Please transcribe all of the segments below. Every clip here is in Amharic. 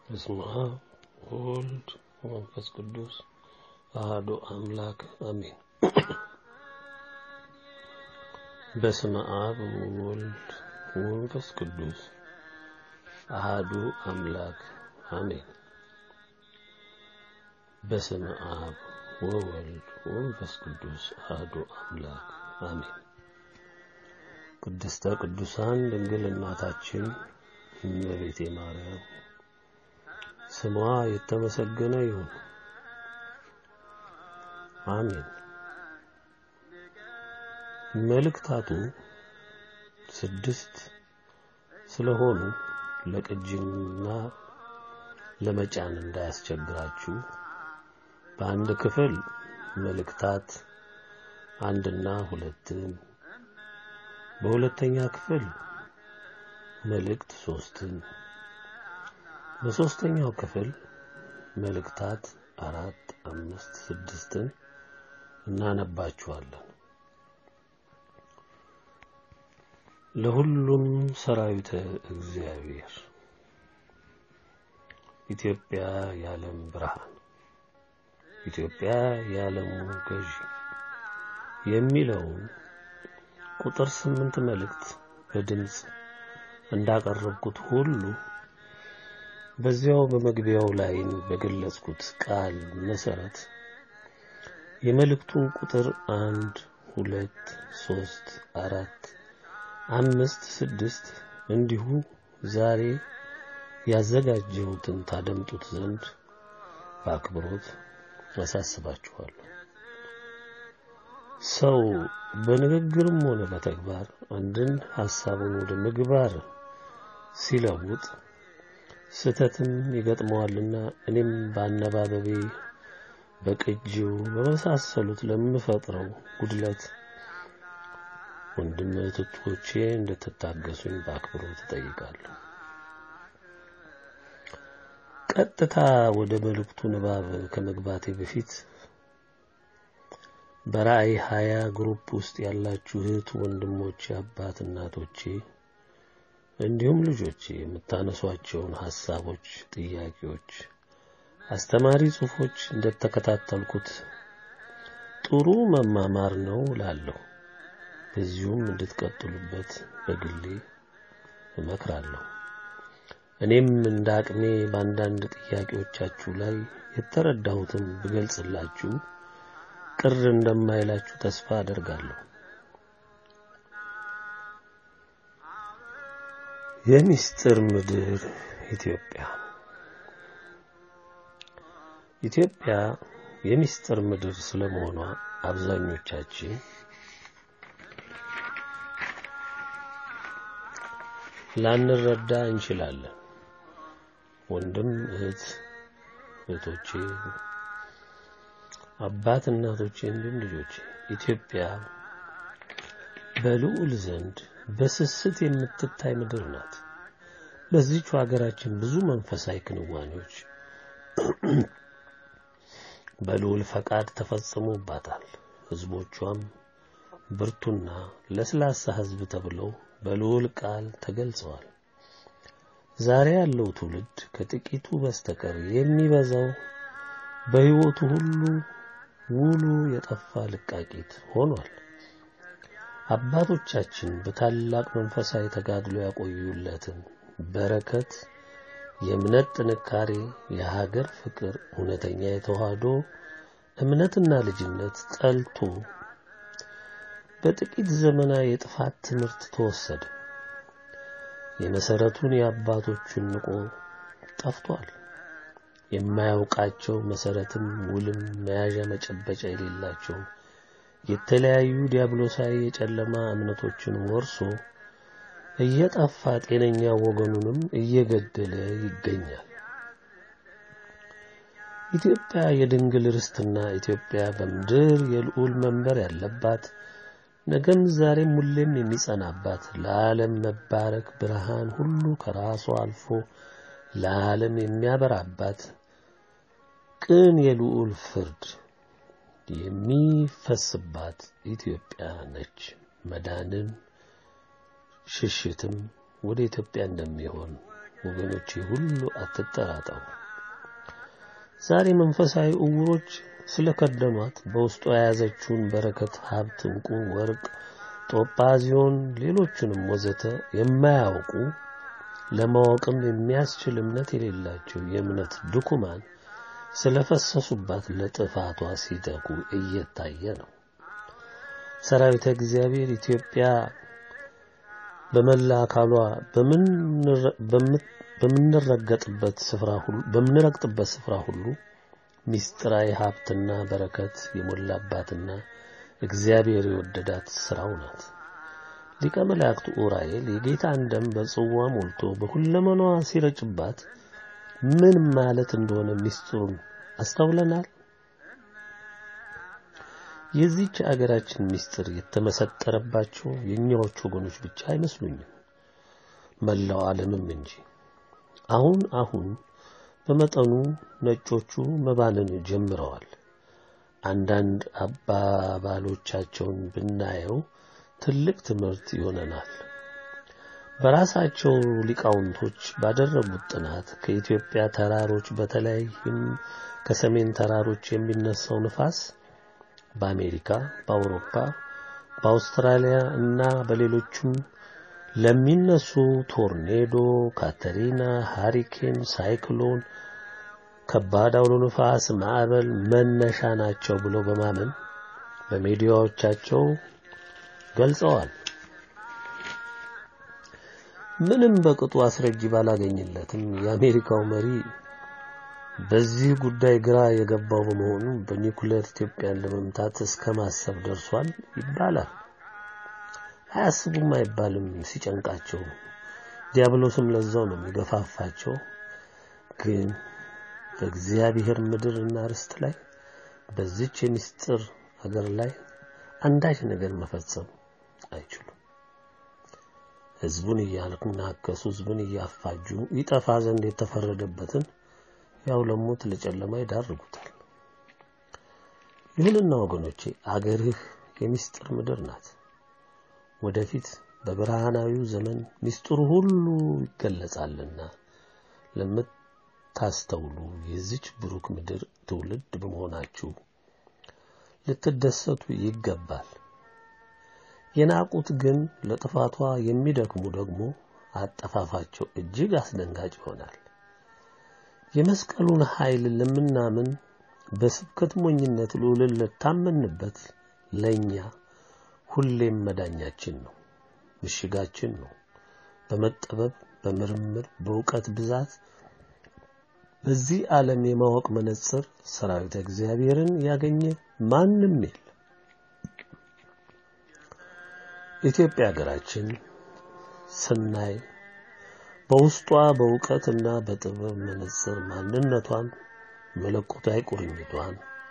በስመ አብ ወወልድ ወመንፈስ ቅዱስ አሐዱ አምላክ አሜን። በስመ አብ ወወልድ ወመንፈስ ቅዱስ አሐዱ አምላክ አሜን። በስመ አብ ወወልድ ወመንፈስ ቅዱስ አሐዱ አምላክ አሜን። ቅድስተ ቅዱሳን ድንግል እናታችን እመቤቴ ማርያም ስሟ የተመሰገነ ይሁን። አሜን። መልእክታቱ ስድስት ስለሆኑ ለቅጂና ለመጫን እንዳያስቸግራችሁ በአንድ ክፍል መልእክታት አንድና ሁለትን በሁለተኛ ክፍል መልእክት ሶስትን በሶስተኛው ክፍል መልእክታት አራት፣ አምስት፣ ስድስትን እናነባችኋለን። ለሁሉም ሰራዊተ እግዚአብሔር ኢትዮጵያ የዓለም ብርሃን፣ ኢትዮጵያ የዓለሙ ገዢ የሚለውን ቁጥር ስምንት መልእክት በድምፅ እንዳቀረብኩት ሁሉ በዚያው በመግቢያው ላይ በገለጽኩት ቃል መሰረት የመልእክቱን ቁጥር አንድ፣ ሁለት፣ ሶስት፣ አራት፣ አምስት፣ ስድስት እንዲሁ ዛሬ ያዘጋጀሁትን ታደምጡት ዘንድ በአክብሮት አሳስባችኋለሁ። ሰው በንግግርም ሆነ በተግባር አንድን ሐሳቡን ወደ ምግባር ሲለውጥ ስህተትም ይገጥመዋልና እኔም በአነባበቤ በቅጂው በመሳሰሉት ለምፈጥረው ጉድለት ወንድም እህቶቼ እንድትታገሱኝ በአክብሮት እጠይቃለሁ። ቀጥታ ወደ መልእክቱ ንባብ ከመግባቴ በፊት በራእይ ሀያ ግሩፕ ውስጥ ያላችሁ እህት ወንድሞቼ፣ አባት እናቶቼ እንዲሁም ልጆቼ የምታነሷቸውን ሐሳቦች፣ ጥያቄዎች፣ አስተማሪ ጽሑፎች እንደተከታተልኩት ጥሩ መማማር ነው ላለሁ በዚሁም እንድትቀጥሉበት በግሌ እመክራለሁ። እኔም እንደ አቅሜ በአንዳንድ ጥያቄዎቻችሁ ላይ የተረዳሁትን ብገልጽላችሁ ቅር እንደማይላችሁ ተስፋ አደርጋለሁ። የሚስጥር ምድር ኢትዮጵያ ኢትዮጵያ የሚስጥር ምድር ስለመሆኗ አብዛኞቻችን ላንረዳ እንችላለን። ወንድም እህት እህቶቼ፣ አባት እናቶቼ፣ እንዲሁም ልጆቼ ኢትዮጵያ በልዑል ዘንድ በስስት የምትታይ ምድር ናት። በዚህች ሀገራችን ብዙ መንፈሳዊ ክንዋኔዎች በልዑል ፈቃድ ተፈጽሞባታል። ሕዝቦቿም ብርቱና ለስላሳ ሕዝብ ተብለው በልዑል ቃል ተገልጸዋል። ዛሬ ያለው ትውልድ ከጥቂቱ በስተቀር የሚበዛው በሕይወቱ ሁሉ ውሉ የጠፋ ልቃቂት ሆኗል። አባቶቻችን በታላቅ መንፈሳዊ ተጋድሎ ያቆዩለትን በረከት፣ የእምነት ጥንካሬ፣ የሀገር ፍቅር፣ እውነተኛ የተዋህዶ እምነትና ልጅነት ጠልቶ በጥቂት ዘመናዊ የጥፋት ትምህርት ተወሰደ። የመሰረቱን የአባቶቹን ንቆ ጠፍቷል። የማያውቃቸው መሰረትም ውልም መያዣ መጨበጫ የሌላቸው የተለያዩ ዲያብሎሳዊ የጨለማ እምነቶችን ወርሶ እየጠፋ ጤነኛ ወገኑንም እየገደለ ይገኛል። ኢትዮጵያ የድንግል ርስትና ኢትዮጵያ በምድር የልዑል መንበር ያለባት ነገም ዛሬም ሁሌም የሚጸናባት ለዓለም መባረክ ብርሃን ሁሉ ከራሷ አልፎ ለዓለም የሚያበራባት ቅን የልዑል ፍርድ የሚፈስባት ኢትዮጵያ ነች። መዳንን ሽሽትም ወደ ኢትዮጵያ እንደሚሆን ወገኖቼ ሁሉ አትጠራጠሩ። ዛሬ መንፈሳዊ እውሮች ስለከደኗት በውስጡ የያዘችውን በረከት፣ ሀብት፣ እንቁ፣ ወርቅ፣ ጦጳዚዮን፣ ሌሎቹንም ወዘተ የማያውቁ ለማወቅም የሚያስችል እምነት የሌላቸው የእምነት ድኩማን ስለፈሰሱባት ለጥፋቷ ሲተጉ እየታየ ነው። ሰራዊተ እግዚአብሔር ኢትዮጵያ በመላ አካሏ በምንረገጥበት ስፍራ ሁሉ በምንረግጥበት ስፍራ ሁሉ ሚስጥራዊ ሀብትና በረከት የሞላባትና እግዚአብሔር የወደዳት ስራው ናት። ሊቀ መላእክት ኡራኤል የጌታን ደም በጽዋ ሞልቶ በሁለመናዋ ሲረጭባት ምን ማለት እንደሆነ ሚስጥሩን አስተውለናል። የዚህች አገራችን ሚስጥር የተመሰጠረባቸው የእኛዎቹ ወገኖች ብቻ አይመስሉኝም፣ መላው ዓለምም እንጂ። አሁን አሁን በመጠኑ ነጮቹ መባንን ጀምረዋል። አንዳንድ አባባሎቻቸውን ብናየው ትልቅ ትምህርት ይሆነናል። በራሳቸው ሊቃውንቶች ባደረጉት ጥናት ከኢትዮጵያ ተራሮች በተለይም ከሰሜን ተራሮች የሚነሳው ንፋስ በአሜሪካ፣ በአውሮፓ፣ በአውስትራሊያ እና በሌሎችም ለሚነሱ ቶርኔዶ፣ ካተሪና፣ ሃሪኬን፣ ሳይክሎን፣ ከባድ አውሎ ንፋስ፣ ማዕበል መነሻ ናቸው ብለው በማመን በሚዲያዎቻቸው ገልጸዋል። ምንም በቅጡ አስረጂ ባላገኝለትም የአሜሪካው መሪ በዚህ ጉዳይ ግራ የገባው በመሆኑ በኒኩሌር ኢትዮጵያን ለመምታት እስከ ማሰብ ደርሷል ይባላል። አያስቡም አይባልም ሲጨንቃቸው፣ ዲያብሎስም ለዛው ነው የሚገፋፋቸው። ግን በእግዚአብሔር ምድርና ርስት ላይ በዚች የምስጢር ሀገር ላይ አንዳች ነገር መፈጸም አይችሉም። ህዝቡን እያናከሱ ህዝቡን እያፋጁ ይጠፋ ዘንድ የተፈረደበትን ያው ለሞት ለጨለማ ይዳርጉታል። ይሁንና ወገኖቼ አገርህ የምስጢር ምድር ናት። ወደፊት በብርሃናዊው ዘመን ምስጢሩ ሁሉ ይገለጻልና ለምታስተውሉ የዚች ብሩክ ምድር ትውልድ በመሆናችሁ ልትደሰቱ ይገባል። የናቁት ግን ለጥፋቷ የሚደክሙ ደግሞ አጠፋፋቸው እጅግ አስደንጋጭ ይሆናል። የመስቀሉን ኃይል ለምናምን በስብከት ሞኝነት ልዑልን ለታመንበት ለኛ ሁሌም መዳኛችን ነው፣ ምሽጋችን ነው። በመጠበብ በምርምር በእውቀት ብዛት በዚህ ዓለም የማወቅ መነጽር ሰራዊተ እግዚአብሔርን ያገኘ ማንም የለም። ኢትዮጵያ ሀገራችን ስናይ በውስጧ በእውቀትና በጥበብ መነጽር ማንነቷን መለኮታዊ ቁርኝቷን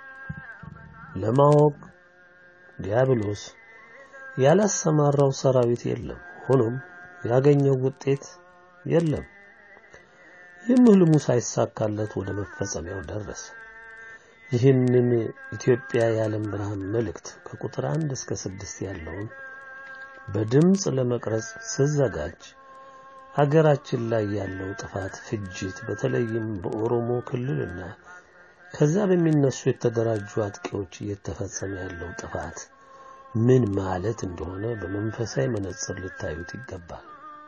ለማወቅ ዲያብሎስ ያላሰማራው ሰራዊት የለም። ሆኖም ያገኘው ውጤት የለም። ይህም ህልሙ ሳይሳካለት ወደ መፈጸሚያው ደረሰ። ይህንን ኢትዮጵያ የዓለም ብርሃን መልእክት ከቁጥር አንድ እስከ ስድስት ያለውን በድምፅ ለመቅረጽ ስዘጋጅ ሀገራችን ላይ ያለው ጥፋት፣ ፍጅት በተለይም በኦሮሞ ክልልና ከዛ በሚነሱ የተደራጁ አጥቂዎች እየተፈጸመ ያለው ጥፋት ምን ማለት እንደሆነ በመንፈሳዊ መነጽር ልታዩት ይገባል።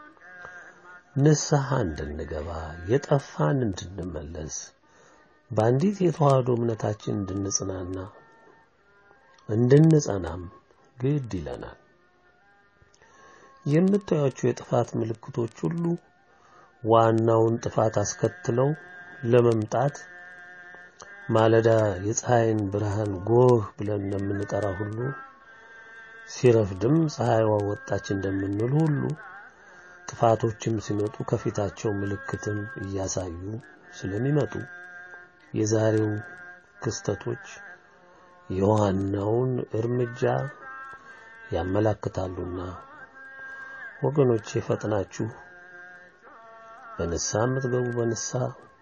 ንስሐ እንድንገባ የጠፋን እንድንመለስ በአንዲት የተዋህዶ እምነታችን እንድንጽናና እንድንጸናም ግድ ይለናል። የምታዩቸው የጥፋት ምልክቶች ሁሉ ዋናውን ጥፋት አስከትለው ለመምጣት ማለዳ የፀሐይን ብርሃን ጎህ ብለን እንደምንጠራ ሁሉ ሲረፍድም ፀሐይዋ ወጣች እንደምንል ሁሉ ጥፋቶችም ሲመጡ ከፊታቸው ምልክትን እያሳዩ ስለሚመጡ የዛሬው ክስተቶች የዋናውን እርምጃ ያመላክታሉና ወገኖቼ ፈጥናችሁ በንስሐ የምትገቡ በንስሐ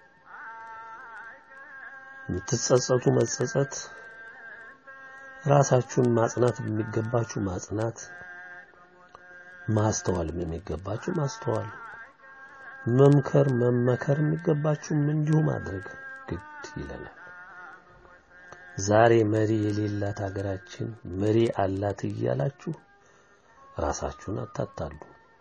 የምትጸጸቱ መጸጸት፣ ራሳችሁን ማጽናት የሚገባችሁ ማጽናት፣ ማስተዋል የሚገባችሁ ማስተዋል፣ መምከር መመከር የሚገባችሁም እንዲሁ ማድረግ ግድ ይለናል። ዛሬ መሪ የሌላት ሀገራችን መሪ አላት እያላችሁ ራሳችሁን አታታሉ።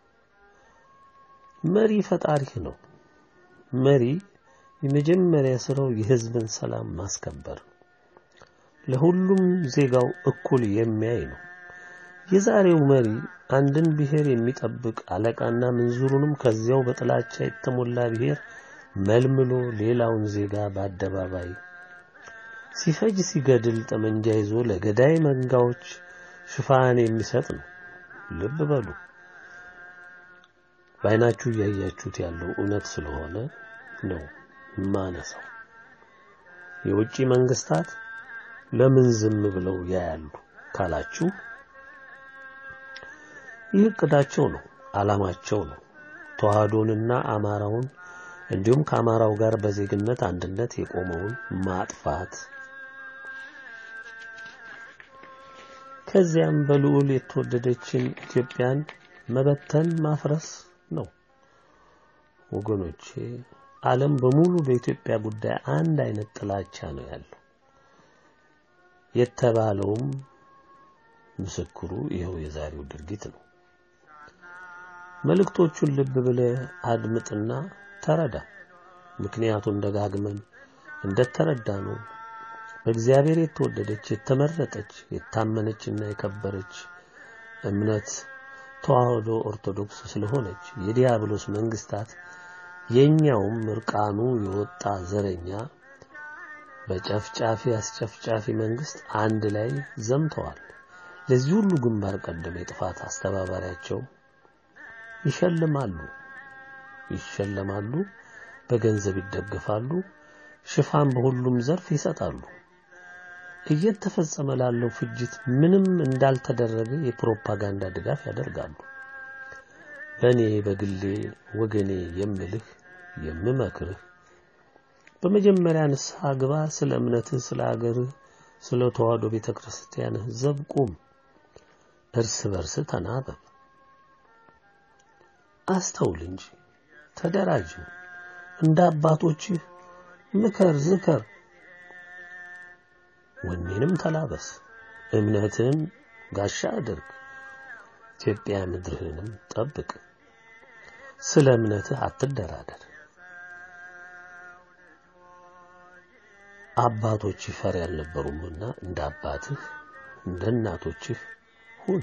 መሪ ፈጣሪህ ነው። መሪ የመጀመሪያ ስራው የህዝብን ሰላም ማስከበር ነው። ለሁሉም ዜጋው እኩል የሚያይ ነው። የዛሬው መሪ አንድን ብሔር የሚጠብቅ አለቃና ምንዙሩንም ከዚያው በጥላቻ የተሞላ ብሔር መልምሎ ሌላውን ዜጋ በአደባባይ ሲፈጅ ሲገድል ጠመንጃ ይዞ ለገዳይ መንጋዎች ሽፋን የሚሰጥ ነው። ልብ በሉ። በዓይናችሁ እያያችሁት ያለው እውነት ስለሆነ ነው ማነሳው። የውጭ መንግስታት ለምን ዝም ብለው ያያሉ ካላችሁ ይህ እቅዳቸው ነው፣ ዓላማቸው ነው። ተዋህዶንና አማራውን እንዲሁም ከአማራው ጋር በዜግነት አንድነት የቆመውን ማጥፋት ከዚያም በልዑል የተወደደችን ኢትዮጵያን መበተን ማፍረስ ነው። ወገኖቼ ዓለም በሙሉ በኢትዮጵያ ጉዳይ አንድ አይነት ጥላቻ ነው ያለው። የተባለውም ምስክሩ ይኸው የዛሬው ድርጊት ነው። መልእክቶቹን ልብ ብለህ አድምጥና ተረዳ። ምክንያቱም ደጋግመን እንደተረዳ ነው በእግዚአብሔር የተወደደች የተመረጠች የታመነችና የከበረች እምነት ተዋህዶ ኦርቶዶክስ ስለሆነች የዲያብሎስ መንግስታት የኛውም እርቃኑ የወጣ ዘረኛ በጨፍጫፊ አስጨፍጫፊ መንግስት አንድ ላይ ዘምተዋል። ለዚህ ሁሉ ግንባር ቀደም የጥፋት አስተባባሪያቸው ይሸልማሉ ይሸለማሉ፣ በገንዘብ ይደግፋሉ፣ ሽፋን በሁሉም ዘርፍ ይሰጣሉ። እየተፈጸመ ላለው ፍጅት ምንም እንዳልተደረገ የፕሮፓጋንዳ ድጋፍ ያደርጋሉ። በእኔ በግሌ ወገኔ የምልህ የምመክርህ በመጀመሪያ ንስሐ ግባ። ስለ እምነትህ፣ ስለ አገርህ፣ ስለ ተዋህዶ ቤተክርስቲያንህ ዘብ ቁም። እርስ በርስ ተናበብ። አስተውል እንጂ ተደራጅ። እንደ አባቶችህ ምከር፣ ዝከር። ወኔንም ተላበስ። እምነትህን ጋሻ አድርግ። ኢትዮጵያ ምድርህንም ጠብቅ። ስለ እምነትህ አትደራደር። አባቶችህ ፈሪ አልነበሩምና እንደ አባትህ እንደ እናቶችህ ሁን።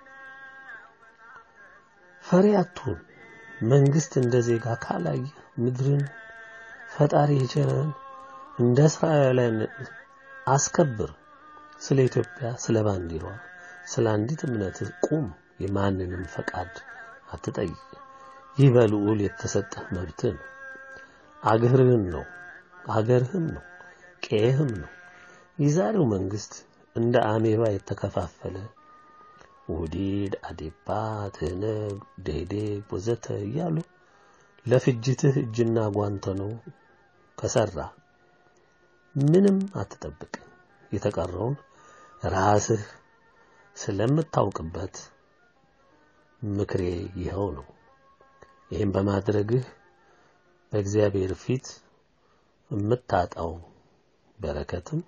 ፈሪ አትሁን። መንግስት እንደ ዜጋ ካላየ ምድርን ፈጣሪ የቸረን እንደ እስራኤላውያን አስከብር። ስለ ኢትዮጵያ፣ ስለ ባንዲራዋ፣ ስለ አንዲት እምነት ቁም። የማንንም ፈቃድ አትጠይቅ። ይህ በልዑል የተሰጠህ መብትህ ነው። አገርህን ነው አገርህም ነው ቄህም ነው። የዛሬው መንግስት እንደ አሜባ የተከፋፈለ ውዲድ፣ አዴፓ፣ ትህነግ፣ ደኢህዴን ወዘተ እያሉ ለፍጅትህ እጅና ጓንተ ነው ከሰራ ምንም አትጠብቅ። የተቀረውን ራስህ ስለምታውቅበት ምክሬ ይኸው ነው። ይህም በማድረግህ በእግዚአብሔር ፊት የምታጣው በረከትም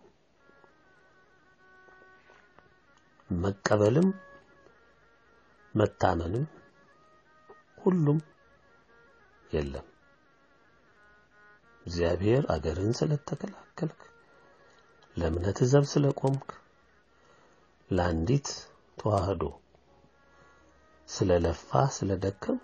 መቀበልም መታመንም ሁሉም የለም። እግዚአብሔር አገርን ስለተከላከልክ፣ ለእምነት ዘብ ስለቆምክ፣ ለአንዲት ተዋህዶ ስለለፋ ስለደከምክ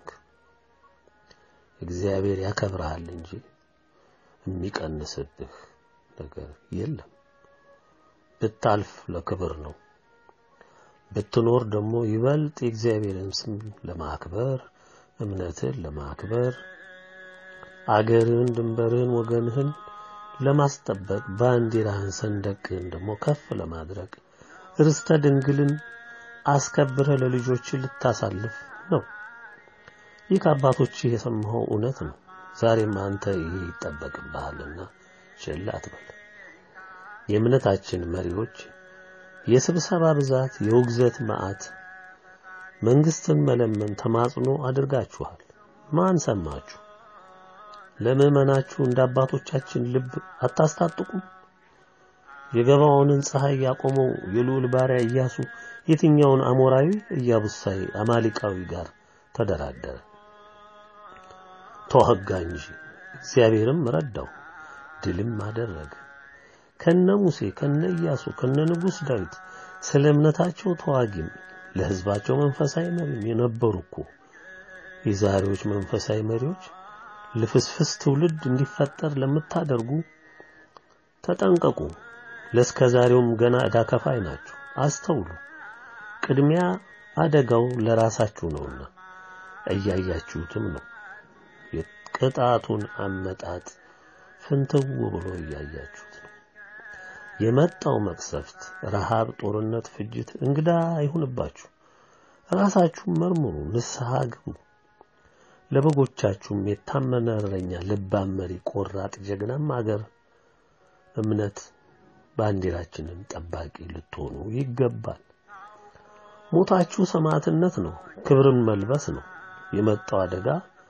እግዚአብሔር ያከብርሃል እንጂ የሚቀንስብህ ነገር የለም። ብታልፍ ለክብር ነው። ብትኖር ደግሞ ይበልጥ የእግዚአብሔርን ስም ለማክበር እምነትን ለማክበር አገርህን፣ ድንበርህን፣ ወገንህን ለማስጠበቅ ባንዲራህን፣ ሰንደቅህን ደግሞ ከፍ ለማድረግ ርስተ ድንግልን አስከብረህ ለልጆች ልታሳልፍ ነው። ይህ ከአባቶች የሰማኸው እውነት ነው። ዛሬም አንተ ይህ ይጠበቅብሃልና ችላ አትበል። የእምነታችን መሪዎች የስብሰባ ብዛት፣ የውግዘት መዓት፣ መንግስትን መለመን ተማጽኖ አድርጋችኋል። ማን ሰማችሁ? ለምዕመናችሁ እንደ አባቶቻችን ልብ አታስታጥቁም? የገባዖንን ፀሐይ ያቆመው የልዑል ባሪያ ኢያሱ የትኛውን አሞራዊ ኢያቡሳዊ አማሊቃዊ ጋር ተደራደረ? ተዋጋ እንጂ እግዚአብሔርም ረዳው፣ ድልም አደረገ። ከነ ሙሴ ከነ ኢያሱ ከነ ንጉሥ ዳዊት ስለ እምነታቸው ተዋጊም ለሕዝባቸው መንፈሳዊ መሪም የነበሩ እኮ የዛሬዎች መንፈሳዊ መሪዎች ልፍስፍስ ትውልድ እንዲፈጠር ለምታደርጉ ተጠንቀቁ። ለእስከ ዛሬውም ገና ዕዳ ከፋይ ናችሁ። አስተውሉ። ቅድሚያ አደጋው ለራሳችሁ ነውና እያያችሁትም ነው። የቅጣቱን አመጣጥ ፍንትው ብሎ እያያችሁት ነው። የመጣው መቅሰፍት፣ ረሃብ፣ ጦርነት፣ ፍጅት እንግዳ አይሁንባችሁ። ራሳችሁን መርምሩ፣ ንስሐ ግቡ። ለበጎቻችሁም የታመነ እረኛ፣ ልባም መሪ፣ ቆራጥ ጀግናም አገር እምነት ባንዲራችንን ጠባቂ ልትሆኑ ይገባል። ሞታችሁ ሰማዕትነት ነው፣ ክብርን መልበስ ነው። የመጣው አደጋ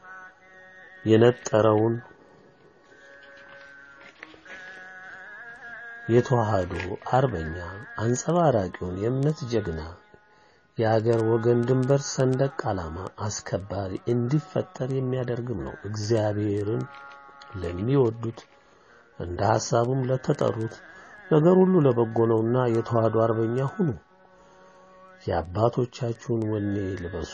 የነጠረውን የተዋህዶ አርበኛ አንጸባራቂውን የእምነት ጀግና የአገር ወገን ድንበር ሰንደቅ ዓላማ አስከባሪ እንዲፈጠር የሚያደርግም ነው። እግዚአብሔርን ለሚወዱት እንደ ሐሳቡም ለተጠሩት ነገር ሁሉ ለበጎ ነውና የተዋህዶ አርበኛ ሁኑ። የአባቶቻችሁን ወኔ ልበሱ።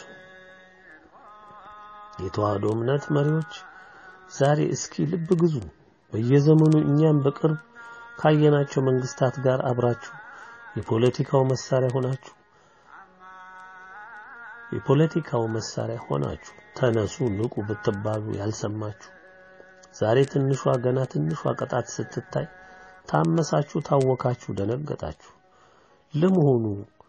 የተዋህዶ እምነት መሪዎች ዛሬ እስኪ ልብ ግዙ። በየዘመኑ እኛም በቅርብ ካየናቸው መንግስታት ጋር አብራችሁ የፖለቲካው መሳሪያ ሆናችሁ የፖለቲካው መሳሪያ ሆናችሁ ተነሱ፣ ንቁ ብትባሉ ያልሰማችሁ ዛሬ ትንሿ ገና ትንሿ ቅጣት ስትታይ ታመሳችሁ፣ ታወካችሁ፣ ደነገጣችሁ። ለመሆኑ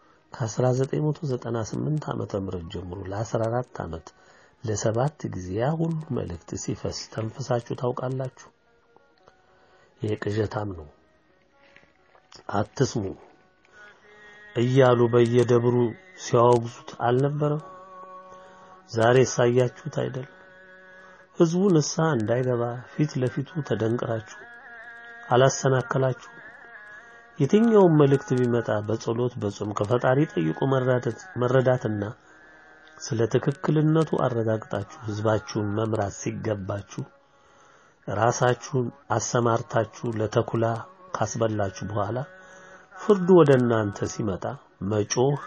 ከ1998 ዓመተ ምህረት ጀምሮ ለ14 ዓመት ለሰባት ጊዜ ያ ሁሉ መልእክት ሲፈስ ተንፍሳችሁ ታውቃላችሁ? ይሄ ቅዠታም ነው። አትስሙ እያሉ በየደብሩ ሲያወግዙት አልነበረም? ዛሬ ሳያችሁት አይደል? ህዝቡ ንስሐ እንዳይገባ ፊት ለፊቱ ተደንቅራችሁ አላሰናከላችሁ። የትኛውም መልእክት ቢመጣ በጸሎት በጾም ከፈጣሪ ጠይቆ መረዳትና ስለ ትክክልነቱ አረጋግጣችሁ ህዝባችሁን መምራት ሲገባችሁ ራሳችሁን አሰማርታችሁ ለተኩላ ካስበላችሁ በኋላ ፍርዱ ወደ እናንተ ሲመጣ መጮህ፣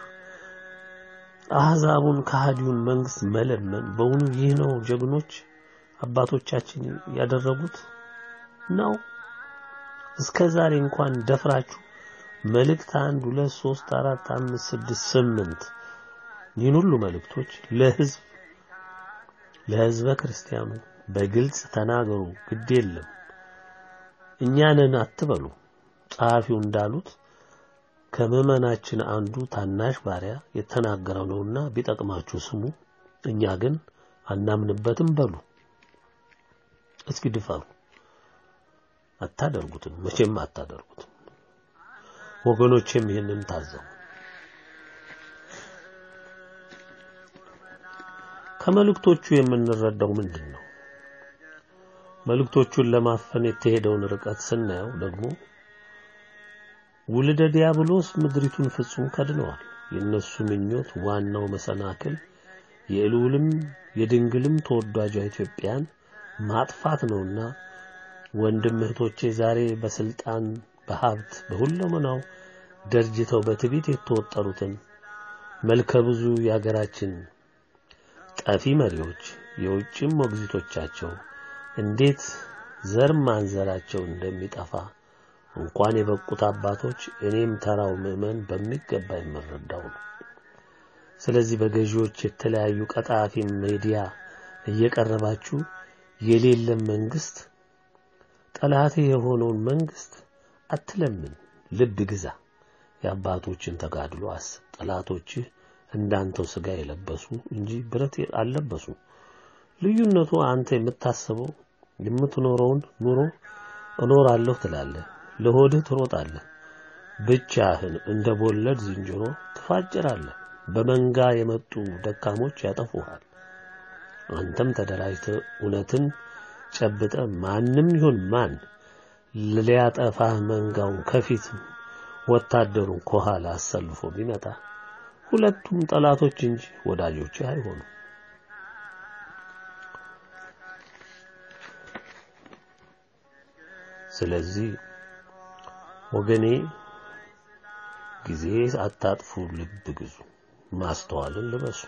አህዛቡን ከሃዲውን መንግስት መለመን በእውኑ ይህ ነው ጀግኖች አባቶቻችን ያደረጉት ነው? እስከ ዛሬ እንኳን ደፍራችሁ መልእክት አንድ ሁለት ሶስት አራት አምስት ስድስት ስምንት ይህን ሁሉ መልእክቶች ለህዝብ ለህዝበ ክርስቲያኑ በግልጽ ተናገሩ። ግድ የለም እኛንን አትበሉ። ጸሐፊው እንዳሉት ከምዕመናችን አንዱ ታናሽ ባሪያ የተናገረው ነውና ቢጠቅማችሁ ስሙ፣ እኛ ግን አናምንበትም በሉ። እስኪ ድፈሩ። አታደርጉትም፣ መቼም አታደርጉትም። ወገኖቼም ይህንን ታዘቡ። ከመልእክቶቹ የምንረዳው ምንድን ነው? መልእክቶቹን ለማፈን የተሄደውን ርቀት ስናየው ደግሞ ውልደ ዲያብሎስ ምድሪቱን ፍጹም ከድነዋል። የእነሱ ምኞት ዋናው መሰናክል የልዑልም የድንግልም ተወዳጇ ኢትዮጵያን ማጥፋት ነውና ወንድም እህቶቼ ዛሬ በስልጣን በሀብት በሁለመናው ደርጅተው በትዕቢት የተወጠሩትን መልከ ብዙ የአገራችን ጠፊ መሪዎች የውጭም ሞግዚቶቻቸው እንዴት ዘር ማንዘራቸው እንደሚጠፋ እንኳን የበቁት አባቶች እኔም ተራው ምዕመን በሚገባ የምረዳው ነው። ስለዚህ በገዢዎች የተለያዩ ቀጣፊ ሚዲያ እየቀረባችሁ የሌለም መንግስት ጠላቴ የሆነውን መንግስት አትለምን፣ ልብ ግዛ። የአባቶችን ተጋድሎ አስብ። ጠላቶችህ እንዳንተው ስጋ የለበሱ እንጂ ብረት አልለበሱ። ልዩነቱ አንተ የምታስበው የምትኖረውን ኑሮ እኖራለሁ ትላለህ፣ ለሆድህ ትሮጣለህ፣ ብቻህን እንደ ቦለድ ዝንጀሮ ትፋጭራለህ። በመንጋ የመጡ ደካሞች ያጠፉሃል። አንተም ተደራጅተህ እውነትን ጨብጠ ማንም ይሁን ማን ሊያጠፋህ መንጋውን ከፊት ወታደሩን ከኋላ አሰልፎ ቢመጣ ሁለቱም ጠላቶች እንጂ ወዳጆች አይሆኑም። ስለዚህ ወገኔ ጊዜ አታጥፉ፣ ልብ ግዙ፣ ማስተዋልን ልበሱ።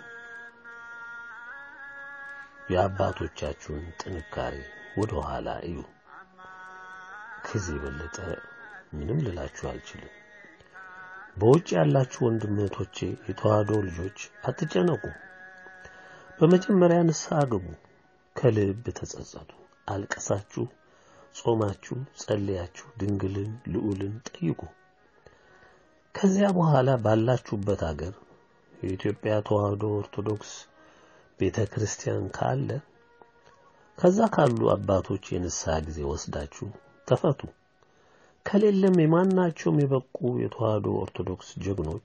የአባቶቻችሁን ጥንካሬ ወደ ኋላ እዩ። ከዚህ የበለጠ ምንም ልላችሁ አልችልም። በውጭ ያላችሁ ወንድም እህቶቼ፣ የተዋህዶ ልጆች አትጨነቁ። በመጀመሪያ ንስሐ ግቡ፣ ከልብ ተጸጸቱ፣ አልቀሳችሁ፣ ጾማችሁ፣ ጸልያችሁ ድንግልን ልዑልን ጠይቁ። ከዚያ በኋላ ባላችሁበት አገር የኢትዮጵያ ተዋህዶ ኦርቶዶክስ ቤተ ክርስቲያን ካለ ከዛ ካሉ አባቶች የንስሐ ጊዜ ወስዳችሁ ተፈቱ። ከሌለም የማናቸውም የበቁ የተዋህዶ ኦርቶዶክስ ጀግኖች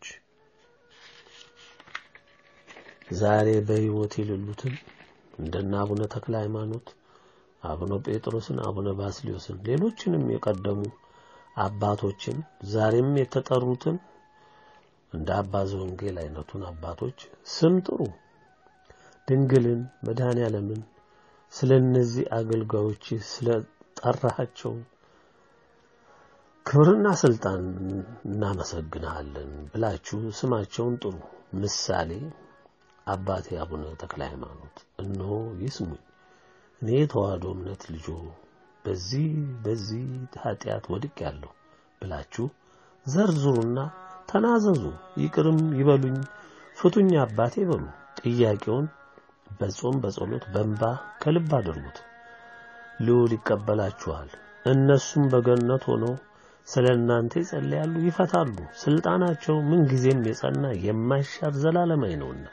ዛሬ በሕይወት የሌሉትን እንደነ አቡነ ተክለ ሃይማኖት፣ አቡነ ጴጥሮስን፣ አቡነ ባስልዮስን ሌሎችንም የቀደሙ አባቶችን ዛሬም የተጠሩትን እንደ አባ ዘወንጌል አይነቱን አባቶች ስም ጥሩ። ድንግልን መድኃኔ ዓለምን ስለ እነዚህ አገልጋዮች ስለ ጠራሃቸው ክብርና ስልጣን እናመሰግንሃለን ብላችሁ ስማቸውን ጥሩ። ምሳሌ አባቴ አቡነ ተክለ ሃይማኖት እነሆ ይስሙኝ፣ እኔ የተዋህዶ እምነት ልጆ በዚህ በዚህ ኃጢአት ወድቅ ያለሁ ብላችሁ ዘርዝሩና ተናዘዙ። ይቅርም ይበሉኝ፣ ፍቱኝ አባቴ በሉ። ጥያቄውን በጾም በጸሎት በእንባ ከልብ አድርጉት። ልዑል ይቀበላችኋል። እነሱም በገነት ሆነው ስለ እናንተ ይጸልያሉ፣ ይፈታሉ። ስልጣናቸው ምንጊዜም የጸና የማይሻር ዘላለማዊ ነውና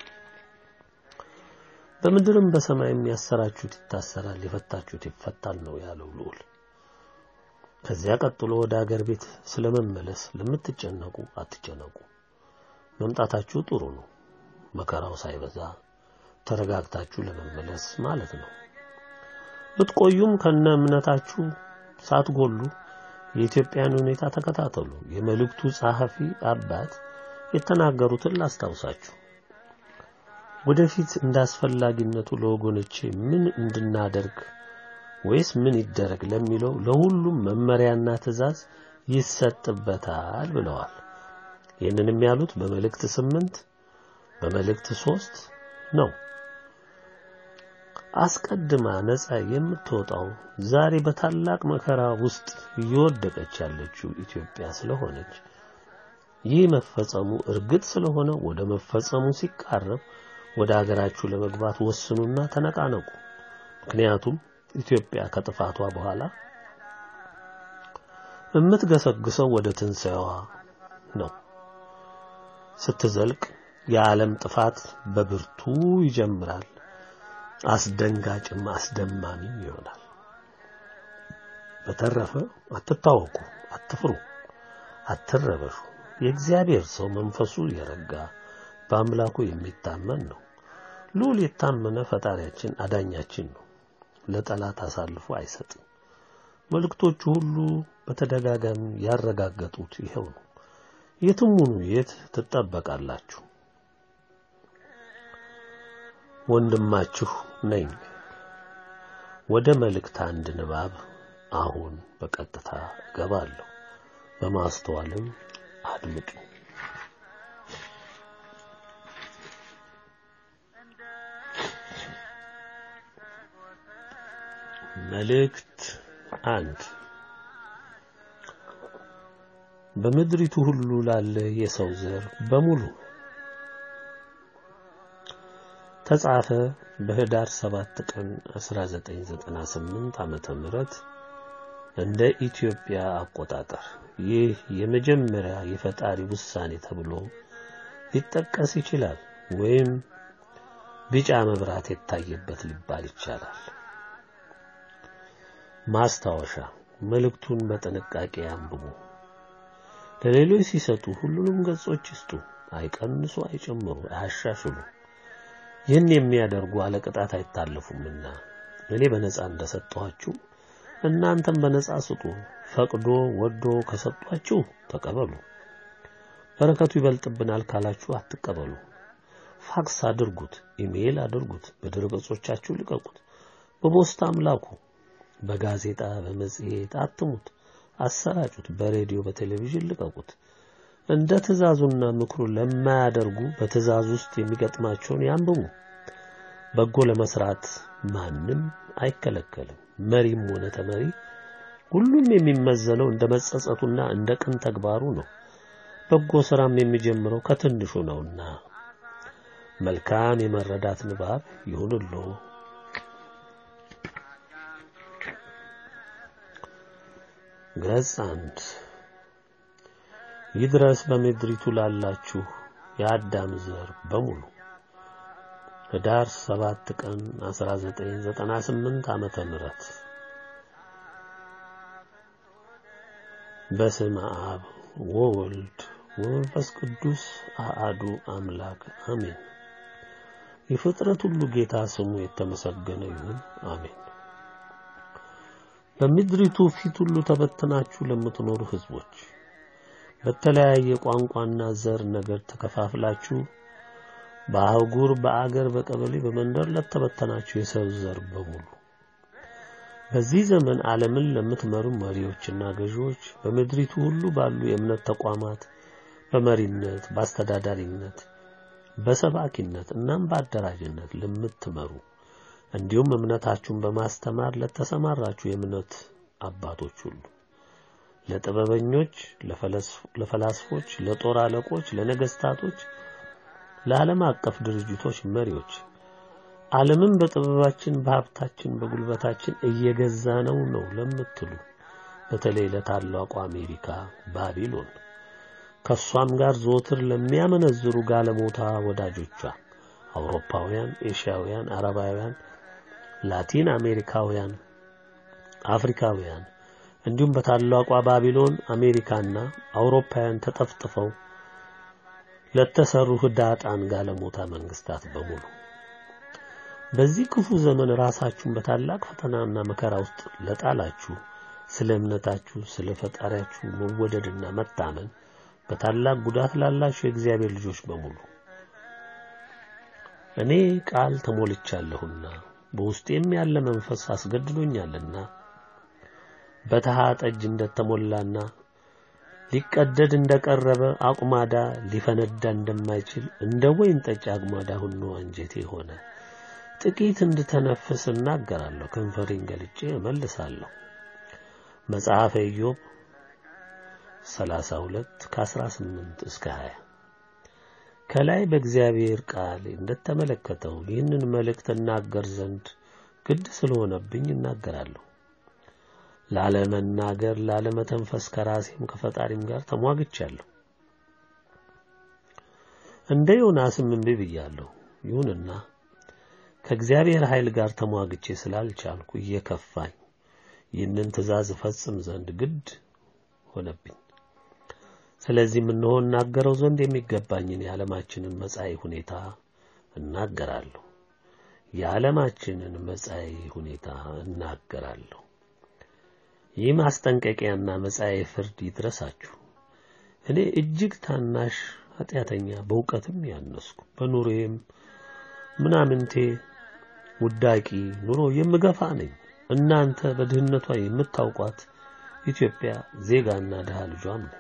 በምድርም በሰማይም ያሰራችሁት ይታሰራል፣ የፈታችሁት ይፈታል ነው ያለው ልዑል። ከዚያ ቀጥሎ ወደ አገር ቤት ስለመመለስ ለምትጨነቁ አትጨነቁ። መምጣታችሁ ጥሩ ነው፣ መከራው ሳይበዛ ተረጋግታችሁ ለመመለስ ማለት ነው። ብትቆዩም ከነ እምነታችሁ ሳትጎሉ የኢትዮጵያን ሁኔታ ተከታተሉ። የመልእክቱ ጸሐፊ አባት የተናገሩትን ላስታውሳችሁ። ወደፊት እንዳስፈላጊነቱ ለወገኖቼ ምን እንድናደርግ ወይስ ምን ይደረግ ለሚለው ለሁሉም መመሪያና ትዕዛዝ ይሰጥበታል ብለዋል። ይህንንም ያሉት በመልእክት ስምንት በመልእክት ሶስት ነው። አስቀድማ ነፃ የምትወጣው ዛሬ በታላቅ መከራ ውስጥ እየወደቀች ያለችው ኢትዮጵያ ስለሆነች ይህ መፈጸሙ እርግጥ ስለሆነ ወደ መፈጸሙ ሲቃረብ ወደ አገራችሁ ለመግባት ወስኑና ተነቃነቁ። ምክንያቱም ኢትዮጵያ ከጥፋቷ በኋላ የምትገሰግሰው ወደ ትንሣኤዋ ነው። ስትዘልቅ የዓለም ጥፋት በብርቱ ይጀምራል። አስደንጋጭም አስደማሚም ይሆናል። በተረፈ አትታወቁ፣ አትፍሩ፣ አትረበሹ። የእግዚአብሔር ሰው መንፈሱ የረጋ በአምላኩ የሚታመን ነው። ልዑል የታመነ ፈጣሪያችን አዳኛችን ነው። ለጠላት አሳልፎ አይሰጥም። መልእክቶቹ ሁሉ በተደጋጋሚ ያረጋገጡት ይኸው ነው። የትም ሁኑ የት ትጠበቃላችሁ። ወንድማችሁ ነኝ። ወደ መልእክት አንድ ንባብ አሁን በቀጥታ እገባለሁ። በማስተዋልም አድምጡ። መልእክት አንድ በምድሪቱ ሁሉ ላለ የሰው ዘር በሙሉ ተጻፈ በህዳር 7 ቀን 1998 ዓመተ ምህረት እንደ ኢትዮጵያ አቆጣጠር። ይህ የመጀመሪያ የፈጣሪ ውሳኔ ተብሎ ሊጠቀስ ይችላል፣ ወይም ቢጫ መብራት የታየበት ሊባል ይቻላል። ማስታወሻ፣ መልእክቱን በጥንቃቄ አንብቡ። ለሌሎች ሲሰጡ ሁሉንም ገጾች ይስጡ። አይቀንሱ፣ አይጨምሩ፣ አያሻሽሉ። ይህን የሚያደርጉ አለቅጣት አይታለፉምና እኔ በነጻ እንደሰጠኋችሁ እናንተም በነጻ ስጡ። ፈቅዶ ወዶ ከሰጧችሁ ተቀበሉ። በረከቱ ይበልጥብናል ካላችሁ አትቀበሉ። ፋክስ አድርጉት፣ ኢሜይል አድርጉት፣ በድረ ገጾቻችሁ ልቀቁት፣ በፖስታም ላኩ፣ በጋዜጣ በመጽሔት አትሙት፣ አሰራጩት፣ በሬዲዮ በቴሌቪዥን ልቀቁት። እንደ ትእዛዙና ምክሩ ለማያደርጉ በትእዛዝ ውስጥ የሚገጥማቸውን ያንብቡ። በጎ ለመስራት ማንም አይከለከልም። መሪም ሆነ ተመሪ ሁሉም የሚመዘነው እንደ መጸጸቱና እንደ ቅን ተግባሩ ነው። በጎ ስራም የሚጀምረው ከትንሹ ነውና መልካም የመረዳት ንባብ ይሁንሎ። ገጽ አንድ ይድረስ በምድሪቱ ላላችሁ የአዳም ዘር በሙሉ ህዳር 7 ቀን 1998 ዓመተ ምህረት በስመ አብ ወወልድ ወመንፈስ ቅዱስ አሃዱ አምላክ አሜን። የፍጥረት ሁሉ ጌታ ስሙ የተመሰገነ ይሁን አሜን። በምድሪቱ ፊት ሁሉ ተበትናችሁ ለምትኖሩ ህዝቦች በተለያየ ቋንቋና ዘር ነገር ተከፋፍላችሁ በአህጉር፣ በአገር፣ በቀበሌ፣ በመንደር ለተበተናችሁ የሰው ዘር በሙሉ በዚህ ዘመን ዓለምን ለምትመሩ መሪዎችና ገዢዎች በምድሪቱ ሁሉ ባሉ የእምነት ተቋማት በመሪነት፣ በአስተዳዳሪነት፣ በሰባኪነት እናም በአደራጅነት ለምትመሩ እንዲሁም እምነታችሁን በማስተማር ለተሰማራችሁ የእምነት አባቶች ሁሉ ለጥበበኞች፣ ለፈላስፎች፣ ለጦር አለቆች፣ ለነገስታቶች፣ ለዓለም አቀፍ ድርጅቶች መሪዎች ዓለምን በጥበባችን፣ በሀብታችን፣ በጉልበታችን እየገዛ ነው ነው ለምትሉ በተለይ ለታላቋ አሜሪካ ባቢሎን ከሷም ጋር ዘወትር ለሚያመነዝሩ ጋለሞታ ወዳጆቿ አውሮፓውያን፣ ኤሽያውያን፣ አረባውያን፣ ላቲን አሜሪካውያን፣ አፍሪካውያን እንዲሁም በታላቋ ባቢሎን አሜሪካና አውሮፓውያን ተጠፍጥፈው ለተሰሩ ህዳጣን ጋለሞታ መንግስታት በሙሉ በዚህ ክፉ ዘመን ራሳችሁን በታላቅ ፈተናና መከራ ውስጥ ለጣላችሁ ስለ እምነታችሁ ስለ ፈጣሪያችሁ መወደድና መታመን በታላቅ ጉዳት ላላችሁ የእግዚአብሔር ልጆች በሙሉ እኔ ቃል ተሞልቻለሁና በውስጤም ያለ መንፈስ አስገድዶኛልና በተሃ ጠጅ እንደተሞላና ሊቀደድ እንደቀረበ አቁማዳ ሊፈነዳ እንደማይችል እንደ ወይን ጠጅ አቁማዳ ሁሉ አንጀቴ ሆነ። ጥቂት እንድተነፍስ እናገራለሁ፣ ከንፈሬን ገልጬ እመልሳለሁ። መጽሐፈ ኢዮብ 32 ከ18 እስከ 20 ከላይ በእግዚአብሔር ቃል እንደተመለከተው ይህንን መልእክት እናገር ዘንድ ግድ ስለሆነብኝ እናገራለሁ። ላለመናገር ላለመተንፈስ ከራሴም ከፈጣሪም ጋር ተሟግቻለሁ። እንደ ዮናስም እምቢ ብያለሁ። ይሁንና ከእግዚአብሔር ኃይል ጋር ተሟግቼ ስላልቻልኩ እየከፋኝ ይህንን ትእዛዝ እፈጽም ዘንድ ግድ ሆነብኝ። ስለዚህም እነሆ እናገረው ዘንድ የሚገባኝን የዓለማችንን መጻኢ ሁኔታ እናገራለሁ። የዓለማችንን መጻኢ ሁኔታ እናገራለሁ። ይህ ማስጠንቀቂያና መጻኤ ፍርድ ይድረሳችሁ። እኔ እጅግ ታናሽ ኃጢአተኛ፣ በእውቀትም ያነስኩ፣ በኑሮዬም ምናምንቴ ውዳቂ ኑሮ የምገፋ ነኝ። እናንተ በድህነቷ የምታውቋት ኢትዮጵያ ዜጋና ድሃ ልጇም ነው።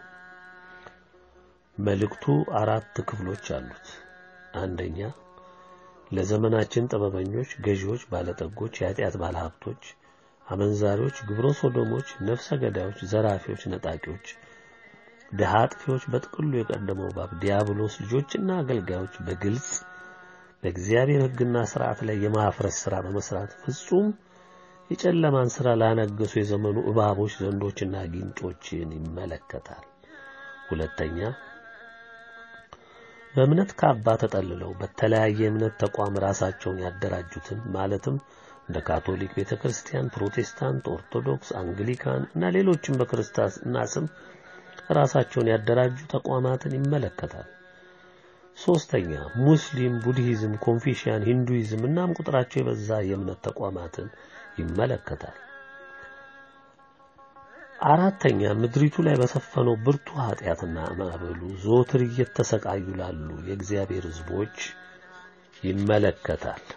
መልእክቱ አራት ክፍሎች አሉት። አንደኛ ለዘመናችን ጥበበኞች፣ ገዢዎች፣ ባለጠጎች፣ የኃጢአት ባለሀብቶች አመንዛሪዎች፣ ግብረ ሶዶሞች፣ ነፍሰ ገዳዮች፣ ዘራፊዎች፣ ነጣቂዎች፣ ድሃ አጥፊዎች፣ በጥቅሉ የቀደመው ባብ ዲያብሎስ ልጆችና አገልጋዮች በግልጽ በእግዚአብሔር ሕግና ስርዓት ላይ የማፍረስ ሥራ በመስራት ፍጹም የጨለማን ሥራ ላነገሱ የዘመኑ እባቦች፣ ዘንዶችና ጊንጦችን ይመለከታል። ሁለተኛ በእምነት ካባ ተጠልለው በተለያየ እምነት ተቋም ራሳቸውን ያደራጁትን ማለትም እንደ ካቶሊክ ቤተ ክርስቲያን፣ ፕሮቴስታንት፣ ኦርቶዶክስ፣ አንግሊካን እና ሌሎችም በክርስትና ስም ራሳቸውን ያደራጁ ተቋማትን ይመለከታል። ሶስተኛ ሙስሊም፣ ቡድሂዝም፣ ኮንፊሽያን፣ ሂንዱይዝም እናም ቁጥራቸው የበዛ የእምነት ተቋማትን ይመለከታል። አራተኛ ምድሪቱ ላይ በሰፈነው ብርቱ ኃጢአትና ማዕበሉ ዘወትር እየተሰቃዩ ላሉ የእግዚአብሔር ሕዝቦች ይመለከታል።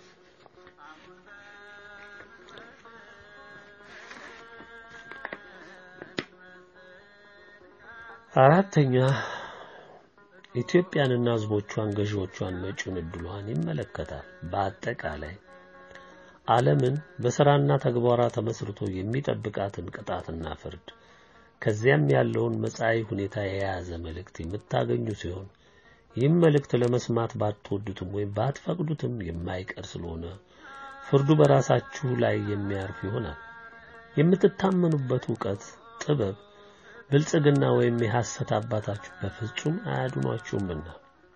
አራተኛ ኢትዮጵያንና ሕዝቦቿን ገዢዎቿን መጪውን ዕድሏን ይመለከታል። በአጠቃላይ ዓለምን በሥራና ተግባሯ ተመስርቶ የሚጠብቃትን ቅጣትና ፍርድ ከዚያም ያለውን መጻኢ ሁኔታ የያዘ መልእክት የምታገኙ ሲሆን ይህም መልእክት ለመስማት ባትወዱትም ወይም ባትፈቅዱትም የማይቀር ስለሆነ ፍርዱ በራሳችሁ ላይ የሚያርፍ ይሆናል። የምትታመኑበት ዕውቀት፣ ጥበብ፣ ብልጽግና ወይም የሐሰት አባታችሁ በፍጹም አያድኗችሁምና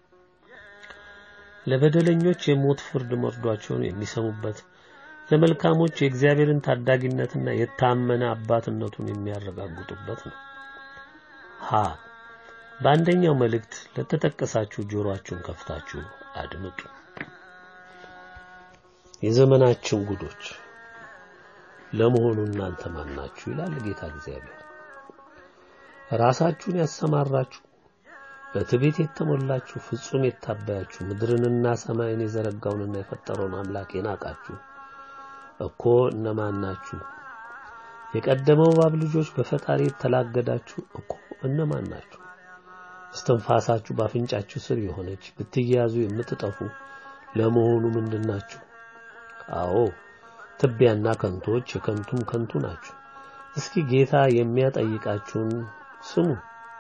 ለበደለኞች የሞት ፍርድ መርዷቸውን የሚሰሙበት ለመልካሞች የእግዚአብሔርን ታዳጊነትና የታመነ አባትነቱን የሚያረጋግጡበት ነው። ሀ በአንደኛው መልእክት ለተጠቀሳችሁ ጆሮአችሁን ከፍታችሁ አድምጡ። የዘመናችን ጉዶች ለመሆኑ እናንተ ማን ናችሁ? ይላል ጌታ እግዚአብሔር። ራሳችሁን ያሰማራችሁ በትዕቢት የተሞላችሁ ፍጹም የታበያችሁ ምድርንና ሰማይን የዘረጋውንና የፈጠረውን አምላክ የናቃችሁ እኮ እነማን ናችሁ? የቀደመው እባብ ልጆች በፈጣሪ የተላገዳችሁ እኮ እነማን ናችሁ? እስትንፋሳችሁ በአፍንጫችሁ ስር የሆነች ብትያዙ የምትጠፉ ለመሆኑ ምንድናችሁ? አዎ ትቢያና ከንቶች የከንቱም ከንቱ ናችሁ። እስኪ ጌታ የሚያጠይቃችሁን ስሙ።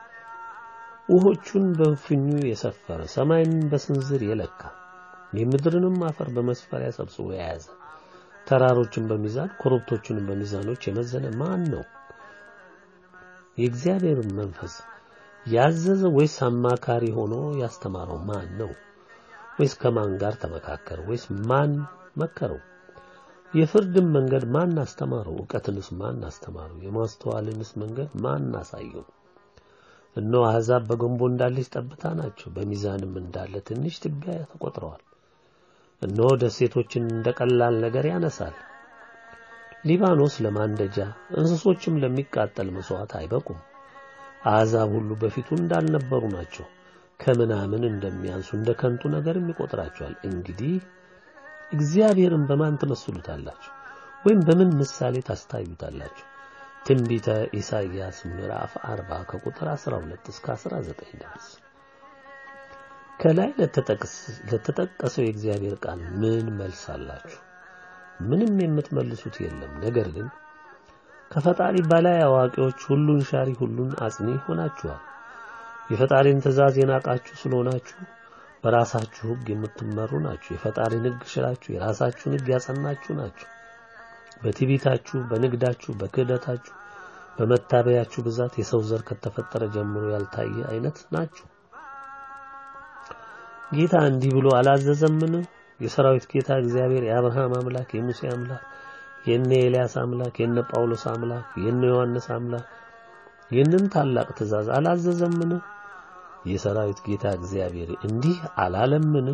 ውሆቹን በፍኙ የሰፈረ ሰማይን በስንዝር የለካ የምድርንም አፈር በመስፈሪያ ሰብስቦ የያዘ ተራሮችን በሚዛን ኮረብቶቹንም በሚዛኖች የመዘነ ማን ነው? የእግዚአብሔርን መንፈስ ያዘዘ ወይስ አማካሪ ሆኖ ያስተማረው ማን ነው? ወይስ ከማን ጋር ተመካከረ? ወይስ ማን መከረው? የፍርድን መንገድ ማን አስተማረው? ዕውቀትንስ ማን አስተማረው? የማስተዋልንስ መንገድ ማን አሳየው? እነሆ አሕዛብ በገንቦ እንዳለች ጠብታ ናቸው፣ በሚዛንም እንዳለ ትንሽ ትቢያ ተቆጥረዋል። እነሆ ደሴቶችን እንደ ቀላል ነገር ያነሳል። ሊባኖስ ለማንደጃ እንስሶችም ለሚቃጠል መስዋዕት አይበቁም። አሕዛብ ሁሉ በፊቱ እንዳልነበሩ ናቸው። ከምናምን እንደሚያንሱ እንደ ከንቱ ነገርም ይቆጥራቸዋል። እንግዲህ እግዚአብሔርን በማን ትመስሉታላችሁ? ወይም በምን ምሳሌ ታስታዩታላችሁ? ትንቢተ ኢሳይያስ ምዕራፍ 40 ከቁጥር 12 እስከ 19 ድረስ። ከላይ ለተጠቀሰው የእግዚአብሔር ቃል ምን መልስ አላችሁ? ምንም የምትመልሱት የለም። ነገር ግን ከፈጣሪ በላይ አዋቂዎች፣ ሁሉን ሻሪ፣ ሁሉን አጽኒ ሆናችኋል። የፈጣሪን ትእዛዝ የናቃችሁ ስለሆናችሁ በራሳችሁ ሕግ የምትመሩ ናችሁ። የፈጣሪን ሕግ ሽራችሁ የራሳችሁን ሕግ ያጸናችሁ ናችሁ። በትዕቢታችሁ፣ በንግዳችሁ፣ በክህደታችሁ፣ በመታበያችሁ ብዛት የሰው ዘር ከተፈጠረ ጀምሮ ያልታየ አይነት ናችሁ። ጌታ እንዲህ ብሎ አላዘዘምን? የሰራዊት ጌታ እግዚአብሔር የአብርሃም አምላክ፣ የሙሴ አምላክ፣ የነ ኤልያስ አምላክ፣ የነ ጳውሎስ አምላክ፣ የነ ዮሐንስ አምላክ ይህንን ታላቅ ትእዛዝ አላዘዘምን? የሰራዊት ጌታ እግዚአብሔር እንዲህ አላለምን?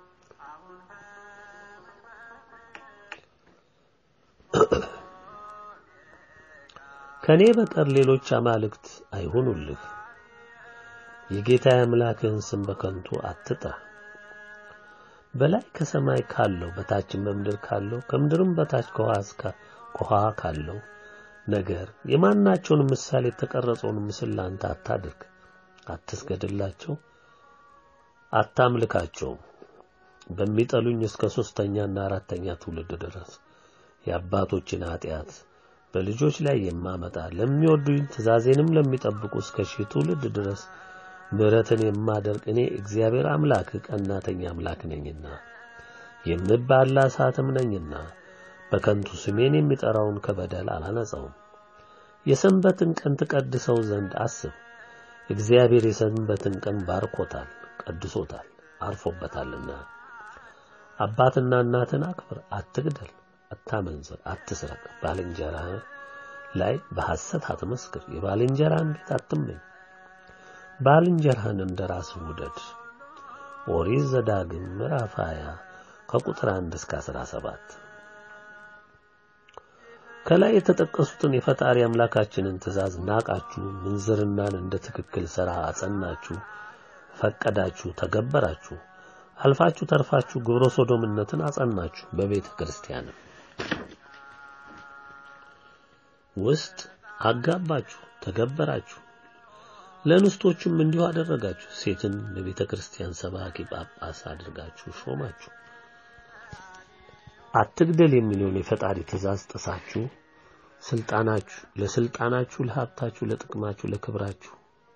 ከኔ በቀር ሌሎች አማልክት አይሆኑልህ። የጌታ አምላክህን ስም በከንቱ አትጥራ። በላይ ከሰማይ ካለው በታችም በምድር ካለው ከምድርም በታች ከውሃ እስከ ከውሃ ካለው ነገር የማናቸውን ምሳሌ የተቀረጸውን ምስል ላንተ አታድርግ። አትስገድላቸው፣ አታምልካቸውም። በሚጠሉኝ እስከ ሶስተኛና አራተኛ ትውልድ ድረስ የአባቶችን ኃጢአት በልጆች ላይ የማመጣ ለሚወዱኝ ትእዛዜንም ለሚጠብቁ እስከ ሺህ ትውልድ ድረስ ምሕረትን የማደርግ እኔ እግዚአብሔር አምላክ ቀናተኛ አምላክ ነኝና የምባላ እሳትም ነኝና በከንቱ ስሜን የሚጠራውን ከበደል አላነጻውም። የሰንበትን ቀን ትቀድሰው ዘንድ አስብ። እግዚአብሔር የሰንበትን ቀን ባርኮታል፣ ቀድሶታል፣ አርፎበታልና። አባትና እናትን አክብር፣ አትግደል፣ አታመንዝር፣ አትስረቅ፣ ባልንጀራህ ላይ በሐሰት አትመስክር፣ የባልንጀራህን ቤት አትመኝ፣ ባልንጀራህን እንደ ራስህ ውደድ። ኦሪት ዘዳግም ምዕራፍ 20 ከቁጥር 1 እስከ 17 ከላይ የተጠቀሱትን የፈጣሪ አምላካችንን ትእዛዝ ናቃችሁ፣ ምንዝርናን እንደ ትክክል ሥራ አጸናችሁ፣ ፈቀዳችሁ፣ ተገበራችሁ። አልፋችሁ ተርፋችሁ ግብረ ሶዶምነትን አጸናችሁ። በቤተ ክርስቲያንም ውስጥ አጋባችሁ፣ ተገበራችሁ። ለንስቶችም እንዲሁ አደረጋችሁ። ሴትን ለቤተ ክርስቲያን ሰባኪ ጳጳስ አድርጋችሁ ሾማችሁ። አትግደል የሚለውን የፈጣሪ ትእዛዝ ጥሳችሁ ስልጣናችሁ ለስልጣናችሁ፣ ለሀብታችሁ፣ ለጥቅማችሁ፣ ለክብራችሁ፣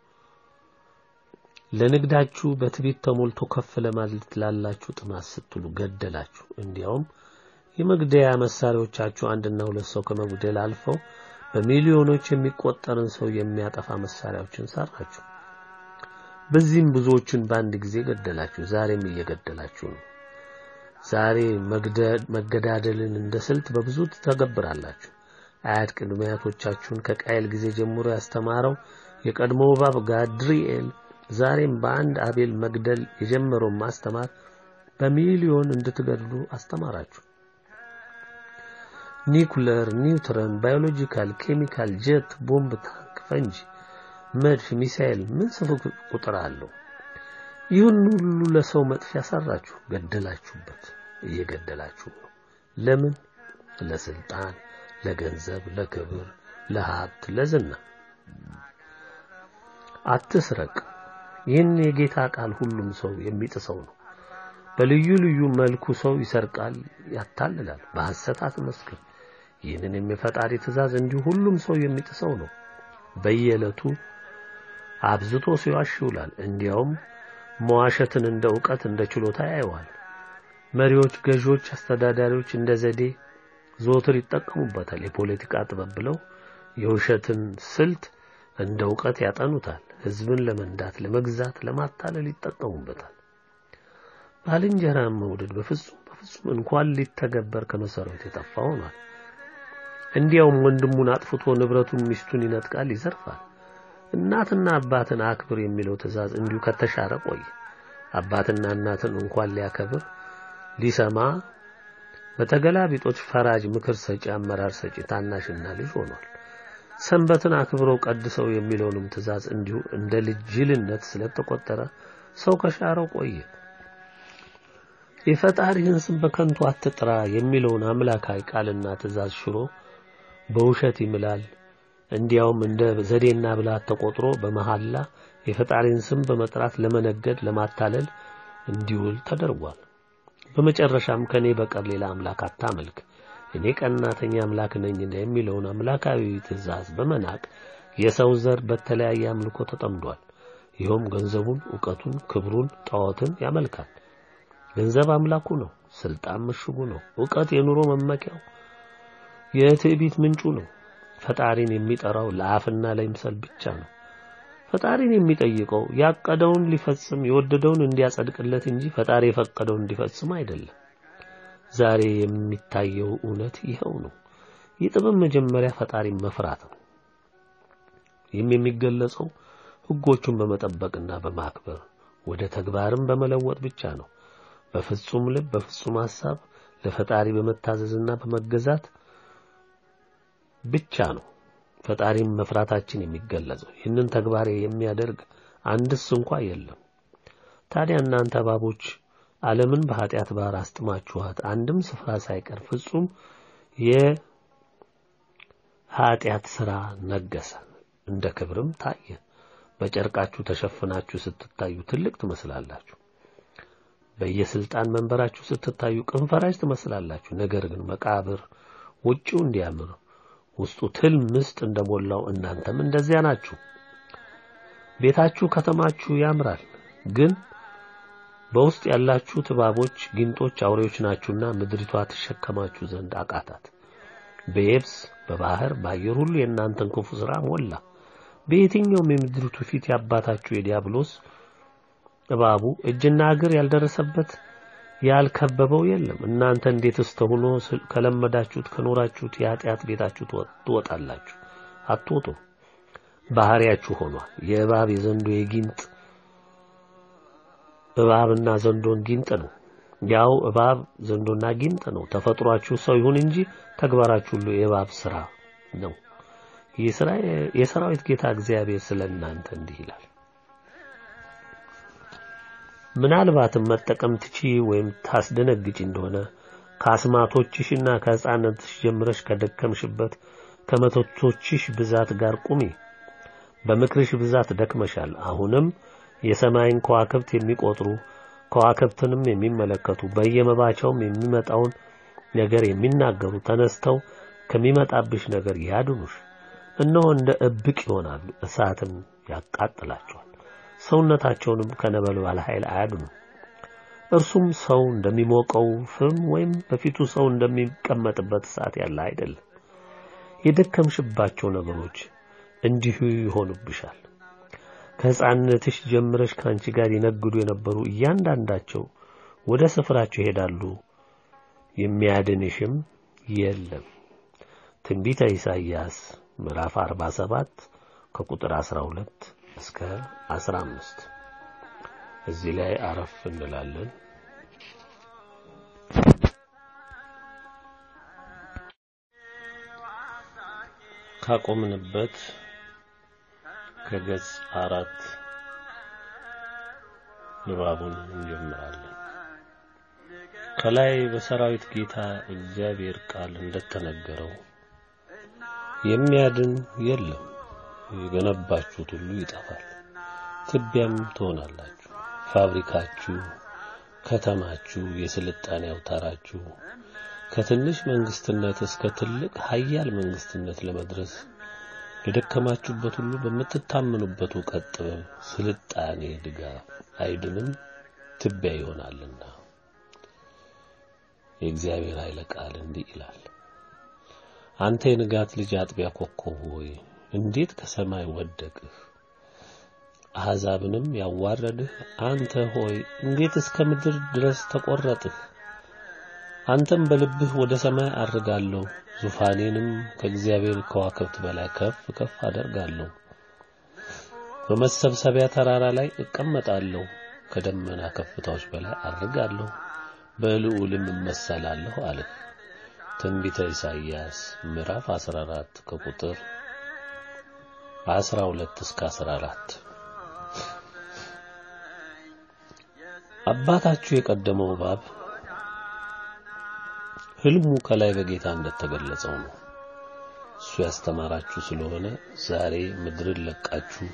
ለንግዳችሁ በትዕቢት ተሞልቶ ከፍ ለማለት ላላችሁ ጥማት ስትሉ ገደላችሁ። እንዲያውም የመግደያ መሳሪያዎቻችሁ አንድና ሁለት ሰው ከመግደል አልፈው በሚሊዮኖች የሚቆጠርን ሰው የሚያጠፋ መሳሪያዎችን ሰራችሁ። በዚህም ብዙዎችን በአንድ ጊዜ ገደላችሁ። ዛሬም እየገደላችሁ ነው። ዛሬ መገዳደልን እንደ ስልት በብዙ ትተገብራላችሁ። አያት ቅድመ አያቶቻችሁን ከቃየል ጊዜ ጀምሮ ያስተማረው የቀድሞ እባብ ጋድሪኤል ዛሬም በአንድ አቤል መግደል የጀመረውን ማስተማር በሚሊዮን እንድትገድሉ አስተማራችሁ። ኒኩለር፣ ኒውትረን፣ ባዮሎጂካል፣ ኬሚካል፣ ጀት፣ ቦምብ፣ ታንክ፣ ፈንጂ፣ መድፍ፣ ሚሳኤል ምን ስፍር ቁጥር አለው? ይህን ሁሉ ለሰው መጥፊያ ሰራችሁ፣ ገደላችሁበት፣ እየገደላችሁ ነው። ለምን? ለስልጣን፣ ለገንዘብ፣ ለክብር፣ ለሀብት፣ ለዝና። አትስረቅ። ይህን የጌታ ቃል ሁሉም ሰው የሚጥሰው ነው። በልዩ ልዩ መልኩ ሰው ይሰርቃል፣ ያታልላል። በሐሰት አትመስክር። ይህንን የፈጣሪ ትእዛዝ እንዲሁ ሁሉም ሰው የሚጥሰው ነው። በየዕለቱ አብዝቶ ሲዋሽ ይውላል። እንዲያውም መዋሸትን እንደ ዕውቀት እንደ ችሎታ ያየዋል። መሪዎች፣ ገዢዎች፣ አስተዳዳሪዎች እንደ ዘዴ ዘወትር ይጠቀሙበታል። የፖለቲካ ጥበብ ብለው የውሸትን ስልት እንደ ዕውቀት ያጠኑታል። ሕዝብን ለመንዳት፣ ለመግዛት፣ ለማታለል ይጠቀሙበታል። ባልንጀራን መውደድ በፍጹም በፍጹም እንኳን ሊተገበር ከመሰረቱ የጠፋ ሆኗል። እንዲያውም ወንድሙን አጥፍቶ ንብረቱን፣ ሚስቱን ይነጥቃል፣ ይዘርፋል። እናትና አባትን አክብር የሚለው ትእዛዝ እንዲሁ ከተሻረ ቆየ። አባትና እናትን እንኳን ሊያከብር ሊሰማ በተገላቢጦች ፈራጅ፣ ምክር ሰጪ፣ አመራር ሰጪ ታናሽና ልጅ ሆኗል። ሰንበትን አክብረው ቀድሰው የሚለውንም ትእዛዝ እንዲሁ እንደ ልጅ ጅልነት ስለተቆጠረ ሰው ከሻረው ቆየ። የፈጣሪህን ስም በከንቱ አትጥራ የሚለውን አምላካዊ ቃልና ትእዛዝ ሽሮ በውሸት ይምላል። እንዲያውም እንደ ዘዴና ብልሃት ተቆጥሮ በመሐላ የፈጣሪን ስም በመጥራት ለመነገድ፣ ለማታለል እንዲውል ተደርጓል። በመጨረሻም ከኔ በቀር ሌላ አምላክ አታመልክ እኔ ቀናተኛ አምላክ ነኝና የሚለውን አምላካዊ ትእዛዝ በመናቅ የሰው ዘር በተለያየ አምልኮ ተጠምዷል። ይኸውም ገንዘቡን፣ ዕውቀቱን፣ ክብሩን፣ ጣዖትን ያመልካል። ገንዘብ አምላኩ ነው። ስልጣን ምሽጉ ነው። ዕውቀት የኑሮ መመኪያው፣ የትዕቢት ምንጩ ነው። ፈጣሪን የሚጠራው ለአፍና ለይምሰል ብቻ ነው። ፈጣሪን የሚጠይቀው ያቀደውን ሊፈጽም የወደደውን እንዲያጸድቅለት እንጂ ፈጣሪ የፈቀደውን እንዲፈጽም አይደለም። ዛሬ የሚታየው እውነት ይኸው ነው። የጥበብ መጀመሪያ ፈጣሪን መፍራት ነው። ይህም የሚገለጸው ሕጎቹን በመጠበቅና በማክበር ወደ ተግባርም በመለወጥ ብቻ ነው። በፍጹም ልብ፣ በፍጹም ሐሳብ ለፈጣሪ በመታዘዝና በመገዛት ብቻ ነው ፈጣሪን መፍራታችን የሚገለጸው። ይህንን ተግባር የሚያደርግ አንድስ እንኳ የለም። ታዲያ እናንተ እባቦች ዓለምን በኃጢአት ባህር አስጥማችኋት አንድም ስፍራ ሳይቀር ፍጹም የኃጢአት ሥራ ነገሰ፣ እንደ ክብርም ታየ። በጨርቃችሁ ተሸፍናችሁ ስትታዩ ትልቅ ትመስላላችሁ። በየስልጣን መንበራችሁ ስትታዩ ቅንፈራጅ ትመስላላችሁ። ነገር ግን መቃብር ውጪው እንዲያምር ውስጡ ትል ምስጥ እንደሞላው እናንተም እንደዚያ ናችሁ። ቤታችሁ ከተማችሁ ያምራል፣ ግን በውስጥ ያላችሁት እባቦች፣ ጊንጦች፣ አውሬዎች ናችሁና ምድሪቷ ትሸከማችሁ ዘንድ አቃታት። በየብስ በባህር በአየር ሁሉ የእናንተን ክፉ ሥራ ሞላ። በየትኛውም የምድሪቱ ፊት ያባታችሁ የዲያብሎስ እባቡ እጅና እግር ያልደረሰበት ያልከበበው የለም። እናንተ እንዴትስ ተሆኖ ከለመዳችሁት ከኖራችሁት የኃጢአት ቤታችሁ ትወጣላችሁ? አትወጡም። ባህሪያችሁ ሆኗል። የእባብ የዘንዶ የጊንጥ እባብና ዘንዶን ጊንጥ ነው። ያው እባብ ዘንዶና ጊንጥ ነው። ተፈጥሯችሁ ሰው ይሁን እንጂ ተግባራችሁ ሁሉ የእባብ ስራ ነው። የሰራዊት ጌታ እግዚአብሔር ስለ እናንተ እንዲህ ይላል። ምናልባትም መጠቀም ትቺ ወይም ታስደነግጪ እንደሆነ ከአስማቶችሽና ከሕፃንነትሽ ጀምረሽ ከደከምሽበት ከመተቶችሽ ብዛት ጋር ቁሚ። በምክርሽ ብዛት ደክመሻል። አሁንም የሰማይን ከዋክብት የሚቆጥሩ ከዋክብትንም የሚመለከቱ በየመባቻውም የሚመጣውን ነገር የሚናገሩ ተነስተው ከሚመጣብሽ ነገር ያድኑሽ። እነሆ እንደ እብቅ ይሆናሉ፣ እሳትም ያቃጥላቸዋል፣ ሰውነታቸውንም ከነበልባል ኃይል አያድኑ። እርሱም ሰው እንደሚሞቀው ፍም ወይም በፊቱ ሰው እንደሚቀመጥበት እሳት ያለ አይደለም። የደከምሽባቸው ነገሮች እንዲሁ ይሆኑብሻል። ከሕፃንነትሽ ጀምረሽ ከአንቺ ጋር ይነግዱ የነበሩ እያንዳንዳቸው ወደ ስፍራቸው ይሄዳሉ፣ የሚያድንሽም የለም። ትንቢተ ኢሳይያስ ምዕራፍ 47 ከቁጥር 12 እስከ 15። እዚህ ላይ አረፍ እንላለን። ካቆምንበት ከገጽ አራት ንባቡን እንጀምራለን። ከላይ በሰራዊት ጌታ እግዚአብሔር ቃል እንደተነገረው የሚያድን የለም፣ የገነባችሁት ሁሉ ይጠፋል፣ ትቢያም ትሆናላችሁ። ፋብሪካችሁ፣ ከተማችሁ፣ የስልጣኔ አውታራችሁ ከትንሽ መንግስትነት እስከ ትልቅ ሀያል መንግስትነት ለመድረስ የደከማችሁበት ሁሉ በምትታመኑበት እውቀት፣ ጥበብ፣ ስልጣኔ ድጋፍ አይድንም፣ ትቢያ ይሆናልና። የእግዚአብሔር ኃይለ ቃል እንዲህ ይላል። አንተ የንጋት ልጅ አጥቢያ ኮከብ ሆይ እንዴት ከሰማይ ወደቅህ? አሕዛብንም ያዋረድህ አንተ ሆይ እንዴት እስከ ምድር ድረስ ተቈረጥህ? አንተም በልብህ ወደ ሰማይ አርጋለሁ፣ ዙፋኔንም ከእግዚአብሔር ከዋክብት በላይ ከፍ ከፍ አደርጋለሁ። በመሰብሰቢያ ተራራ ላይ እቀመጣለሁ፣ ከደመና ከፍታዎች በላይ አርጋለሁ፣ በልዑልም እመሰላለሁ አልህ። ትንቢተ ኢሳይያስ ምዕራፍ 14 ከቁጥር 12 እስከ 14። አባታችሁ የቀደመው እባብ ሕልሙ ከላይ በጌታ እንደተገለጸው ነው። እሱ ያስተማራችሁ ስለሆነ ዛሬ ምድርን ለቃችሁ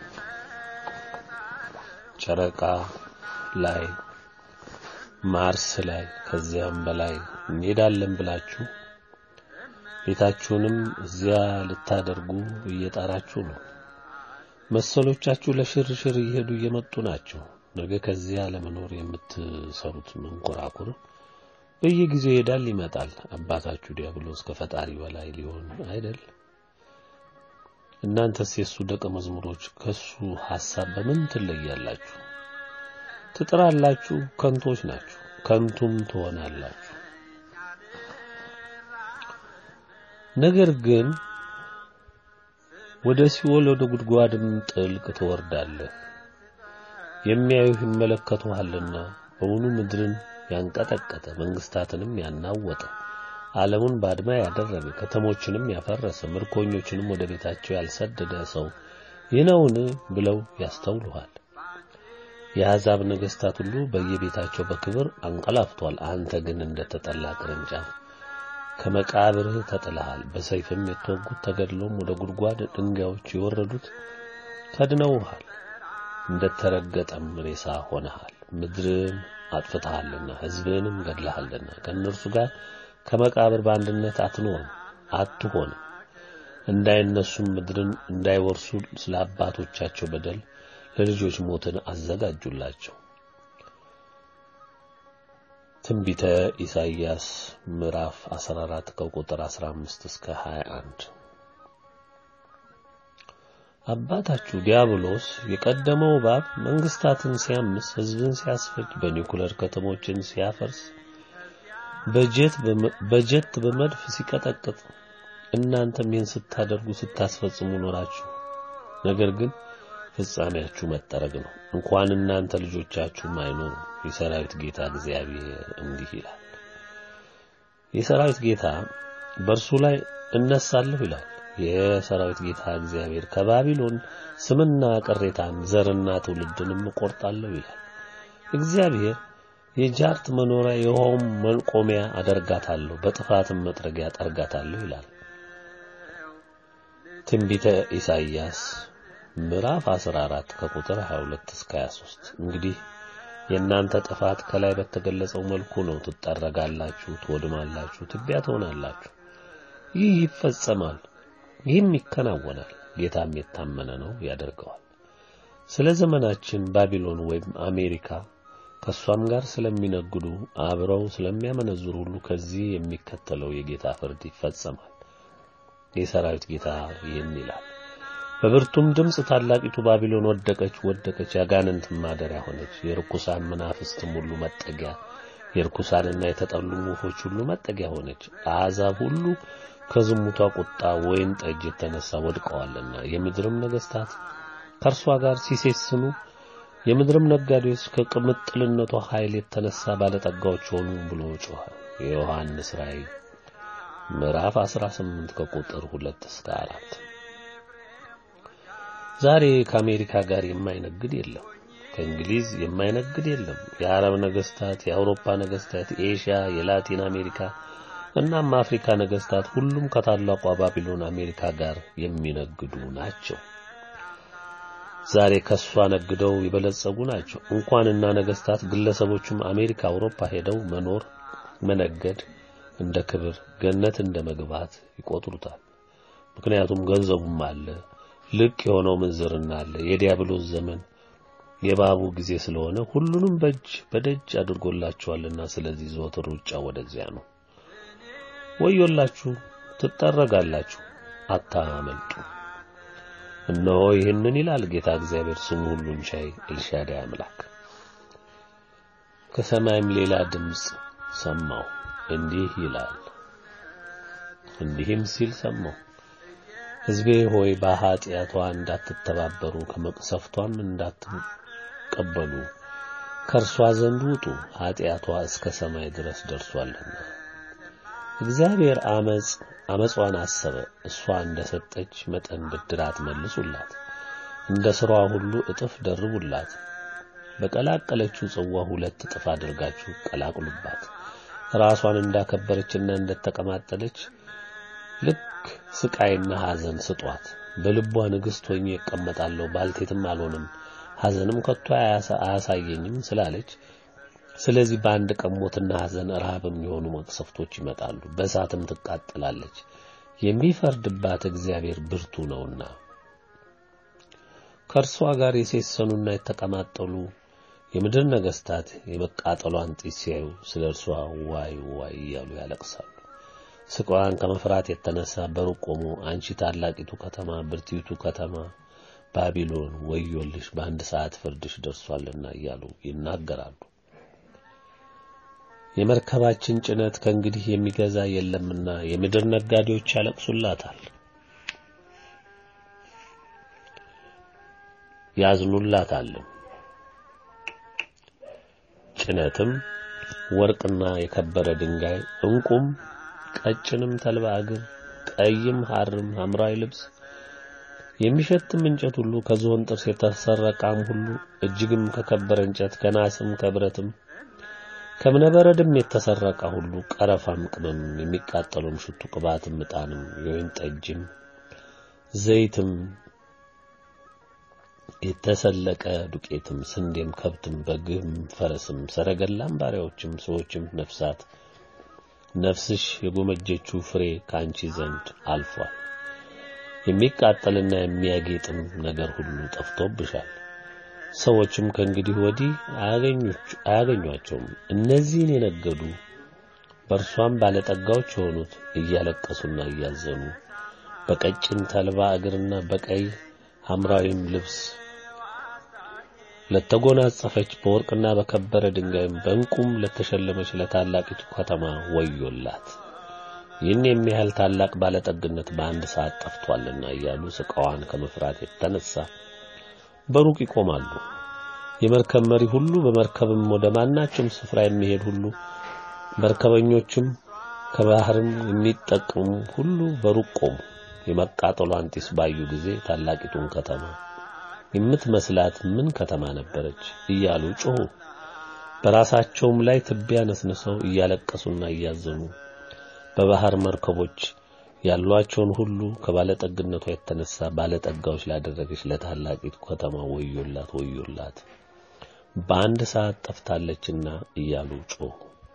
ጨረቃ ላይ ማርስ ላይ ከዚያም በላይ እንሄዳለን ብላችሁ ቤታችሁንም እዚያ ልታደርጉ እየጣራችሁ ነው። መሰሎቻችሁ ለሽርሽር እየሄዱ እየመጡ ናቸው። ነገ ከዚያ ለመኖር የምትሰሩት መንኮራኩር በየጊዜው ይሄዳል ይመጣል። አባታችሁ ዲያብሎስ ከፈጣሪ በላይ ሊሆን አይደል? እናንተስ የሱ ደቀ መዝሙሮች ከሱ ሐሳብ በምን ትለያላችሁ? ትጥራላችሁ፣ ከንቶች ናችሁ፣ ከንቱም ትሆናላችሁ። ነገር ግን ወደ ሲኦል ወደ ጉድጓድም ጥልቅ ትወርዳለህ። የሚያዩህ ይመለከቱሃልና በውኑ ምድርን ያንቀጠቀጠ መንግስታትንም ያናወጠ ዓለሙን ባድማ ያደረገ ከተሞችንም ያፈረሰ ምርኮኞችንም ወደ ቤታቸው ያልሰደደ ሰው ይህ ነውን ብለው ያስተውሉሃል። የአሕዛብ ነገሥታት ሁሉ በየቤታቸው በክብር አንቀላፍቷል። አንተ ግን እንደ ተጠላ ቅርንጫፍ ከመቃብርህ ተጥለሃል። በሰይፍም የተወጉት ተገድሎም ወደ ጉድጓድ ድንጋዮች የወረዱት ከድነውሃል። እንደ ተረገጠም ሬሳ ሆነሃል። ምድርን አጥፍተሃልና ሕዝብንም ገድለሃልና ከእነርሱ ጋር ከመቃብር በአንድነት አትኖርም አትሆንም። እንዳይነሱም ምድርን እንዳይወርሱ ስለ አባቶቻቸው በደል ለልጆች ሞትን አዘጋጁላቸው። ትንቢተ ኢሳይያስ ምዕራፍ 14 ከቁጥር 15 እስከ 21 አባታችሁ ዲያብሎስ የቀደመው እባብ መንግስታትን ሲያምስ፣ ሕዝብን ሲያስፈጅ፣ በኒኩለር ከተሞችን ሲያፈርስ፣ በጀት በጀት በመድፍ ሲቀጠቅጥ እናንተም ይህን ስታደርጉ ስታስፈጽሙ ኖራችሁ። ነገር ግን ፍጻሜያችሁ መጠረግ ነው። እንኳን እናንተ ልጆቻችሁም አይኖሩ። የሰራዊት ጌታ እግዚአብሔር እንዲህ ይላል። የሰራዊት ጌታ በእርሱ ላይ እነሳለሁ ይላል። የሰራዊት ጌታ እግዚአብሔር ከባቢሎን ስምና ቅሬታን ዘርና ትውልድንም እቆርጣለሁ ይላል። እግዚአብሔር የጃርት መኖሪያ የውሃውም መቆሚያ አደርጋታለሁ፣ በጥፋትም መጥረጊያ ጠርጋታለሁ ይላል። ትንቢተ ኢሳይያስ ምዕራፍ 14 ከቁጥር 22 እስከ 23። እንግዲህ የእናንተ ጥፋት ከላይ በተገለጸው መልኩ ነው። ትጠረጋላችሁ፣ ትወድማላችሁ፣ ትቢያ ትሆናላችሁ። ይህ ይፈጸማል፣ ይህም ይከናወናል። ጌታም የታመነ ነው ያደርገዋል። ስለ ዘመናችን ባቢሎን ወይም አሜሪካ ከእሷም ጋር ስለሚነግዱ አብረው ስለሚያመነዝሩ ሁሉ ከዚህ የሚከተለው የጌታ ፍርድ ይፈጸማል። የሰራዊት ጌታ ይህን ይላል። በብርቱም ድምፅ ታላቂቱ ባቢሎን ወደቀች ወደቀች፣ ያጋንንት ማደሪያ ሆነች፣ የርኩሳን መናፍስትም ሁሉ መጠጊያ፣ የርኩሳንና የተጠሉ ወፎች ሁሉ መጠጊያ ሆነች። አሕዛብ ሁሉ ከዝሙቷ ቁጣ ወይን ጠጅ የተነሳ ወድቀዋልና የምድርም ነገሥታት ከእርሷ ጋር ሲሴስኑ የምድርም ነጋዴዎች ከቅምጥልነቷ ኃይል የተነሳ ባለጠጋዎች ሆኑ ብሎ ጮኸ። የዮሐንስ ራእይ ምዕራፍ 18 ከቁጥር 2 እስከ 4። ዛሬ ከአሜሪካ ጋር የማይነግድ የለም። ከእንግሊዝ የማይነግድ የለም። የአረብ ነገስታት፣ የአውሮፓ ነገስታት፣ የኤሽያ፣ የላቲን አሜሪካ እናም አፍሪካ ነገስታት ሁሉም ከታላቋ ባቢሎን አሜሪካ ጋር የሚነግዱ ናቸው። ዛሬ ከሷ ነግደው የበለጸጉ ናቸው። እንኳንና ነገስታት ግለሰቦችም አሜሪካ፣ አውሮፓ ሄደው መኖር መነገድ እንደ ክብር ገነት እንደ መግባት ይቆጥሩታል። ምክንያቱም ገንዘቡም አለ፣ ልቅ የሆነው ምንዝርና አለ። የዲያብሎስ ዘመን የባቡ ጊዜ ስለሆነ ሁሉንም በእጅ በደጅ አድርጎላቸዋልና ስለዚህ ዘወትር ሩጫ ወደዚያ ነው። ወዮላችሁ፣ ትጠረጋላችሁ፣ አታመልጡ። እነሆ ይህንን ይላል ጌታ እግዚአብሔር ስሙ ሁሉን ቻይ ኤልሻዳይ አምላክ። ከሰማይም ሌላ ድምፅ ሰማሁ እንዲህ ይላል፣ እንዲህም ሲል ሰማሁ፣ ሕዝቤ ሆይ በኃጢአቷ እንዳትተባበሩ ከመቅሰፍቷም እንዳትቀበሉ ከእርሷ ዘንድ ውጡ፣ ኃጢአቷ እስከ ሰማይ ድረስ ደርሷልና። እግዚአብሔር አመጽ አመጿን አሰበ። እሷ እንደ ሰጠች መጠን ብድራት መልሱላት፣ እንደ ሥራዋ ሁሉ እጥፍ ደርቡላት። በቀላቀለችው ጽዋ ሁለት እጥፍ አድርጋችሁ ቀላቅሉባት። ራሷን እንዳከበረችና እንደተቀማጠለች ልክ ስቃይና ሐዘን ስጧት። በልቧ ንግሥት ሆኜ እቀመጣለሁ ባልቴትም አልሆንም ሐዘንም ከቶ አያሳየኝም ስላለች ስለዚህ በአንድ ቀን ሞትና ሐዘን ረሃብም የሆኑ መቅሰፍቶች ይመጣሉ፣ በእሳትም ትቃጠላለች። የሚፈርድባት እግዚአብሔር ብርቱ ነውና ከእርሷ ጋር የሴሰኑና የተቀማጠሉ የምድር ነገሥታት የመቃጠሏን ጢስ ሲያዩ ስለ እርሷ ዋይ ዋይ እያሉ ያለቅሳሉ። ስቃዋን ከመፍራት የተነሳ በሩቅ ቆሞ አንቺ ታላቂቱ ከተማ ብርቲቱ ከተማ ባቢሎን ወዮልሽ፣ በአንድ ሰዓት ፍርድሽ ደርሷልና እያሉ ይናገራሉ። የመርከባችን ጭነት ከእንግዲህ የሚገዛ የለምና የምድር ነጋዴዎች ያለቅሱላታል፣ ያዝኑላታልም። ጭነትም ወርቅና የከበረ ድንጋይ ዕንቁም ቀጭንም ተልባ እግር ቀይም ሐርም ሐምራዊ ልብስ የሚሸትም እንጨት ሁሉ ከዝሆን ጥርስ የተሰራ ዕቃም ሁሉ እጅግም ከከበረ እንጨት ከናስም ከብረትም ከእብነበረድም የተሰራ ዕቃ ሁሉ ቀረፋም ቅመም የሚቃጠለውም ሽቱ ቅባትም ዕጣንም የወይን ጠጅም ዘይትም የተሰለቀ ዱቄትም ስንዴም ከብትም በግም ፈረስም ሰረገላም ባሪያዎችም ሰዎችም ነፍሳት ነፍስሽ የጎመጀችው ፍሬ ከአንቺ ዘንድ አልፏል። የሚቃጠልና የሚያጌጥም ነገር ሁሉ ጠፍቶብሻል። ሰዎችም ከእንግዲህ ወዲህ አያገኟቸውም። እነዚህን የነገዱ በእርሷም ባለጠጋዎች የሆኑት እያለቀሱና እያዘኑ በቀጭን ተልባ እግርና በቀይ ሐምራዊም ልብስ ለተጎናጸፈች በወርቅና በከበረ ድንጋይም በዕንቁም ለተሸለመች ለታላቂቱ ከተማ ወዮላት፣ ይህን የሚያህል ታላቅ ባለጠግነት በአንድ ሰዓት ጠፍቷልና እያሉ ስቃዋን ከመፍራት የተነሳ በሩቅ ይቆማሉ። የመርከብ መሪ ሁሉ በመርከብም ወደ ማናቸውም ስፍራ የሚሄድ ሁሉ መርከበኞችም ከባህርም የሚጠቀሙ ሁሉ በሩቅ ቆሙ። የመቃጠሏን ጢስ ባዩ ጊዜ ታላቂቱን ከተማ የምትመስላት ምን ከተማ ነበረች እያሉ ጮሁ። በራሳቸውም ላይ ትቢያ ነስንሰው እያለቀሱና እያዘኑ በባህር መርከቦች ያሏቸውን ሁሉ ከባለጠግነቷ የተነሳ ባለጠጋዎች ላደረገች ለታላቂቱ ከተማ ወዮላት ወዮላት በአንድ ሰዓት ጠፍታለችና እያሉ ጮሁ።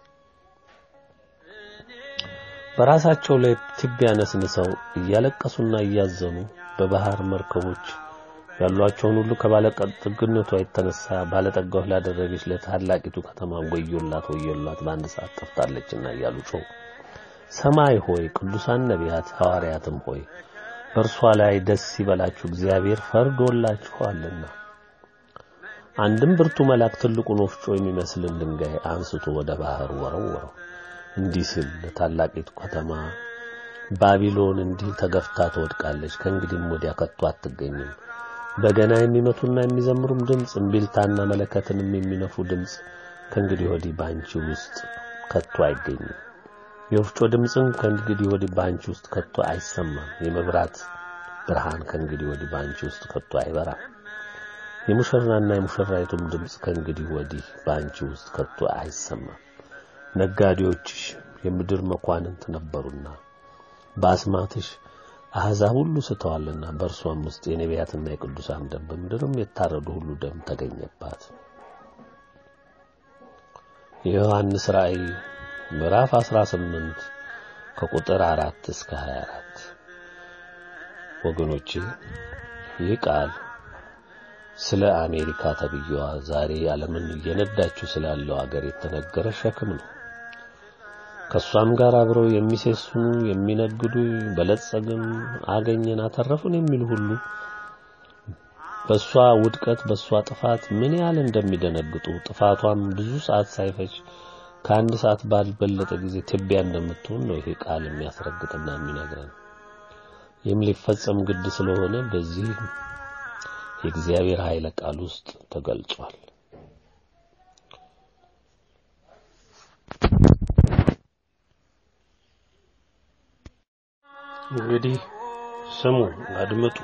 በራሳቸው ላይ ትቢያ ነስንሰው እያለቀሱና እያዘኑ በባህር መርከቦች ያሏቸውን ሁሉ ከባለጠግነቷ የተነሳ ባለጠጋዎች ላደረገች ለታላቂቱ ከተማ ወዮላት ወዮላት በአንድ ሰዓት ጠፍታለችና እያሉ ጮሁ። ሰማይ ሆይ ቅዱሳን ነቢያት ሐዋርያትም ሆይ በእርሷ ላይ ደስ ይበላችሁ፣ እግዚአብሔር ፈርዶላችኋልና። አንድም ብርቱ መልአክ ትልቁን ወፍጮ የሚመስልን ድንጋይ አንስቶ ወደ ባህር ወረወረው። እንዲህ ሲል ለታላቂቱ ከተማ ባቢሎን እንዲህ ተገፍታ ትወድቃለች፣ ከእንግዲህም ወዲያ ከቶ አትገኝም። በገና የሚመቱና የሚዘምሩም ድምፅ፣ እምቢልታና መለከትንም የሚነፉ ድምፅ ከእንግዲህ ወዲህ በአንቺ ውስጥ ከቶ አይገኝም። የወፍጮ ድምፅም ከእንግዲህ ወዲህ በአንቺ ውስጥ ከቶ አይሰማም። የመብራት ብርሃን ከእንግዲህ ወዲህ በአንቺ ውስጥ ከቶ አይበራም። የሙሽራና የሙሽራይቱም ድምፅ ከእንግዲህ ወዲህ በአንቺ ውስጥ ከቶ አይሰማም። ነጋዴዎችሽ የምድር መኳንንት ነበሩና በአስማትሽ አሕዛብ ሁሉ ስተዋልና በእርሷም ውስጥ የነቢያትና የቅዱሳን ደም በምድርም የታረዱ ሁሉ ደም ተገኘባት። የዮሐንስ ራእይ ምዕራፍ 18 ከቁጥር 4 እስከ 24። ወገኖቼ ይህ ቃል ስለ አሜሪካ ተብዬዋ ዛሬ ዓለምን እየነዳችው ስላለው አገር የተነገረ ሸክም ነው። ከሷም ጋር አብረው የሚሴስኑ የሚነግዱ፣ በለጸግን፣ አገኘን፣ አተረፉን የሚሉ ሁሉ በሷ ውድቀት በሷ ጥፋት ምን ያህል እንደሚደነግጡ ጥፋቷም ብዙ ሰዓት ሳይፈጅ ከአንድ ሰዓት ባልበለጠ ጊዜ ትቢያ እንደምትሆን ነው ይሄ ቃል የሚያስረግጥና የሚነግረን። ይህም ሊፈጸም ግድ ስለሆነ በዚህ የእግዚአብሔር ኃይለ ቃል ውስጥ ተገልጿል። እንግዲህ ስሙ፣ አድምጡ።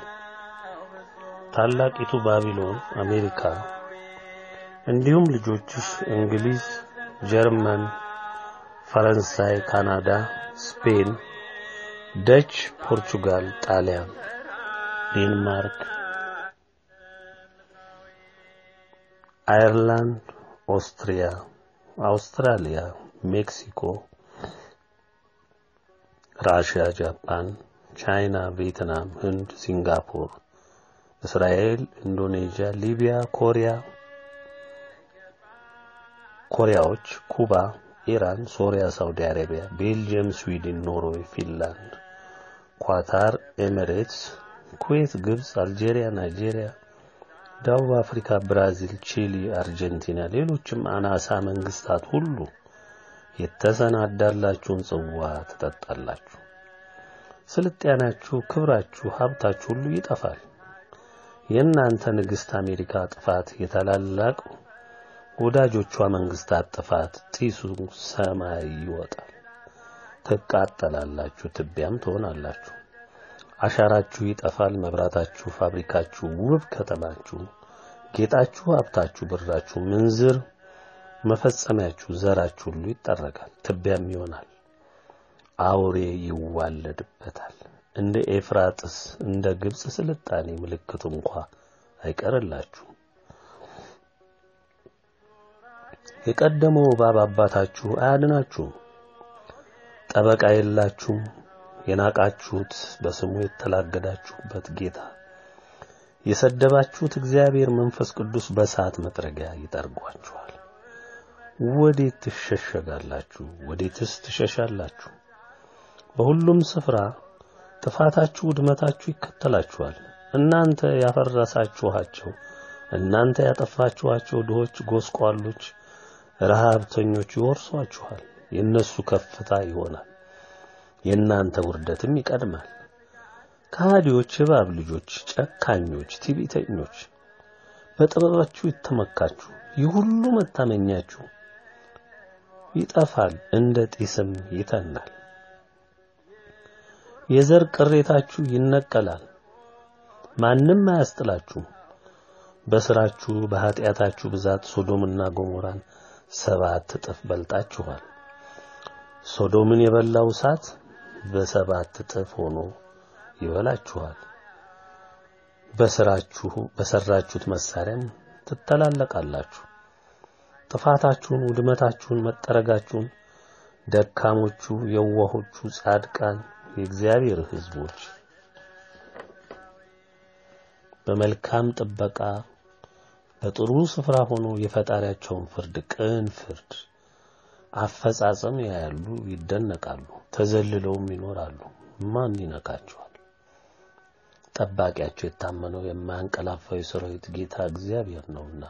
ታላቂቱ ባቢሎን አሜሪካ፣ እንዲሁም ልጆችሽ እንግሊዝ፣ ጀርመን፣ ፈረንሳይ፣ ካናዳ፣ ስፔን፣ ደች፣ ፖርቹጋል፣ ጣሊያን፣ ዴንማርክ አየርላንድ፣ ኦስትሪያ፣ አውስትራሊያ፣ ሜክሲኮ፣ ራሽያ፣ ጃፓን፣ ቻይና፣ ቪየትናም፣ ህንድ፣ ሲንጋፖር፣ እስራኤል፣ ኢንዶኔዥያ፣ ሊቢያ፣ ኮሪያ ኮሪያዎች፣ ኩባ፣ ኢራን፣ ሶሪያ፣ ሳውዲ አረቢያ፣ ቤልጅየም፣ ስዊድን፣ ኖርዌይ፣ ፊንላንድ፣ ኳታር፣ ኤሚሬትስ፣ ኩዌት፣ ግብጽ፣ አልጄሪያ፣ ናይጄሪያ ደቡብ አፍሪካ፣ ብራዚል፣ ቺሊ፣ አርጀንቲና፣ ሌሎችም አናሳ መንግስታት ሁሉ የተሰናዳላችሁን ጽዋ ትጠጣላችሁ። ስልጣኔያችሁ፣ ክብራችሁ፣ ሀብታችሁ ሁሉ ይጠፋል። የእናንተ ንግሥት አሜሪካ ጥፋት፣ የታላላቅ ወዳጆቿ መንግስታት ጥፋት ጢሱ ሰማይ ይወጣል። ትቃጠላላችሁ፣ ትቢያም ትሆናላችሁ። አሻራችሁ ይጠፋል። መብራታችሁ፣ ፋብሪካችሁ፣ ውብ ከተማችሁ፣ ጌጣችሁ፣ ሀብታችሁ፣ ብራችሁ፣ ምንዝር መፈጸሚያችሁ፣ ዘራችሁ ሁሉ ይጠረጋል፣ ትቢያም ይሆናል። አውሬ ይዋለድበታል። እንደ ኤፍራጥስ እንደ ግብጽ ስልጣኔ ምልክቱ እንኳ አይቀርላችሁ። የቀደመው እባብ አባታችሁ አያድናችሁም። ጠበቃ የላችሁም። የናቃችሁት በስሙ የተላገዳችሁበት ጌታ የሰደባችሁት እግዚአብሔር መንፈስ ቅዱስ በእሳት መጥረጊያ ይጠርጓችኋል። ወዴት ትሸሸጋላችሁ? ወዴትስ ትሸሻላችሁ? በሁሉም ስፍራ ጥፋታችሁ፣ ውድመታችሁ ይከተላችኋል። እናንተ ያፈረሳችኋቸው፣ እናንተ ያጠፋችኋቸው ድሆች፣ ጎስቋሎች፣ ረሃብተኞች ይወርሷችኋል። የእነሱ ከፍታ ይሆናል። የእናንተ ውርደትም ይቀድማል። ከሃዲዎች፣ እባብ ልጆች፣ ጨካኞች፣ ትዕቢተኞች በጥበባችሁ ይተመካችሁ። ይህ ሁሉ መታመኛችሁ ይጠፋል፣ እንደ ጢስም ይተናል። የዘር ቅሬታችሁ ይነቀላል፣ ማንም አያስጥላችሁም። በስራችሁ በኃጢአታችሁ ብዛት ሶዶምና ገሞራን ሰባት እጥፍ በልጣችኋል። ሶዶምን የበላው እሳት በሰባት እጥፍ ሆኖ ይበላችኋል። በስራችሁ በሰራችሁት መሳሪያም ትተላለቃላችሁ። ጥፋታችሁን፣ ውድመታችሁን፣ መጠረጋችሁን ደካሞቹ፣ የዋሆቹ፣ ጻድቃን የእግዚአብሔር ሕዝቦች በመልካም ጥበቃ በጥሩ ስፍራ ሆኖ የፈጣሪያቸውን ፍርድ ቅን ፍርድ አፈጻጸም ያያሉ፣ ይደነቃሉ፣ ተዘልለውም ይኖራሉ። ማን ይነካቸዋል? ጠባቂያቸው የታመነው የማያንቀላፋው የሰራዊት ጌታ እግዚአብሔር ነውና።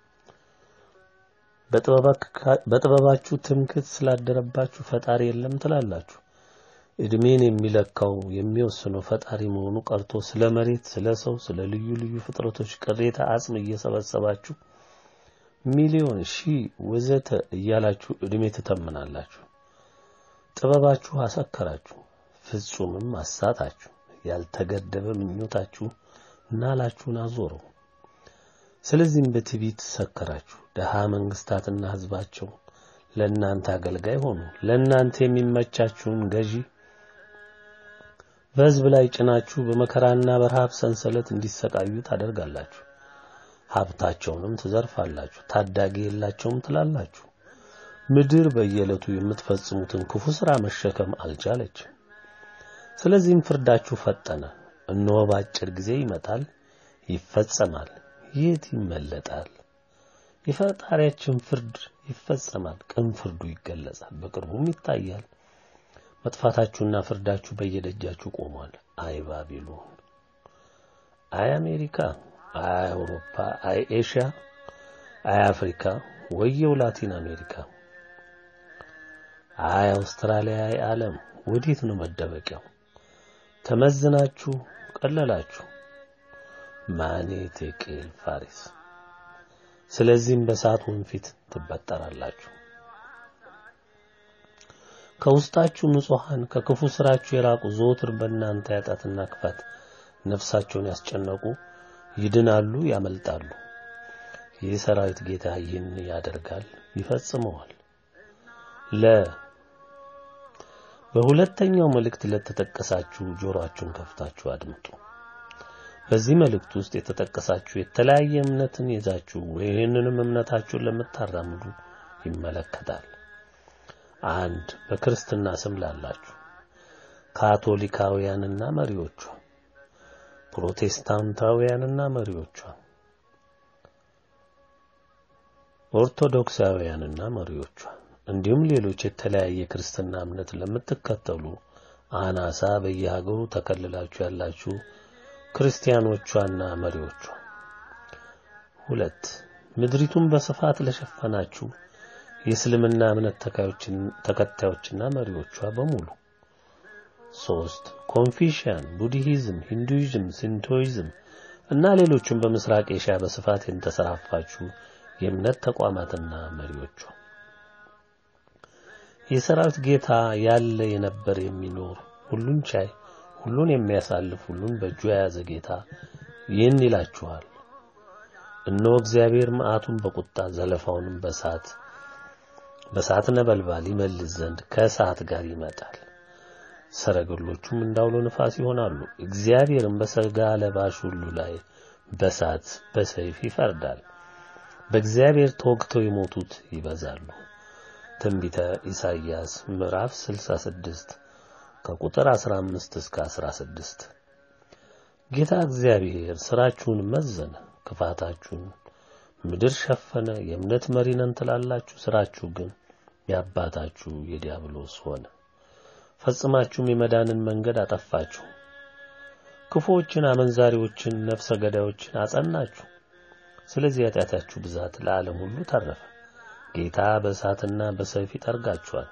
በጥበባችሁ ትምክህት ስላደረባችሁ ፈጣሪ የለም ትላላችሁ። እድሜን የሚለካው የሚወስነው ፈጣሪ መሆኑ ቀርቶ ስለ መሬት፣ ስለ ሰው፣ ስለ ልዩ ልዩ ፍጥረቶች ቅሬታ አጽም እየሰበሰባችሁ ሚሊዮን ሺህ ወዘተ እያላችሁ እድሜ ትተምናላችሁ። ጥበባችሁ አሰከራችሁ፣ ፍጹምም አሳታችሁ። ያልተገደበ ምኞታችሁ ናላችሁን አዞረው። ስለዚህም በትዕቢት ሰከራችሁ። ደሃ መንግስታትና ሕዝባቸው ለእናንተ አገልጋይ ሆኑ። ለእናንተ የሚመቻችሁን ገዢ በሕዝብ ላይ ጭናችሁ በመከራና በረሃብ ሰንሰለት እንዲሰቃዩ ታደርጋላችሁ። ሀብታቸውንም ትዘርፋላችሁ። ታዳጊ የላቸውም ትላላችሁ። ምድር በየዕለቱ የምትፈጽሙትን ክፉ ሥራ መሸከም አልቻለችም። ስለዚህም ፍርዳችሁ ፈጠነ። እነሆ በአጭር ጊዜ ይመጣል፣ ይፈጸማል። የት ይመለጣል? የፈጣሪያችን ፍርድ ይፈጸማል። ቅን ፍርዱ ይገለጻል፣ በቅርቡም ይታያል። መጥፋታችሁና ፍርዳችሁ በየደጃችሁ ቆሟል። አይ ባቢሎን፣ አይ አሜሪካ፣ አይ አውሮፓ፣ አይ ኤሽያ፣ አይ አፍሪካ፣ ወየው ላቲን አሜሪካ፣ አይ አውስትራሊያ፣ አይ ዓለም ወዴት ነው መደበቂያው? ተመዝናችሁ ቀለላችሁ። ማኔ ቴቄል ፋሪስ። ስለዚህም በእሳት ወንፊት ትበጠራላችሁ። ከውስጣችሁ ንጹሐን ከክፉ ስራችሁ የራቁ ዘወትር በእናንተ ኃጢአትና ክፋት ነፍሳቸውን ያስጨነቁ ይድናሉ፣ ያመልጣሉ። የሰራዊት ጌታ ይህን ያደርጋል፣ ይፈጽመዋል። ለ በሁለተኛው መልእክት ለተጠቀሳችሁ ጆሮአችሁን ከፍታችሁ አድምጡ። በዚህ መልእክት ውስጥ የተጠቀሳችሁ የተለያየ እምነትን ይዛችሁ ይህንንም እምነታችሁን ለምታራምዱ ይመለከታል። አንድ በክርስትና ስም ላላችሁ ካቶሊካውያንና መሪዎቿ፣ ፕሮቴስታንታውያንና መሪዎቿ፣ ኦርቶዶክሳውያንና መሪዎቿ እንዲሁም ሌሎች የተለያየ ክርስትና እምነት ለምትከተሉ አናሳ በየሀገሩ ተከልላችሁ ያላችሁ ክርስቲያኖቿና መሪዎቿ። ሁለት ምድሪቱን በስፋት ለሸፈናችሁ የእስልምና እምነት ተከታዮችና መሪዎቿ በሙሉ። ሶስት ኮንፊሽያን፣ ቡድሂዝም፣ ሂንዱይዝም፣ ሲንቶይዝም እና ሌሎችም በምስራቅ ኤሽያ በስፋት የተሰራፋችሁ የእምነት ተቋማትና መሪዎቿ። የሰራዊት ጌታ ያለ የነበር የሚኖር ሁሉን ቻይ ሁሉን የሚያሳልፍ ሁሉን በእጁ የያዘ ጌታ ይህን ይላችኋል። እነሆ እግዚአብሔር መዓቱን በቁጣ ዘለፋውንም በእሳት በእሳት ነበልባል ይመልስ ዘንድ ከእሳት ጋር ይመጣል። ሰረገሎቹም እንዳውሎ ንፋስ ይሆናሉ። እግዚአብሔርም በሥጋ ለባሽ ሁሉ ላይ በእሳት በሰይፍ ይፈርዳል። በእግዚአብሔር ተወግተው የሞቱት ይበዛሉ። ትንቢተ ኢሳይያስ ምዕራፍ 66 ከቁጥር 15 እስከ 16። ጌታ እግዚአብሔር ስራችሁን መዘነ፣ ክፋታችሁን ምድር ሸፈነ። የእምነት መሪ ነን ትላላችሁ፣ ስራችሁ ግን የአባታችሁ የዲያብሎስ ሆነ። ፈጽማችሁም የመዳንን መንገድ አጠፋችሁ። ክፉዎችን፣ አመንዛሪዎችን፣ ነፍሰ ገዳዮችን አጸናችሁ። ስለዚህ ኃጢአታችሁ ብዛት ለዓለም ሁሉ ተረፈ። ጌታ በእሳትና በሰይፍ ይጠርጋችኋል።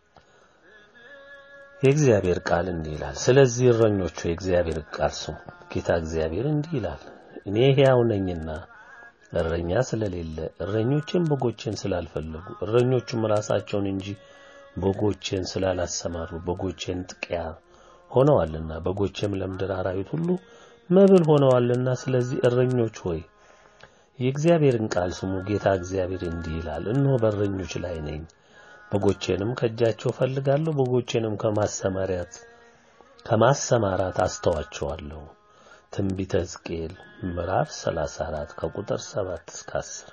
የእግዚአብሔር ቃል እንዲህ ይላል። ስለዚህ እረኞቹ የእግዚአብሔር ቃል ስሙ። ጌታ እግዚአብሔር እንዲህ ይላል፣ እኔ ሕያው ነኝና እረኛ ስለሌለ እረኞቼን በጎቼን ስላልፈለጉ እረኞቹም ራሳቸውን እንጂ በጎቼን ስላላሰማሩ በጎቼን ጥቂያ ሆነዋልና በጎቼም ለምድር አራዊት ሁሉ መብል ሆነዋልና ስለዚህ እረኞች ሆይ የእግዚአብሔርን ቃል ስሙ ጌታ እግዚአብሔር እንዲህ ይላል እነሆ በእረኞች ላይ ነኝ በጎቼንም ከእጃቸው ፈልጋለሁ በጎቼንም ከማሰማሪያት ከማሰማራት አስተዋቸዋለሁ ትንቢተ ሕዝቅኤል ምዕራፍ 34 ከቁጥር 7 እስከ 10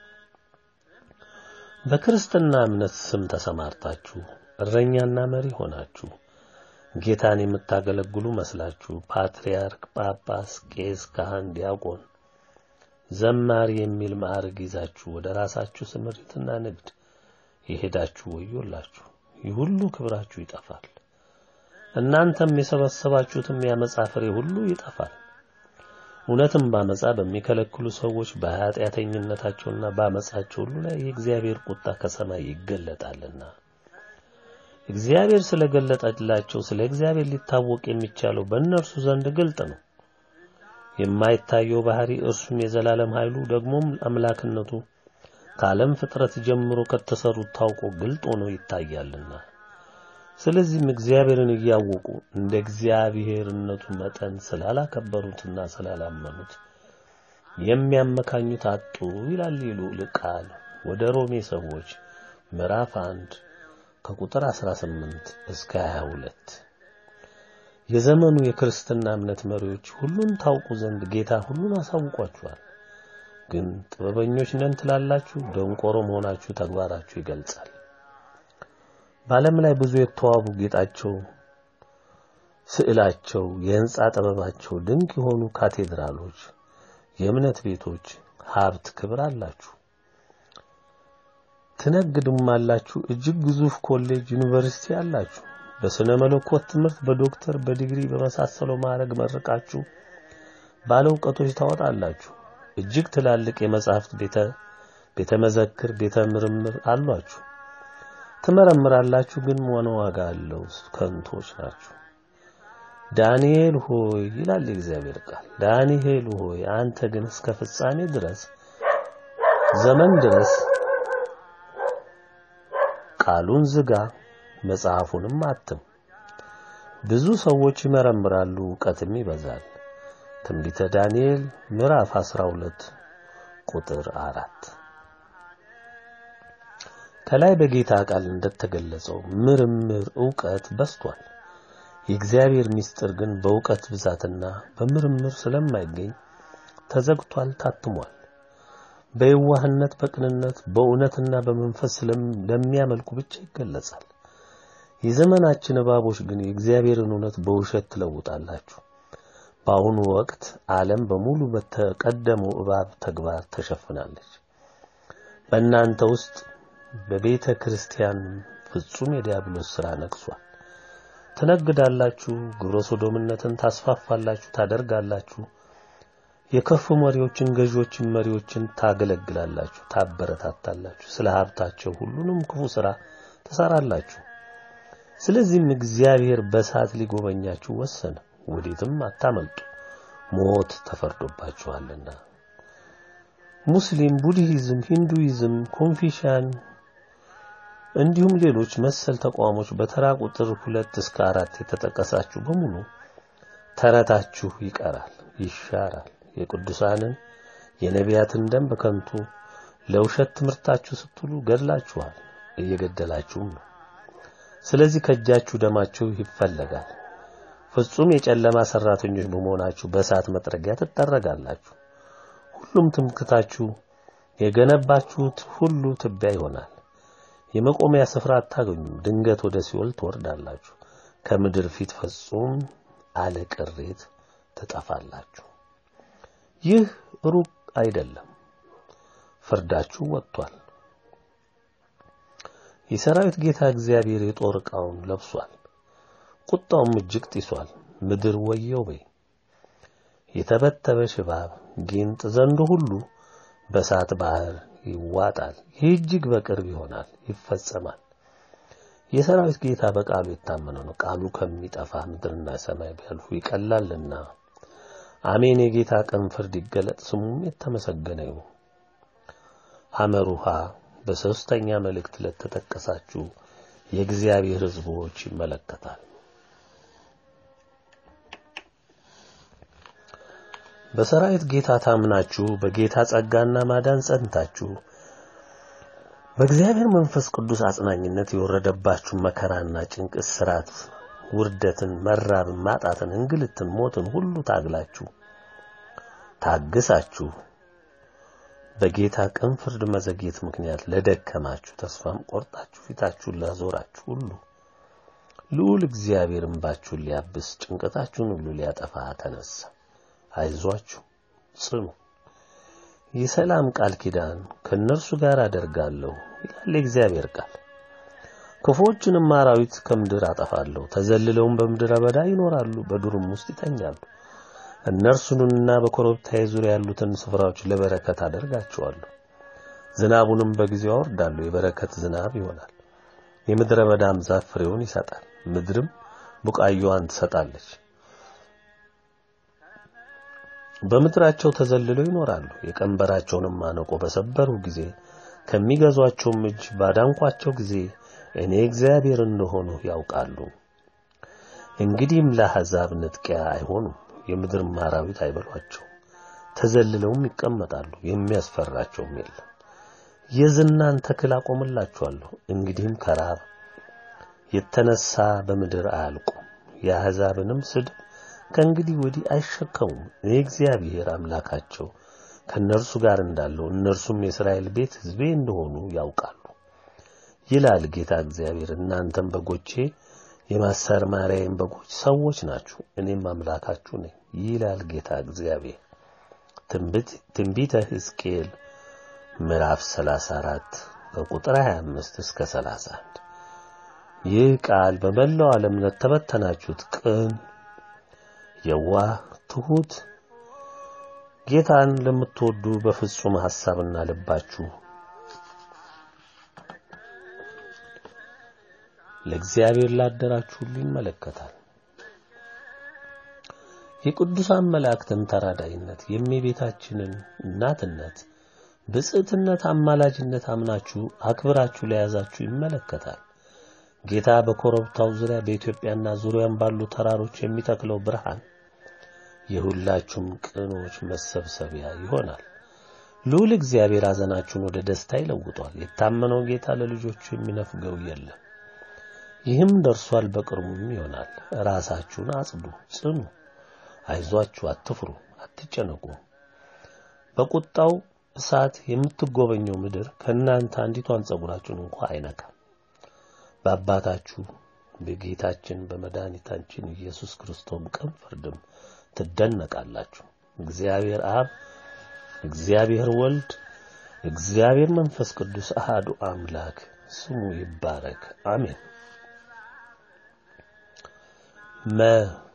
በክርስትና እምነት ስም ተሰማርታችሁ እረኛና መሪ ሆናችሁ ጌታን የምታገለግሉ መስላችሁ ፓትርያርክ፣ ጳጳስ፣ ቄስ፣ ካህን፣ ዲያቆን፣ ዘማሪ የሚል ማዕረግ ይዛችሁ ወደ ራሳችሁ ስምሪትና ንግድ የሄዳችሁ ወዮላችሁ። ይህ ሁሉ ክብራችሁ ይጠፋል። እናንተም የሰበሰባችሁትም የአመፃ ፍሬ ሁሉ ይጠፋል። እውነትም ባመፃ በሚከለክሉ ሰዎች በኃጢአተኝነታቸውና ባመፃቸው ሁሉ ላይ የእግዚአብሔር ቁጣ ከሰማይ ይገለጣልና እግዚአብሔር ስለገለጠላቸው ስለ እግዚአብሔር ሊታወቅ የሚቻለው በእነርሱ ዘንድ ግልጥ ነው። የማይታየው ባህሪ እርሱም የዘላለም ኃይሉ ደግሞም አምላክነቱ ከዓለም ፍጥረት ጀምሮ ከተሰሩት ታውቆ ግልጥ ሆኖ ይታያልና ስለዚህም እግዚአብሔርን እያወቁ እንደ እግዚአብሔርነቱ መጠን ስላላከበሩትና ስላላመኑት የሚያመካኙት አጡ ይላል ልዑል ቃል ወደ ሮሜ ሰዎች ምዕራፍ 1 ከቁጥር 18 እስከ 22 የዘመኑ የክርስትና እምነት መሪዎች ሁሉን ታውቁ ዘንድ ጌታ ሁሉን አሳውቋችኋል። ግን ጥበበኞች ነን ትላላችሁ፣ ደንቆሮ መሆናችሁ ተግባራችሁ ይገልጻል። በዓለም ላይ ብዙ የተዋቡ ጌጣቸው፣ ስዕላቸው፣ የህንጻ ጥበባቸው ድንቅ የሆኑ ካቴድራሎች፣ የእምነት ቤቶች፣ ሀብት፣ ክብር አላችሁ። ትነግዱም አላችሁ። እጅግ ግዙፍ ኮሌጅ፣ ዩኒቨርሲቲ አላችሁ። በስነ መለኮት ትምህርት በዶክተር በዲግሪ በመሳሰለው ማዕረግ መርቃችሁ ባለ እውቀቶች ታወጣላችሁ። እጅግ ትላልቅ የመጻሕፍት ቤተ ቤተ መዘክር ቤተ ምርምር አሏችሁ። ትመረምራላችሁ፣ ግን ምን ዋጋ አለው? ከንቶች ናችሁ። ዳንኤል ሆይ ይላል የእግዚአብሔር ቃል፣ ዳንኤል ሆይ አንተ ግን እስከ ፍጻሜ ድረስ ዘመን ድረስ ቃሉን ዝጋ፣ መጽሐፉንም አትም። ብዙ ሰዎች ይመረምራሉ፣ ዕውቀትም ይበዛል። ትንቢተ ዳንኤል ምዕራፍ 12 ቁጥር አራት ከላይ በጌታ ቃል እንደተገለጸው ምርምር ዕውቀት በስቷል። የእግዚአብሔር ምስጢር ግን በዕውቀት ብዛትና በምርምር ስለማይገኝ ተዘግቷል፣ ታትሟል። በየዋህነት በቅንነት በእውነትና በመንፈስ ለሚያመልኩ ብቻ ይገለጻል። የዘመናችን እባቦች ግን የእግዚአብሔርን እውነት በውሸት ትለውጣላችሁ። በአሁኑ ወቅት ዓለም በሙሉ በተቀደመው እባብ ተግባር ተሸፍናለች። በእናንተ ውስጥ በቤተ ክርስቲያን ፍጹም የዲያብሎስ ሥራ ነግሷል። ትነግዳላችሁ፣ ግብረ ሶዶምነትን ታስፋፋላችሁ፣ ታደርጋላችሁ። የከፉ መሪዎችን፣ ገዢዎችን፣ መሪዎችን ታገለግላላችሁ፣ ታበረታታላችሁ። ስለ ሀብታቸው ሁሉንም ክፉ ሥራ ትሰራላችሁ። ስለዚህም እግዚአብሔር በእሳት ሊጎበኛችሁ ወሰነ። ወዴትም አታመልጡ፣ ሞት ተፈርዶባችኋልና። ሙስሊም፣ ቡድሂዝም፣ ሂንዱይዝም፣ ኮንፊሽያን እንዲሁም ሌሎች መሰል ተቋሞች በተራ ቁጥር ሁለት እስከ አራት የተጠቀሳችሁ በሙሉ ተረታችሁ ይቀራል፣ ይሻራል። የቅዱሳንን የነቢያትን ደም በከንቱ ለውሸት ትምህርታችሁ ስትሉ ገድላችኋል፣ እየገደላችሁም ነው። ስለዚህ ከእጃችሁ ደማችሁ ይፈለጋል። ፍጹም የጨለማ ሰራተኞች በመሆናችሁ በእሳት መጥረጊያ ትጠረጋላችሁ። ሁሉም ትምክታችሁ የገነባችሁት ሁሉ ትቢያ ይሆናል። የመቆሚያ ስፍራ አታገኙም። ድንገት ወደ ሲኦል ትወርዳላችሁ። ከምድር ፊት ፍጹም አለ ቅሬት ትጠፋላችሁ። ይህ ሩቅ አይደለም፣ ፍርዳችሁ ወጥቷል። የሰራዊት ጌታ እግዚአብሔር የጦር ዕቃውን ለብሷል፣ ቁጣውም እጅግ ጢሷል። ምድር ወየው በይ። የተበተበ ሽባብ፣ ጊንጥ፣ ዘንዶ ሁሉ በእሳት ባህር ይዋጣል። ይህ እጅግ በቅርብ ይሆናል፣ ይፈጸማል። የሰራዊት ጌታ በቃሉ የታመነ ነው። ቃሉ ከሚጠፋ ምድርና ሰማይ ቢያልፉ ይቀላልና። አሜን። የጌታ ቀን ፍርድ ይገለጥ፣ ስሙም የተመሰገነ ይሁን። አመሩሃ በሶስተኛ መልእክት ለተጠቀሳችሁ የእግዚአብሔር ሕዝቦች ይመለከታል። በሰራዊት ጌታ ታምናችሁ በጌታ ጸጋና ማዳን ጸንታችሁ በእግዚአብሔር መንፈስ ቅዱስ አጽናኝነት የወረደባችሁ መከራና ጭንቅ፣ እስራት፣ ውርደትን፣ መራብን፣ ማጣትን፣ እንግልትን፣ ሞትን ሁሉ ታግላችሁ ታግሳችሁ በጌታ ቅን ፍርድ መዘግየት ምክንያት ለደከማችሁ ተስፋም ቆርጣችሁ ፊታችሁን ላዞራችሁ ሁሉ ልዑል እግዚአብሔር እንባችሁን ሊያብስ ጭንቀታችሁን ሁሉ ሊያጠፋ ተነሳ። አይዟችሁ፣ ጽኑ። የሰላም ቃል ኪዳን ከእነርሱ ጋር አደርጋለሁ ይላል የእግዚአብሔር ቃል። ክፉዎችንም አራዊት ከምድር አጠፋለሁ፣ ተዘልለውም በምድረ በዳ ይኖራሉ፣ በዱርም ውስጥ ይተኛሉ። እነርሱንና በኮረብታዬ ዙሪያ ያሉትን ስፍራዎች ለበረከት አደርጋቸዋለሁ። ዝናቡንም በጊዜው አወርዳለሁ፣ የበረከት ዝናብ ይሆናል። የምድረ በዳም ዛፍ ፍሬውን ይሰጣል፣ ምድርም ቡቃያዋን ትሰጣለች። በምድራቸው ተዘልለው ይኖራሉ። የቀንበራቸውንም ማነቆ በሰበሩ ጊዜ ከሚገዟቸውም እጅ ባዳንኳቸው ጊዜ እኔ እግዚአብሔር እንደሆኑ ያውቃሉ። እንግዲህም ለአሕዛብ ንጥቂያ አይሆኑም፣ የምድርም አራዊት አይበሏቸው። ተዘልለውም ይቀመጣሉ፣ የሚያስፈራቸውም የለም። የዝናን ተክል አቆምላቸዋለሁ፣ እንግዲህም ከራብ የተነሳ በምድር አያልቁም። የአሕዛብንም ስድብ ከእንግዲህ ወዲህ አይሸከሙም። እኔ እግዚአብሔር አምላካቸው ከእነርሱ ጋር እንዳለው እነርሱም የእስራኤል ቤት ሕዝቤ እንደሆኑ ያውቃሉ ይላል ጌታ እግዚአብሔር። እናንተም በጎቼ የማሰማሪያዬም በጎች ሰዎች ናችሁ፣ እኔም አምላካችሁ ነኝ ይላል ጌታ እግዚአብሔር። ትንቢተ ሕዝቅኤል ምዕራፍ 34 ከቁጥር 25 እስከ 31። ይህ ቃል በመላው ዓለም ለተበተናችሁት ቅን የዋህ ትሁት ጌታን ለምትወዱ በፍጹም ሐሳብና ልባችሁ ለእግዚአብሔር ላደራችሁ ሁሉ ይመለከታል። የቅዱሳን መላእክትን ተራዳይነት፣ የእመቤታችንን እናትነት፣ ብጽዕትነት፣ አማላጅነት አምናችሁ አክብራችሁ ለያዛችሁ ይመለከታል። ጌታ በኮረብታው ዙሪያ በኢትዮጵያና ዙሪያም ባሉ ተራሮች የሚተክለው ብርሃን የሁላችሁም ቅኖች መሰብሰቢያ ይሆናል። ልዑል እግዚአብሔር ሐዘናችሁን ወደ ደስታ ይለውጧል። የታመነው ጌታ ለልጆቹ የሚነፍገው የለም። ይህም ደርሷል፣ በቅርቡም ይሆናል። ራሳችሁን አጽዱ፣ ጽኑ፣ አይዟችሁ፣ አትፍሩ፣ አትጨነቁ። በቁጣው እሳት የምትጎበኘው ምድር ከእናንተ አንዲቷን ጸጉራችሁን እንኳ አይነካም። በአባታችሁ በጌታችን በመድኃኒታችን ኢየሱስ ክርስቶስ ቅን ፍርድም ትደነቃላችሁ። እግዚአብሔር አብ፣ እግዚአብሔር ወልድ፣ እግዚአብሔር መንፈስ ቅዱስ አሃዱ አምላክ ስሙ ይባረክ፣ አሜን። መ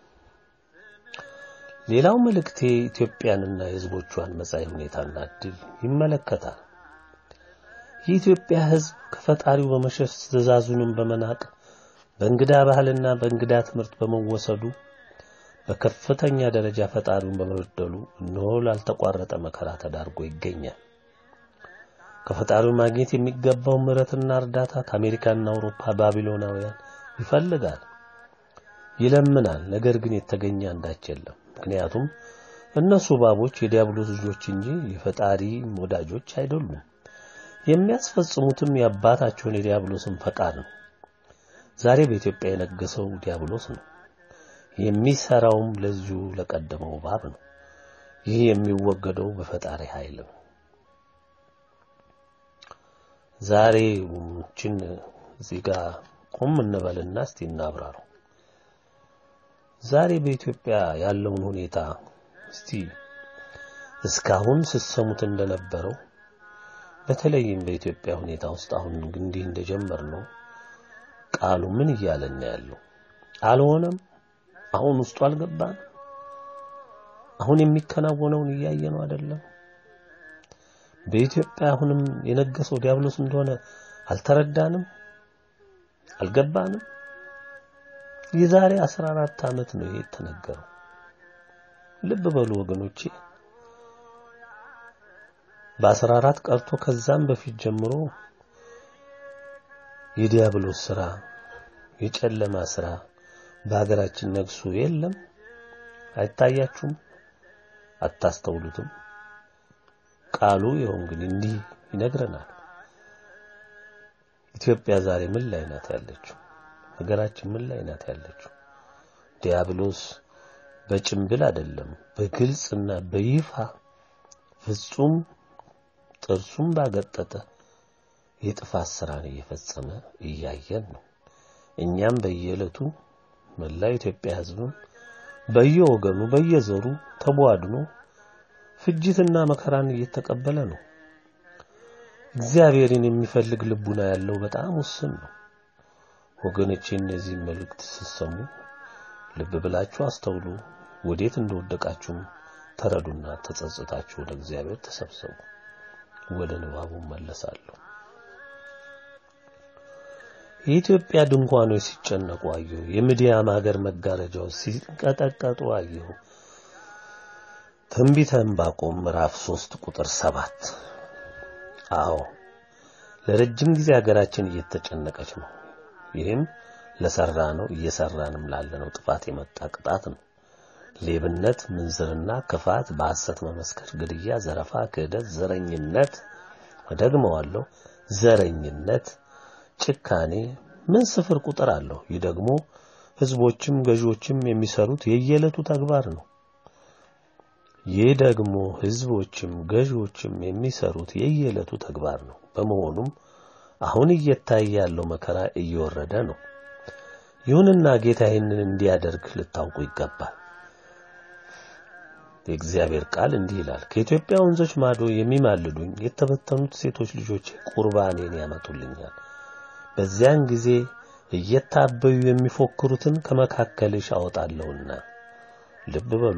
ሌላው መልእክቴ ኢትዮጵያንና የሕዝቦቿን መጻኢ ሁኔታና ዕድል ይመለከታል። የኢትዮጵያ ሕዝብ ከፈጣሪው በመሸሽ ትእዛዙንም በመናቅ በእንግዳ ባህልና በእንግዳ ትምህርት በመወሰዱ በከፍተኛ ደረጃ ፈጣሪውን በመበደሉ እነሆ ላልተቋረጠ መከራ ተዳርጎ ይገኛል። ከፈጣሪው ማግኘት የሚገባው ምሕረትና እርዳታ ከአሜሪካና አውሮፓ ባቢሎናውያን ይፈልጋል፣ ይለምናል። ነገር ግን የተገኘ አንዳች የለም። ምክንያቱም እነሱ እባቦች የዲያብሎስ ልጆች እንጂ የፈጣሪ ወዳጆች አይደሉም። የሚያስፈጽሙትም የአባታቸውን የዲያብሎስን ፈቃድ ነው። ዛሬ በኢትዮጵያ የነገሰው ዲያብሎስ ነው። የሚሰራውም ለዚሁ ለቀደመው እባብ ነው። ይህ የሚወገደው በፈጣሪ ኃይል ነው። ዛሬ ችን እዚህ ጋር ቆም እንበልና እስቲ እናብራረው። ዛሬ በኢትዮጵያ ያለውን ሁኔታ እስቲ እስካሁን ስትሰሙት እንደነበረው በተለይም በኢትዮጵያ ሁኔታ ውስጥ አሁን እንዲህ እንደጀመር ነው ቃሉ ምን እያለን ያለው አልሆነም። አሁን ውስጡ አልገባን። አሁን የሚከናወነውን እያየ ነው አይደለም። በኢትዮጵያ አሁንም የነገሰው ዲያብሎስ እንደሆነ አልተረዳንም፣ አልገባንም። የዛሬ 14 ዓመት ነው ይሄ የተነገረው። ልብ በሉ ወገኖቼ፣ በአስራ አራት ቀርቶ ከዛም በፊት ጀምሮ የዲያብሎስ ስራ የጨለማ ስራ በሀገራችን ነግሱ የለም። አይታያችሁም? አታስተውሉትም? ቃሉ ይኸው እንግዲህ እንዲህ ይነግረናል። ኢትዮጵያ ዛሬ ምን ላይ ናት ያለችው? ሀገራችን ምን ላይ ናት ያለችው? ዲያብሎስ በጭምብል አይደለም በግልጽና በይፋ ፍጹም ጥርሱም ባገጠጠ የጥፋት ስራን እየፈጸመ እያየን ነው። እኛም በየዕለቱ መላው ኢትዮጵያ ሕዝብም በየወገኑ በየዘሩ ተቧድኖ ፍጅትና መከራን እየተቀበለ ነው። እግዚአብሔርን የሚፈልግ ልቡና ያለው በጣም ውስን ነው። ወገኖቼ እነዚህ መልእክት ስትሰሙ ልብ ብላችሁ አስተውሉ። ወዴት እንደወደቃችሁም ተረዱና ተጸጽታችሁ ወደ እግዚአብሔር ተሰብሰቡ። ወደ ንባቡ መለሳለሁ። የኢትዮጵያ ድንኳኖች ሲጨነቁ አየሁ። የምድያም ሀገር መጋረጃዎች ሲንቀጠቀጡ አየሁ። ትንቢተ ዕንባቆም ምዕራፍ 3 ቁጥር 7 አዎ ለረጅም ጊዜ ሀገራችን እየተጨነቀች ነው። ይህም ለሰራ ነው እየሰራንም ላለነው ጥፋት የመጣ ቅጣት ነው። ሌብነት፣ ምንዝርና፣ ክፋት፣ በሐሰት መመስከር፣ ግድያ፣ ዘረፋ፣ ክህደት፣ ዘረኝነት፣ እደግመዋለሁ፣ ዘረኝነት፣ ጭካኔ ምን ስፍር ቁጥር አለው። ይህ ደግሞ ህዝቦችም ገዢዎችም የሚሰሩት የየዕለቱ ተግባር ነው። ይህ ደግሞ ህዝቦችም ገዢዎችም የሚሰሩት የየዕለቱ ተግባር ነው። በመሆኑም አሁን እየታየ ያለው መከራ እየወረደ ነው። ይሁንና ጌታ ይህንን እንዲያደርግ ልታውቁ ይገባል። የእግዚአብሔር ቃል እንዲህ ይላል፣ ከኢትዮጵያ ወንዞች ማዶ የሚማልዱኝ የተበተኑት ሴቶች ልጆች ቁርባኔን ያመጡልኛል። በዚያን ጊዜ እየታበዩ የሚፎክሩትን ከመካከልሽ አወጣለሁና። ልብ በሉ።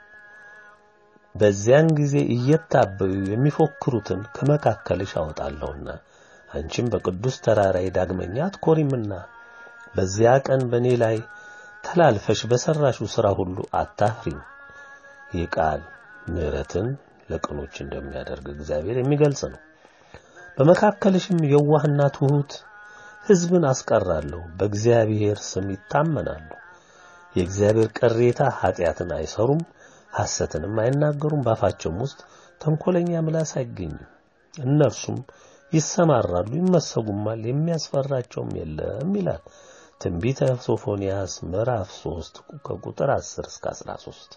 በዚያን ጊዜ እየታበዩ የሚፎክሩትን ከመካከልሽ አወጣለሁና አንቺም በቅዱስ ተራራዬ ዳግመኛ አትኮሪምና በዚያ ቀን በእኔ ላይ ተላልፈሽ በሰራሽው ሥራ ሁሉ አታፍሪም። ይህ ቃል ምሕረትን ለቅኖች እንደሚያደርግ እግዚአብሔር የሚገልጽ ነው። በመካከልሽም የዋህና ትሑት ሕዝብን አስቀራለሁ። በእግዚአብሔር ስም ይታመናሉ። የእግዚአብሔር ቅሬታ ኃጢአትን አይሰሩም፣ ሐሰትንም አይናገሩም። ባፋቸውም ውስጥ ተንኮለኛ ምላስ አይገኝም። እነርሱም ይሰማራሉ፣ ይመሰጉማል፣ የሚያስፈራቸውም የለም ይላል ትንቢተ ሶፎንያስ ምዕራፍ 3 ከቁጥር 10 እስከ 13።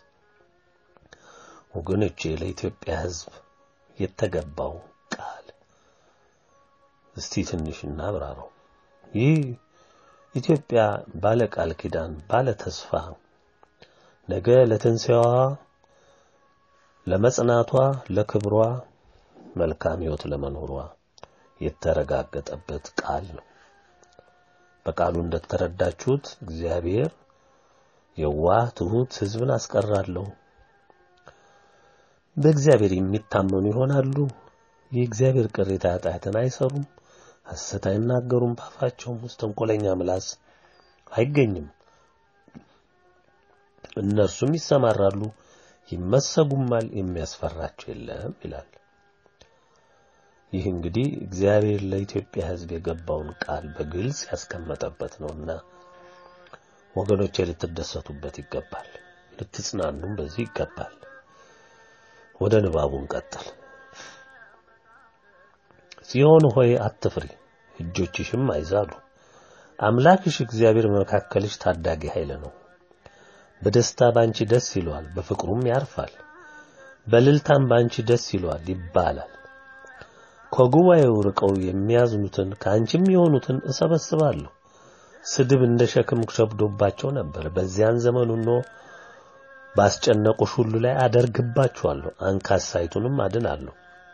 ወገኖቼ ለኢትዮጵያ ሕዝብ የተገባው ቃል እስቲ ትንሽ እናብራራው። ይህ ኢትዮጵያ ባለ ቃል ኪዳን ባለ ተስፋ ነገ ለትንሣኤዋ ለመጽናቷ ለክብሯ መልካም ሕይወት ለመኖሯ የተረጋገጠበት ቃል ነው። በቃሉ እንደተረዳችሁት እግዚአብሔር የዋህ ትሑት ሕዝብን አስቀራለሁ። በእግዚአብሔር የሚታመኑ ይሆናሉ። የእግዚአብሔር ቅሬታ ኃጢአትን አይሰሩም፣ ሐሰት አይናገሩም። ባፋቸውም ውስጥ ተንኮለኛ ምላስ አይገኝም። እነርሱም ይሰማራሉ፣ ይመሰጉማል፣ የሚያስፈራቸው የለም ይላል። ይህ እንግዲህ እግዚአብሔር ለኢትዮጵያ ሕዝብ የገባውን ቃል በግልጽ ያስቀመጠበት ነውና ወገኖቼ ልትደሰቱበት ይገባል፣ ልትጽናኑም በዚህ ይገባል። ወደ ንባቡን ቀጥል። ጽዮን ሆይ አትፍሪ፣ እጆችሽም አይዛሉ። አምላክሽ እግዚአብሔር በመካከልሽ ታዳጊ ኃይል ነው። በደስታ ባንቺ ደስ ይለዋል፣ በፍቅሩም ያርፋል። በልልታም ባንቺ ደስ ይለዋል ይባላል። ከጉባኤው ርቀው የሚያዝኑትን ከአንቺም የሆኑትን እሰበስባለሁ። ስድብ እንደ ሸክም ሸብዶባቸው ነበር። በዚያን ዘመን ሆኖ ባስጨነቁሽ ሁሉ ላይ አደርግባችኋለሁ፣ አንካሳይቱንም አድናለሁ።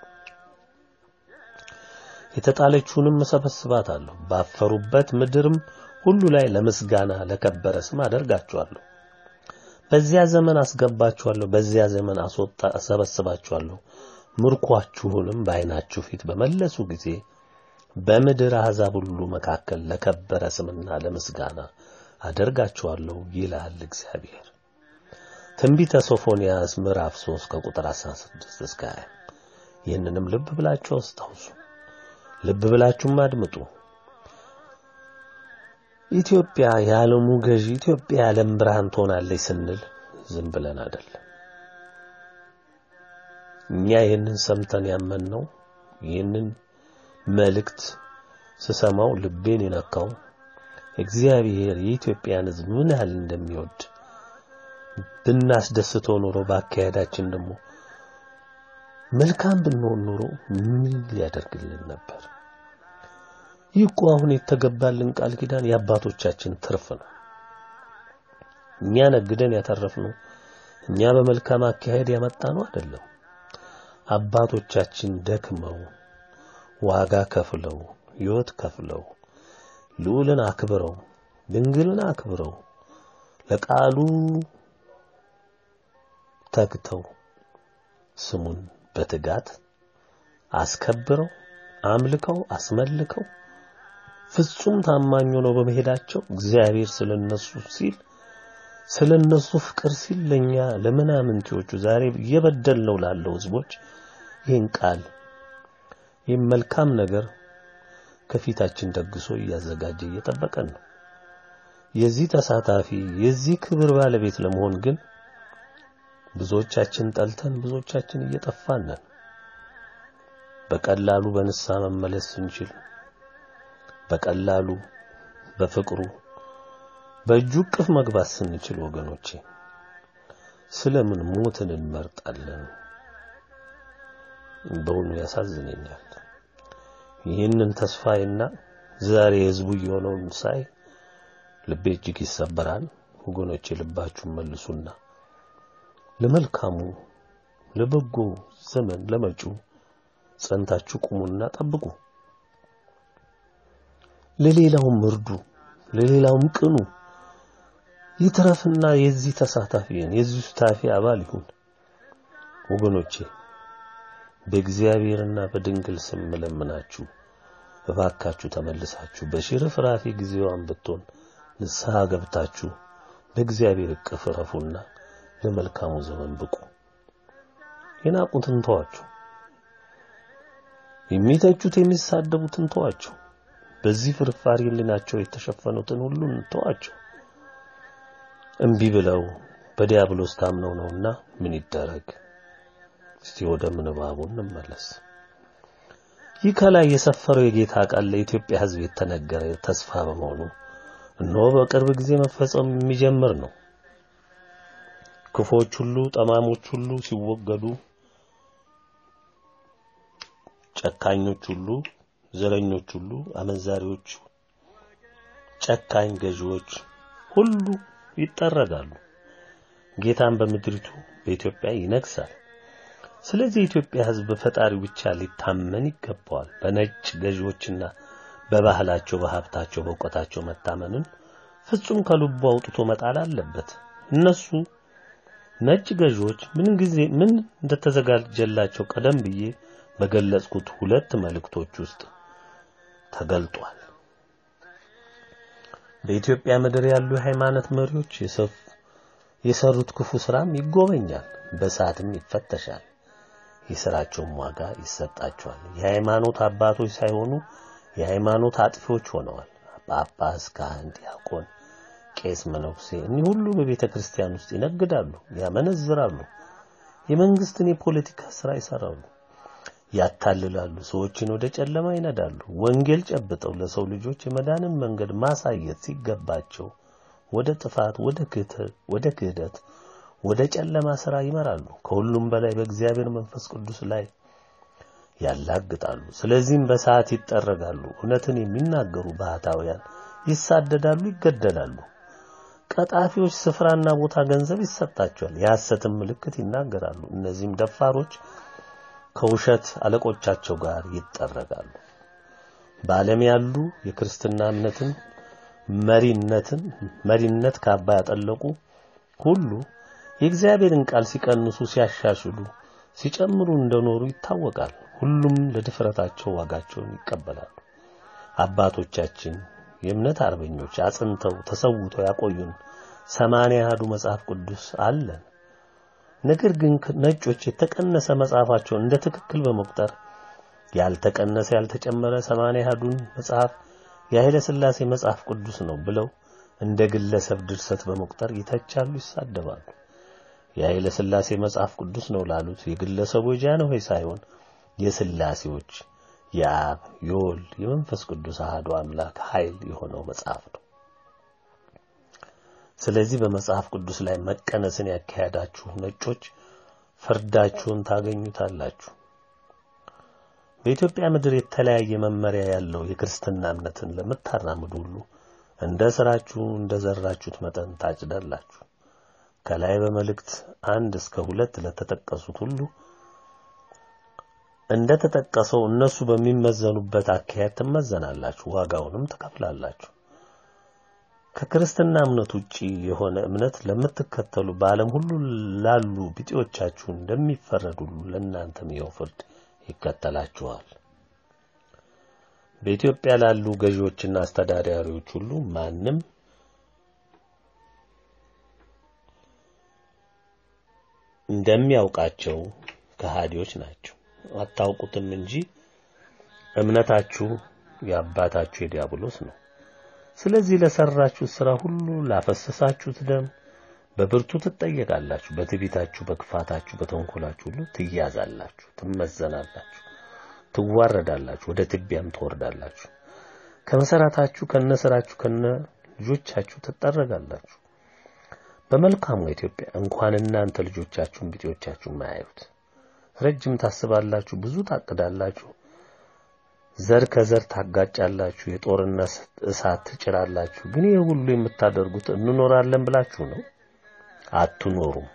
የተጣለችውንም እሰበስባታለሁ። ባፈሩበት ምድርም ሁሉ ላይ ለምስጋና ለከበረ ስም አደርጋችኋለሁ። በዚያ ዘመን አስገባችኋለሁ፣ በዚያ ዘመን አስወጣ እሰበስባችኋለሁ። ምርኳችሁንም በዓይናችሁ ፊት በመለሱ ጊዜ በምድር አሕዛብ ሁሉ መካከል ለከበረ ስምና ለምስጋና አደርጋችኋለሁ ይላል እግዚአብሔር። ትንቢተ ሶፎንያስ ምዕራፍ 3 ከቁጥር 16 እስከ 20 ይህንንም ልብ ብላችሁ አስታውሱ፣ ልብ ብላችሁም አድምጡ። ኢትዮጵያ የዓለሙ ገዢ፣ ኢትዮጵያ የዓለም ብርሃን ትሆናለች ስንል ዝም ብለን አይደለም። እኛ ይህንን ሰምተን ያመንነው ይህንን መልእክት ስሰማው ልቤን የነካው እግዚአብሔር የኢትዮጵያን ሕዝብ ምን ያህል እንደሚወድ ብናስደስተው ኖሮ በአካሄዳችን ደግሞ መልካም ብንሆን ኖሮ ምን ሊያደርግልን ነበር? ይህ እኮ አሁን የተገባልን ቃል ኪዳን የአባቶቻችን ትርፍ ነው። እኛ ነግደን ያተረፍነው እኛ በመልካም አካሄድ ያመጣነው አይደለም። አባቶቻችን ደክመው ዋጋ ከፍለው ሕይወት ከፍለው ልዑልን አክብረው ድንግልን አክብረው ለቃሉ ተግተው ስሙን በትጋት አስከብረው አምልከው አስመልከው ፍጹም ታማኝ ሆነው በመሄዳቸው እግዚአብሔር ስለነሱ ሲል ስለነሱ ፍቅር ሲል ለኛ ለምናምንቴዎቹ ዛሬ እየበደልነው ላለው ህዝቦች ይህን ቃል ይህን መልካም ነገር ከፊታችን ደግሶ እያዘጋጀ እየጠበቀን ነው። የዚህ ተሳታፊ የዚህ ክብር ባለቤት ለመሆን ግን ብዙዎቻችን ጠልተን ብዙዎቻችን እየጠፋን ነን። በቀላሉ በንስሐ መመለስ ስንችል በቀላሉ በፍቅሩ በእጁ እቅፍ መግባት ስንችል ወገኖቼ ስለምን ሞትን እንመርጣለን? በእውኑ ያሳዝነኛል። ይህንን ተስፋዬና ዛሬ ህዝቡ የሆነውን ሳይ ልቤ እጅግ ይሰበራል። ወገኖቼ ልባችሁን መልሱና ለመልካሙ ለበጎ ዘመን ለመጪው ጸንታችሁ ቁሙና ጠብቁ። ለሌላውም እርዱ፣ ለሌላውም ቅኑ። ይትረፍና የዚህ ተሳታፊ የዚህ ሱታፊ አባል ይሁን። ወገኖቼ በእግዚአብሔርና በድንግል ስም ለምናችሁ እባካችሁ ተመልሳችሁ በሽርፍራፊ ጊዜዋን ብትሆን ንስሐ ገብታችሁ በእግዚአብሔር እቅፍ ረፉና ለመልካሙ ዘመን ብቁ። የናቁትን ተዋቸው፣ የሚተቹት የሚሳደቡትን ተዋቸው፣ በዚህ ፍርፋሪ ሕሊናቸው የተሸፈኑትን ሁሉን ተዋቸው። እምቢ ብለው በዲያብሎስ ታምነው ነውና ምን ይደረግ? እስቲ ወደ ምንባቡ እንመለስ። ይህ ከላይ የሰፈረው የጌታ ቃል ለኢትዮጵያ ሕዝብ የተነገረ ተስፋ በመሆኑ እነሆ በቅርብ ጊዜ መፈጸም የሚጀምር ነው። ክፎች ሁሉ ጠማሞች ሁሉ ሲወገዱ፣ ጨካኞች ሁሉ፣ ዘረኞች ሁሉ፣ አመንዛሪዎች፣ ጨካኝ ገዢዎች ሁሉ ይጠረጋሉ። ጌታን በምድሪቱ በኢትዮጵያ ይነግሳል። ስለዚህ የኢትዮጵያ ሕዝብ በፈጣሪው ብቻ ሊታመን ይገባዋል። በነጭ ገዢዎችና በባህላቸው፣ በሀብታቸው፣ በእውቀታቸው መታመንን ፍጹም ከልቡ አውጥቶ መጣል አለበት። እነሱ ነጭ ገዢዎች ምን ጊዜ ምን እንደተዘጋጀላቸው ቀደም ብዬ በገለጽኩት ሁለት መልእክቶች ውስጥ ተገልጧል። በኢትዮጵያ ምድር ያሉ የሃይማኖት መሪዎች የሰሩት ክፉ ስራም ይጎበኛል፣ በሰዓትም ይፈተሻል፣ የስራቸውም ዋጋ ይሰጣቸዋል። የሃይማኖት አባቶች ሳይሆኑ የሃይማኖት አጥፊዎች ሆነዋል። ጳጳስ፣ ካህን፣ ዲያቆን፣ ቄስ፣ መነኩሴ እኒህ ሁሉ በቤተ ክርስቲያን ውስጥ ይነግዳሉ፣ ያመነዝራሉ፣ የመንግስትን የፖለቲካ ስራ ይሰራሉ፣ ያታልላሉ፣ ሰዎችን ወደ ጨለማ ይነዳሉ። ወንጌል ጨብጠው ለሰው ልጆች የመዳንን መንገድ ማሳየት ሲገባቸው ወደ ጥፋት፣ ወደ ክህደት፣ ወደ ክህደት፣ ወደ ጨለማ ስራ ይመራሉ። ከሁሉም በላይ በእግዚአብሔር መንፈስ ቅዱስ ላይ ያላግጣሉ። ስለዚህም በሰዓት ይጠረጋሉ። እውነትን የሚናገሩ ባህታውያን ይሳደዳሉ፣ ይገደላሉ። ቀጣፊዎች ስፍራና ቦታ፣ ገንዘብ ይሰጣቸዋል። የሐሰትን ምልክት ይናገራሉ። እነዚህም ደፋሮች ከውሸት አለቆቻቸው ጋር ይጠረጋሉ። በዓለም ያሉ የክርስትና እምነትን መሪነትን መሪነት ካባ ያጠለቁ ሁሉ የእግዚአብሔርን ቃል ሲቀንሱ፣ ሲያሻሽሉ፣ ሲጨምሩ እንደኖሩ ይታወቃል። ሁሉም ለድፍረታቸው ዋጋቸውን ይቀበላሉ። አባቶቻችን የእምነት አርበኞች አጽንተው ተሰውተው ያቆዩን ሰማንያ አሐዱ መጽሐፍ ቅዱስ አለን። ነገር ግን ነጮች የተቀነሰ መጽሐፋቸውን እንደ ትክክል በመቁጠር ያልተቀነሰ ያልተጨመረ ሰማንያ አሐዱን መጽሐፍ የኃይለ ሥላሴ መጽሐፍ ቅዱስ ነው ብለው እንደ ግለሰብ ድርሰት በመቁጠር ይተቻሉ፣ ይሳደባሉ። የኃይለ ሥላሴ መጽሐፍ ቅዱስ ነው ላሉት የግለሰቡ የጃንሆይ ሳይሆን የሥላሴዎች የአብ የወልድ የመንፈስ ቅዱስ አሐዱ አምላክ ኃይል የሆነው መጽሐፍ ነው። ስለዚህ በመጽሐፍ ቅዱስ ላይ መቀነስን ያካሄዳችሁ ነጮች ፍርዳችሁን ታገኙታላችሁ። በኢትዮጵያ ምድር የተለያየ መመሪያ ያለው የክርስትና እምነትን ለምታራምዱ ሁሉ እንደ ስራችሁ እንደ ዘራችሁት መጠን ታጭዳላችሁ። ከላይ በመልእክት አንድ እስከ ሁለት ለተጠቀሱት ሁሉ እንደ ተጠቀሰው እነሱ በሚመዘኑበት አካሄድ ትመዘናላችሁ፣ ዋጋውንም ትከፍላላችሁ። ከክርስትና እምነት ውጪ የሆነ እምነት ለምትከተሉ በዓለም ሁሉ ላሉ ቢጤዎቻችሁ እንደሚፈረድ ሁሉ ለእናንተም ይኸው ፍርድ ይከተላችኋል። በኢትዮጵያ ላሉ ገዢዎችና አስተዳዳሪዎች ሁሉ ማንም እንደሚያውቃቸው ከሃዲዎች ናቸው። አታውቁትም እንጂ እምነታችሁ የአባታችሁ የዲያብሎስ ነው። ስለዚህ ለሰራችሁት ሥራ ሁሉ ላፈሰሳችሁት ደም በብርቱ ትጠየቃላችሁ። በትዕቢታችሁ፣ በክፋታችሁ፣ በተንኮላችሁ ሁሉ ትያዛላችሁ፣ ትመዘናላችሁ፣ ትዋረዳላችሁ፣ ወደ ትቢያም ትወርዳላችሁ። ከመሰረታችሁ ከነስራችሁ ከነ ልጆቻችሁ ትጠረጋላችሁ። በመልካሙ ኢትዮጵያ እንኳን እናንተ ልጆቻችሁን ቢጤዎቻችሁን ማያዩት ረጅም ታስባላችሁ፣ ብዙ ታቅዳላችሁ፣ ዘር ከዘር ታጋጫላችሁ፣ የጦርነት እሳት ትጭራላችሁ። ግን ይህ ሁሉ የምታደርጉት እንኖራለን ብላችሁ ነው? አትኖሩም።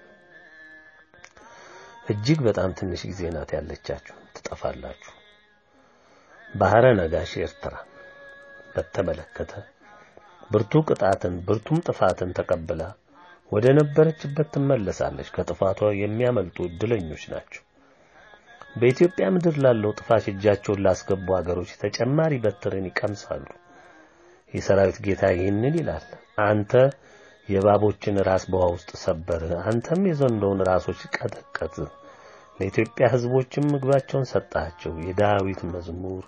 እጅግ በጣም ትንሽ ጊዜ ናት ያለቻችሁ፣ ትጠፋላችሁ። ባህረ ነጋሽ ኤርትራ በተመለከተ ብርቱ ቅጣትን ብርቱም ጥፋትን ተቀብላ ወደ ነበረችበት ትመለሳለች። ከጥፋቷ የሚያመልጡ እድለኞች ናቸው። በኢትዮጵያ ምድር ላለው ጥፋት እጃቸውን ላስገቡ አገሮች ተጨማሪ በትርን ይቀምሳሉ። የሰራዊት ጌታ ይህንን ይላል፣ አንተ የእባቦችን ራስ በውሃ ውስጥ ሰበርህ፣ አንተም የዘንዶውን ራሶች ቀጠቀጥህ፣ ለኢትዮጵያ ሕዝቦችም ምግባቸውን ሰጣቸው። የዳዊት መዝሙር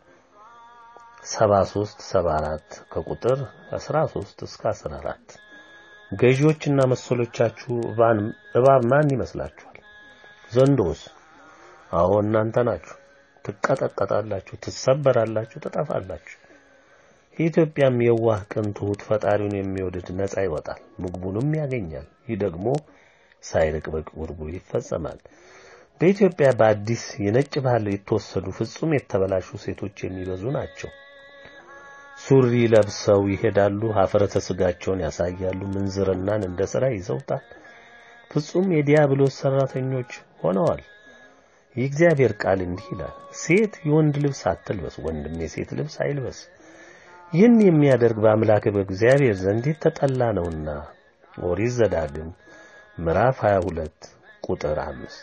73 74 ከቁጥር 13 እስከ 14 ገዢዎችና መሰሎቻችሁ እባብ ማን ይመስላችኋል? ዘንዶስ? አዎ እናንተ ናችሁ። ትቀጠቀጣላችሁ፣ ትሰበራላችሁ፣ ትጠፋላችሁ። የኢትዮጵያም የዋህ ቅን ትሑት ፈጣሪውን የሚወድድ ነፃ ይወጣል፣ ምግቡንም ያገኛል። ይህ ደግሞ ሳይርቅ በቅርቡ ይፈጸማል። በኢትዮጵያ በአዲስ የነጭ ባህል የተወሰዱ ፍጹም የተበላሹ ሴቶች የሚበዙ ናቸው። ሱሪ ለብሰው ይሄዳሉ፣ ሀፍረተ ስጋቸውን ያሳያሉ፣ ምንዝርናን እንደ ሥራ ይዘውታል። ፍጹም የዲያብሎስ ሰራተኞች ሆነዋል። የእግዚአብሔር ቃል እንዲህ ይላል፣ ሴት የወንድ ልብስ አትልበስ፣ ወንድም የሴት ልብስ አይልበስ። ይህን የሚያደርግ በአምላክ በእግዚአብሔር ዘንድ የተጠላ ነውና። ኦሪት ዘዳግም ምዕራፍ 22 ቁጥር አምስት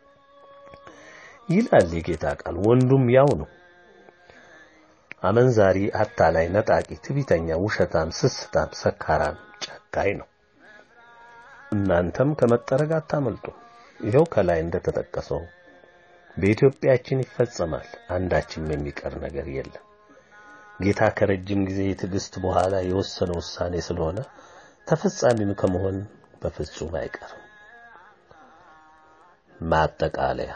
ይላል የጌታ ቃል። ወንዱም ያው ነው። አመንዛሪ፣ አታላይ፣ ነጣቂ፣ ትዕቢተኛ፣ ውሸታም፣ ስስታም፣ ሰካራም፣ ጨካኝ ነው። እናንተም ከመጠረግ አታመልጡ። ይኸው ከላይ እንደተጠቀሰው በኢትዮጵያችን ይፈጸማል። አንዳችም የሚቀር ነገር የለም። ጌታ ከረጅም ጊዜ የትዕግስት በኋላ የወሰነ ውሳኔ ስለሆነ ተፈጻሚም ከመሆን በፍጹም አይቀርም። ማጠቃለያ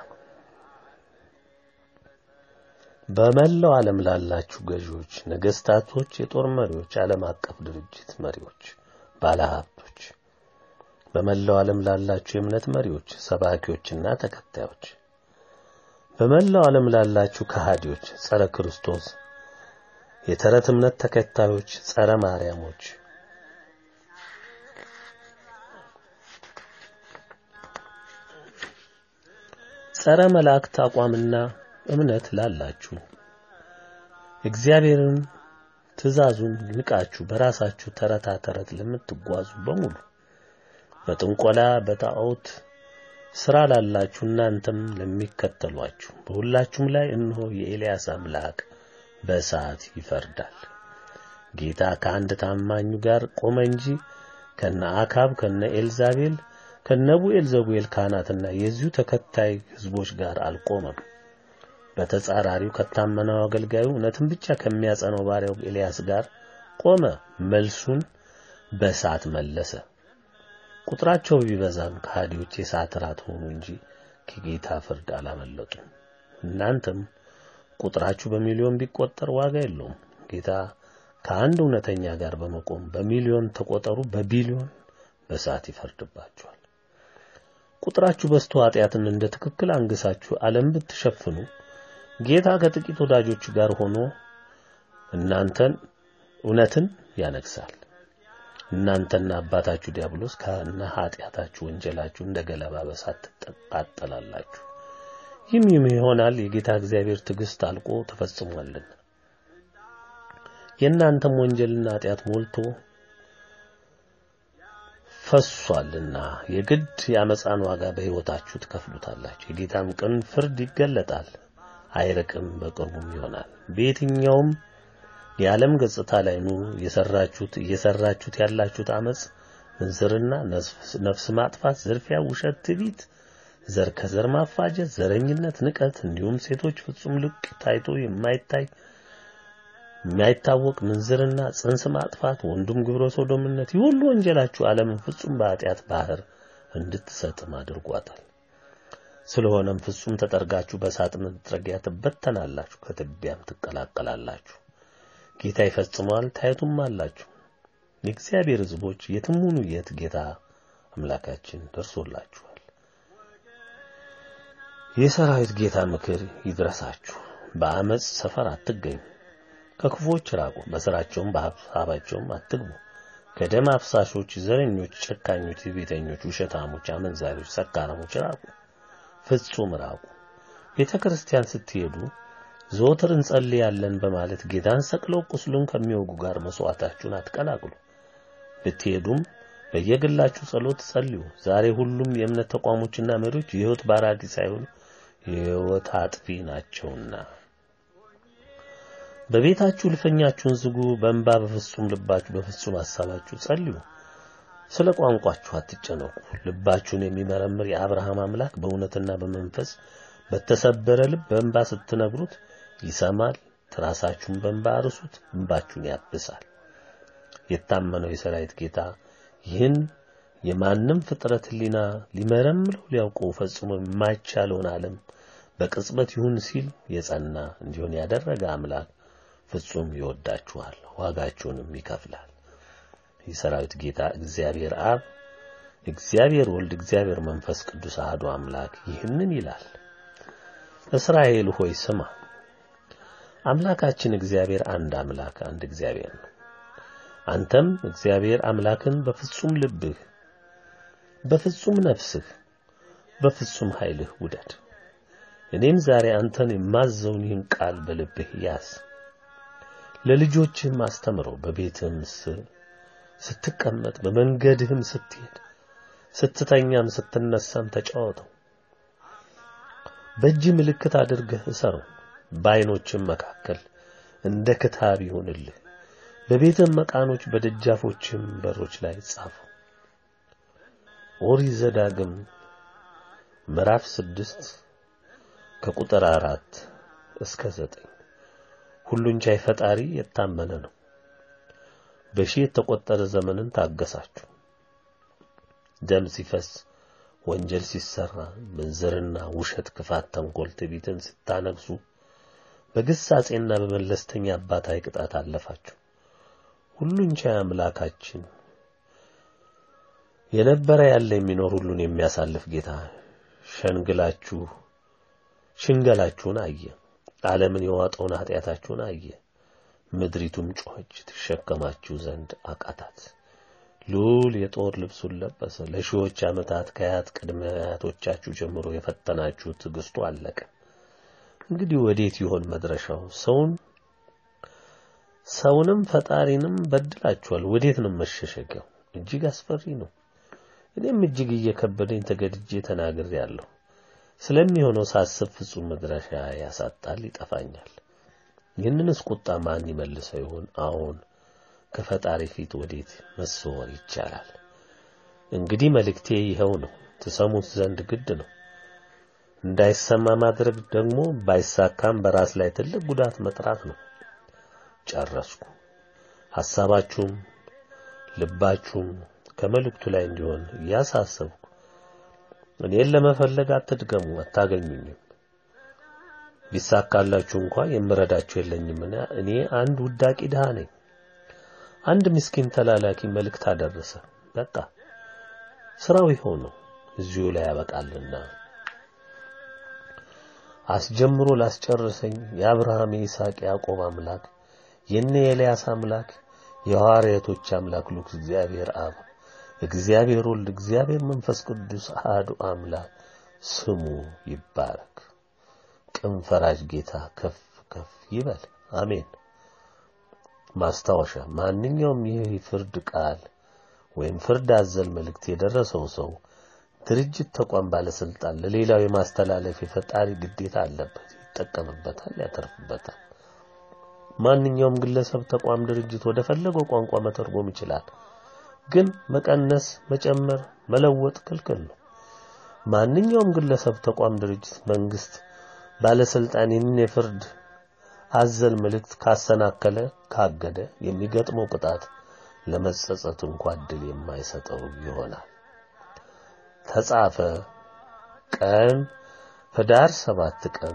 በመላው ዓለም ላላችሁ ገዢዎች፣ ነገስታቶች፣ የጦር መሪዎች፣ ዓለም አቀፍ ድርጅት መሪዎች፣ ባለሀብቶች፣ በመላው ዓለም ላላችሁ የእምነት መሪዎች፣ ሰባኪዎችና ተከታዮች፣ በመላው ዓለም ላላችሁ ከሃዲዎች፣ ጸረ ክርስቶስ የተረት እምነት ተከታዮች፣ ጸረ ማርያሞች ጸረ መላእክት አቋምና እምነት ላላችሁ እግዚአብሔርን ትእዛዙን ንቃችሁ በራሳችሁ ተረታ ተረት ለምትጓዙ በሙሉ በጥንቆላ በጣዖት ስራ ላላችሁ እናንተም ለሚከተሏችሁ በሁላችሁም ላይ እነሆ የኤልያስ አምላክ በእሳት ይፈርዳል። ጌታ ከአንድ ታማኙ ጋር ቆመ እንጂ ከነ አካብ ከነ ኤልዛቤል ከነቡኤል ዘቡኤል ካህናትና የዚሁ ተከታይ ሕዝቦች ጋር አልቆመም። በተጻራሪው ከታመነው አገልጋዩ እውነትን ብቻ ከሚያጸነው ባሪያው ኤልያስ ጋር ቆመ። መልሱን በእሳት መለሰ። ቁጥራቸው ቢበዛም ከሃዲዎች የእሳት ራት ሆኑ እንጂ ከጌታ ፍርድ አላመለጡም። እናንተም ቁጥራችሁ በሚሊዮን ቢቆጠር ዋጋ የለውም። ጌታ ከአንድ እውነተኛ ጋር በመቆም በሚሊዮን ተቆጠሩ፣ በቢሊዮን በእሳት ይፈርድባችኋል። ቁጥራችሁ በዝቶ ኃጢአትን እንደ ትክክል አንግሳችሁ ዓለም ብትሸፍኑ ጌታ ከጥቂት ወዳጆቹ ጋር ሆኖ እናንተን እውነትን ያነግሳል። እናንተና አባታችሁ ዲያብሎስ ከነ ኃጢአታችሁ ወንጀላችሁ እንደ ገለባ በእሳት ትቃጠላላችሁ። ይህም ይሆናል የጌታ እግዚአብሔር ትዕግስት አልቆ ተፈጽሟልና የእናንተም ወንጀልና ኃጢአት ሞልቶ ፈሷልና የግድ የአመፃን ዋጋ በሕይወታችሁ ትከፍሉታላችሁ። የጌታም ቅን ፍርድ ይገለጣል፣ አይርቅም፣ በቅርቡም ይሆናል። በየትኛውም የዓለም ገጽታ ላይ ኑ የሰራችሁት እየሰራችሁት ያላችሁት አመፅ፣ ምንዝርና፣ ነፍስ ማጥፋት፣ ዝርፊያ፣ ውሸት፣ ትዕቢት፣ ዘር ከዘር ማፋጀት፣ ዘረኝነት፣ ንቀት እንዲሁም ሴቶች ፍጹም ልቅ ታይቶ የማይታይ የማይታወቅ ምንዝርና፣ ጽንስ ማጥፋት፣ ወንዱም ግብረ ሶዶምነት፣ ይህ ሁሉ ወንጀላችሁ ዓለምን ፍጹም በኃጢአት ባህር እንድትሰጥም አድርጓታል። ስለሆነም ፍጹም ተጠርጋችሁ በእሳት መጥረጊያ ትበተናላችሁ፣ ከትቢያም ትቀላቀላላችሁ። ጌታ ይፈጽመዋል፣ ታየቱም አላችሁ። የእግዚአብሔር ሕዝቦች የትም ሁኑ የት ጌታ አምላካችን ደርሶላችኋል። የሰራዊት ጌታ ምክር ይድረሳችሁ። በአመፅ ሰፈር አትገኙ። ከክፉዎች ራቁ፣ በስራቸውም በሀሳባቸውም አትግቡ። ከደም አፍሳሾች፣ ዘረኞች፣ ጨካኞች፣ ትዕቢተኞች፣ ውሸታሞች፣ አመንዛሪዎች፣ ሰካራሞች ራቁ፣ ፍጹም ራቁ። ቤተ ክርስቲያን ስትሄዱ ዘወትር እንጸልያለን በማለት ጌታን ሰቅለው ቁስሉን ከሚወጉ ጋር መስዋዕታችሁን አትቀላቅሉ። ብትሄዱም በየግላችሁ ጸሎት ጸልዩ። ዛሬ ሁሉም የእምነት ተቋሞችና መሪዎች የሕይወት ባራኪ ሳይሆኑ የሕይወት አጥፊ ናቸውና በቤታችሁ ልፈኛችሁን ዝጉ። በእንባ በፍጹም ልባችሁ በፍጹም ሐሳባችሁ ጸልዩ። ስለ ቋንቋችሁ አትጨነቁ። ልባችሁን የሚመረምር የአብርሃም አምላክ በእውነትና በመንፈስ በተሰበረ ልብ በእንባ ስትነግሩት ይሰማል። ትራሳችሁን በእንባ አርሱት፣ እንባችሁን ያብሳል። የታመነው የሰራዊት ጌታ ይህን የማንም ፍጥረት ሕሊና ሊመረምረው ሊያውቀው ፈጽሞ የማይቻለውን ዓለም በቅጽበት ይሁን ሲል የጸና እንዲሆን ያደረገ አምላክ ፍጹም ይወዳችኋል፣ ዋጋችሁንም ይከፍላል። የሰራዊት ጌታ እግዚአብሔር አብ፣ እግዚአብሔር ወልድ፣ እግዚአብሔር መንፈስ ቅዱስ አሐዱ አምላክ ይህንን ይላል። እስራኤል ሆይ ስማ፣ አምላካችን እግዚአብሔር አንድ አምላክ አንድ እግዚአብሔር ነው። አንተም እግዚአብሔር አምላክን በፍጹም ልብህ፣ በፍጹም ነፍስህ፣ በፍጹም ኃይልህ ውደድ። እኔም ዛሬ አንተን የማዘውን ይህን ቃል በልብህ ያዝ፣ ለልጆችህም አስተምረው። በቤትህም ስትቀመጥ፣ በመንገድህም ስትሄድ፣ ስትተኛም ስትነሳም ተጫወተው። በእጅ ምልክት አድርገህ እሰረው። በዓይኖችም መካከል እንደ ክታብ ይሁንልህ። በቤትም መቃኖች በደጃፎችም በሮች ላይ ጻፈው። ኦሪት ዘዳግም ምዕራፍ ስድስት ከቁጥር አራት እስከ ዘጠኝ ሁሉን ቻይ ፈጣሪ የታመነ ነው። በሺህ የተቆጠረ ዘመንን ታገሳችሁ። ደም ሲፈስ ወንጀል ሲሰራ ምንዝርና፣ ውሸት፣ ክፋት፣ ተንኮል፣ ትዕቢትን ስታነግሱ በግሳጼና በመለስተኛ አባታዊ ቅጣት አለፋችሁ። ሁሉን ቻይ አምላካችን የነበረ ያለ የሚኖር ሁሉን የሚያሳልፍ ጌታ ሸንግላችሁ ሽንገላችሁን አየ። ዓለምን የዋጠውን ኃጢአታችሁን አየ። ምድሪቱም ጮኸች፣ ትሸከማችሁ ዘንድ አቃታት። ልዑል የጦር ልብሱን ለበሰ። ለሺዎች ዓመታት ከአያት ቅድመ አያቶቻችሁ ጀምሮ የፈተናችሁ ትዕግስቱ አለቀ። እንግዲህ ወዴት ይሆን መድረሻው? ሰውን ሰውንም ፈጣሪንም በድላችኋል። ወዴት ነው መሸሸጊያው? እጅግ አስፈሪ ነው። እኔም እጅግ እየከበደኝ ተገድጄ ተናግሬአለሁ። ስለሚሆነው ሳስብ ፍጹም መድረሻ ያሳጣል፣ ይጠፋኛል። ይህንንስ ቁጣ ማን ይመልሰው ይሆን? አሁን ከፈጣሪ ፊት ወዴት መሰወር ይቻላል? እንግዲህ መልእክቴ ይኸው ነው፣ ትሰሙት ዘንድ ግድ ነው። እንዳይሰማ ማድረግ ደግሞ ባይሳካም በራስ ላይ ትልቅ ጉዳት መጥራት ነው። ጨረስኩ። ሐሳባችሁም ልባችሁም ከመልእክቱ ላይ እንዲሆን እያሳሰብኩ እኔን ለመፈለግ አትድገሙ፣ አታገኙኝም። ቢሳካላችሁ እንኳ የምረዳችሁ የለኝምና እኔ አንድ ውዳቂ ድሃ ነኝ። አንድ ምስኪን ተላላኪ መልእክት አደረሰ። በቃ ስራው ይኸው ነው፣ እዚሁ ላይ ያበቃልና አስጀምሮ ላስጨርሰኝ የአብርሃም የይስሐቅ ያዕቆብ አምላክ የነ ኤልያስ አምላክ የሐዋርያቶች አምላክ ልዑል እግዚአብሔር አብ እግዚአብሔር ወልድ እግዚአብሔር መንፈስ ቅዱስ አሐዱ አምላክ ስሙ ይባረክ። ቅን ፈራጅ ጌታ ከፍ ከፍ ይበል። አሜን። ማስታወሻ፣ ማንኛውም ይህ ፍርድ ቃል ወይም ፍርድ አዘል መልእክት የደረሰው ሰው ድርጅት፣ ተቋም፣ ባለስልጣን ለሌላው የማስተላለፍ የፈጣሪ ግዴታ አለበት። ይጠቀምበታል፣ ያተርፍበታል። ማንኛውም ግለሰብ፣ ተቋም፣ ድርጅት ወደ ፈለገው ቋንቋ መተርጎም ይችላል። ግን መቀነስ፣ መጨመር፣ መለወጥ ክልክል ነው። ማንኛውም ግለሰብ፣ ተቋም፣ ድርጅት፣ መንግስት፣ ባለስልጣን ይህን የፍርድ አዘል መልእክት ካሰናከለ፣ ካገደ የሚገጥመው ቅጣት ለመጸጸት እንኳ እድል የማይሰጠው ይሆናል። ተጻፈ ቀን ህዳር 7 ቀን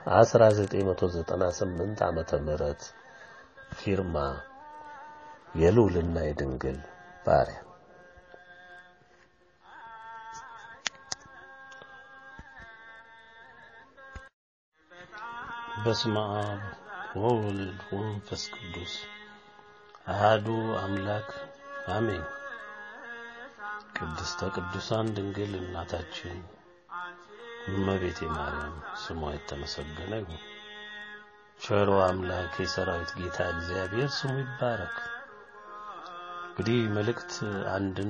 1998 ዓመተ ምህረት ፊርማ የልዑልና የድንግል ባሪያ በስመ አብ ወወልድ ወመንፈስ ቅዱስ አሃዱ አምላክ አሜን። ቅድስተ ቅዱሳን ድንግል እናታችን እመቤቴ ማርያም ስሟ የተመሰገነ ይሁን። ቸሮ አምላክ የሰራዊት ጌታ እግዚአብሔር ስሙ ይባረክ። እንግዲህ መልእክት አንድን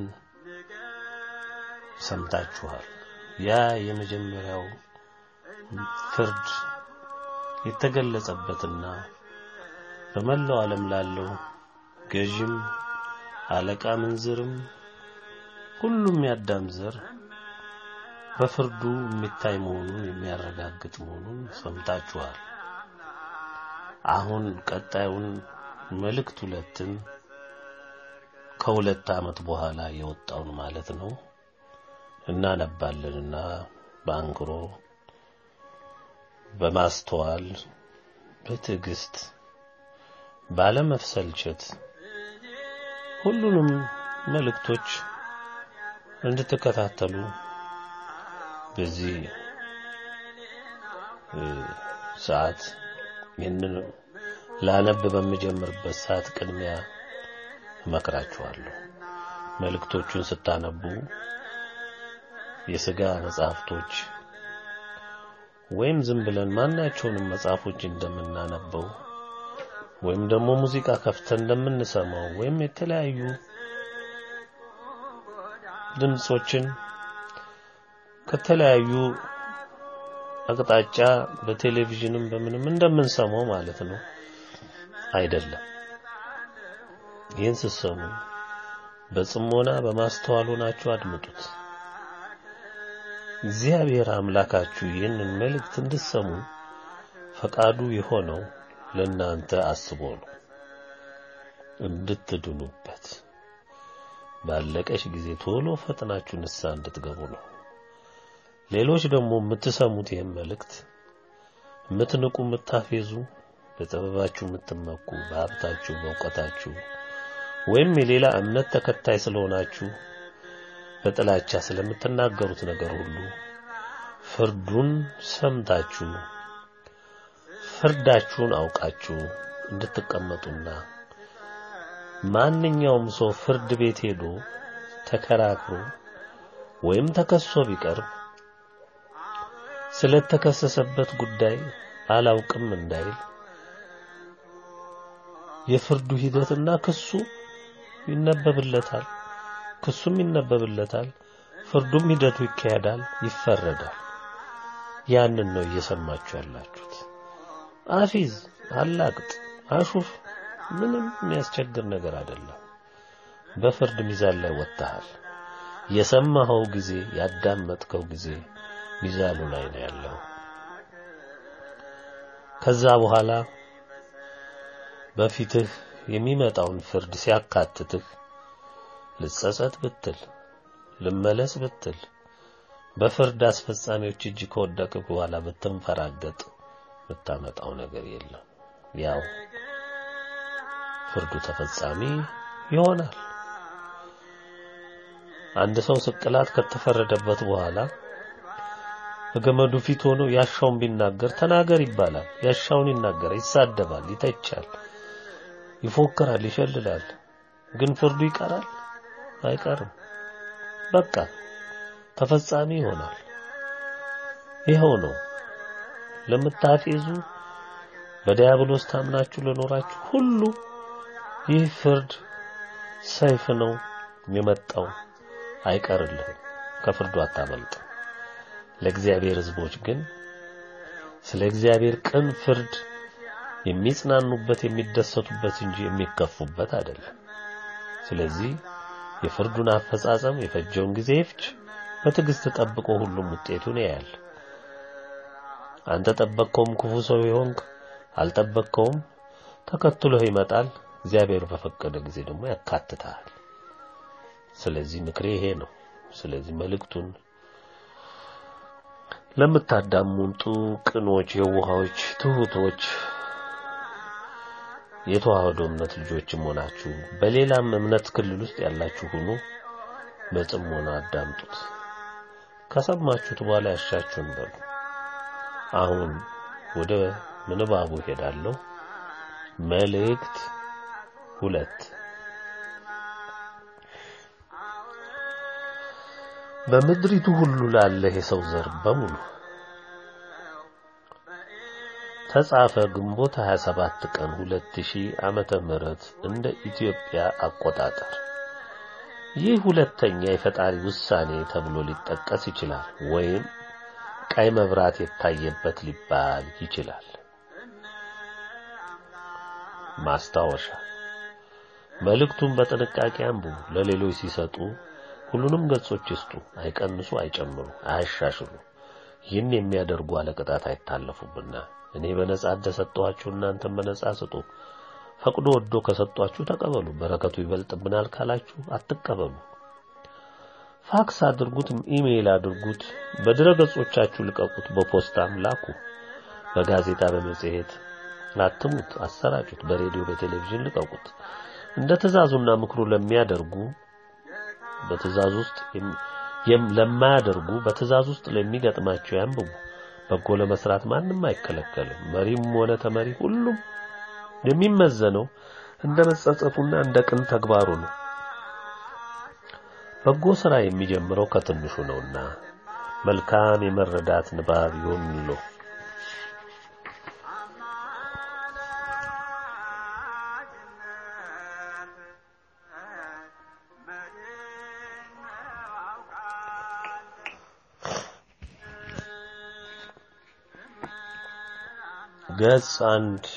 ሰምታችኋል። ያ የመጀመሪያው ፍርድ የተገለጸበትና በመላው ዓለም ላለው ገዥም አለቃ ምንዝርም ሁሉም ያዳም ዘር በፍርዱ የሚታይ መሆኑን የሚያረጋግጥ መሆኑን ሰምታችኋል። አሁን ቀጣዩን መልእክት ሁለትን ከሁለት ዓመት በኋላ የወጣውን ማለት ነው እናነባለንና በአንክሮ በማስተዋል በትዕግስት ባለመፍሰልቸት ሁሉንም መልእክቶች እንድትከታተሉ በዚህ ሰዓት ይህንን ላነብ በምጀምርበት ሰዓት ቅድሚያ እመክራችኋለሁ። መልእክቶቹን ስታነቡ የሥጋ መጽሐፍቶች ወይም ዝም ብለን ማናቸውንም መጽሐፎች እንደምናነበው ወይም ደግሞ ሙዚቃ ከፍተን እንደምንሰማው ወይም የተለያዩ ድምጾችን ከተለያዩ አቅጣጫ በቴሌቪዥንም በምንም እንደምንሰማው ማለት ነው አይደለም። ይህን ስትሰሙ በጽሞና በማስተዋል ሆናችሁ አድምጡት። እግዚአብሔር አምላካችሁ ይህንን መልእክት እንድትሰሙ ፈቃዱ የሆነው ለእናንተ አስቦ ነው፣ እንድትድኑበት ባለቀሽ ጊዜ ቶሎ ፈጥናችሁ ንስሐ እንድትገቡ ነው። ሌሎች ደግሞ የምትሰሙት ይህን መልእክት የምትንቁ፣ የምታፌዙ፣ በጥበባችሁ የምትመኩ፣ በሀብታችሁ፣ በእውቀታችሁ ወይም የሌላ እምነት ተከታይ ስለሆናችሁ በጥላቻ ስለምትናገሩት ነገር ሁሉ ፍርዱን ሰምታችሁ ፍርዳችሁን አውቃችሁ እንድትቀመጡና ማንኛውም ሰው ፍርድ ቤት ሄዶ ተከራክሮ ወይም ተከሶ ቢቀርብ ስለተከሰሰበት ጉዳይ አላውቅም እንዳይል የፍርዱ ሂደትና ክሱ ይነበብለታል። ክሱም ይነበብለታል። ፍርዱም ሂደቱ ይካሄዳል፣ ይፈረዳል። ያንን ነው እየሰማችሁ ያላችሁት። አፊዝ፣ አላቅጥ፣ አሹፍ ምንም የሚያስቸግር ነገር አይደለም። በፍርድ ሚዛን ላይ ወጥተሃል። የሰማኸው ጊዜ ያዳመጥከው ጊዜ ሚዛኑ ላይ ነው ያለው። ከዛ በኋላ በፊትህ የሚመጣውን ፍርድ ሲያካትትህ ልጸጸት ብትል ልመለስ ብትል በፍርድ አስፈጻሚዎች እጅ ከወደቅህ በኋላ ብትንፈራገጥ የምታመጣው ነገር የለም። ያው ፍርዱ ተፈጻሚ ይሆናል። አንድ ሰው ስቅላት ከተፈረደበት በኋላ በገመዱ ፊት ሆኖ ያሻውን ቢናገር ተናገር ይባላል። ያሻውን ይናገራል፣ ይሳደባል፣ ይተቻል፣ ይፎክራል፣ ይሸልላል። ግን ፍርዱ ይቀራል አይቀርም። በቃ ተፈጻሚ ይሆናል። ይኸው ነው። ለምታፌዙ በዲያብሎስ ታምናችሁ ለኖራችሁ ሁሉ ይህ ፍርድ ሰይፍ ነው የመጣው፣ አይቀርልህም። ከፍርዱ አታመልጥም። ለእግዚአብሔር ሕዝቦች ግን ስለ እግዚአብሔር ቅን ፍርድ የሚጽናኑበት የሚደሰቱበት እንጂ የሚከፉበት አይደለም። ስለዚህ የፍርዱን አፈጻጸም የፈጀውን ጊዜ ይፍጅ፣ በትዕግስት ጠብቆ ሁሉም ውጤቱን ያያል። አንተ ጠበቅከውም ክፉ ሰው ይሆንክ አልጠበቅከውም ተከትሎህ ይመጣል። እግዚአብሔር በፈቀደ ጊዜ ደግሞ ያካትታል። ስለዚህ ምክሬ ይሄ ነው። ስለዚህ መልእክቱን ለምታዳምጡ ቅኖች፣ የዋሆች፣ ትሁቶች የተዋህዶ እምነት ልጆችም ሆናችሁ በሌላም እምነት ክልል ውስጥ ያላችሁ ሁኑ፣ በጽሞና አዳምጡት። ከሰማችሁት በኋላ ያሻችሁን በሉ። አሁን ወደ ምንባቡ ሄዳለሁ። መልእክት ሁለት በምድሪቱ ሁሉ ላለ የሰው ዘር በሙሉ ተጻፈ ግንቦት 27 ቀን 2000 ዓመተ ምህረት እንደ ኢትዮጵያ አቆጣጠር። ይህ ሁለተኛ የፈጣሪ ውሳኔ ተብሎ ሊጠቀስ ይችላል ወይም ቀይ መብራት የታየበት ሊባል ይችላል። ማስታወሻ መልእክቱን በጥንቃቄ አንብቡ። ለሌሎች ሲሰጡ ሁሉንም ገጾች ይስጡ። አይቀንሱ፣ አይጨምሩ፣ አያሻሽሉ። ይህን የሚያደርጉ አለቅጣት አይታለፉብና እኔ በነጻ እንደሰጠኋችሁ እናንተም በነጻ ስጡ። ፈቅዶ ወዶ ከሰጧችሁ ተቀበሉ። በረከቱ ይበልጥብናል ካላችሁ አትቀበሉ። ፋክስ አድርጉት፣ ኢሜይል አድርጉት፣ በድረ ገጾቻችሁ ልቀቁት፣ በፖስታም ላኩ፣ በጋዜጣ በመጽሔት አትሙት፣ አሰራጩት፣ በሬዲዮ በቴሌቪዥን ልቀቁት። እንደ ትእዛዙና ምክሩ ለሚያደርጉ በትእዛዝ ውስጥ ለማያደርጉ በትእዛዝ ውስጥ ለሚገጥማቸው ያንብቡ። በጎ ለመስራት ማንም አይከለከልም። መሪም ሆነ ተመሪ ሁሉም የሚመዘነው እንደ መጸጸቱና እንደ ቅን ተግባሩ ነው። በጎ ሥራ የሚጀምረው ከትንሹ ነውና መልካም የመረዳት ንባብ ይሁንልዎ። ገጽ አንድ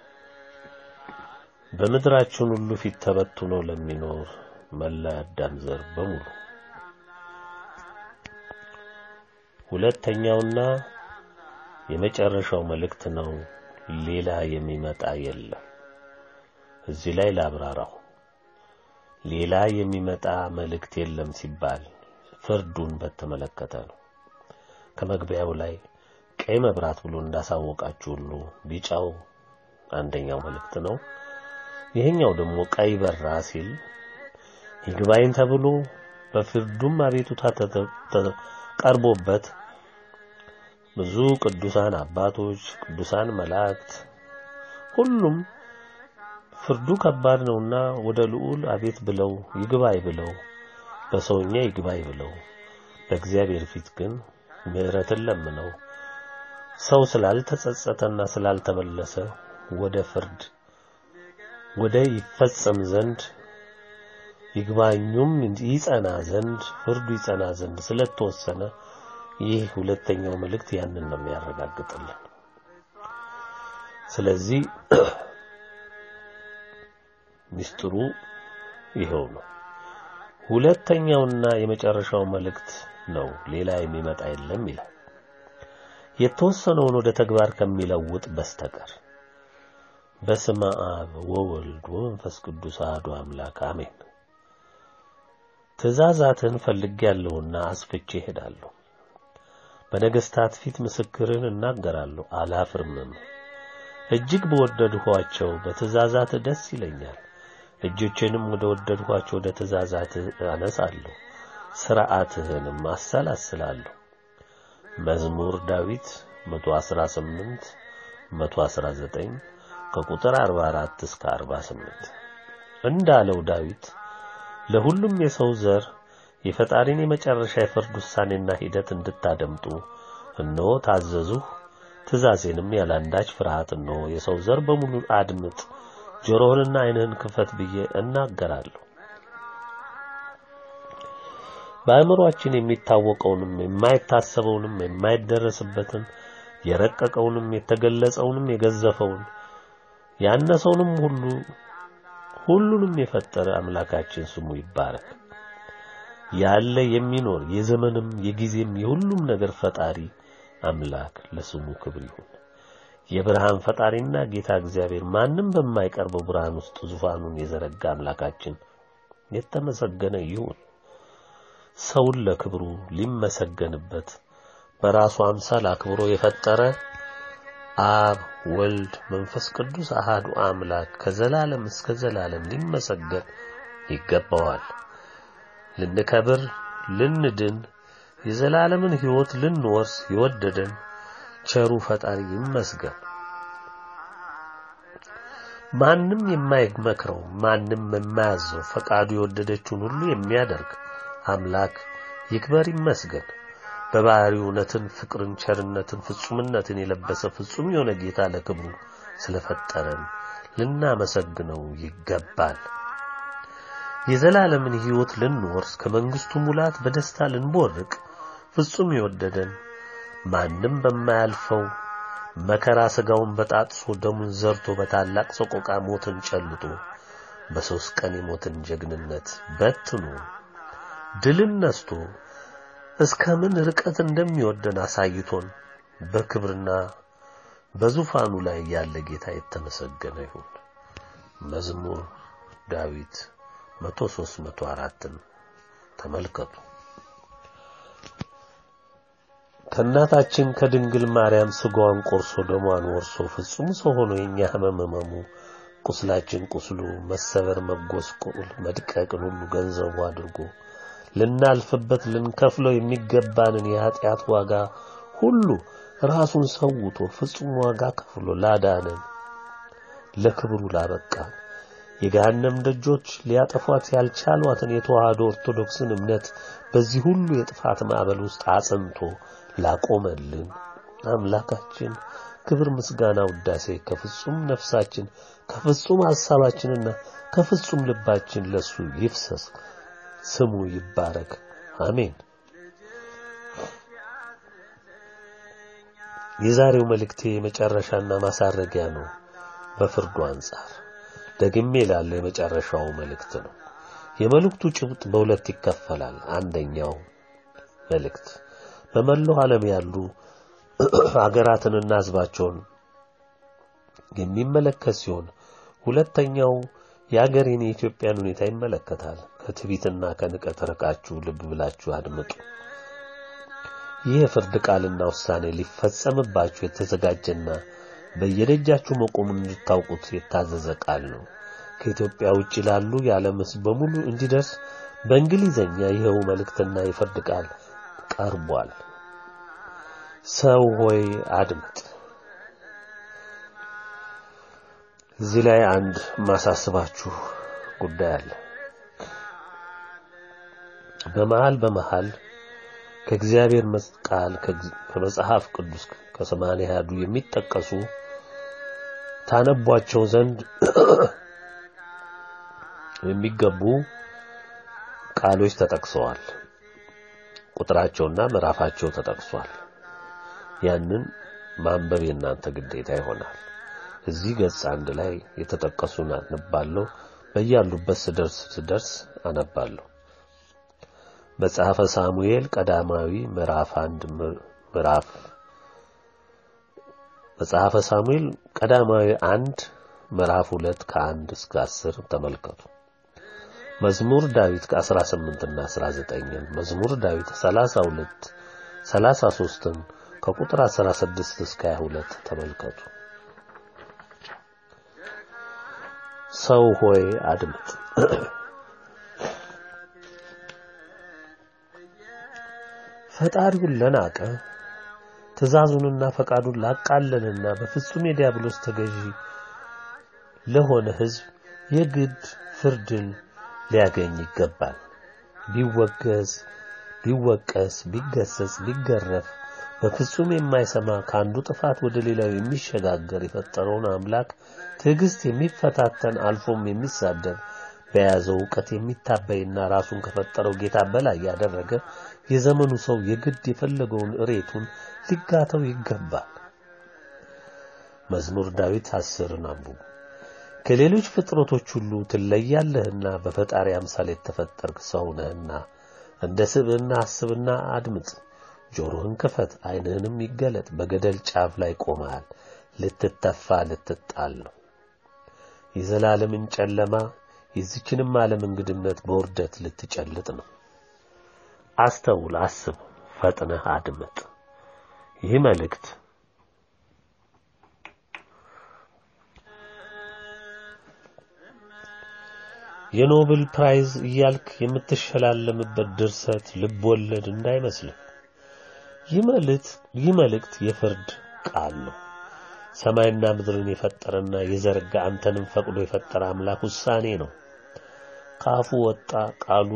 በምድራችን ሁሉ ፊት ተበትኖ ለሚኖር መላ አዳም ዘር በሙሉ ሁለተኛውና የመጨረሻው መልእክት ነው። ሌላ የሚመጣ የለም። እዚህ ላይ ላብራራው። ሌላ የሚመጣ መልእክት የለም ሲባል ፍርዱን በተመለከተ ነው። ከመግቢያው ላይ ቀይ መብራት ብሎ እንዳሳወቃችሁ ሁሉ ቢጫው አንደኛው መልእክት ነው። ይሄኛው ደግሞ ቀይ በራ ሲል ይግባኝ ተብሎ በፍርዱም አቤቱታ ቀርቦበት ብዙ ቅዱሳን አባቶች፣ ቅዱሳን መላእክት ሁሉም ፍርዱ ከባድ ነውና ወደ ልዑል አቤት ብለው ይግባኝ ብለው በሰውኛ ይግባኝ ብለው በእግዚአብሔር ፊት ግን ምሕረትን ለምነው ሰው ስላልተጸጸተና ስላልተመለሰ ወደ ፍርድ ወደ ይፈጸም ዘንድ ይግባኙም ይጸና ዘንድ ፍርዱ ይጸና ዘንድ ስለተወሰነ ይህ ሁለተኛው መልእክት ያንን ነው የሚያረጋግጥልን። ስለዚህ ምስጢሩ ይኸው ነው። ሁለተኛውና የመጨረሻው መልእክት ነው። ሌላ የሚመጣ የለም ይላል። የተወሰነውን ወደ ተግባር ከሚለውጥ በስተቀር በስመ አብ ወወልድ ወመንፈስ ቅዱስ አሐዱ አምላክ አሜን። ትእዛዛትን ፈልጌያለሁና አስፍቼ እሄዳለሁ። በነገሥታት ፊት ምስክርን እናገራለሁ አላፍርምም። እጅግ በወደድኋቸው በትእዛዛት ደስ ይለኛል። እጆቼንም ወደ ወደድኋቸው ወደ ትእዛዛት አነሳለሁ፣ ሥርዓትህንም አሰላስላለሁ። መዝሙር ዳዊት 118 119 ከቁጥር 44 እስከ 48 እንዳለው ዳዊት ለሁሉም የሰው ዘር የፈጣሪን የመጨረሻ የፍርድ ውሳኔና ሂደት እንድታደምጡ እነሆ ታዘዙህ። ትእዛዜንም ያላንዳች ፍርሃት እነሆ የሰው ዘር በሙሉ አድምጥ፣ ጆሮህንና ዓይንህን ክፈት ብዬ እናገራለሁ። በአእምሮአችን የሚታወቀውንም የማይታሰበውንም የማይደረስበትን የረቀቀውንም የተገለጸውንም የገዘፈውን ያነሰውንም ሁሉ ሁሉንም የፈጠረ አምላካችን ስሙ ይባረክ። ያለ የሚኖር የዘመንም የጊዜም የሁሉም ነገር ፈጣሪ አምላክ ለስሙ ክብር ይሁን። የብርሃን ፈጣሪና ጌታ እግዚአብሔር ማንም በማይቀርበው ብርሃን ውስጥ ዙፋኑን የዘረጋ አምላካችን የተመሰገነ ይሁን። ሰውን ለክብሩ ሊመሰገንበት በራሱ አምሳል አክብሮ የፈጠረ አብ ወልድ መንፈስ ቅዱስ አሃዱ አምላክ ከዘላለም እስከ ዘላለም ሊመሰገን ይገባዋል። ልንከብር፣ ልንድን፣ የዘላለምን ሕይወት ልንወርስ የወደደን ቸሩ ፈጣሪ ይመስገን። ማንም የማይመክረው ማንም የማያዘው ፈቃዱ የወደደችውን ሁሉ የሚያደርግ አምላክ ይክበር ይመስገን። በባህሪው እውነትን፣ ፍቅርን፣ ቸርነትን፣ ፍጹምነትን የለበሰ ፍጹም የሆነ ጌታ ለክብሩ ስለፈጠረን ልናመሰግነው ይገባል። የዘላለምን ሕይወት ልንወርስ ከመንግስቱ ሙላት በደስታ ልንቦርቅ ፍጹም የወደደን ማንም በማያልፈው መከራ ሥጋውን በጣጥሶ ደሙን ዘርቶ በታላቅ ሰቆቃ ሞትን ጨልጦ በሦስት ቀን የሞትን ጀግንነት በትኖ ድልን ነስቶ እስከ ምን ርቀት እንደሚወደን አሳይቶን በክብርና በዙፋኑ ላይ ያለ ጌታ የተመሰገነ ይሁን። መዝሙር ዳዊት 103 104ን ተመልከቱ። ከእናታችን ከድንግል ማርያም ሥጋዋን ቆርሶ ደሟን ወርሶ ፍጹም ሰው ሆኖ የኛ ሕመም ሕመሙ ቁስላችን ቁስሉ መሰበር መጎስቆል መድቀቅን ሁሉ ገንዘቡ አድርጎ ልናልፍበት ልንከፍለው የሚገባንን የኀጢአት ዋጋ ሁሉ ራሱን ሰውቶ ፍጹም ዋጋ ከፍሎ ላዳነን ለክብሩ ላበቃን የገሃነም ደጆች ሊያጠፏት ያልቻሏትን የተዋህዶ ኦርቶዶክስን እምነት በዚህ ሁሉ የጥፋት ማዕበል ውስጥ አጽንቶ ላቆመልን አምላካችን ክብር፣ ምስጋና፣ ውዳሴ ከፍጹም ነፍሳችን ከፍጹም ሐሳባችንና ከፍጹም ልባችን ለሱ ይፍሰስ። ስሙ ይባረክ። አሜን። የዛሬው መልእክቴ የመጨረሻና ማሳረጊያ ነው። በፍርዱ አንጻር ደግሜ ላለው የመጨረሻው መልእክት ነው። የመልእክቱ ጭብጥ በሁለት ይከፈላል። አንደኛው መልእክት በመላው ዓለም ያሉ ሀገራትንና ሕዝባቸውን የሚመለከት ሲሆን ሁለተኛው የሀገሬን የኢትዮጵያን ሁኔታ ይመለከታል። ከትዕቢትና ከንቀት ርቃችሁ ልብ ብላችሁ አድምጡ። ይህ የፍርድ ቃልና ውሳኔ ሊፈጸምባችሁ የተዘጋጀና በየደጃችሁ መቆሙን እንድታውቁት የታዘዘ ቃል ነው። ከኢትዮጵያ ውጭ ላሉ የዓለም ሕዝብ በሙሉ እንዲደርስ በእንግሊዘኛ ይኸው መልእክትና የፍርድ ቃል ቀርቧል። ሰው ሆይ አድምጥ። እዚህ ላይ አንድ ማሳስባችሁ ጉዳይ አለ። በመሃል በመሃል ከእግዚአብሔር ቃል ከመጽሐፍ ቅዱስ ከሰማንያ ያዱ የሚጠቀሱ ታነቧቸው ዘንድ የሚገቡ ቃሎች ተጠቅሰዋል። ቁጥራቸውና ምዕራፋቸው ተጠቅሷል። ያንን ማንበብ የእናንተ ግዴታ ይሆናል። እዚህ ገጽ አንድ ላይ የተጠቀሱን አነባለሁ። በያሉበት ስደርስ ስደርስ አነባለሁ። መጽሐፈ ሳሙኤል ቀዳማዊ ምዕራፍ አንድ ምዕራፍ መጽሐፈ ሳሙኤል ቀዳማዊ አንድ ምዕራፍ ሁለት ከአንድ እስከ አስር ተመልከቱ። መዝሙር ዳዊት ከ18 እና 19 መዝሙር ዳዊት 32 33ን ከቁጥር 16 እስከ 22 ተመልከቱ። ሰው ሆይ አድምጥ፣ ፈጣሪውን ለናቀ ትእዛዙንና ፈቃዱን ላቃለልና በፍጹም የዲያብሎስ ተገዢ ለሆነ ሕዝብ የግድ ፍርድን ሊያገኝ ይገባል። ቢወገዝ፣ ቢወቀስ፣ ቢገሰጽ፣ ቢገረፍ በፍጹም የማይሰማ ከአንዱ ጥፋት ወደ ሌላው የሚሸጋገር የፈጠረውን አምላክ ትዕግስት የሚፈታተን አልፎም የሚሳደብ በያዘው ዕውቀት የሚታበይና ራሱን ከፈጠረው ጌታ በላይ ያደረገ የዘመኑ ሰው የግድ የፈለገውን እሬቱን ሊጋተው ይገባል። መዝሙር ዳዊት አስርን አንብቡ። ከሌሎች ፍጥረቶች ሁሉ ትለያለህና በፈጣሪ አምሳል የተፈጠርክ ሰው ነህና እንደ ስብዕና አስብና አድምጥ። ጆሮህን ክፈት፣ ዓይንህንም ይገለጥ። በገደል ጫፍ ላይ ቆመሃል፣ ልትተፋ ልትጣል ነው። የዘላለምን ጨለማ የዚችንም ዓለም እንግድነት በውርደት ልትጨልጥ ነው። አስተውል፣ አስብ፣ ፈጥነህ አድምጥ። ይህ መልእክት የኖብል ፕራይዝ እያልክ የምትሸላለምበት ድርሰት ልብ ወለድ እንዳይመስልህ። ይህ መልእክት የፍርድ ቃል ነው። ሰማይና ምድርን የፈጠረና የዘረጋ አንተንም ፈቅዶ የፈጠረ አምላክ ውሳኔ ነው። ከአፉ ወጣ ቃሉ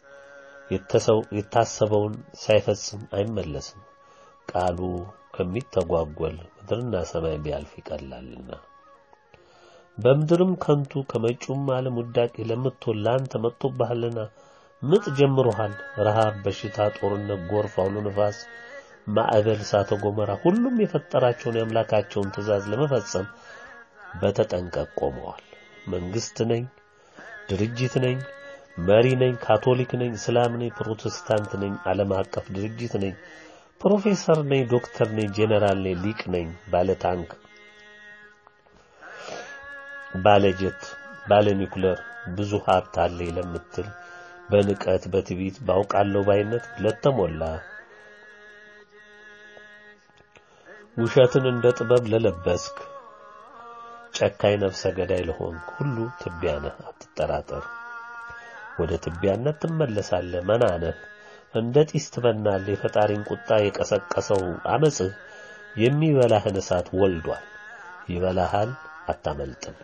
የታሰበውን ሳይፈጽም አይመለስም። ቃሉ ከሚተጓጎል ምድርና ሰማይ ቢያልፍ ይቀላልና በምድርም ከንቱ ከመጪውም ዓለም ውዳቄ ለምትሆን ለአንተ መጥቶብሃልና ምጥ ጀምሮሃል። ረሃብ፣ በሽታ፣ ጦርነት፣ ጎርፍ፣ አውሎ ነፋስ፣ ማዕበል፣ እሳተ ገሞራ ሁሉም የፈጠራቸውን የአምላካቸውን ትእዛዝ ለመፈጸም በተጠንቀቅ ቆመዋል። መንግስት ነኝ፣ ድርጅት ነኝ፣ መሪ ነኝ፣ ካቶሊክ ነኝ፣ እስላም ነኝ፣ ፕሮቴስታንት ነኝ፣ ዓለም አቀፍ ድርጅት ነኝ፣ ፕሮፌሰር ነኝ፣ ዶክተር ነኝ፣ ጄኔራል ነኝ፣ ሊቅ ነኝ፣ ባለ ታንክ ባለ ጀት ባለ ኒኩለር ብዙ ሀብት አለኝ ለምትል በንቀት በትዕቢት ባውቃለሁ ባይነት ለተሞላ ውሸትን እንደ ጥበብ ለለበስክ ጨካኝ ነፍሰ ገዳይ ለሆንክ ሁሉ ትቢያ ነህ፣ አትጠራጠር። ወደ ትቢያነት ትመለሳለህ። መና ነህ፣ እንደ ጢስ ትበናለህ። የፈጣሪን ቁጣ የቀሰቀሰው አመጽህ የሚበላህን እሳት ወልዷል። ይበላሃል፣ አታመልጥም።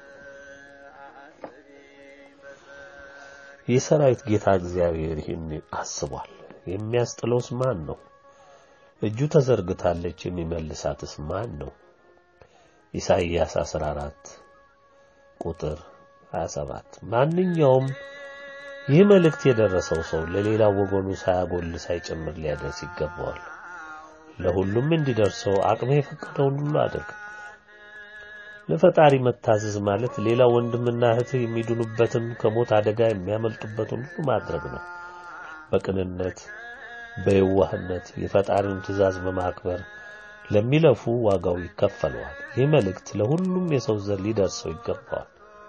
የሰራዊት ጌታ እግዚአብሔር ይህን አስቧል። የሚያስጥለውስ ማን ነው? እጁ ተዘርግታለች፣ የሚመልሳትስ ማን ነው? ኢሳይያስ 14 ቁጥር 27 ማንኛውም ይህ መልእክት የደረሰው ሰው ለሌላው ወገኑ ሳያጎል ሳይጨምር ሊያደርስ ይገባዋል። ለሁሉም እንዲደርሰው አቅሜ የፈቀደውን ሁሉ አድርግ። ለፈጣሪ መታዘዝ ማለት ሌላ ወንድምና እህት የሚድኑበትን ከሞት አደጋ የሚያመልጡበትን ሁሉ ማድረግ ነው። በቅንነት በየዋህነት የፈጣሪውን ትእዛዝ በማክበር ለሚለፉ ዋጋው ይከፈለዋል። ይህ መልእክት ለሁሉም የሰው ዘር ሊደርሰው ይገባዋል።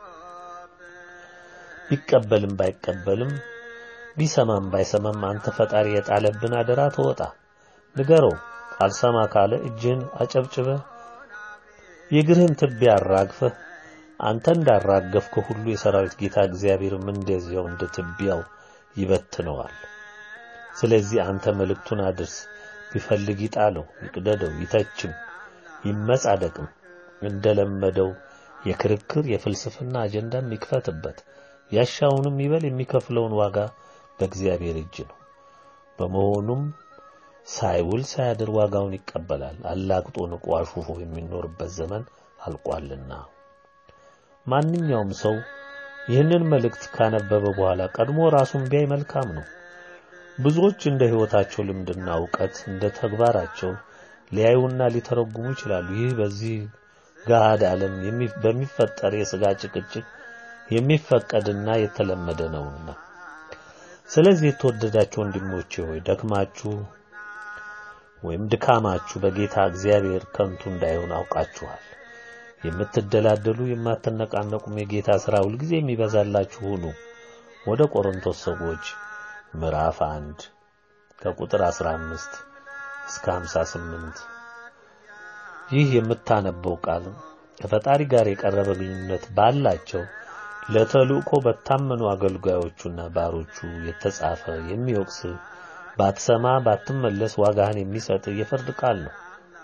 ቢቀበልም ባይቀበልም ቢሰማም ባይሰማም አንተ ፈጣሪ የጣለብን አደራ ተወጣ። ንገረው። አልሰማ ካለ እጅህን አጨብጭበህ የእግርህን ትቢያ አራግፈህ አንተ እንዳራገፍከው ሁሉ የሰራዊት ጌታ እግዚአብሔርም እንደዚያው እንደ ትቢያው ይበትነዋል። ስለዚህ አንተ መልእክቱን አድርስ። ቢፈልግ ይጣለው፣ ይቅደደው፣ ይተችም፣ ይመጻደቅም እንደለመደው የክርክር የፍልስፍና አጀንዳም ይክፈትበት። ያሻውንም ይበል። የሚከፍለውን ዋጋ በእግዚአብሔር እጅ ነው። በመሆኑም ሳይውል ሳያድር ዋጋውን ይቀበላል። አላግጦ ንቆ አሹፎ የሚኖርበት ዘመን አልቋልና። ማንኛውም ሰው ይህንን መልእክት ካነበበ በኋላ ቀድሞ ራሱን ቢያይ መልካም ነው። ብዙዎች እንደ ሕይወታቸው ልምድና እውቀት እንደ ተግባራቸው ሊያዩና ሊተረጉሙ ይችላሉ። ይህ በዚህ ገሃድ ዓለም በሚፈጠር የሥጋ ጭቅጭቅ የሚፈቀድና የተለመደ ነውና ስለዚህ የተወደዳችሁ ወንድሞቼ ሆይ ደክማችሁ ወይም ድካማችሁ በጌታ እግዚአብሔር ከንቱ እንዳይሆን አውቃችኋል። የምትደላደሉ የማትነቃነቁም የጌታ ሥራ ሁልጊዜ የሚበዛላችሁ ሁኑ። ወደ ቆሮንቶስ ሰዎች ምዕራፍ አንድ ከቁጥር 15 እስከ 58 ይህ የምታነበው ቃል ከፈጣሪ ጋር የቀረበ ግንኙነት ባላቸው ለተልእኮ በታመኑ አገልጋዮቹና ባሮቹ የተጻፈ የሚወቅስ ባትሰማ ባትመለስ ዋጋህን የሚሰጥ የፍርድ ቃል ነው።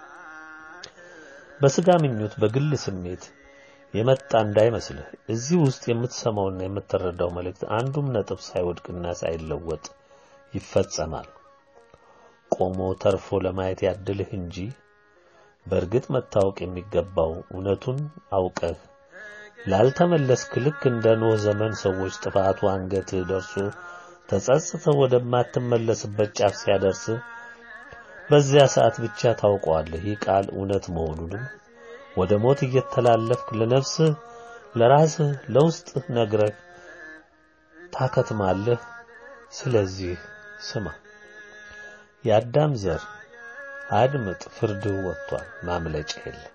በስጋ ምኞት በግል ስሜት የመጣ እንዳይመስልህ። እዚህ ውስጥ የምትሰማውና የምትረዳው መልእክት አንዱም ነጥብ ሳይወድቅና ሳይለወጥ ይፈጸማል። ቆሞ ተርፎ ለማየት ያድልህ እንጂ በእርግጥ መታወቅ የሚገባው እውነቱን አውቀህ ላልተመለስክ ልክ እንደ ኖህ ዘመን ሰዎች ጥፋቱ አንገትህ ደርሶ ተጸጽተው ወደማትመለስበት ጫፍ ሲያደርስ በዚያ ሰዓት ብቻ ታውቀዋለህ። ይህ ቃል እውነት መሆኑንም ወደ ሞት እየተላለፍክ ለነፍስህ፣ ለራስህ፣ ለውስጥህ ነግረህ ታከትማለህ። ስለዚህ ስማ፣ የአዳም ዘር አድምጥ፣ ፍርድህ ወጥቷል፣ ማምለጫ የለም።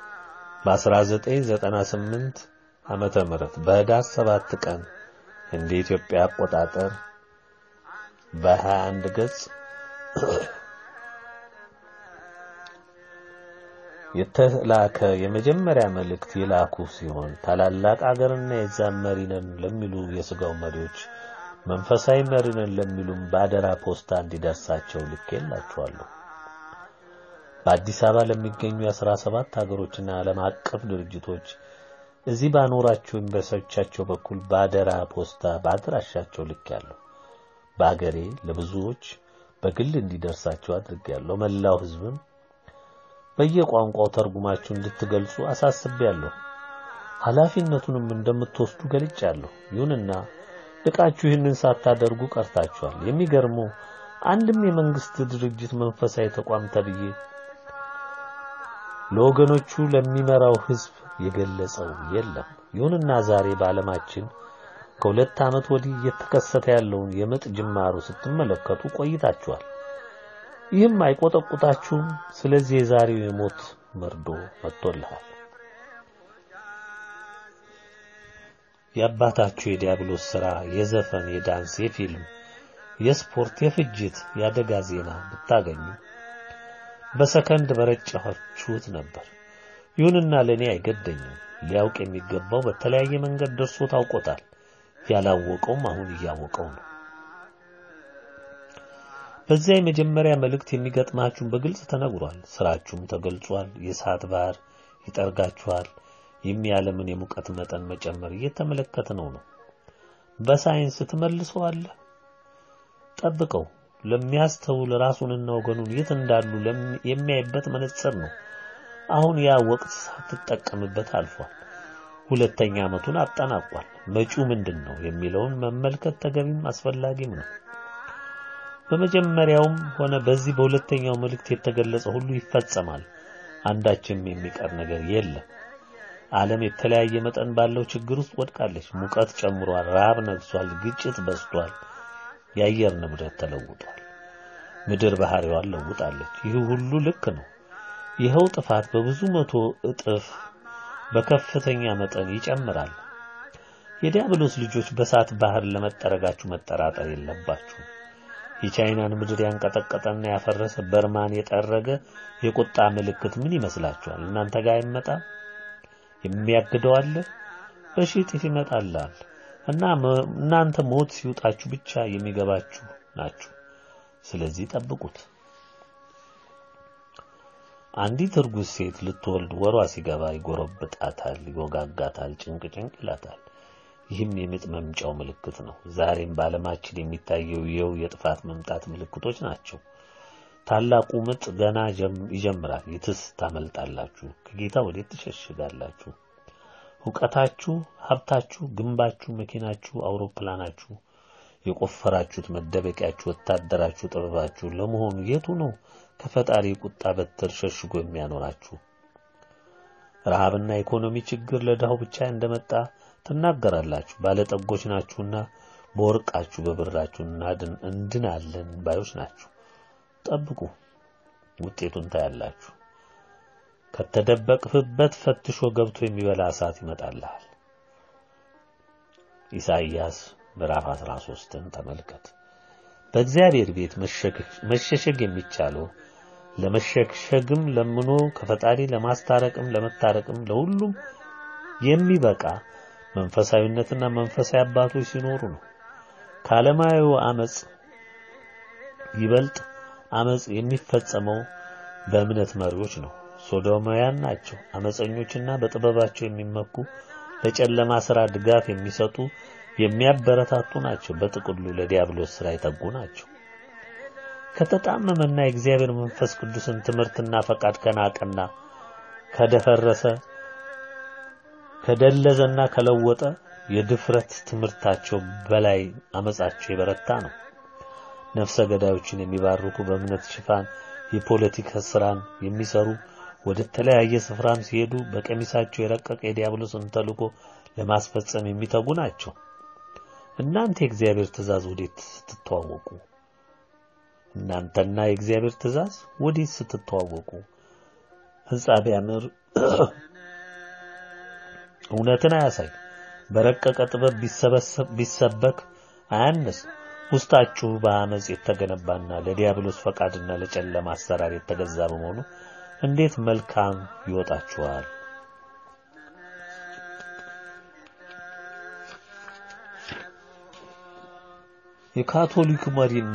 በ1998 ዓመተ ምህረት በህዳር ሰባት ቀን እንደ ኢትዮጵያ አቆጣጠር በ21 ገጽ የተላከ የመጀመሪያ መልእክት የላኩ ሲሆን ታላላቅ አገርና የዛም መሪ ነን ለሚሉ የስጋው መሪዎች መንፈሳዊ መሪ ነን ለሚሉም በአደራ ፖስታ እንዲደርሳቸው ልኬላችኋለሁ። በአዲስ አበባ ለሚገኙ የአስራ ሰባት ሀገሮችና ዓለም አቀፍ ድርጅቶች እዚህ ባኖራቸው ኤምባሲዎቻቸው በኩል በአደራ ፖስታ በአድራሻቸው ልኬያለሁ። በአገሬ ለብዙዎች በግል እንዲደርሳቸው አድርጌያለሁ። መላው ሕዝብም በየቋንቋው ተርጉማችሁ እንድትገልጹ አሳስቤያለሁ። ኃላፊነቱንም እንደምትወስዱ ገልጫለሁ። ይሁንና ልቃችሁ ይህንን ሳታደርጉ ቀርታችኋል። የሚገርመው አንድም የመንግስት ድርጅት መንፈሳዊ ተቋም ተብዬ ለወገኖቹ ለሚመራው ህዝብ የገለጸው የለም። ይሁንና ዛሬ በዓለማችን ከሁለት ዓመት ወዲህ እየተከሰተ ያለውን የምጥ ጅማሩ ስትመለከቱ ቆይታችኋል። ይህም አይቆጠቁጣችሁም። ስለዚህ የዛሬው የሞት መርዶ መጥቶልሃል። የአባታችሁ የዲያብሎስ ሥራ የዘፈን፣ የዳንስ፣ የፊልም፣ የስፖርት፣ የፍጅት፣ የአደጋ ዜና ብታገኙ በሰከንድ በረጫችሁት ነበር። ይሁንና ለእኔ አይገደኝም። ሊያውቅ የሚገባው በተለያየ መንገድ ደርሶ ታውቆታል። ያላወቀውም አሁን እያወቀው ነው። በዚያ የመጀመሪያ መልእክት የሚገጥማችሁን በግልጽ ተነግሯል። ስራችሁም ተገልጿል። የእሳት ባህር ይጠርጋችኋል። የሚያለምን የሙቀት መጠን መጨመር እየተመለከትነው ነው። በሳይንስ ትመልሰዋለህ። ጠብቀው። ለሚያስተውል ራሱንና ወገኑን የት እንዳሉ የሚያይበት መነጽር ነው። አሁን ያ ወቅት ሳትጠቀምበት አልፏል። ሁለተኛ ዓመቱን አጠናቋል። መጪው ምንድን ነው የሚለውን መመልከት ተገቢም አስፈላጊም ነው። በመጀመሪያውም ሆነ በዚህ በሁለተኛው መልእክት የተገለጸ ሁሉ ይፈጸማል። አንዳችም የሚቀር ነገር የለም። ዓለም የተለያየ መጠን ባለው ችግር ውስጥ ወድቃለች። ሙቀት ጨምሯል፣ ረሃብ ነግሷል፣ ግጭት በዝቷል፣ የአየር ንብረት ተለውጧል፣ ምድር ባህሪዋን ለውጣለች። ይህ ሁሉ ልክ ነው። ይኸው ጥፋት በብዙ መቶ እጥፍ በከፍተኛ መጠን ይጨምራል። የዲያብሎስ ልጆች በእሳት ባህር ለመጠረጋችሁ መጠራጠር የለባችሁ። የቻይናን ምድር ያንቀጠቀጠና ያፈረሰ በርማን የጠረገ የቁጣ ምልክት ምን ይመስላችኋል? እናንተ ጋር አይመጣም? የሚያግደው አለ? በሺህ እጥፍ ይመጣላል። እና እናንተ ሞት ሲውጣችሁ ብቻ የሚገባችሁ ናችሁ። ስለዚህ ጠብቁት። አንዲት እርጉዝ ሴት ልትወልድ ወሯ ሲገባ ይጎረብጣታል፣ ይወጋጋታል፣ ጭንቅ ጭንቅ ይላታል። ይህም የምጥ መምጫው ምልክት ነው። ዛሬም በዓለማችን የሚታየው ይኸው የጥፋት መምጣት ምልክቶች ናቸው። ታላቁ ምጥ ገና ይጀምራል። የትስ ታመልጣላችሁ? ከጌታ ወዴት ትሸሽጋላችሁ? እውቀታችሁ፣ ሀብታችሁ፣ ግንባችሁ፣ መኪናችሁ፣ አውሮፕላናችሁ፣ የቆፈራችሁት መደበቂያችሁ፣ ወታደራችሁ፣ ጥበባችሁ ለመሆኑ የቱ ነው ከፈጣሪ ቁጣ በትር ሸሽጎ የሚያኖራችሁ? ረሃብና ኢኮኖሚ ችግር ለድሃው ብቻ እንደመጣ ትናገራላችሁ። ባለጠጎች ናችሁና በወርቃችሁ በብራችሁ እናድን እንድናለን ባዮች ናችሁ። ጠብቁ፣ ውጤቱን ታያላችሁ። ከተደበቅህበት ፈትሾ ገብቶ የሚበላ እሳት ይመጣልሃል። ኢሳይያስ ምዕራፍ 13ን ተመልከት። በእግዚአብሔር ቤት መሸሸግ የሚቻለው ለመሸሸግም ለምኖ ከፈጣሪ ለማስታረቅም ለመታረቅም ለሁሉም የሚበቃ መንፈሳዊነትና መንፈሳዊ አባቶች ሲኖሩ ነው። ከዓለማዊው አመጽ ይበልጥ አመጽ የሚፈጸመው በእምነት መሪዎች ነው። ሶዶማውያን ናቸው። አመፀኞችና በጥበባቸው የሚመኩ ለጨለማ ሥራ ድጋፍ የሚሰጡ የሚያበረታቱ ናቸው። በጥቅሉ ለዲያብሎስ ሥራ የተጉ ናቸው። ከተጣመመና የእግዚአብሔር መንፈስ ቅዱስን ትምህርትና ፈቃድ ከናቀና ከደፈረሰ ከደለዘና ከለወጠ የድፍረት ትምህርታቸው በላይ አመጻቸው የበረታ ነው። ነፍሰ ገዳዮችን የሚባርኩ በእምነት ሽፋን የፖለቲካ ስራን የሚሰሩ ወደ ተለያየ ስፍራም ሲሄዱ በቀሚሳቸው የረቀቀ የዲያብሎስን ተልእኮ ለማስፈጸም የሚተጉ ናቸው። እናንተ የእግዚአብሔር ትእዛዝ ወዴት ስትተዋወቁ እናንተና የእግዚአብሔር ትእዛዝ ወዴት ስትተዋወቁ ሕንጻ ቢያምር እውነትን አያሳይ፣ በረቀቀ ጥበብ ቢሰበክ አያንስ። ውስጣችሁ በአመጽ የተገነባና ለዲያብሎስ ፈቃድና ለጨለማ አሰራር የተገዛ በመሆኑ እንዴት መልካም ይወጣችኋል። የካቶሊክ መሪና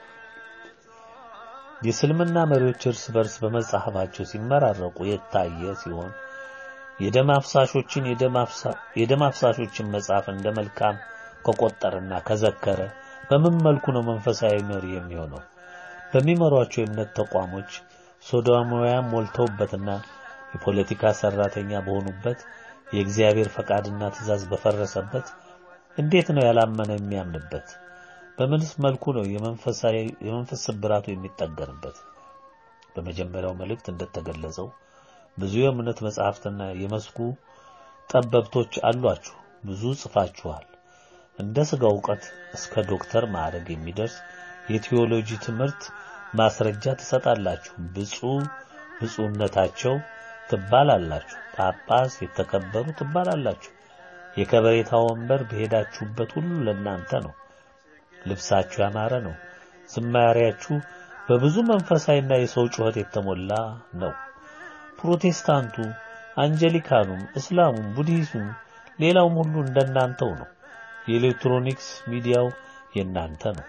የእስልምና መሪዎች እርስ በርስ በመጻሕፋቸው ሲመራረቁ የታየ ሲሆን የደም አፍሳሾችን የደም አፍሳሾችን መጽሐፍ እንደ መልካም ከቆጠረና ከዘከረ በምን መልኩ ነው መንፈሳዊ መሪ የሚሆነው? በሚመሯቸው የእምነት ተቋሞች ሶዶማውያን ሞልተውበትና የፖለቲካ ሰራተኛ በሆኑበት የእግዚአብሔር ፈቃድና ትእዛዝ በፈረሰበት እንዴት ነው ያላመነ የሚያምንበት? በምንስ መልኩ ነው የመንፈሳዊ የመንፈስ ስብራቱ የሚጠገንበት? በመጀመሪያው መልእክት እንደተገለጸው ብዙ የእምነት መጻሕፍትና የመስኩ ጠበብቶች አሏችሁ፣ ብዙ ጽፋችኋል። እንደ ሥጋ ዕውቀት እስከ ዶክተር ማዕረግ የሚደርስ የቴዎሎጂ ትምህርት ማስረጃ ትሰጣላችሁ። ብፁዕ ብፁዕነታቸው ትባላላችሁ። ጳጳስ የተከበሩ ትባላላችሁ። የከበሬታ ወንበር በሄዳችሁበት ሁሉ ለእናንተ ነው። ልብሳችሁ ያማረ ነው። ዝማሬያችሁ በብዙ መንፈሳዊና የሰው ጩኸት የተሞላ ነው። ፕሮቴስታንቱ፣ አንጀሊካኑም፣ እስላሙም፣ ቡድሂዝሙም ሌላውም ሁሉ እንደናንተው ነው። የኤሌክትሮኒክስ ሚዲያው የናንተ ነው።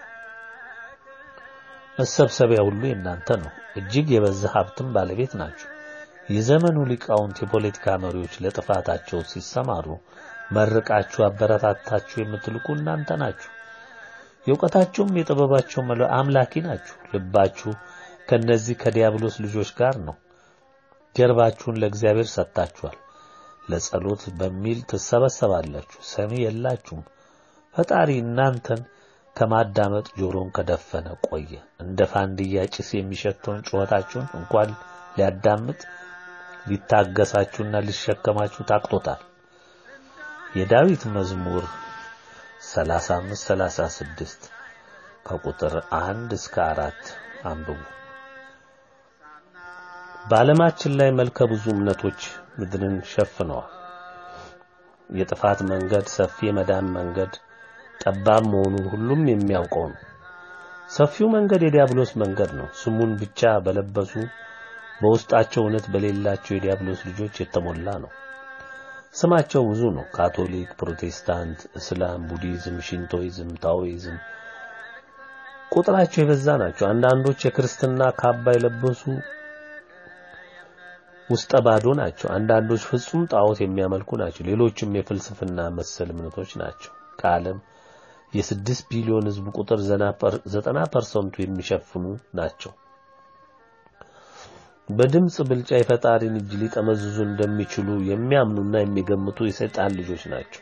መሰብሰቢያ ሁሉ የናንተ ነው። እጅግ የበዛ ሀብትም ባለቤት ናችሁ። የዘመኑ ሊቃውንት የፖለቲካ መሪዎች ለጥፋታቸው ሲሰማሩ መርቃችሁ አበረታታችሁ የምትልኩ እናንተ ናችሁ። የእውቀታቸውም የጥበባቸውም አምላኪ ናችሁ። ልባችሁ ከነዚህ ከዲያብሎስ ልጆች ጋር ነው። ጀርባችሁን ለእግዚአብሔር ሰጥታችኋል። ለጸሎት በሚል ትሰበሰባላችሁ፣ ሰሚ የላችሁም። ፈጣሪ እናንተን ከማዳመጥ ጆሮን ከደፈነ ቆየ። እንደ ፋንድያ ጭስ የሚሸተውን ጩኸታችሁን እንኳን ሊያዳምጥ ሊታገሳችሁና ሊሸከማችሁ ታቅቶታል። የዳዊት መዝሙር 35 36 ከቁጥር 1 እስከ 4 አንብቡ። በዓለማችን ላይ መልከ ብዙ እምነቶች ምድርን ሸፍነዋል። የጥፋት መንገድ ሰፊ የመዳን መንገድ ጠባብ መሆኑን ሁሉም የሚያውቀው ነው። ሰፊው መንገድ የዲያብሎስ መንገድ ነው። ስሙን ብቻ በለበሱ በውስጣቸው እውነት በሌላቸው የዲያብሎስ ልጆች የተሞላ ነው። ስማቸው ብዙ ነው። ካቶሊክ፣ ፕሮቴስታንት፣ እስላም፣ ቡዲዝም፣ ሽንቶይዝም፣ ታኦይዝም ቁጥራቸው የበዛ ናቸው። አንዳንዶች የክርስትና ካባ የለበሱ ውስጠ ባዶ ናቸው። አንዳንዶች ፍጹም ጣዖት የሚያመልኩ ናቸው። ሌሎችም የፍልስፍና መሰል እምነቶች ናቸው። ከዓለም የስድስት ቢሊዮን ሕዝብ ቁጥር ዘጠና ፐርሰንቱ የሚሸፍኑ ናቸው። በድምፅ ብልጫ የፈጣሪን እጅ ሊጠመዝዙ እንደሚችሉ የሚያምኑና የሚገምቱ የሰይጣን ልጆች ናቸው።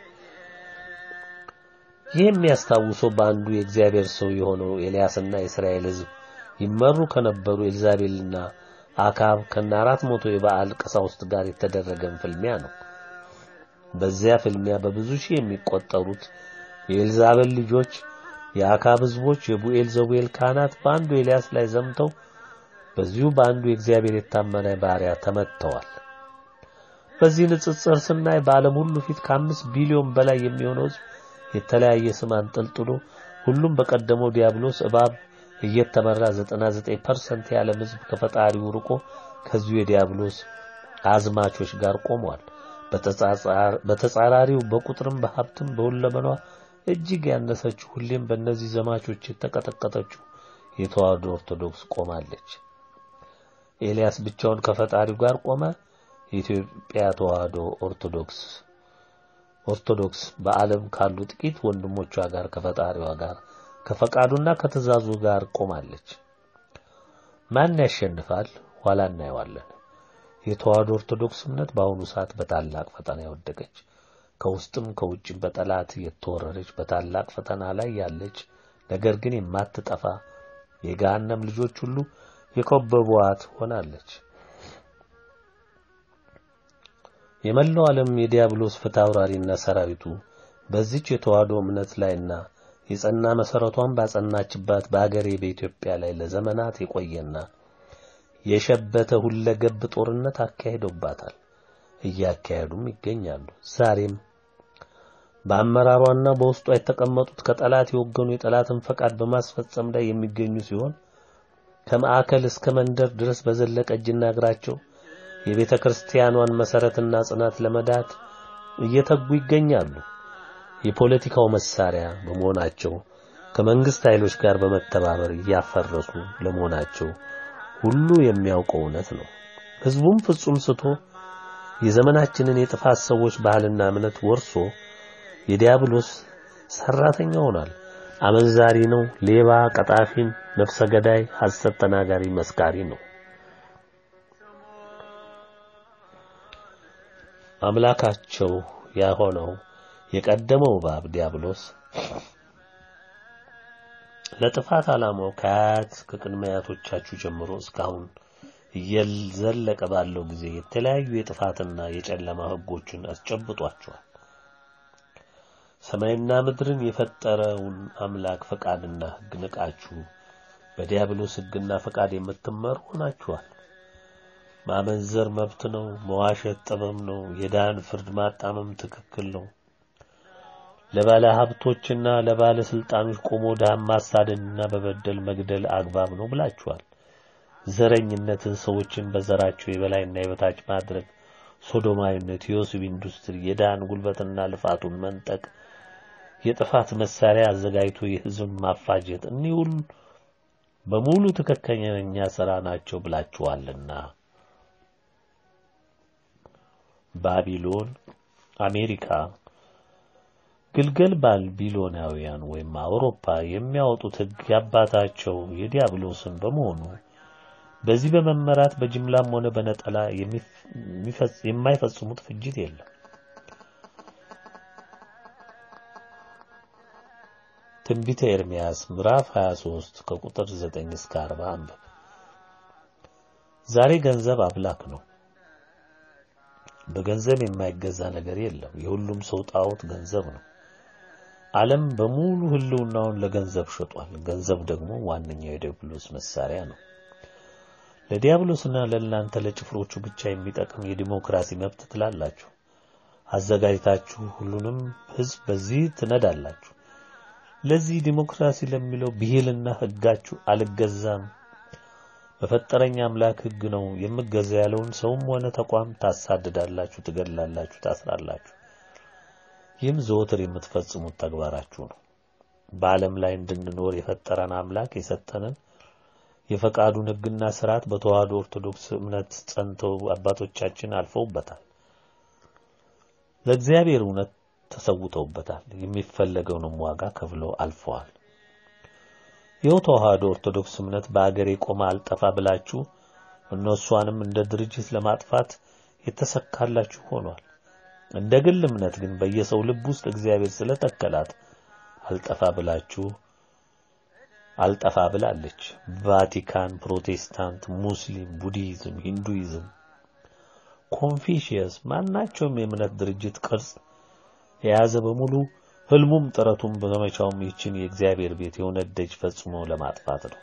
ይህ የሚያስታውሰው በአንዱ የእግዚአብሔር ሰው የሆነው ኤልያስና የእስራኤል ሕዝብ ይመሩ ከነበሩ ኤልዛቤልና አካብ ከነ አራት መቶ የበዓል ቀሳውስት ጋር የተደረገን ፍልሚያ ነው። በዚያ ፍልሚያ በብዙ ሺህ የሚቆጠሩት የኤልዛቤል ልጆች የአካብ ሕዝቦች የቡኤል ዘቡኤል ካህናት በአንዱ ኤልያስ ላይ ዘምተው በዚሁ በአንዱ የእግዚአብሔር የታመነ ባሪያ ተመትተዋል። በዚህ ንጽጽር ስናይ በዓለም ሁሉ ፊት ከአምስት ቢሊዮን በላይ የሚሆነው ሕዝብ የተለያየ ስም አንጠልጥሎ ሁሉም በቀደመው ዲያብሎስ እባብ እየተመራ 99% የዓለም ሕዝብ ከፈጣሪው ርቆ ከዚሁ የዲያብሎስ አዝማቾች ጋር ቆሟል። በተጻራሪው በቁጥርም በሀብትም በሁለመኗ እጅግ ያነሰችው ሁሌም በእነዚህ ዘማቾች የተቀጠቀጠችው የተዋህዶ ኦርቶዶክስ ቆማለች። ኤልያስ ብቻውን ከፈጣሪው ጋር ቆመ። የኢትዮጵያ ተዋህዶ ኦርቶዶክስ ኦርቶዶክስ በዓለም ካሉ ጥቂት ወንድሞቿ ጋር ከፈጣሪዋ ጋር ከፈቃዱና ከትእዛዙ ጋር ቆማለች። ማን ያሸንፋል? ኋላ እናየዋለን። የተዋህዶ ኦርቶዶክስ እምነት በአሁኑ ሰዓት በታላቅ ፈተና የወደቀች ከውስጥም ከውጭም በጠላት የተወረረች በታላቅ ፈተና ላይ ያለች ነገር ግን የማትጠፋ የገሃነም ልጆች ሁሉ የከበቧት ሆናለች። የመላው ዓለም የዲያብሎስ ፍትሐውራሪና ሰራዊቱ በዚች የተዋህዶ እምነት ላይና የጸና መሰረቷን ባጸናችባት በአገሬ በኢትዮጵያ ላይ ለዘመናት የቆየና የሸበተ ሁለገብ ጦርነት አካሂደውባታል፣ እያካሄዱም ይገኛሉ። ዛሬም በአመራሯና በውስጧ የተቀመጡት ከጠላት የወገኑ የጠላትን ፈቃድ በማስፈጸም ላይ የሚገኙ ሲሆን ከማዕከል እስከ መንደር ድረስ በዘለቀ እጅና እግራቸው የቤተ ክርስቲያኗን መሰረትና ጽናት ለመዳት እየተጉ ይገኛሉ። የፖለቲካው መሳሪያ በመሆናቸው ከመንግስት ኃይሎች ጋር በመተባበር እያፈረሱ ለመሆናቸው ሁሉ የሚያውቀው እውነት ነው። ህዝቡም ፍጹም ስቶ የዘመናችንን የጥፋት ሰዎች ባህልና እምነት ወርሶ የዲያብሎስ ሰራተኛ ሆኗል። አመንዛሪ ነው፣ ሌባ፣ ቀጣፊም፣ ነፍሰ ገዳይ፣ ሐሰት ተናጋሪ፣ መስካሪ ነው። አምላካቸው ያሆነው የቀደመው እባብ ዲያብሎስ ለጥፋት ዓላማው ከአያት ከቅድመ አያቶቻችሁ ጀምሮ እስካሁን እየዘለቀ ባለው ጊዜ የተለያዩ የጥፋትና የጨለማ ህጎችን አስጨብጧቸዋል። ሰማይና ምድርን የፈጠረውን አምላክ ፈቃድና ህግ ንቃችሁ በዲያብሎስ ህግና ፈቃድ የምትመሩ ሆናችኋል። ማመንዘር መብት ነው። መዋሸት ጥበብ ነው። የዳን ፍርድ ማጣመም ትክክል ነው። ለባለ ሀብቶችና ለባለ ስልጣኖች ቆሞ ድሃን ማሳደድና በበደል መግደል አግባብ ነው ብላችኋል። ዘረኝነትን፣ ሰዎችን በዘራቸው የበላይና የበታች ማድረግ፣ ሶዶማዊነት፣ የወሲብ ኢንዱስትሪ፣ የድሃን ጉልበትና ልፋቱን መንጠቅ፣ የጥፋት መሳሪያ አዘጋጅቶ የህዝብ ማፋጀት፣ እኒህ ሁሉ በሙሉ ትክክለኛ ስራ ናቸው ብላችኋልና ባቢሎን፣ አሜሪካ ግልገል ባቢሎናውያን ወይም አውሮፓ የሚያወጡት ህግ ያባታቸው የዲያብሎስን በመሆኑ በዚህ በመመራት በጅምላም ሆነ በነጠላ የማይፈጽሙት ፍጅት የለም። ትንቢተ ኤርምያስ ምዕራፍ 23 ከቁጥር 9 እስከ 40 አንብብ። ዛሬ ገንዘብ አምላክ ነው። በገንዘብ የማይገዛ ነገር የለም። የሁሉም ሰው ጣዖት ገንዘብ ነው። ዓለም በሙሉ ህልውናውን ለገንዘብ ሸጧል። ገንዘብ ደግሞ ዋነኛው የዲያብሎስ መሳሪያ ነው። ለዲያብሎስና ለእናንተ ለጭፍሮቹ ብቻ የሚጠቅም የዲሞክራሲ መብት ትላላችሁ። አዘጋጅታችሁ ሁሉንም ህዝብ በዚህ ትነዳላችሁ። ለዚህ ዲሞክራሲ ለሚለው ብሂልና ህጋችሁ አልገዛም፣ በፈጠረኝ አምላክ ህግ ነው የምገዛ ያለውን ሰውም ሆነ ተቋም ታሳድዳላችሁ፣ ትገድላላችሁ፣ ታስራላችሁ። ይህም ዘወትር የምትፈጽሙት ተግባራችሁ ነው። በዓለም ላይ እንድንኖር የፈጠረን አምላክ የሰጠንን የፈቃዱን ህግና ስርዓት በተዋህዶ ኦርቶዶክስ እምነት ጸንተው አባቶቻችን አልፈውበታል። ለእግዚአብሔር እውነት ተሰውተውበታል። የሚፈለገውንም ዋጋ ከፍለው አልፈዋል። ይኸው ተዋህዶ ኦርቶዶክስ እምነት በአገሬ ቆማ አልጠፋ ብላችሁ እነሷንም እንደ ድርጅት ለማጥፋት የተሰካላችሁ ሆኗል። እንደ ግል እምነት ግን በየሰው ልብ ውስጥ እግዚአብሔር ስለተከላት አልጠፋ ብላችሁ አልጠፋ ብላለች። ቫቲካን፣ ፕሮቴስታንት፣ ሙስሊም፣ ቡዲዝም፣ ሂንዱይዝም፣ ኮንፊሽየስ ማናቸውም የእምነት ድርጅት ቅርጽ የያዘ በሙሉ ህልሙም ጥረቱም በዘመቻውም ይችን የእግዚአብሔር ቤት የእውነት ደጅ ፈጽሞ ለማጥፋት ነው።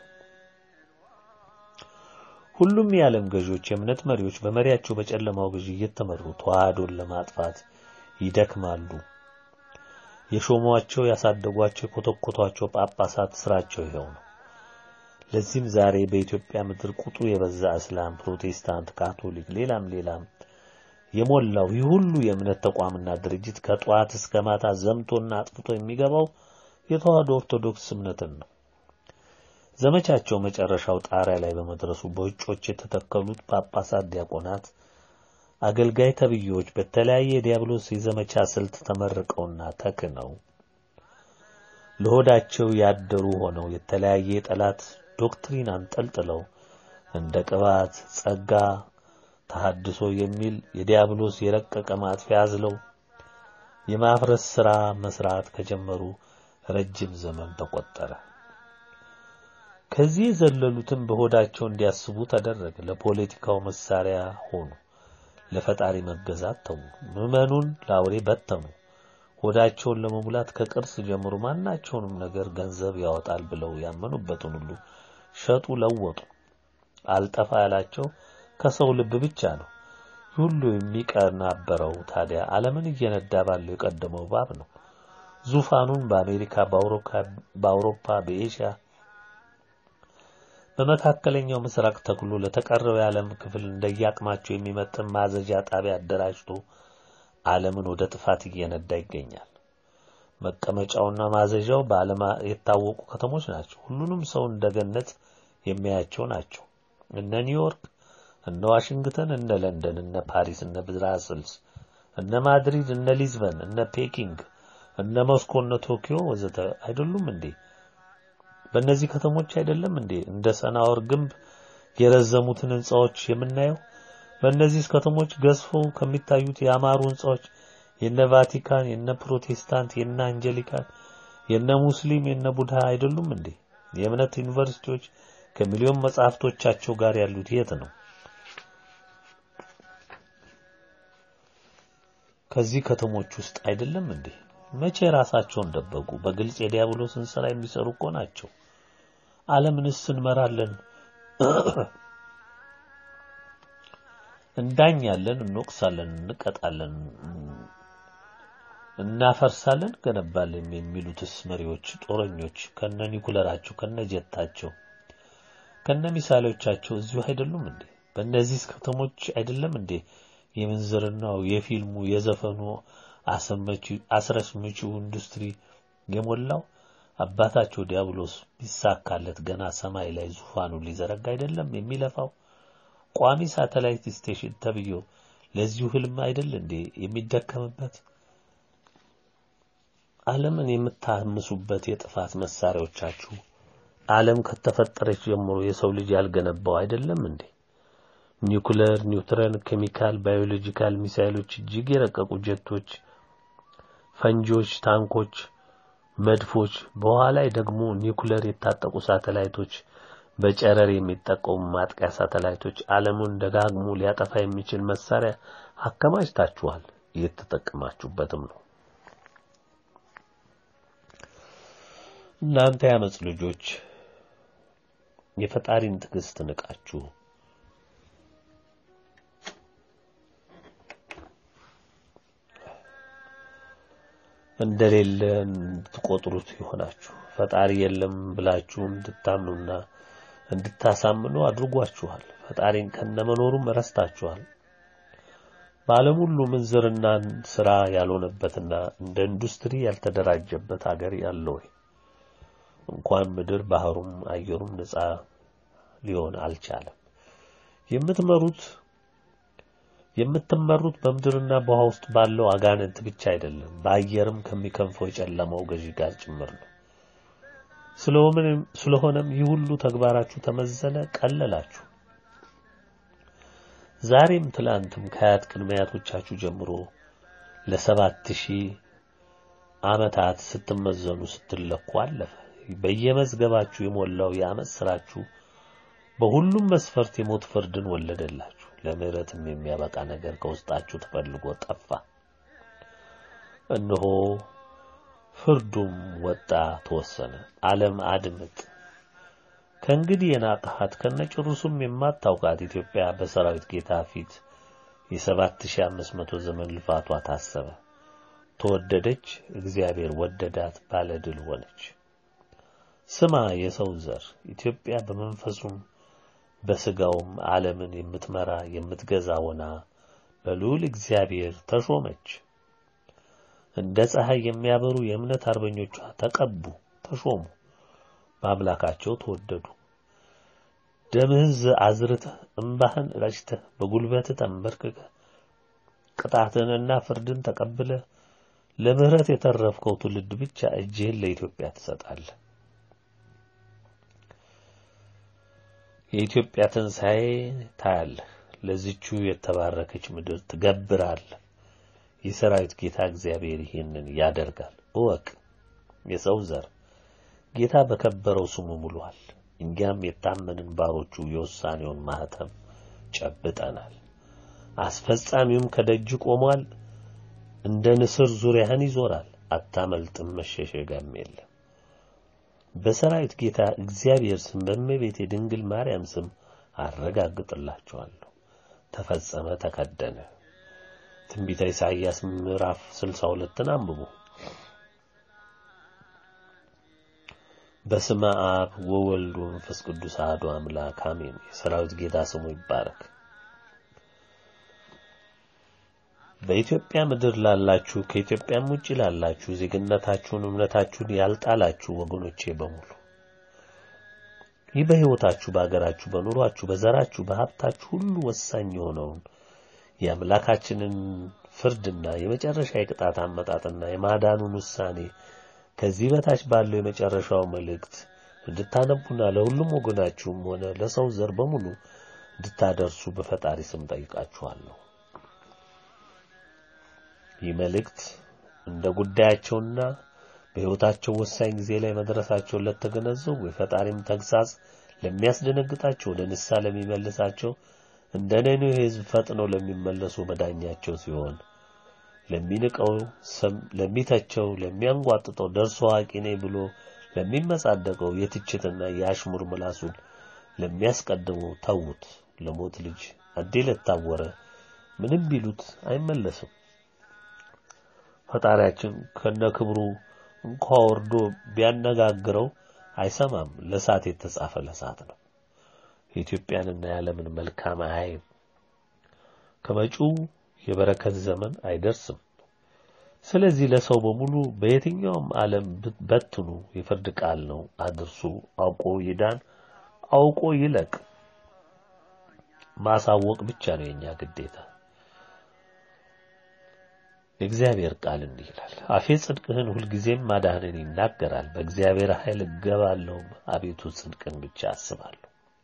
ሁሉም የዓለም ገዢዎች፣ የእምነት መሪዎች በመሪያቸው በጨለማው ገዢ እየተመሩ ተዋህዶን ለማጥፋት ይደክማሉ። የሾሟቸው፣ ያሳደጓቸው፣ የኮተኮቷቸው ጳጳሳት ስራቸው ይኸው ነው። ለዚህም ዛሬ በኢትዮጵያ ምድር ቁጥሩ የበዛ እስላም፣ ፕሮቴስታንት፣ ካቶሊክ፣ ሌላም ሌላም የሞላው ይህ ሁሉ የእምነት ተቋምና ድርጅት ከጠዋት እስከ ማታ ዘምቶና አጥፍቶ የሚገባው የተዋህዶ ኦርቶዶክስ እምነትን ነው። ዘመቻቸው መጨረሻው ጣሪያ ላይ በመድረሱ በውጮች የተተከሉት ጳጳሳት፣ ዲያቆናት፣ አገልጋይ ተብዬዎች በተለያየ የዲያብሎስ የዘመቻ ስልት ተመርቀውና ተክነው ለሆዳቸው ያደሩ ሆነው የተለያየ የጠላት ዶክትሪን አንጠልጥለው እንደ ቅባት፣ ጸጋ፣ ተሐድሶ የሚል የዲያብሎስ የረቀቀ ማጥፊያ አዝለው የማፍረስ ሥራ መስራት ከጀመሩ ረጅም ዘመን ተቆጠረ። ከዚህ የዘለሉትም በሆዳቸው እንዲያስቡ ተደረገ። ለፖለቲካው መሳሪያ ሆኑ። ለፈጣሪ መገዛት ተዉ። ምዕመኑን ለአውሬ በተኑ። ሆዳቸውን ለመሙላት ከቅርስ ጀምሮ ማናቸውንም ነገር ገንዘብ ያወጣል ብለው ያመኑበትን ሁሉ ሸጡ፣ ለወጡ። አልጠፋ ያላቸው ከሰው ልብ ብቻ ነው። ሁሉ የሚቀናበረው ታዲያ ዓለምን እየነዳ ባለው የቀደመው እባብ ነው። ዙፋኑን በአሜሪካ፣ በአውሮፓ፣ በኤሽያ በመካከለኛው ምስራቅ ተክሎ ለተቀረው የዓለም ክፍል እንደየአቅማቸው የሚመጥን ማዘዣ ጣቢያ አደራጅቶ ዓለምን ወደ ጥፋት እየነዳ ይገኛል። መቀመጫውና ማዘዣው በዓለም የታወቁ ከተሞች ናቸው። ሁሉንም ሰው እንደ ገነት የሚያያቸው ናቸው። እነ ኒውዮርክ፣ እነ ዋሽንግተን፣ እነ ለንደን፣ እነ ፓሪስ፣ እነ ብራስልስ፣ እነ ማድሪድ፣ እነ ሊዝበን፣ እነ ፔኪንግ፣ እነ ሞስኮ፣ እነ ቶኪዮ ወዘተ አይደሉም እንዴ? በእነዚህ ከተሞች አይደለም እንዴ እንደ ሰናወር ግንብ የረዘሙትን ህንጻዎች የምናየው? በእነዚህ ከተሞች ገዝፈው ከሚታዩት ያማሩ ህንጻዎች የነ ቫቲካን፣ የነ ፕሮቴስታንት፣ የነ አንጀሊካን፣ የነ ሙስሊም፣ የነ ቡድሃ አይደሉም እንዴ? የእምነት ዩኒቨርሲቲዎች ከሚሊዮን መጻሕፍቶቻቸው ጋር ያሉት የት ነው? ከዚህ ከተሞች ውስጥ አይደለም እንዴ? መቼ ራሳቸውን ደበቁ? በግልጽ የዲያብሎስን ሥራ የሚሰሩ እኮ ናቸው። ዓለምንስ እንመራለን፣ እንዳኛለን፣ እንወቅሳለን፣ እንቀጣለን፣ እናፈርሳለን፣ ገነባለን የሚሉትስ መሪዎች ጦረኞች ከነ ኒኩለራቸው ከነ ጀታቸው ከነ ሚሳኤሎቻቸው እዚሁ አይደሉም እንዴ? በእነዚህ ከተሞች አይደለም እንዴ የምንዝርናው፣ የፊልሙ፣ የዘፈኑ አስረስምቺው ኢንዱስትሪ የሞላው? አባታቸው ዲያብሎስ ቢሳካለት ገና ሰማይ ላይ ዙፋኑ ሊዘረጋ አይደለም የሚለፋው? ቋሚ ሳተላይት ስቴሽን ተብዮ ለዚሁ ህልም አይደል እንዴ የሚደከምበት? ዓለምን የምታምሱበት የጥፋት መሳሪያዎቻችሁ ዓለም ከተፈጠረች ጀምሮ የሰው ልጅ ያልገነባው አይደለም እንዴ? ኒውክለር፣ ኒውትረን፣ ኬሚካል፣ ባዮሎጂካል ሚሳይሎች፣ እጅግ የረቀቁ ጀቶች፣ ፈንጂዎች፣ ታንኮች፣ መድፎች፣ በኋላ ላይ ደግሞ ኒውክለር የታጠቁ ሳተላይቶች፣ በጨረር የሚጠቀሙ ማጥቂያ ሳተላይቶች፣ ዓለሙን ደጋግሞ ሊያጠፋ የሚችል መሳሪያ አከማችታችኋል። እየተጠቀማችሁበትም ነው። እናንተ ያመጽ ልጆች የፈጣሪን ትዕግስት ንቃችሁ እንደሌለ እንድትቆጥሩት ይሆናችሁ ፈጣሪ የለም ብላችሁ እንድታምኑና እንድታሳምኑ አድርጓችኋል። ፈጣሪን ከነመኖሩም ረስታችኋል። በዓለም ሁሉ ምንዝርናን ስራ ያልሆነበትና እንደ ኢንዱስትሪ ያልተደራጀበት ሀገር ያለ ወይ? እንኳን ምድር ባህሩም አየሩም ነፃ ሊሆን አልቻለም። የምትመሩት የምትመሩት በምድርና በውሃ ውስጥ ባለው አጋንንት ብቻ አይደለም፣ በአየርም ከሚከንፈው የጨለማው ገዢ ጋር ጭምር ነው። ስለሆነም ይህ ሁሉ ተግባራችሁ ተመዘነ፣ ቀለላችሁ። ዛሬም ትላንትም ከአያት ቅድመ አያቶቻችሁ ጀምሮ ለሰባት ሺህ ዓመታት ስትመዘኑ ስትለኩ አለፈ። በየመዝገባችሁ የሞላው የዓመት ስራችሁ በሁሉም መስፈርት የሞት ፍርድን ወለደላችሁ። ለምህረትም የሚያበቃ ነገር ከውስጣችሁ ተፈልጎ ጠፋ። እነሆ ፍርዱም ወጣ ተወሰነ። ዓለም አድምጥ ከእንግዲህ የናቅሃት ከነጭሩሱም የማታውቃት ኢትዮጵያ በሰራዊት ጌታ ፊት የሰባት ሺህ አምስት መቶ ዘመን ልፋቷ ታሰበ። ተወደደች፣ እግዚአብሔር ወደዳት፣ ባለድል ሆነች። ስማ የሰው ዘር ኢትዮጵያ በመንፈሱም በስጋውም ዓለምን የምትመራ የምትገዛ ሆና በልዑል እግዚአብሔር ተሾመች። እንደ ፀሐይ የሚያበሩ የእምነት አርበኞቿ ተቀቡ፣ ተሾሙ፣ በአምላካቸው ተወደዱ። ደምህን አዝርተህ እምባህን ረጭተህ በጉልበትህ ተንበርክከህ ቅጣትንና ፍርድን ተቀብለህ ለምህረት የተረፍከው ትውልድ ብቻ እጅህን ለኢትዮጵያ ትሰጣለህ። የኢትዮጵያ ትንሣኤ ታያለህ። ለዚቹ የተባረከች ምድር ትገብራለህ። የሰራዊት ጌታ እግዚአብሔር ይህንን ያደርጋል። እወቅ የሰው ዘር ጌታ በከበረው ስሙ ምሏል። እኛም የታመንን ባሮቹ የውሳኔውን ማህተም ጨብጠናል። አስፈጻሚውም ከደጅ ቆሟል። እንደ ንስር ዙሪያህን ይዞራል፣ አታመልጥም፣ መሸሸጊያም የለም። በሰራዊት ጌታ እግዚአብሔር ስም በእመቤቴ ድንግል ማርያም ስም አረጋግጥላችኋለሁ። ተፈጸመ፣ ተከደነ። ትንቢተ ኢሳይያስ ምዕራፍ 62ን አንብቡ። በስመ አብ ወወልድ ወመንፈስ ቅዱስ አሐዱ አምላክ አሜን። የሰራዊት ጌታ ስሙ ይባረክ። በኢትዮጵያ ምድር ላላችሁ ከኢትዮጵያም ውጭ ላላችሁ ዜግነታችሁን እምነታችሁን ያልጣላችሁ ወገኖቼ በሙሉ ይህ በሕይወታችሁ በአገራችሁ በኑሯችሁ በዘራችሁ በሀብታችሁ ሁሉ ወሳኝ የሆነውን የአምላካችንን ፍርድና የመጨረሻ የቅጣት አመጣጥና የማዳኑን ውሳኔ ከዚህ በታች ባለው የመጨረሻው መልእክት እንድታነቡና ለሁሉም ወገናችሁም ሆነ ለሰው ዘር በሙሉ እንድታደርሱ በፈጣሪ ስም ጠይቃችኋለሁ። ይህ መልእክት እንደ ጉዳያቸውና በሕይወታቸው ወሳኝ ጊዜ ላይ መድረሳቸውን ለተገነዘቡ የፈጣሪም ተግሳጽ ለሚያስደነግጣቸው ወደ ንስሐ ለሚመልሳቸው እንደ ነነዌ ሕዝብ ፈጥነው ለሚመለሱ መዳኛቸው ሲሆን ለሚንቀው፣ ለሚተቸው፣ ለሚያንጓጥጠው ደርሶ አዋቂ ነኝ ብሎ ለሚመጻደቀው የትችትና የአሽሙር ምላሱን ለሚያስቀድመው ተዉት። ለሞት ልጅ አዴ ለታወረ ምንም ቢሉት አይመለስም። ፈጣሪያችን ከነክብሩ እንኳ ወርዶ ቢያነጋግረው አይሰማም። ለሳት የተጻፈ ለሳት ነው። የኢትዮጵያንና የዓለምን መልካም አያይም። ከመጪው የበረከት ዘመን አይደርስም። ስለዚህ ለሰው በሙሉ በየትኛውም ዓለም በትኑ የፍርድ ቃል ነው አድርሱ። አውቆ ይዳን፣ አውቆ ይለቅ። ማሳወቅ ብቻ ነው የኛ ግዴታ። የእግዚአብሔር ቃል እንዲህ ይላል፣ አፌ ጽድቅህን ሁልጊዜም ማዳህንን ይናገራል። በእግዚአብሔር ኃይል እገባለሁ፣ አቤቱ ጽድቅን ብቻ አስባለሁ።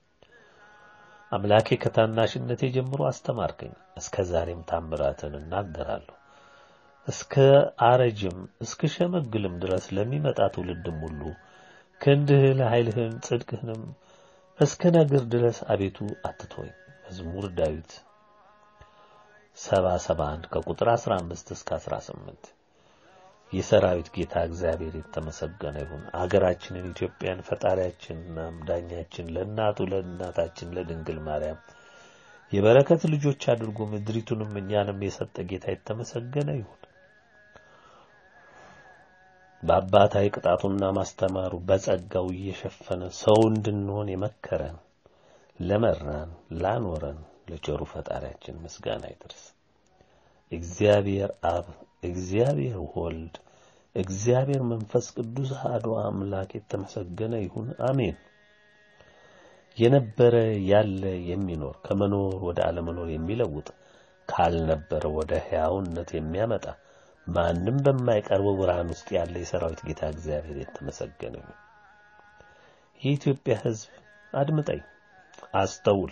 አምላኬ ከታናሽነቴ ጀምሮ አስተማርከኝ፣ እስከ ዛሬም ታምራትን እናገራለሁ። እስከ አረጅም እስከ ሸመግልም ድረስ ለሚመጣ ትውልድም ሁሉ ክንድህን ኃይልህን ጽድቅህንም እስከ ነግር ድረስ አቤቱ አትተወኝ። መዝሙር ዳዊት ሰባ ሰባ አንድ ከቁጥር 15 እስከ 18 የሰራዊት ጌታ እግዚአብሔር የተመሰገነ ይሁን። አገራችንን ኢትዮጵያን ፈጣሪያችንና ዳኛችን ለእናቱ ለእናታችን ለድንግል ማርያም የበረከት ልጆች አድርጎ ምድሪቱንም እኛንም የሰጠ ጌታ የተመሰገነ ይሁን። በአባታዊ ቅጣቱና ማስተማሩ በጸጋው እየሸፈነ ሰው እንድንሆን የመከረን ለመራን ላኖረን ለቸሩ ፈጣሪያችን ምስጋና ይድረስ። እግዚአብሔር አብ፣ እግዚአብሔር ወልድ፣ እግዚአብሔር መንፈስ ቅዱስ አሐዱ አምላክ የተመሰገነ ይሁን። አሜን። የነበረ ያለ የሚኖር ከመኖር ወደ አለመኖር የሚለውጥ ካልነበረ ወደ ሕያውነት የሚያመጣ ማንም በማይቀርበው ብርሃን ውስጥ ያለ የሰራዊት ጌታ እግዚአብሔር የተመሰገነ ይሁን። የኢትዮጵያ ሕዝብ አድምጠኝ፣ አስተውል።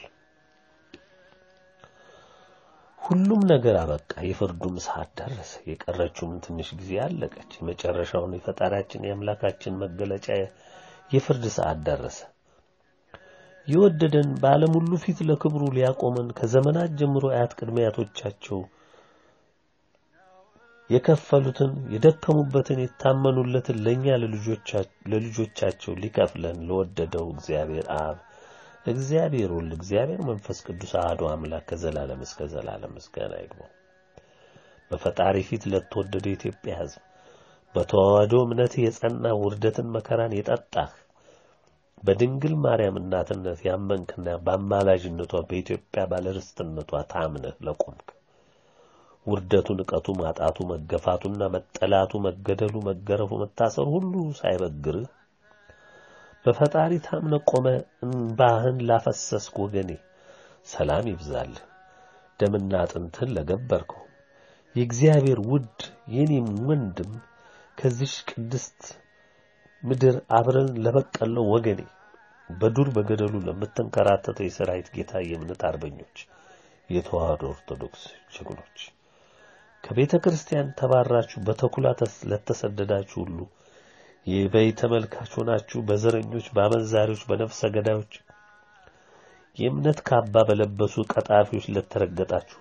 ሁሉም ነገር አበቃ። የፍርዱም ሰዓት ደረሰ። የቀረችውም ትንሽ ጊዜ አለቀች። የመጨረሻውን የፈጣሪያችን የአምላካችን መገለጫ የፍርድ ሰዓት ደረሰ። የወደደን በዓለም ሁሉ ፊት ለክብሩ ሊያቆመን ከዘመናት ጀምሮ አያት ቅድመ አያቶቻቸው የከፈሉትን የደከሙበትን የታመኑለትን ለኛ ለልጆቻቸው ሊከፍለን ለወደደው እግዚአብሔር አብ እግዚአብሔር ወልድ እግዚአብሔር መንፈስ ቅዱስ አሐዱ አምላክ ከዘላለም እስከ ዘላለም ምስጋና ይግባው። በፈጣሪ ፊት ለተወደደ የኢትዮጵያ ሕዝብ በተዋህዶ እምነት የጸና ውርደትን መከራን የጠጣህ በድንግል ማርያም እናትነት ያመንክና በአማላጅነቷ በኢትዮጵያ ባለርስትነቷ ታምነህ ለቆምክ ውርደቱ፣ ንቀቱ፣ ማጣቱ፣ መገፋቱና መጠላቱ፣ መገደሉ፣ መገረፉ፣ መታሰሩ ሁሉ ሳይበግርህ በፈጣሪ ታምነ ቆመ እንባህን ላፈሰስክ ወገኔ ሰላም ይብዛልህ። ደምና አጥንትህን ለገበርከው የእግዚአብሔር ውድ የኔም ወንድም ከዚሽ ቅድስት ምድር አብረን ለበቀለው ወገኔ በዱር በገደሉ ለምትንከራተተው የሰራዊት ጌታ የእምነት አርበኞች የተዋህዶ ኦርቶዶክስ ጀግኖች ከቤተ ክርስቲያን ተባራችሁ በተኩላ ለተሰደዳችሁ ሁሉ የበይ ተመልካች ሆናችሁ በዘረኞች፣ በአመንዛሪዎች፣ በነፍሰ ገዳዮች የእምነት ካባ በለበሱ ቀጣፊዎች ለተረገጣችሁ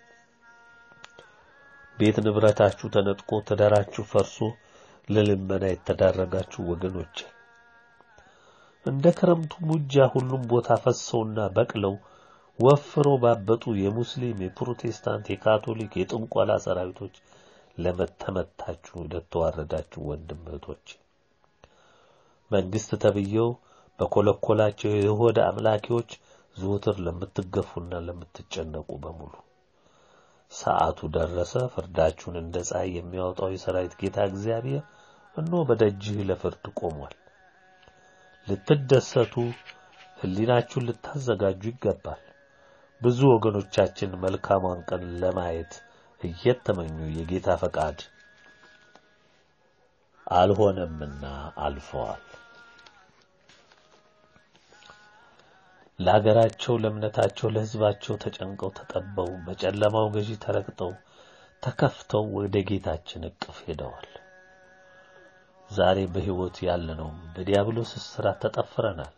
ቤት ንብረታችሁ ተነጥቆ ትዳራችሁ ፈርሶ ለልመና የተዳረጋችሁ ወገኖች እንደ ክረምቱ ሙጃ ሁሉም ቦታ ፈሰውና በቅለው ወፍረው ባበጡ የሙስሊም፣ የፕሮቴስታንት፣ የካቶሊክ፣ የጥንቆላ ሰራዊቶች ለመተመታችሁ ለተዋረዳችሁ ወንድም እህቶች መንግስት ተብየው በኮለኮላቸው የሆደ አምላኪዎች ዘወትር ለምትገፉና ለምትጨነቁ በሙሉ ሰዓቱ ደረሰ። ፍርዳችሁን እንደ ፀሐይ የሚያወጣው የሰራዊት ጌታ እግዚአብሔር እነሆ በደጅህ ለፍርድ ቆሟል። ልትደሰቱ ሕሊናችሁን ልታዘጋጁ ይገባል። ብዙ ወገኖቻችን መልካሟን ቀን ለማየት እየተመኙ የጌታ ፈቃድ አልሆነምና አልፈዋል። ለሀገራቸው፣ ለእምነታቸው፣ ለሕዝባቸው ተጨንቀው ተጠበው በጨለማው ገዢ ተረግጠው ተከፍተው ወደ ጌታችን እቅፍ ሄደዋል። ዛሬ በሕይወት ያለነውም በዲያብሎስ እስራት ተጠፍረናል።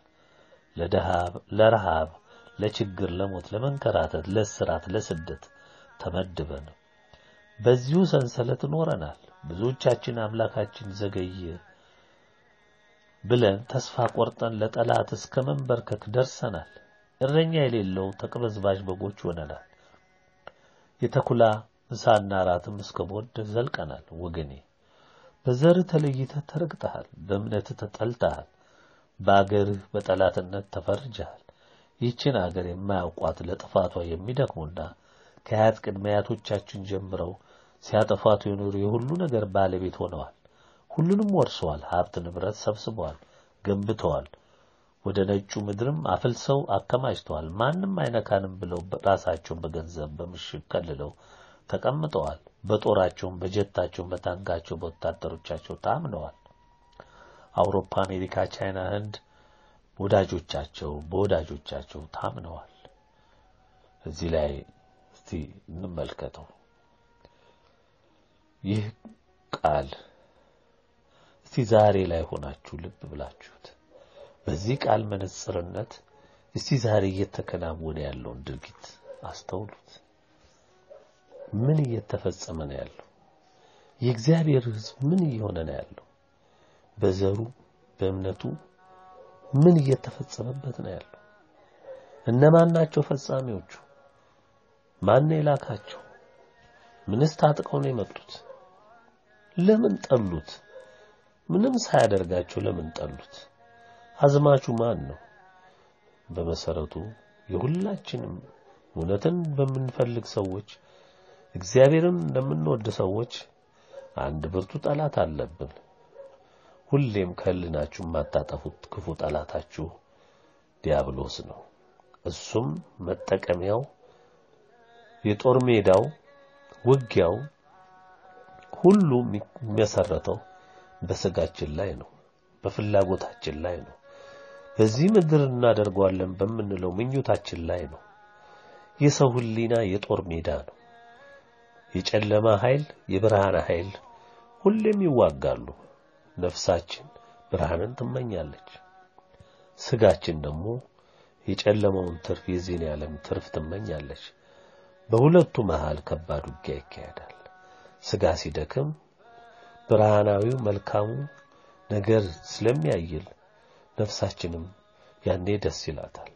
ለረሃብ፣ ለችግር፣ ለሞት፣ ለመንከራተት፣ ለእስራት፣ ለስደት ተመድበን በዚሁ ሰንሰለት ኖረናል። ብዙዎቻችን አምላካችን ዘገየ ብለን ተስፋ ቆርጠን ለጠላት እስከ መንበርከክ ደርሰናል። እረኛ የሌለው ተቅበዝባዥ በጎች ሆነናል። የተኩላ ምሳና ራትም እስከ ቦድ ዘልቀናል። ወገኔ በዘር ተለይተህ ተረግጠሃል። በእምነትህ ተጠልተሃል። በአገርህ በጠላትነት ተፈርጀሃል። ይህችን አገር የማያውቋት ለጥፋቷ የሚደክሙና ከአያት ቅድመ አያቶቻችን ጀምረው ሲያጠፋቱ የኖሩ የሁሉ ነገር ባለቤት ሆነዋል። ሁሉንም ወርሰዋል። ሀብት ንብረት ሰብስበዋል፣ ገንብተዋል። ወደ ነጩ ምድርም አፍልሰው አከማችተዋል። ማንም አይነካንም ብለው ራሳቸውን በገንዘብ በምሽግ ከልለው ተቀምጠዋል። በጦራቸውም፣ በጀታቸውም፣ በታንካቸው፣ በወታደሮቻቸው ታምነዋል። አውሮፓ፣ አሜሪካ፣ ቻይና፣ ህንድ ወዳጆቻቸው በወዳጆቻቸው ታምነዋል። እዚህ ላይ እስቲ እንመልከተው ይህ ቃል እስቲ ዛሬ ላይ ሆናችሁ ልብ ብላችሁት በዚህ ቃል መነጽርነት እስቲ ዛሬ እየተከናወነ ያለውን ድርጊት አስተውሉት። ምን እየተፈጸመ ነው ያለው? የእግዚአብሔር ሕዝብ ምን እየሆነ ነው ያለው? በዘሩ በእምነቱ ምን እየተፈጸመበት ነው ያለው? እነማን ናቸው ፈጻሚዎቹ? ማን ነው የላካቸው? ምንስ ታጥቀው ነው የመጡት? ለምን ጠሉት? ምንም ሳያደርጋቸው ለምን ጠሉት? አዝማቹ ማን ነው? በመሰረቱ የሁላችንም እውነትን በምንፈልግ ሰዎች እግዚአብሔርን እንደምንወድ ሰዎች አንድ ብርቱ ጠላት አለብን። ሁሌም ከህልናችሁ የማታጠፉት ክፉ ጠላታችሁ ዲያብሎስ ነው። እሱም መጠቀሚያው የጦር ሜዳው ውጊያው ሁሉ የሚመሰረተው በስጋችን ላይ ነው፣ በፍላጎታችን ላይ ነው። በዚህ ምድር እናደርገዋለን በምንለው ምኞታችን ላይ ነው። የሰው ህሊና የጦር ሜዳ ነው። የጨለማ ኃይል፣ የብርሃን ኃይል ሁሌም ይዋጋሉ። ነፍሳችን ብርሃንን ትመኛለች። ስጋችን ደግሞ የጨለማውን ትርፍ የዚህን ዓለም ትርፍ ትመኛለች። በሁለቱ መሃል ከባድ ውጊያ ይካሄዳል። ስጋ ሲደክም ብርሃናዊው መልካሙ ነገር ስለሚያይል ነፍሳችንም ያኔ ደስ ይላታል።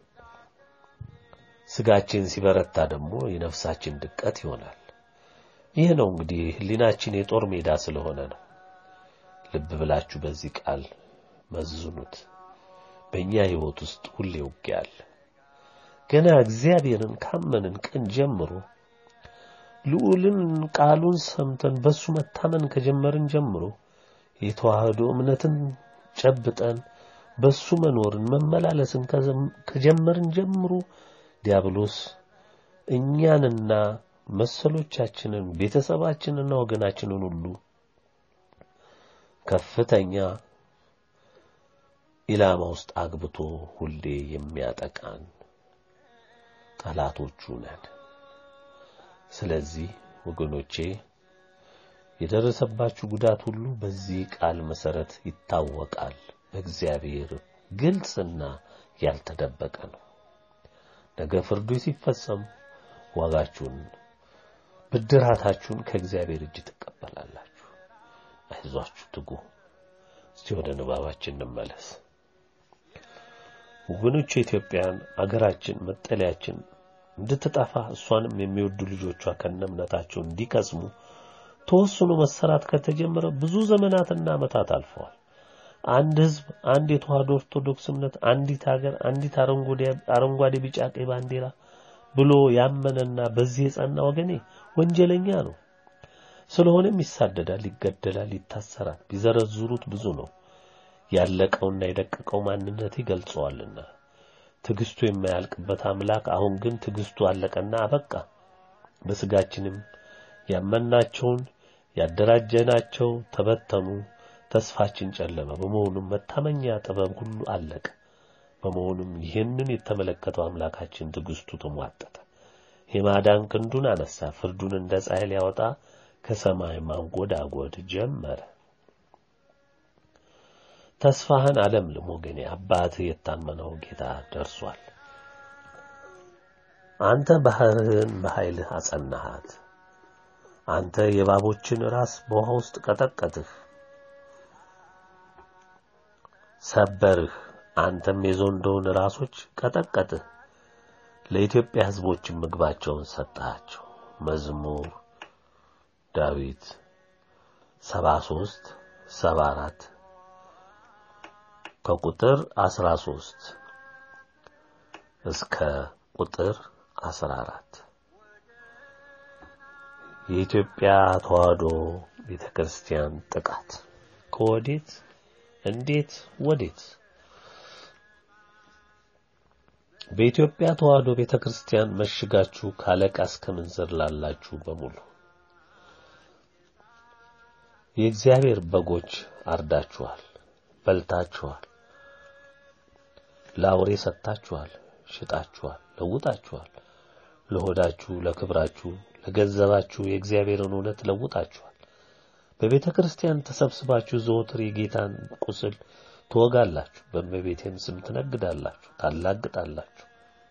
ስጋችን ሲበረታ ደግሞ የነፍሳችን ድቀት ይሆናል። ይህ ነው እንግዲህ ህሊናችን የጦር ሜዳ ስለሆነ ነው። ልብ ብላችሁ በዚህ ቃል መዝኑት። በእኛ ህይወት ውስጥ ሁሌ ውጊያ አለ። ገና እግዚአብሔርን ካመንን ቀን ጀምሮ ልዑልን ቃሉን ሰምተን በሱ መታመን ከጀመርን ጀምሮ የተዋህዶ እምነትን ጨብጠን በሱ መኖርን መመላለስን ከጀመርን ጀምሮ ዲያብሎስ እኛንና መሰሎቻችንን ቤተሰባችንና ወገናችንን ሁሉ ከፍተኛ ኢላማ ውስጥ አግብቶ ሁሌ የሚያጠቃን ጠላቶቹ ነን። ስለዚህ ወገኖቼ የደረሰባችሁ ጉዳት ሁሉ በዚህ ቃል መሰረት ይታወቃል። በእግዚአብሔር ግልጽና ያልተደበቀ ነው። ነገ ፍርዱ ሲፈጸም ዋጋችሁን ብድራታችሁን ከእግዚአብሔር እጅ ትቀበላላችሁ። አይዟችሁ፣ ትጉ። እስቲ ወደ ንባባችን እንመለስ። ወገኖች ኢትዮጵያን አገራችን መጠለያችን እንድትጠፋ እሷንም የሚወዱ ልጆቿ ከነእምነታቸው እንዲከስሙ ተወስኖ መሰራት ከተጀመረ ብዙ ዘመናትና ዓመታት አልፈዋል። አንድ ሕዝብ፣ አንድ የተዋህዶ ኦርቶዶክስ እምነት፣ አንዲት ሀገር፣ አንዲት አረንጓዴ፣ ቢጫ፣ ቀይ ባንዲራ ብሎ ያመነና በዚህ የጸና ወገኔ ወንጀለኛ ነው። ስለሆነም ይሳደዳል፣ ይገደላል፣ ይታሰራል። ቢዘረዝሩት ብዙ ነው። ያለቀውና የደቀቀው ማንነት ይገልጸዋልና ትዕግስቱ የማያልቅበት አምላክ አሁን ግን ትዕግስቱ አለቀና አበቃ። በስጋችንም ያመናቸውን ያደራጀናቸው ተበተኑ፣ ተስፋችን ጨለመ። በመሆኑም መታመኛ ጥበብ ሁሉ አለቀ። በመሆኑም ይህንን የተመለከተው አምላካችን ትዕግስቱ ተሟጠጠ። የማዳን ክንዱን አነሳ። ፍርዱን እንደ ፀሐይ ሊያወጣ ከሰማይ ማንጎዳጎድ ጀመረ። ተስፋህን አለምልም ወገኔ፣ አባትህ የታመነው ጌታ ደርሷል። አንተ ባህርህን በኃይልህ አጸናሃት። አንተ የእባቦችን ራስ በውሃ ውስጥ ቀጠቀጥህ፣ ሰበርህ። አንተም የዘንዶውን ራሶች ቀጠቀጥህ። ለኢትዮጵያ ሕዝቦችን ምግባቸውን ሰጣቸው። መዝሙር ዳዊት 73 74 ከቁጥር 13 እስከ ቁጥር 14 የኢትዮጵያ ተዋህዶ ቤተክርስቲያን ጥቃት ከወዴት እንዴት ወዴት? በኢትዮጵያ ተዋህዶ ቤተክርስቲያን መሽጋችሁ ካለቃ እስከ ምንዝር ላላችሁ በሙሉ የእግዚአብሔር በጎች አርዳችኋል፣ በልታችኋል፣ ለአውሬ ሰጥታችኋል፣ ሽጣችኋል፣ ለውጣችኋል። ለሆዳችሁ፣ ለክብራችሁ፣ ለገንዘባችሁ የእግዚአብሔርን እውነት ለውጣችኋል። በቤተ ክርስቲያን ተሰብስባችሁ ዘወትር የጌታን ቁስል ትወጋላችሁ፣ በእመቤቴም ስም ትነግዳላችሁ፣ ታላግጣላችሁ።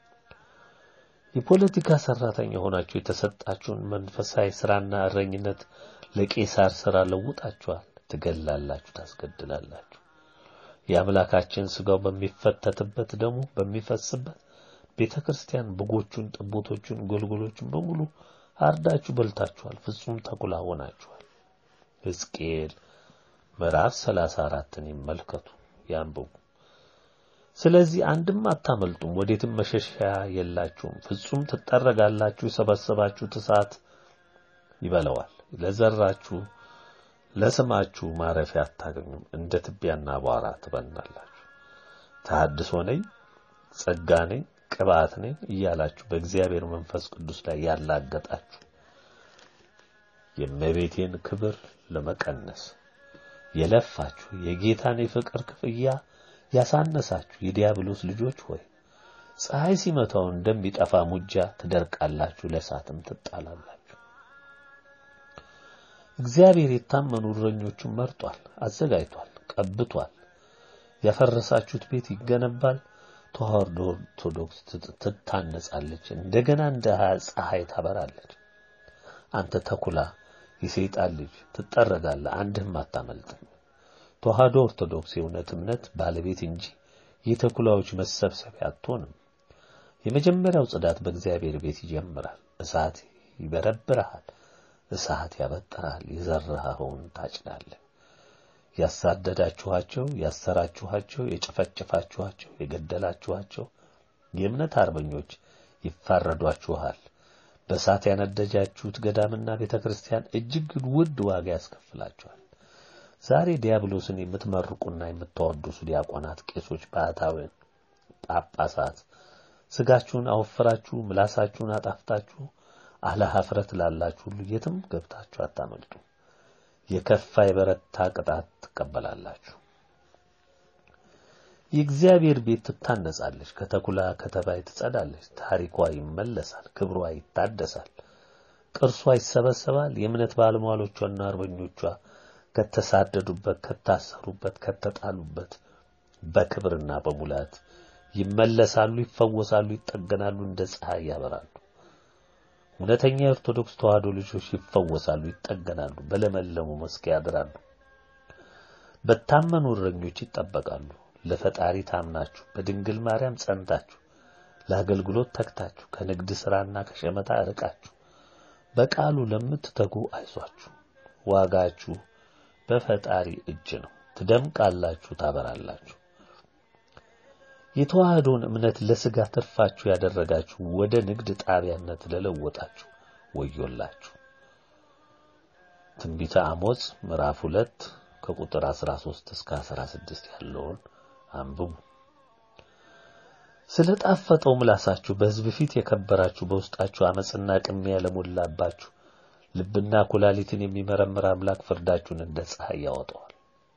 የፖለቲካ ሰራተኛ ሆናችሁ የተሰጣችሁን መንፈሳዊ ስራና እረኝነት ለቄሳር ስራ ለውጣችኋል። ትገላላችሁ፣ ታስገድላላችሁ። የአምላካችን ስጋው በሚፈተትበት ደሙ በሚፈስበት ቤተ ክርስቲያን በጎቹን፣ ጠቦቶቹን፣ ጎልጎሎቹን በሙሉ አርዳችሁ በልታችኋል። ፍጹም ተኩላ ሆናችኋል። ሕዝቅኤል ምዕራፍ ሰላሳ አራትን ይመልከቱ ያንብቡ። ስለዚህ አንድም አታመልጡም፣ ወዴትም መሸሻ የላችሁም። ፍጹም ትጠረጋላችሁ። የሰበሰባችሁት እሳት ይበለዋል። ለዘራችሁ ለስማችሁ ማረፊያ አታገኙም። እንደ ትቢያና አቧራ ትበናላችሁ። ተሐድሶ ነኝ፣ ጸጋ ነኝ፣ ቅባት ነኝ እያላችሁ በእግዚአብሔር መንፈስ ቅዱስ ላይ ያላገጣችሁ የእመቤቴን ክብር ለመቀነስ የለፋችሁ የጌታን የፍቅር ክፍያ ያሳነሳችሁ የዲያብሎስ ልጆች ሆይ ፀሐይ ሲመታው እንደሚጠፋ ሙጃ ትደርቃላችሁ፣ ለእሳትም ትጣላላችሁ። እግዚአብሔር የታመኑ እረኞቹን መርጧል፣ አዘጋጅቷል፣ ቀብቷል። ያፈረሳችሁት ቤት ይገነባል። ተዋህዶ ኦርቶዶክስ ትታነጻለች፣ እንደገና እንደ ፀሐይ ታበራለች። አንተ ተኩላ የሰይጣን ልጅ ትጠረጋለህ፣ አንድህም አታመልጥም። ተዋህዶ ኦርቶዶክስ የእውነት እምነት ባለቤት እንጂ የተኩላዎች መሰብሰቢያ አትሆንም። የመጀመሪያው ጽዳት በእግዚአብሔር ቤት ይጀምራል። እሳት ይበረብርሃል፣ እሳት ያበጥራል፣ የዘራኸውን ታጭዳለህ። ያሳደዳችኋቸው፣ ያሰራችኋቸው፣ የጨፈጨፋችኋቸው፣ የገደላችኋቸው የእምነት አርበኞች ይፋረዷችኋል። በእሳት ያነደጃችሁት ገዳምና ቤተ ክርስቲያን እጅግ ውድ ዋጋ ያስከፍላችኋል። ዛሬ ዲያብሎስን የምትመርቁና የምታወድሱ ዲያቆናት፣ ቄሶች፣ ባህታውያን፣ ጳጳሳት ስጋችሁን አወፍራችሁ ምላሳችሁን አጣፍታችሁ አለ ኀፍረት ላላችሁ ሁሉ የትም ገብታችሁ አታመልጡ። የከፋ የበረታ ቅጣት ትቀበላላችሁ። የእግዚአብሔር ቤት ትታነጻለች፣ ከተኩላ ከተባይ ትጸዳለች። ታሪኳ ይመለሳል፣ ክብሯ ይታደሳል፣ ቅርሷ ይሰበሰባል። የእምነት ባለሟሎቿና አርበኞቿ ከተሳደዱበት፣ ከታሰሩበት፣ ከተጣሉበት በክብርና በሙላት ይመለሳሉ፣ ይፈወሳሉ፣ ይጠገናሉ፣ እንደ ፀሐይ ያበራሉ። እውነተኛ የኦርቶዶክስ ተዋህዶ ልጆች ይፈወሳሉ፣ ይጠገናሉ፣ በለመለሙ መስክ ያድራሉ፣ በታመኑ እረኞች ይጠበቃሉ። ለፈጣሪ ታምናችሁ በድንግል ማርያም ጸንታችሁ ለአገልግሎት ተግታችሁ ከንግድ ሥራና ከሸመታ ርቃችሁ በቃሉ ለምትተጉ አይዟችሁ፣ ዋጋችሁ በፈጣሪ እጅ ነው። ትደምቃላችሁ፣ ታበራላችሁ። የተዋህዶን እምነት ለሥጋ ትርፋችሁ ያደረጋችሁ ወደ ንግድ ጣቢያነት ለለወጣችሁ ወዮላችሁ። ትንቢተ አሞጽ ምዕራፍ ሁለት ከቁጥር 13 እስከ 16 ያለውን አንብቡ። ስለ ጣፈጠው ምላሳችሁ በሕዝብ ፊት የከበራችሁ በውስጣችሁ አመፅና ቅሚያ ለሞላባችሁ ልብና ኩላሊትን የሚመረምር አምላክ ፍርዳችሁን እንደ ፀሐይ ያወጣዋል።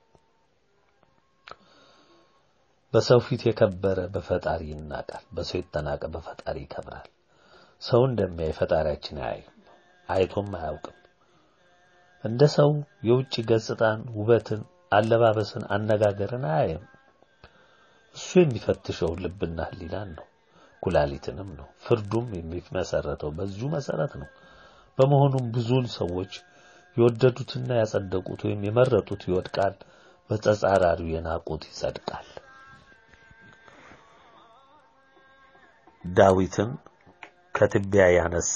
በሰው ፊት የከበረ በፈጣሪ ይናቃል፣ በሰው የተናቀ በፈጣሪ ይከብራል። ሰው እንደሚያይ ፈጣሪያችን አያይም፣ አይቶም አያውቅም። እንደ ሰው የውጭ ገጽታን፣ ውበትን፣ አለባበስን፣ አነጋገርን አያይም። እሱ የሚፈትሸው ልብና ሕሊናን ነው፣ ኩላሊትንም ነው። ፍርዱም የሚመሰረተው በዚሁ መሰረት ነው። በመሆኑም ብዙውን ሰዎች የወደዱትና ያጸደቁት ወይም የመረጡት ይወድቃል፣ በተጻራሪው የናቁት ይጸድቃል። ዳዊትን ከትቢያ ያነሳ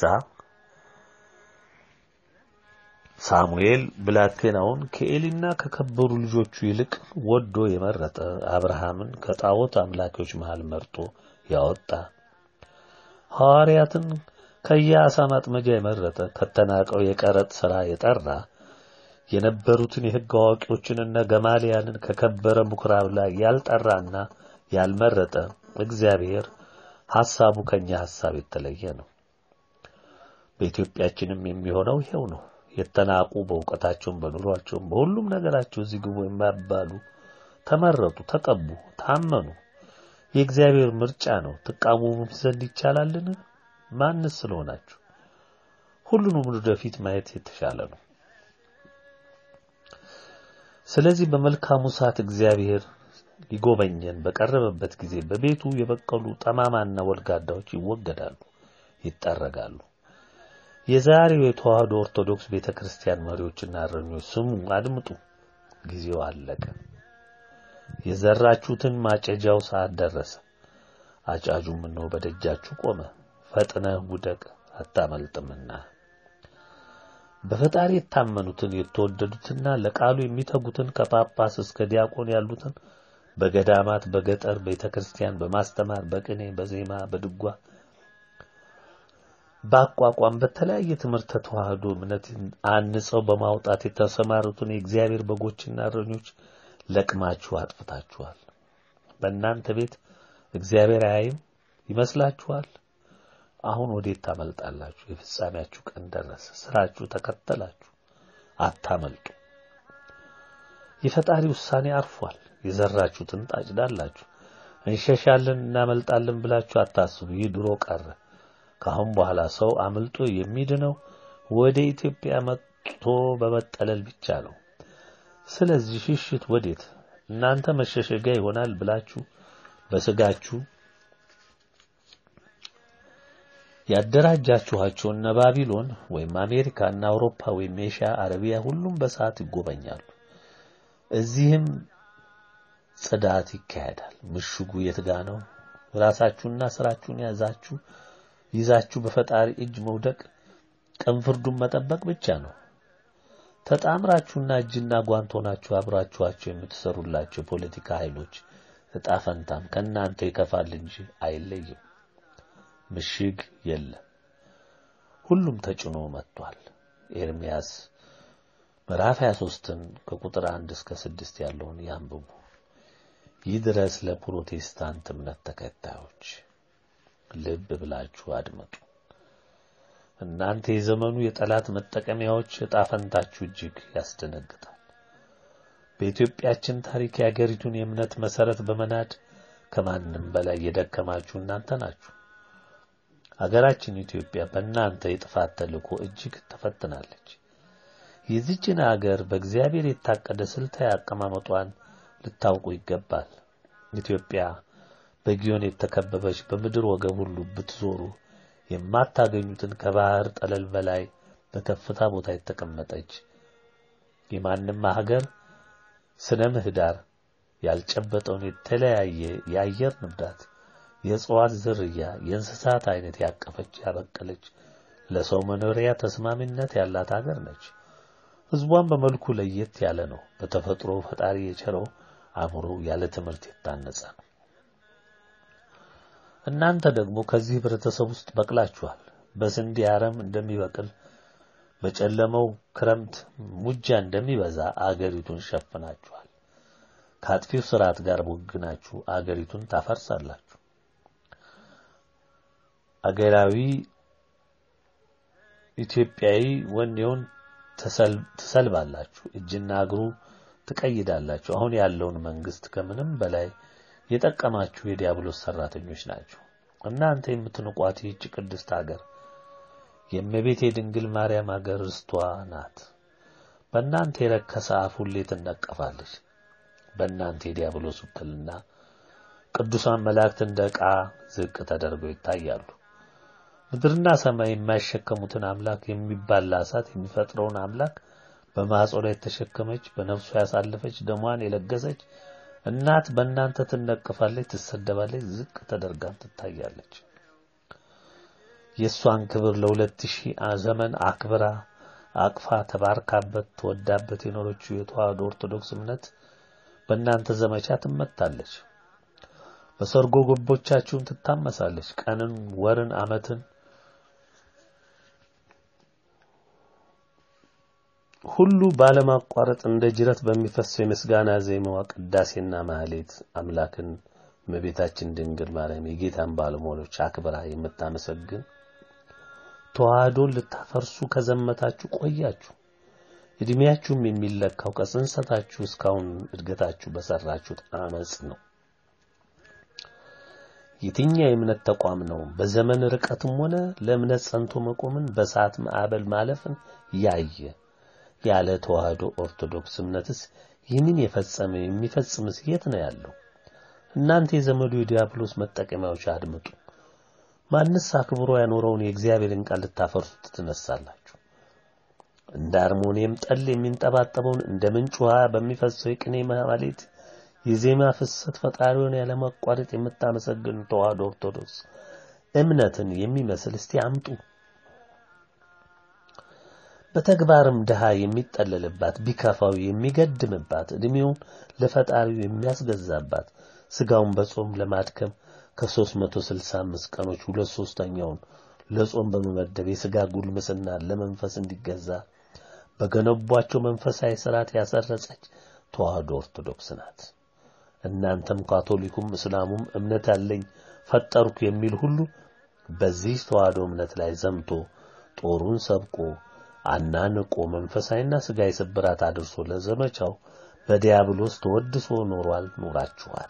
ሳሙኤል ብላቴናውን ከኤሊና ከከበሩ ልጆቹ ይልቅ ወዶ የመረጠ አብርሃምን ከጣዖት አምላኪዎች መሃል መርጦ ያወጣ ሐዋርያትን ከየአሳ ማጥመጃ የመረጠ ከተናቀው የቀረጥ ሥራ የጠራ የነበሩትን የሕግ አዋቂዎችንና ገማልያንን ከከበረ ምኵራብ ላይ ያልጠራና ያልመረጠ እግዚአብሔር ሐሳቡ ከኛ ሐሳብ የተለየ ነው። በኢትዮጵያችንም የሚሆነው ይሄው ነው። የተናቁ በእውቀታቸውም በኑሯቸውም በሁሉም ነገራቸው እዚህ ግቡ የማይባሉ ተመረጡ፣ ተቀቡ፣ ታመኑ። የእግዚአብሔር ምርጫ ነው። ትቃወሙም ዘንድ ይቻላልን? ማንስ ስለሆናችሁ? ሁሉንም ወደፊት ማየት የተሻለ ነው። ስለዚህ በመልካሙ ሰዓት እግዚአብሔር ሊጎበኘን በቀረበበት ጊዜ በቤቱ የበቀሉ ጠማማና ወልጋዳዎች ይወገዳሉ፣ ይጠረጋሉ። የዛሬው የተዋህዶ ኦርቶዶክስ ቤተክርስቲያን መሪዎችና እረኞች ስሙ፣ አድምጡ። ጊዜው አለቀ። የዘራችሁትን ማጨጃው ሰዓት ደረሰ። አጫጁም እነሆ በደጃችሁ ቆመ። ፈጥነህ ውደቅ አታመልጥምና። በፈጣሪ የታመኑትን የተወደዱትና ለቃሉ የሚተጉትን ከጳጳስ እስከ ዲያቆን ያሉትን በገዳማት በገጠር ቤተክርስቲያን በማስተማር በቅኔ በዜማ በድጓ በአቋቋም በተለያየ ትምህርት ተዋህዶ እምነት አንጸው በማውጣት የተሰማሩትን የእግዚአብሔር በጎችና እረኞች ለቅማችሁ አጥፍታችኋል። በእናንተ ቤት እግዚአብሔር አያይም ይመስላችኋል? አሁን ወዴት ታመልጣላችሁ? የፍጻሜያችሁ ቀን ደረሰ። ስራችሁ ተከተላችሁ፣ አታመልጡ። የፈጣሪ ውሳኔ አርፏል። የዘራችሁትን ታጭዳላችሁ። እንሸሻለን እናመልጣለን ብላችሁ አታስቡ። ይህ ድሮ ቀረ። ከአሁን በኋላ ሰው አምልጦ የሚድነው ወደ ኢትዮጵያ መጥቶ በመጠለል ብቻ ነው። ስለዚህ ሽሽት ወዴት? እናንተ መሸሸጊያ ይሆናል ብላችሁ በስጋችሁ ያደራጃችኋቸው እነ ባቢሎን ወይም አሜሪካ እና አውሮፓ ወይም ኤሽያ፣ አረቢያ ሁሉም በሰዓት ይጎበኛሉ። እዚህም ጽዳት ይካሄዳል። ምሽጉ የት ጋ ነው? ራሳችሁና ስራችሁን ያዛችሁ ይዛችሁ በፈጣሪ እጅ መውደቅ ቀን ፍርዱን መጠበቅ ብቻ ነው። ተጣምራችሁና እጅና ጓንት ሆናችሁ አብራችኋቸው የምትሰሩላቸው የፖለቲካ ኃይሎች እጣ ፈንታም ከእናንተ ይከፋል እንጂ አይለይም። ምሽግ የለም። ሁሉም ተጭኖ መጥቷል። ኤርሚያስ ምዕራፍ 23ን ከቁጥር 1 እስከ 6 ያለውን ያንብቡ። ይህ ድረስ ለፕሮቴስታንት እምነት ተከታዮች ልብ ብላችሁ አድመጡ። እናንተ የዘመኑ የጠላት መጠቀሚያዎች ዕጣ ፈንታችሁ እጅግ ያስደነግጣል። በኢትዮጵያችን ታሪክ የአገሪቱን የእምነት መሰረት በመናድ ከማንም በላይ የደከማችሁ እናንተ ናችሁ። አገራችን ኢትዮጵያ በእናንተ የጥፋት ተልእኮ እጅግ ተፈትናለች። የዚችን አገር በእግዚአብሔር የታቀደ ስልታዊ አቀማመጧን ልታውቁ ይገባል። ኢትዮጵያ በጊዮን የተከበበች በምድር ወገብ ሁሉ ብትዞሩ የማታገኙትን ከባህር ጠለል በላይ በከፍታ ቦታ የተቀመጠች የማንም ሀገር ስነ ምህዳር ያልጨበጠውን የተለያየ የአየር ንብረት፣ የእጽዋት ዝርያ፣ የእንስሳት አይነት ያቀፈች ያበቀለች ለሰው መኖሪያ ተስማሚነት ያላት ሀገር ነች። ሕዝቧን በመልኩ ለየት ያለ ነው። በተፈጥሮ ፈጣሪ የቸረው አእምሮ ያለ ትምህርት የታነጸ ነው። እናንተ ደግሞ ከዚህ ህብረተሰብ ውስጥ በቅላችኋል። በስንዴ አረም እንደሚበቅል በጨለመው ክረምት ሙጃ እንደሚበዛ አገሪቱን ሸፍናችኋል። ከአጥፊው ስርዓት ጋር ወግናችሁ አገሪቱን ታፈርሳላችሁ። አገራዊ ኢትዮጵያዊ ወኔውን ትሰልባላችሁ፣ እጅና እግሩ ትቀይዳላችሁ። አሁን ያለውን መንግስት ከምንም በላይ የጠቀማችሁ የዲያብሎስ ሰራተኞች ናቸው። እናንተ የምትንቋት ይህች ቅድስት ሀገር የእመቤቴ ድንግል ማርያም ሀገር ርስቷ ናት። በእናንተ የረከሰ አፍ ሁሌ ትነቀፋለች። በእናንተ የዲያብሎስ ውክልና ቅዱሳን መላእክት እንደ ዕቃ ዝቅ ተደርገው ይታያሉ። ምድርና ሰማይ የማይሸከሙትን አምላክ የሚባላ እሳት የሚፈጥረውን አምላክ በማኅፀኗ የተሸከመች በነፍሷ ያሳለፈች ደሟን የለገሰች እናት በእናንተ ትነቅፋለች፣ ትሰደባለች፣ ዝቅ ተደርጋም ትታያለች። የእሷን ክብር ለሁለት ሺህ ዘመን አክብራ አቅፋ ተባርካበት ተወዳበት የኖረችው የተዋህዶ ኦርቶዶክስ እምነት በእናንተ ዘመቻ ትመታለች። በሰርጎ ገቦቻችሁን ትታመሳለች። ቀንን፣ ወርን፣ ዓመትን ሁሉ ባለማቋረጥ እንደ ጅረት በሚፈሰው የምስጋና ዜማዋ ቅዳሴና ማህሌት አምላክን እመቤታችን ድንግል ማርያም የጌታን ባለሟሎች አክብራ የምታመሰግን ተዋህዶን ልታፈርሱ ከዘመታችሁ ቆያችሁ። እድሜያችሁም የሚለካው ከጽንሰታችሁ እስካሁን እድገታችሁ በሰራችሁት አመጽ ነው። የትኛው የእምነት ተቋም ነው በዘመን ርቀትም ሆነ ለእምነት ጸንቶ መቆምን በሰዓት ማዕበል ማለፍን ያየ ያለ ተዋህዶ ኦርቶዶክስ እምነትስ ይህንን የፈጸመ የሚፈጽምስ የት ነው ያለው? እናንተ የዘመዱ የዲያብሎስ መጠቀሚያዎች አድምጡ። ማንስ አክብሮ ያኖረውን የእግዚአብሔርን ቃል ልታፈርሱት ትነሳላችሁ? እንደ አርሞኒየም ጠል የሚንጠባጠበውን እንደ ምንጭ ውሃ በሚፈሰው የቅኔ ማህሌት የዜማ ፍሰት ፈጣሪውን ያለማቋረጥ የምታመሰግን ተዋህዶ ኦርቶዶክስ እምነትን የሚመስል እስቲ አምጡ። በተግባርም ድሃ የሚጠለልባት ቢከፋው የሚገድምባት እድሜውን ለፈጣሪው የሚያስገዛባት ስጋውን በጾም ለማድከም ከ365 ቀኖች ሁለት ሶስተኛውን ለጾም በመመደብ የስጋ ጉልምስና ለመንፈስ እንዲገዛ በገነቧቸው መንፈሳዊ ስርዓት ያሰረጸች ተዋህዶ ኦርቶዶክስ ናት። እናንተም ካቶሊኩም እስላሙም እምነት ያለኝ ፈጠርኩ የሚል ሁሉ በዚህ ተዋህዶ እምነት ላይ ዘምቶ ጦሩን ሰብቆ አናንቆ መንፈሳዊና ስጋዊ ስብራት አድርሶ ለዘመቻው በዲያብሎስ ተወድሶ ኖሯል ኖራችኋል።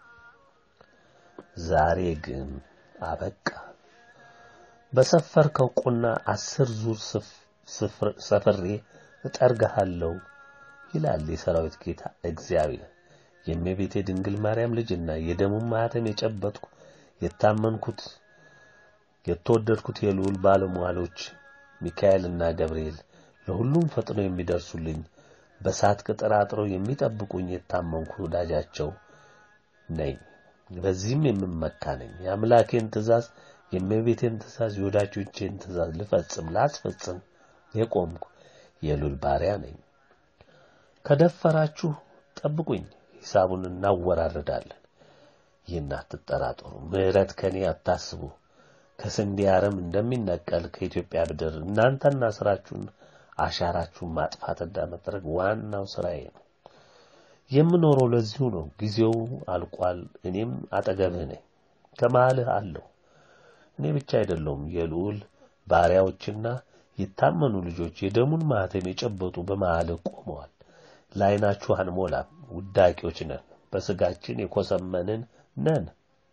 ዛሬ ግን አበቃ። በሰፈርከው ቁና አስር ዙር ሰፍሬ እጠርግሃለሁ ይላል የሰራዊት ጌታ እግዚአብሔር። የእመቤቴ ድንግል ማርያም ልጅና የደሙን ማኅተም የጨበጥኩ የታመንኩት የተወደድኩት የልዑል ባለሟሎች ሚካኤልና ገብርኤል ለሁሉም ፈጥነው የሚደርሱልኝ በሳት ቅጥር አጥረው የሚጠብቁኝ የታመንኩ ወዳጃቸው ነኝ። በዚህም የምመካ ነኝ። የአምላኬን ትእዛዝ፣ የእመቤቴን ትእዛዝ፣ የወዳጆቼን ትእዛዝ ልፈጽም ላስፈጽም የቆምኩ የልዑል ባሪያ ነኝ። ከደፈራችሁ ጠብቁኝ፣ ሂሳቡን እናወራርዳለን። ይህን አትጠራጠሩ። ምሕረት ከኔ አታስቡ። ከስንዴ አረም እንደሚነቀል ከኢትዮጵያ ምድር እናንተና ስራችሁን አሻራችሁን ማጥፋትና መጥረግ ዋናው ስራዬ ነው። የምኖረው ለዚሁ ነው። ጊዜው አልቋል። እኔም አጠገብህ ነኝ፣ ከመሃልህ አለሁ። እኔ ብቻ አይደለሁም፣ የልዑል ባሪያዎችና የታመኑ ልጆች የደሙን ማህተም የጨበጡ በመሃልህ ቆመዋል። ለዓይናችሁ አንሞላም፣ ውዳቂዎች ነን፣ በስጋችን የኮሰመንን ነን።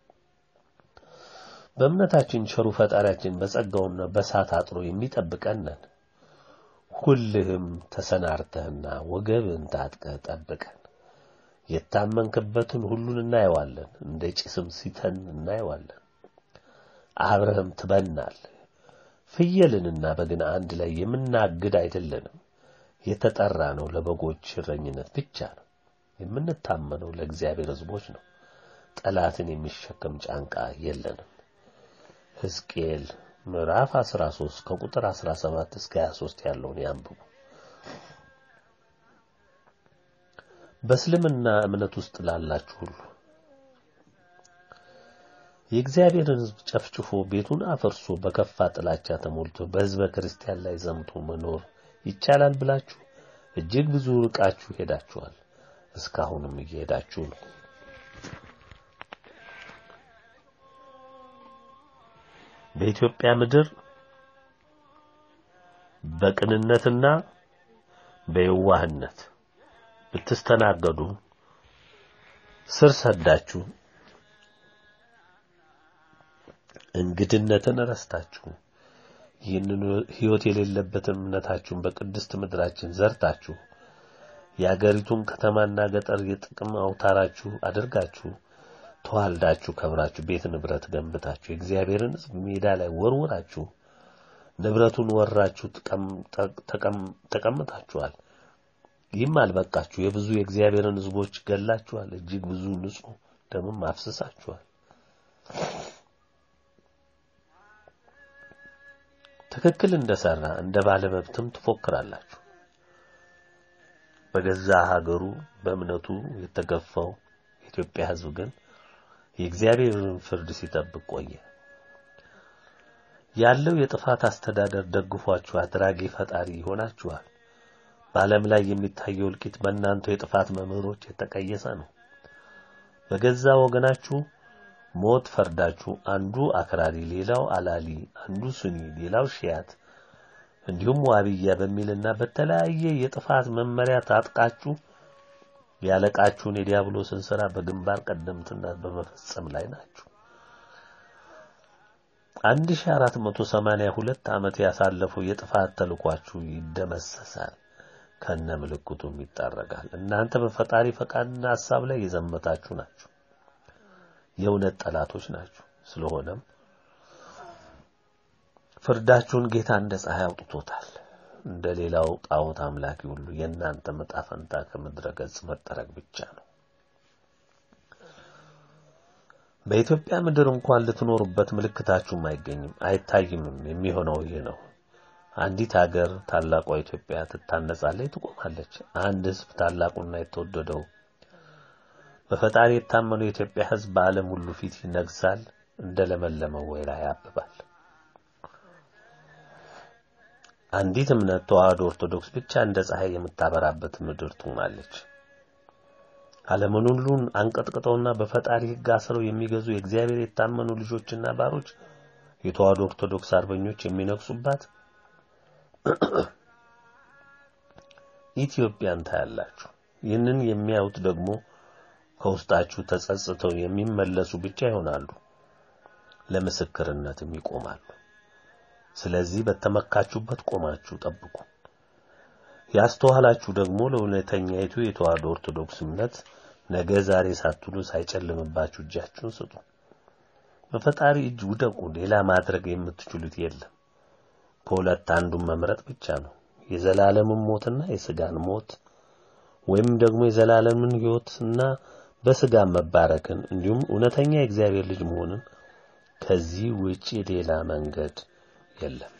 በእምነታችን ቸሩ ፈጣሪያችን በጸጋውና በሳት አጥሮ የሚጠብቀን ነን። ሁልህም ተሰናርተህና ወገብህን ታጥቀህ ጠብቀን። የታመንክበትን ሁሉን እናየዋለን፣ እንደ ጭስም ሲተን እናየዋለን። አብረህም ትበናል። ፍየልንና በግን አንድ ላይ የምናግድ አይደለንም። የተጠራ ነው ለበጎች እረኝነት ብቻ ነው። የምንታመነው ለእግዚአብሔር ሕዝቦች ነው። ጠላትን የሚሸከም ጫንቃ የለንም። ሕዝቅኤል ምዕራፍ 13 ከቁጥር 17 እስከ 23 ያለውን ያንብቡ። በእስልምና እምነት ውስጥ ላላችሁ ሁሉ የእግዚአብሔርን ሕዝብ ጨፍጭፎ ቤቱን አፈርሶ በከፋ ጥላቻ ተሞልቶ በሕዝበ ክርስቲያን ላይ ዘምቶ መኖር ይቻላል ብላችሁ እጅግ ብዙ ርቃችሁ ሄዳችኋል። እስካሁንም እየሄዳችሁ ነው። በኢትዮጵያ ምድር በቅንነትና በየዋህነት ብትስተናገዱ ስር ሰዳችሁ እንግድነትን ረስታችሁ ይህንን ሕይወት የሌለበትን እምነታችሁን በቅድስት ምድራችን ዘርታችሁ የአገሪቱን ከተማና ገጠር የጥቅም አውታራችሁ አድርጋችሁ ተዋልዳችሁ ከብራችሁ ቤት ንብረት ገንብታችሁ የእግዚአብሔርን ሕዝብ ሜዳ ላይ ወርውራችሁ ንብረቱን ወራችሁ ተቀምጣችኋል። ይህም አልበቃችሁ፣ የብዙ የእግዚአብሔርን ሕዝቦች ገላችኋል። እጅግ ብዙ ንጹሕ ደምም አፍስሳችኋል። ትክክል እንደሰራ እንደ ባለመብትም ትፎክራላችሁ። በገዛ ሀገሩ በእምነቱ የተገፋው የኢትዮጵያ ሕዝብ ግን የእግዚአብሔርን ፍርድ ሲጠብቅ ቆየ። ያለው የጥፋት አስተዳደር ደግፏችሁ አድራጊ ፈጣሪ ይሆናችኋል። በዓለም ላይ የሚታየው እልቂት በእናንተ የጥፋት መምህሮች የተቀየሰ ነው። በገዛ ወገናችሁ ሞት ፈርዳችሁ አንዱ አክራሪ፣ ሌላው አላሊ፣ አንዱ ሱኒ፣ ሌላው ሺያት እንዲሁም ዋብያ በሚልና በተለያየ የጥፋት መመሪያ ታጥቃችሁ ያለቃችሁን የዲያብሎስን ሥራ በግንባር ቀደምትነት በመፈጸም ላይ ናችሁ። 1482 ዓመት ያሳለፈው የጥፋት ተልኳችሁ ይደመሰሳል፣ ከነ ምልክቱም ይጣረጋል። እናንተ በፈጣሪ ፈቃድና ሐሳብ ላይ የዘመታችሁ ናችሁ። የእውነት ጠላቶች ናችሁ። ስለሆነም ፍርዳችሁን ጌታ እንደ ፀሐይ አውጥቶታል። እንደ ሌላው ጣዖት አምላኪ ሁሉ የእናንተ ዕጣ ፈንታ ከምድረ ገጽ መጠረግ ብቻ ነው። በኢትዮጵያ ምድር እንኳን ልትኖሩበት ምልክታችሁም አይገኝም አይታይምም። የሚሆነው ይህ ነው። አንዲት ሀገር ታላቋ ኢትዮጵያ ትታነጻለች፣ ትቆማለች። አንድ ሕዝብ ታላቁና የተወደደው በፈጣሪ የታመነው የኢትዮጵያ ሕዝብ በዓለም ሁሉ ፊት ይነግሳል፣ እንደ ለመለመ ወይራ ያብባል። አንዲት እምነት ተዋህዶ ኦርቶዶክስ ብቻ እንደ ፀሐይ የምታበራበት ምድር ትሆናለች። ዓለምን ሁሉን አንቀጥቅጠውና በፈጣሪ ሕግ አስረው የሚገዙ የእግዚአብሔር የታመኑ ልጆችና ባሮች የተዋህዶ ኦርቶዶክስ አርበኞች የሚነግሱባት ኢትዮጵያን ታያላችሁ። ይህንን የሚያዩት ደግሞ ከውስጣችሁ ተጸጽተው የሚመለሱ ብቻ ይሆናሉ፣ ለምስክርነትም ይቆማሉ። ስለዚህ በተመካችሁበት ቆማችሁ ጠብቁ። ያስተዋላችሁ ደግሞ ለእውነተኛይቱ የተዋህዶ ኦርቶዶክስ እምነት ነገ ዛሬ ሳትሉ ሳይጨልምባችሁ እጃችሁን ስጡ። በፈጣሪ እጅ ውደቁ። ሌላ ማድረግ የምትችሉት የለም። ከሁለት አንዱን መምረጥ ብቻ ነው። የዘላለምን ሞትና የስጋን ሞት ወይም ደግሞ የዘላለምን ሕይወትና በስጋ መባረክን እንዲሁም እውነተኛ የእግዚአብሔር ልጅ መሆንን ከዚህ ውጪ ሌላ መንገድ የለም።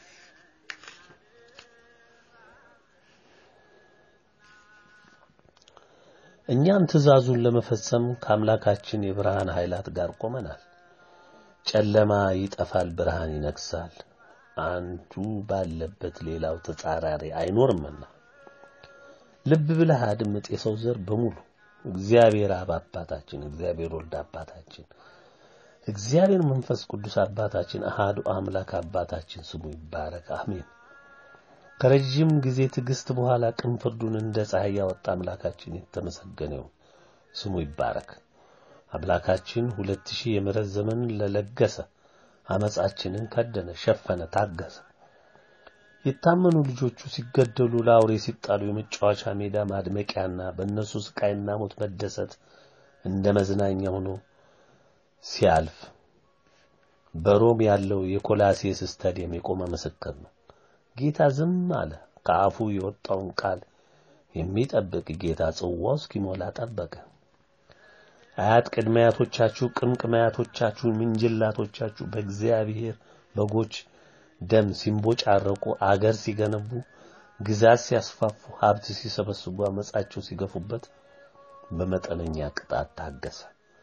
እኛም ትእዛዙን ለመፈጸም ከአምላካችን የብርሃን ኃይላት ጋር ቆመናል። ጨለማ ይጠፋል፣ ብርሃን ይነግሳል። አንዱ ባለበት ሌላው ተጻራሪ አይኖርምና ልብ ብለህ አድምጥ። የሰው ዘር በሙሉ እግዚአብሔር አብ አባታችን፣ እግዚአብሔር ወልድ አባታችን፣ እግዚአብሔር መንፈስ ቅዱስ አባታችን፣ አሃዱ አምላክ አባታችን ስሙ ይባረክ፣ አሜን። ከረጅም ጊዜ ትዕግስት በኋላ ቅን ፍርዱን እንደ ፀሐይ ያወጣ አምላካችን የተመሰገነ ይሁን፣ ስሙ ይባረክ። አምላካችን ሁለት ሺህ የምሕረት ዘመንን ለለገሰ አመጻችንን ከደነ፣ ሸፈነ፣ ታገሰ። የታመኑ ልጆቹ ሲገደሉ ለአውሬ ሲጣሉ የመጫወቻ ሜዳ ማድመቂያና በእነሱ ስቃይና ሞት መደሰት እንደ መዝናኛ ሆኖ ሲያልፍ በሮም ያለው የኮላሴስ ስታዲየም የቆመ ምስክር ነው። ጌታ ዝም አለ። ከአፉ የወጣውን ቃል የሚጠብቅ ጌታ ጽዋው እስኪሞላ ጠበቀ። አያት ቅድመ አያቶቻችሁ ቅምቅም አያቶቻችሁ ምንጅላቶቻችሁ በእግዚአብሔር በጎች ደም ሲንቦጫረቁ አገር ሲገነቡ ግዛት ሲያስፋፉ ሀብት ሲሰበስቡ አመጻቸው ሲገፉበት በመጠነኛ ቅጣት ታገሰ።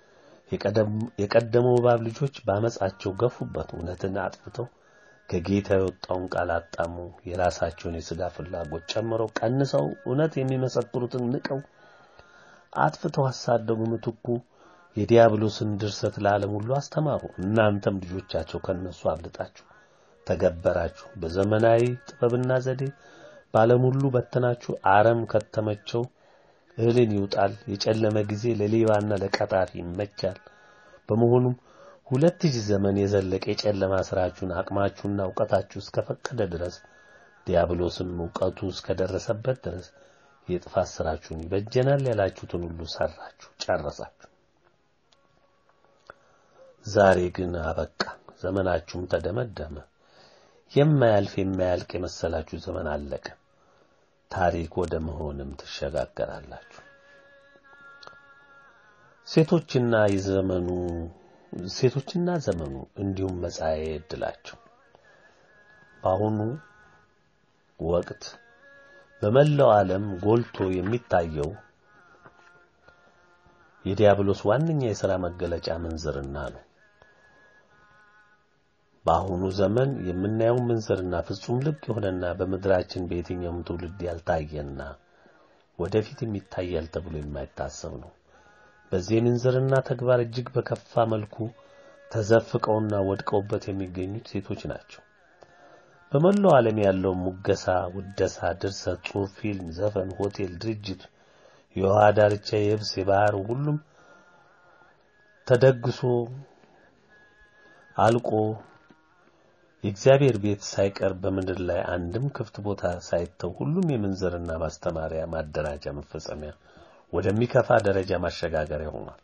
የቀደመው እባብ ልጆች በአመጻቸው ገፉበት። እውነትን አጥፍተው ከጌታ የወጣውን ቃል አጣሙ። የራሳቸውን የሥጋ ፍላጎት ጨምረው ቀንሰው እውነት የሚመሰክሩትን ንቀው አጥፍተው አሳደጉ። ምትኩ የዲያብሎስን ድርሰት ለዓለም ሁሉ አስተማሩ። እናንተም ልጆቻቸው ከነሱ አብልጣችሁ ተገበራችሁ። በዘመናዊ ጥበብና ዘዴ በዓለም ሁሉ በተናችሁ። አረም ከተመቸው እህልን ይውጣል። የጨለመ ጊዜ ለሌባና ለቀጣፊ ይመቻል። በመሆኑም ሁለት ሺህ ዘመን የዘለቀ የጨለማ ስራችሁን አቅማችሁና እውቀታችሁ እስከፈቀደ ድረስ ዲያብሎስም እውቀቱ እስከደረሰበት ድረስ የጥፋት ስራችሁን ይበጀናል ያላችሁትን ሁሉ ሰራችሁ፣ ጨረሳችሁ። ዛሬ ግን አበቃ፣ ዘመናችሁም ተደመደመ። የማያልፍ የማያልቅ የመሰላችሁ ዘመን አለቀ። ታሪክ ወደ መሆንም ትሸጋገራላችሁ። ሴቶችና የዘመኑ ሴቶችና ዘመኑ እንዲሁም መጻኤ ዕድላቸው በአሁኑ ወቅት በመላው ዓለም ጎልቶ የሚታየው የዲያብሎስ ዋነኛ የሥራ መገለጫ ምንዝርና ነው። በአሁኑ ዘመን የምናየው ምንዝርና ፍጹም ልቅ የሆነና በምድራችን በየትኛውም ትውልድ ያልታየና ወደፊት የሚታያል ተብሎ የማይታሰብ ነው። በዚህ የምንዝርና ተግባር እጅግ በከፋ መልኩ ተዘፍቀውና ወድቀውበት የሚገኙት ሴቶች ናቸው። በመላው ዓለም ያለው ሙገሳ፣ ውደሳ፣ ድርሰት፣ ጽሑፍ፣ ፊልም፣ ዘፈን፣ ሆቴል፣ ድርጅት፣ የውሃ ዳርቻ፣ የብስ፣ የባህር ሁሉም ተደግሶ አልቆ የእግዚአብሔር ቤት ሳይቀር በምድር ላይ አንድም ክፍት ቦታ ሳይተው ሁሉም የምንዝርና ማስተማሪያ፣ ማደራጃ፣ መፈጸሚያ ወደሚከፋ ደረጃ ማሸጋገሪያ ሆኗል።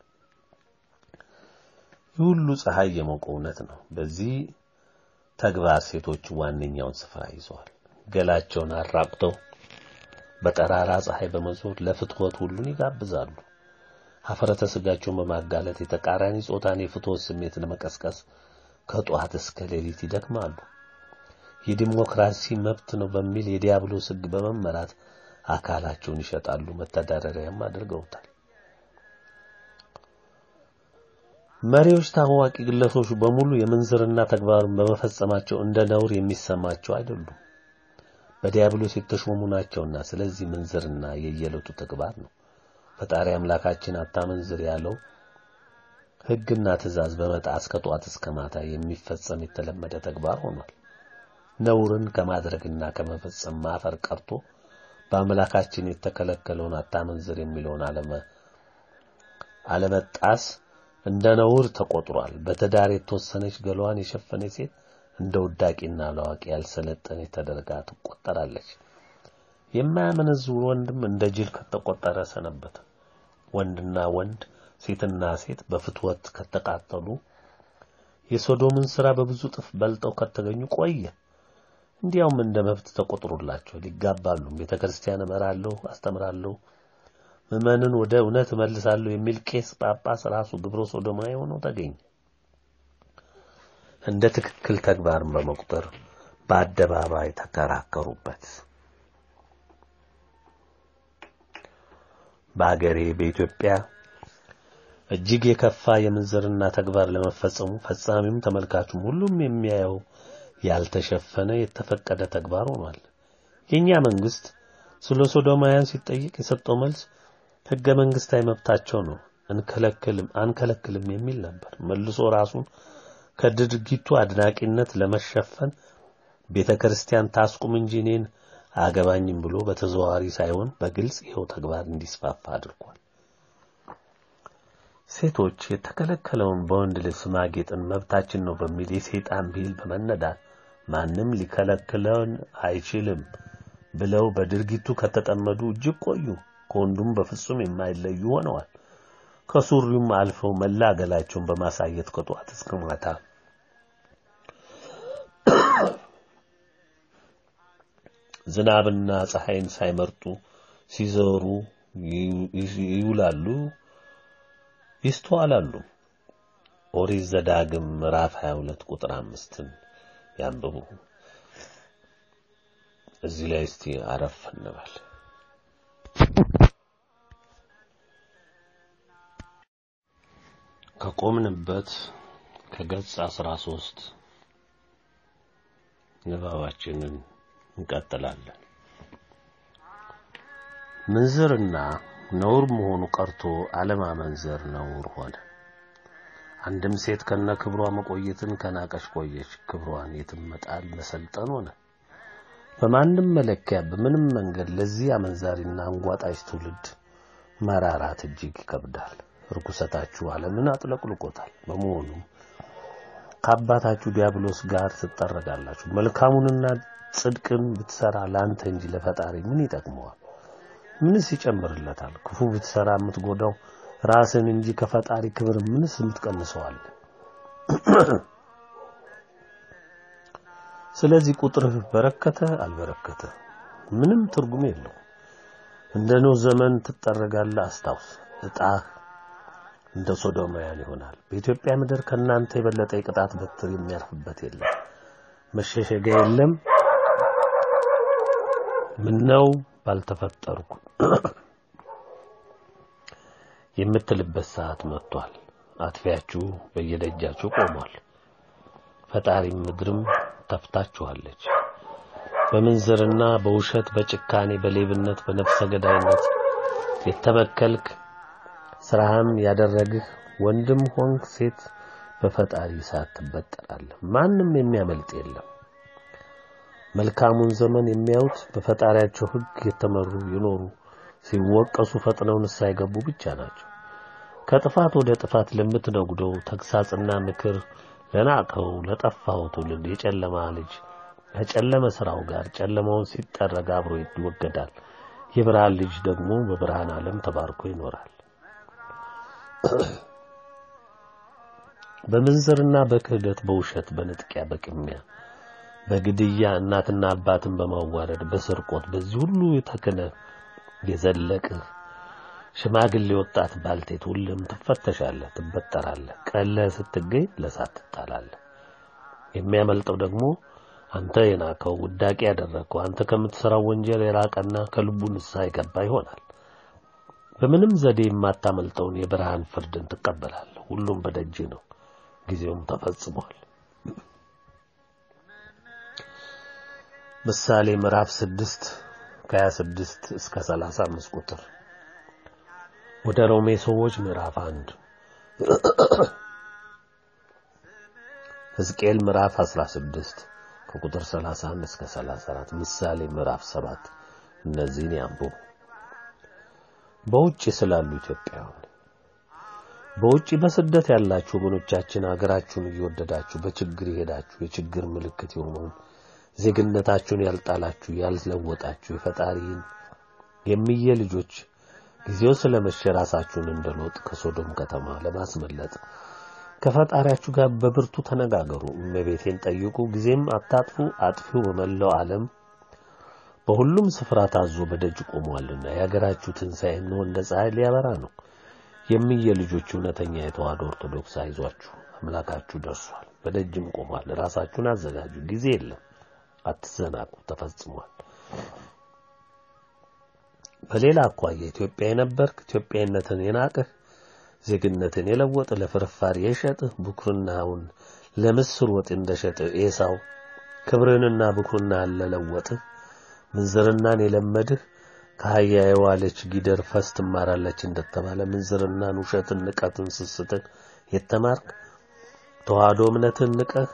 ይህ ሁሉ ፀሐይ የሞቀው እውነት ነው። በዚህ ተግባር ሴቶች ዋነኛውን ስፍራ ይዘዋል። ገላቸውን አራቁተው በጠራራ ፀሐይ በመዞር ለፍትወት ሁሉን ይጋብዛሉ። ሀፍረተ ስጋቸውን በማጋለጥ የተቃራኒ ጾታን የፍትወት ስሜት ለመቀስቀስ ከጧት እስከ ሌሊት ይደክማሉ። የዲሞክራሲ መብት ነው በሚል የዲያብሎስ ሕግ በመመራት አካላቸውን ይሸጣሉ፣ መተዳደሪያም አድርገውታል። መሪዎች፣ ታዋቂ ግለሰቦች በሙሉ የምንዝርና ተግባርን በመፈጸማቸው እንደ ነውር የሚሰማቸው አይደሉም። በዲያብሎስ የተሾሙ ናቸውና። ስለዚህ ምንዝርና የየዕለቱ ተግባር ነው። ፈጣሪ አምላካችን አታመንዝር ያለው ሕግና ትእዛዝ በመጣስ ከጧት እስከ ማታ የሚፈጸም የተለመደ ተግባር ሆኗል። ነውርን ከማድረግና ከመፈጸም ማፈር ቀርቶ በአምላካችን የተከለከለውን አታመንዝር የሚለውን አለመጣስ እንደ ነውር ተቆጥሯል። በትዳር የተወሰነች ገላዋን የሸፈነች ሴት እንደ ውዳቂና ለዋቂ ያልሰለጠነች ተደርጋ ትቆጠራለች። የማያመነዝር ወንድም እንደ ጅል ከተቆጠረ ሰነበተ። ወንድና ወንድ ሴትና ሴት በፍትወት ከተቃጠሉ የሶዶምን ሥራ በብዙ ጥፍ በልጠው ከተገኙ ቆየ። እንዲያውም እንደ መብት ተቆጥሮላቸው ይጋባሉ። ቤተ ክርስቲያን እመራለሁ፣ አስተምራለሁ፣ ምዕመንን ወደ እውነት እመልሳለሁ የሚል ቄስ ጳጳስ ራሱ ግብረ ሶዶማዊ ሆኖ ተገኘ። እንደ ትክክል ተግባርን በመቁጠር በአደባባይ ተከራከሩበት። በአገሬ በኢትዮጵያ እጅግ የከፋ የምንዝርና ተግባር ለመፈጸሙ ፈጻሚም ተመልካቹም ሁሉም የሚያየው ያልተሸፈነ የተፈቀደ ተግባር ሆኗል። የኛ መንግስት ስለ ሶዶማውያን ሲጠይቅ የሰጠው መልስ ሕገ መንግስታዊ መብታቸው ነው፣ እንከለክልም አንከለክልም የሚል ነበር። መልሶ ራሱን ከድርጊቱ አድናቂነት ለመሸፈን ቤተ ክርስቲያን ታስቁም እንጂ እኔን አያገባኝም ብሎ በተዘዋዋሪ ሳይሆን በግልጽ ይኸው ተግባር እንዲስፋፋ አድርጓል። ሴቶች የተከለከለውን በወንድ ልብስ ማጌጥን መብታችን ነው በሚል የሰይጣን ብሂል በመነዳት ማንም ሊከለክለን አይችልም ብለው በድርጊቱ ከተጠመዱ እጅግ ቆዩ። ከወንዱም በፍጹም የማይለዩ ሆነዋል። ከሱሪውም አልፈው መላ ገላቸውን በማሳየት ከጧት እስከ ማታ ዝናብና ፀሐይን ሳይመርጡ ሲዘሩ ይውላሉ፣ ይስተዋላሉ። ኦሪት ዘዳግም ምዕራፍ 22 ቁጥር አምስትን ያንብቡ። እዚህ ላይ እስቲ አረፍ እንበል። ከቆምንበት ከገጽ 13 ንባባችንን እንቀጥላለን። ምንዝርና ነውር መሆኑ ቀርቶ አለማመንዘር ነውር ሆነ። አንድም ሴት ከነ ክብሯ መቆየትን ከናቀች ቆየች፣ ክብሯን የትም መጣል መሰልጠን ሆነ። በማንም መለኪያ በምንም መንገድ ለዚህ አመንዛሪና አንጓጣች ትውልድ መራራት እጅግ ይከብዳል። ርኩሰታችሁ ዓለምን አጥለቅልቆታል። በመሆኑም ከአባታችሁ ዲያብሎስ ጋር ትጠረጋላችሁ። መልካሙንና ጽድቅን ብትሰራ ለአንተ እንጂ ለፈጣሪ ምን ይጠቅመዋል? ምንስ ይጨምርለታል? ክፉ ብትሰራ የምትጎዳው ራስን እንጂ ከፈጣሪ ክብር ምንስ የምትቀንሰዋል? ስለዚህ ቁጥርህ በረከተ አልበረከተ ምንም ትርጉም የለው። እንደ ኖህ ዘመን ትጠረጋለህ። አስታውስ፣ እጣህ እንደ ሶዶማውያን ይሆናል። በኢትዮጵያ ምድር ከእናንተ የበለጠ የቅጣት በትር የሚያርፍበት የለም፣ መሸሸጊያ የለም። ምነው ባልተፈጠርኩ የምትልበት ሰዓት መጥቷል። አጥፊያችሁ በየደጃችሁ ቆሟል። ፈጣሪም ምድርም ተፍታችኋለች። በምንዝርና በውሸት በጭካኔ በሌብነት በነፍሰ ገዳይነት የተበከልክ ስራህም ያደረግህ ወንድም ሆንክ ሴት በፈጣሪ እሳት ትበጠራለህ። ማንም የሚያመልጥ የለም። መልካሙን ዘመን የሚያዩት በፈጣሪያቸው ሕግ የተመሩ የኖሩ ሲወቀሱ ፈጥነው ንስሐ የገቡ ብቻ ናቸው። ከጥፋት ወደ ጥፋት ለምትነጉደው ተግሳጽና ምክር ለናቀው ለጠፋው ትውልድ የጨለማ ልጅ ከጨለመ ስራው ጋር ጨለማውን ሲጠረግ አብሮ ይወገዳል። የብርሃን ልጅ ደግሞ በብርሃን ዓለም ተባርኮ ይኖራል። በምንዝርና በክህደት በውሸት በንጥቂያ በቅሚያ በግድያ እናትና አባትን በማዋረድ በስርቆት በዚህ ሁሉ ተክነ የዘለቅህ ሽማግሌ ወጣት ባልቴት ሁሉም ትፈተሻለህ፣ ትበጠራለህ። ቀለህ ስትገኝ ለሳት ትጣላለህ። የሚያመልጠው ደግሞ አንተ የናከው ውዳቄ ያደረግከው አንተ ከምትሰራው ወንጀል የራቀና ከልቡ ንስሐ የገባ ይሆናል። በምንም ዘዴ የማታመልጠውን የብርሃን ፍርድን ትቀበላለህ። ሁሉም በደጅ ነው፣ ጊዜውም ተፈጽሟል። ምሳሌ ምዕራፍ ስድስት ከሀያ ስድስት እስከ ሰላሳ አምስት ቁጥር ወደ ሮሜ ሰዎች ምዕራፍ አንድ ሕዝቅኤል ምዕራፍ 16 ከቁጥር 31 እስከ 34 ምሳሌ ምዕራፍ 7 እነዚህን ያንብቡ። በውጭ ስላሉ ኢትዮጵያውያን በውጭ በስደት ያላችሁ ወገኖቻችን ሀገራችሁን እየወደዳችሁ በችግር የሄዳችሁ የችግር ምልክት የሆነውን ዜግነታችሁን ያልጣላችሁ ያልለወጣችሁ የፈጣሪን የሚየ ልጆች ጊዜው ስለመሸ ራሳችሁን እንደ ሎጥ ከሶዶም ከተማ ለማስመለጥ ከፈጣሪያችሁ ጋር በብርቱ ተነጋገሩ። እመቤቴን ጠይቁ፣ ጊዜም አታጥፉ። አጥፊው በመላው ዓለም በሁሉም ስፍራ ታዞ በደጅ ቆሟልና የሀገራችሁ ትንሣኤ እንሆ እንደ ፀሐይ ሊያበራ ነው። የምየ ልጆች እውነተኛ የተዋሕዶ ኦርቶዶክስ አይዟችሁ፣ አምላካችሁ ደርሷል፣ በደጅም ቆሟል። ራሳችሁን አዘጋጁ፣ ጊዜ የለም፣ አትዘናቁ፣ ተፈጽሟል። በሌላ አኳያ ኢትዮጵያ የነበርክ ኢትዮጵያዊነትን የናቅህ ዜግነትን የለወጥ ለፍርፋሪ የሸጥህ ብኩርናውን ለምስር ወጥ እንደሸጥህ ኤሳው ክብርንና ብኩርናን ለለወጥህ ምንዝርናን የለመድህ ከአህያ የዋለች ጊደር ፈስ ትማራለች እንደተባለ ምንዝርናን፣ ውሸትን፣ ንቀትን፣ ስስትን የተማርክ ተዋህዶ እምነትን ንቀህ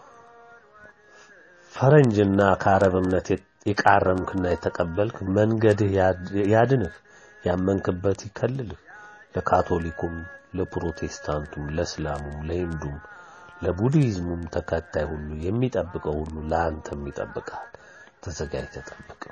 ፈረንጅና ከአረብ እምነት የቃረምክና የተቀበልክ መንገድህ ያድንህ፣ ያመንክበት ይከልልህ። ለካቶሊኩም፣ ለፕሮቴስታንቱም፣ ለእስላሙም፣ ለሂንዱም፣ ለቡድሂዝሙም ተከታይ ሁሉ የሚጠብቀው ሁሉ ለአንተም ይጠብቃል። ተዘጋጅተህ ጠብቅ።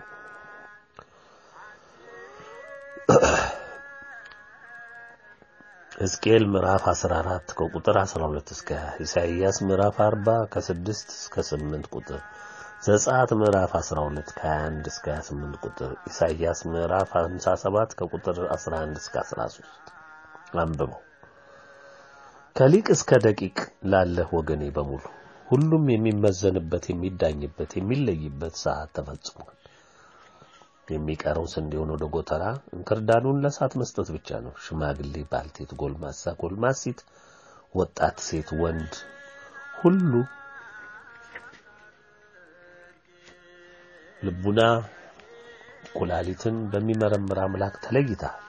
ሕዝቅኤል ምዕራፍ 14 ከቁጥር 12 እስከ 20፣ ኢሳይያስ ምዕራፍ 40 ከ6 እስከ 8 ቁጥር፣ ዘጸአት ምዕራፍ 12 ከ21 እስከ 28 ቁጥር፣ ኢሳይያስ ምዕራፍ 57 ከቁጥር 11 እስከ 13 አንብበው። ከሊቅ እስከ ደቂቅ ላለህ ወገኔ በሙሉ ሁሉም የሚመዘንበት የሚዳኝበት የሚለይበት ሰዓት ተፈጽሟል። የሚቀረው ስንዴውን ወደ ጎተራ እንክርዳዱን ለእሳት መስጠት ብቻ ነው። ሽማግሌ፣ ባልቴት፣ ጎልማሳ፣ ጎልማሲት፣ ወጣት፣ ሴት፣ ወንድ ሁሉ ልቡና ኩላሊትን በሚመረምር አምላክ ተለይተሃል።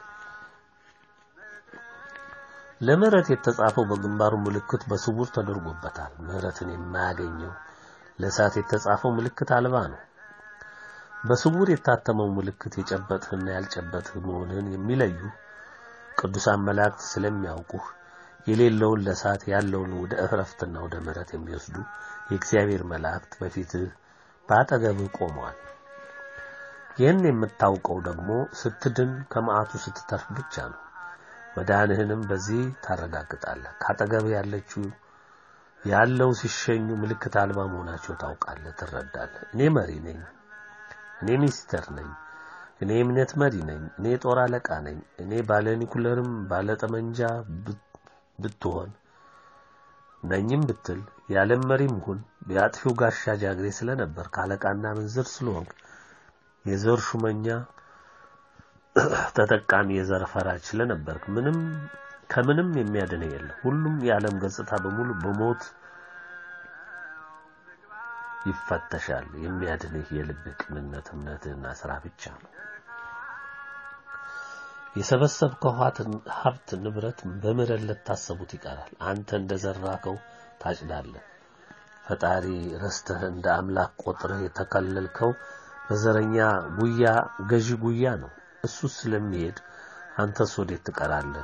ለምህረት የተጻፈው በግንባሩ ምልክት በስውር ተደርጎበታል። ምህረትን የማያገኘው ለእሳት የተጻፈው ምልክት አልባ ነው። በስውር የታተመው ምልክት የጨበጥህና ያልጨበጥህ መሆንህን የሚለዩ ቅዱሳን መላእክት ስለሚያውቁህ የሌለውን ለእሳት ያለውን ወደ እረፍትና ወደ ምህረት የሚወስዱ የእግዚአብሔር መላእክት በፊትህ በአጠገብህ ቆመዋል። ይህን የምታውቀው ደግሞ ስትድን ከመዓቱ ስትተርፍ ብቻ ነው። መዳንህንም በዚህ ታረጋግጣለህ። ካጠገብህ ያለችው ያለው ሲሸኙ ምልክት አልባ መሆናቸው ታውቃለህ፣ ትረዳለህ። እኔ መሪ ነኝ፣ እኔ ሚኒስተር ነኝ፣ እኔ የእምነት መሪ ነኝ፣ እኔ ጦር አለቃ ነኝ፣ እኔ ባለ ኒኩለርም ባለ ጠመንጃ ብትሆን ነኝም ብትል የዓለም መሪም ሁን የአጥፊው ጋሻ ጃግሬ ስለነበር ካለቃና ምንዝር ስለሆንክ የዘር ሹመኛ ተጠቃሚ የዘር ፈራጅ ስለነበርክ ምንም ከምንም የሚያድንህ የለም። ሁሉም የዓለም ገጽታ በሙሉ በሞት ይፈተሻል። የሚያድንህ የልብህ ቅንነት፣ እምነትህና ስራ ብቻ ነው። የሰበሰብከው ሀብት ንብረት በምሕረት ለታሰቡት ይቀራል። አንተ እንደዘራከው ታጭዳለህ። ፈጣሪ ረስተህ እንደ አምላክ ቆጥረህ የተከለልከው በዘረኛ ጉያ ገዢ ጉያ ነው። እሱ ስለሚሄድ አንተስ ወዴት ትቀራለህ?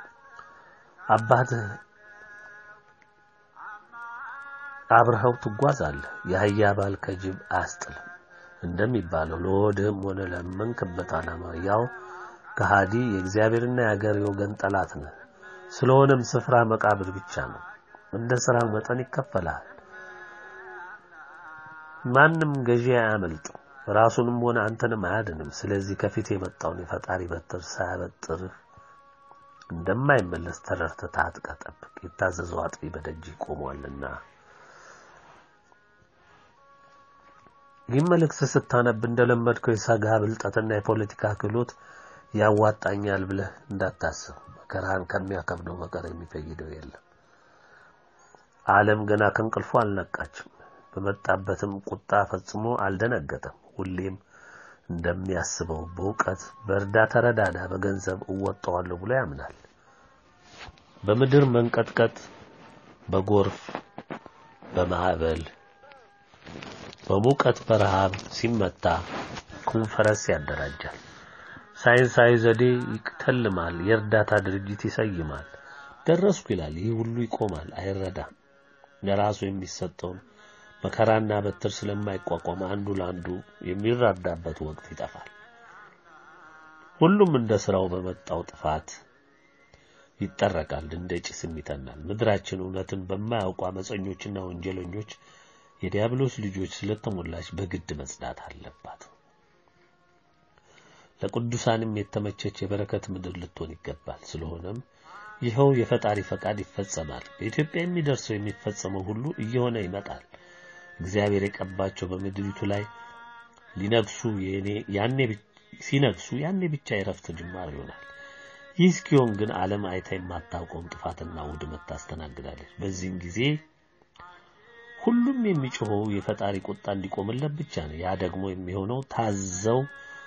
አባትህ አብረኸው ትጓዛለህ። የአህያ ባል ከጅብ አያስጥልም እንደሚባለው ለሆድህም ሆነ ለመንክበት ዓላማ ያው ከሃዲ የእግዚአብሔርና የአገር የወገን ጠላት ነህ። ስለሆነም ስፍራ መቃብር ብቻ ነው። እንደ ሥራው መጠን ይከፈላል። ማንም ገዢ አያመልጥም፣ ራሱንም ሆነ አንተንም አያድንም። ስለዚህ ከፊት የመጣውን የፈጣሪ በትር ሳያበጥርህ እንደማይመለስ ተረድተህ ታጥቀህ ጠብቅ። የታዘዘው አጥቢ በደጅ ቆሟልና። ይህ መልእክት ስታነብ እንደለመድከው የሰጋ ብልጠትና የፖለቲካ ክህሎት ያዋጣኛል ብለህ እንዳታስብ። መከራህን ከሚያከብደው በቀር የሚፈይደው የለም። ዓለም ገና ከእንቅልፉ አልነቃችም። በመጣበትም ቁጣ ፈጽሞ አልደነገጠም። ሁሌም እንደሚያስበው በእውቀት በእርዳታ ተረዳዳ፣ በገንዘብ እወጣዋለሁ ብሎ ያምናል። በምድር መንቀጥቀጥ፣ በጎርፍ፣ በማዕበል፣ በሙቀት፣ በረሃብ ሲመታ ኮንፈረንስ ያደራጃል። ሳይንሳዊ ዘዴ ይተልማል። የእርዳታ ድርጅት ይሰይማል። ደረስኩ ይላል። ይህ ሁሉ ይቆማል፣ አይረዳም። ለራሱ የሚሰጠውን መከራና በትር ስለማይቋቋም አንዱ ለአንዱ የሚራዳበት ወቅት ይጠፋል። ሁሉም እንደ ስራው በመጣው ጥፋት ይጠረቃል፣ እንደ ጭስም ይተናል። ምድራችን እውነትን በማያውቁ አመፀኞችና ወንጀለኞች የዲያብሎስ ልጆች ስለተሞላች በግድ መጽዳት አለባት። ለቅዱሳንም የተመቸች የበረከት ምድር ልትሆን ይገባል። ስለሆነም ይኸው የፈጣሪ ፈቃድ ይፈጸማል። በኢትዮጵያ የሚደርሰው የሚፈጸመው ሁሉ እየሆነ ይመጣል። እግዚአብሔር የቀባቸው በምድሪቱ ላይ ሊነግሱ ያኔ ሲነግሱ ያኔ ብቻ የረፍት ጅማር ይሆናል። ይህ እስኪሆን ግን ዓለም አይታ የማታውቀውን ጥፋትና ውድመት ታስተናግዳለች። በዚህም ጊዜ ሁሉም የሚጮኸው የፈጣሪ ቁጣ እንዲቆምለት ብቻ ነው። ያ ደግሞ የሚሆነው ታዘው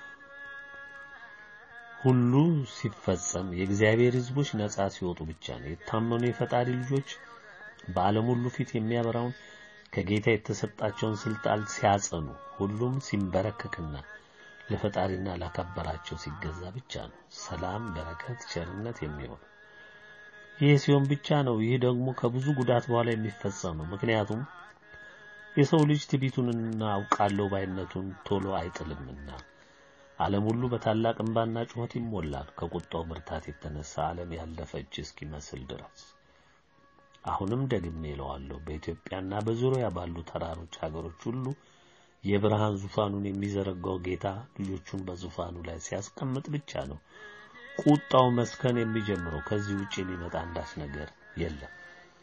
ሁሉ ሲፈጸም የእግዚአብሔር ሕዝቦች ነጻ ሲወጡ ብቻ ነው። የታመኑ የፈጣሪ ልጆች በዓለም ሁሉ ፊት የሚያበራውን ከጌታ የተሰጣቸውን ስልጣን ሲያጸኑ ሁሉም ሲንበረከክና ለፈጣሪና ላከበራቸው ሲገዛ ብቻ ነው ሰላም፣ በረከት፣ ቸርነት የሚሆን። ይህ ሲሆን ብቻ ነው። ይህ ደግሞ ከብዙ ጉዳት በኋላ የሚፈጸም ነው። ምክንያቱም የሰው ልጅ ትዕቢቱንና አውቃለሁ ባይነቱን ቶሎ አይጥልምና ዓለም ሁሉ በታላቅ እንባና ጩኸት ይሞላል። ከቁጣው ብርታት የተነሳ ዓለም ያለፈች እስኪመስል ድረስ። አሁንም ደግሜ እለዋለሁ፣ በኢትዮጵያና በዙሪያ ባሉ ተራሮች ሀገሮች ሁሉ የብርሃን ዙፋኑን የሚዘረጋው ጌታ ልጆቹን በዙፋኑ ላይ ሲያስቀምጥ ብቻ ነው ቁጣው መስከን የሚጀምረው። ከዚህ ውጭ የሚመጣ አንዳች ነገር የለም።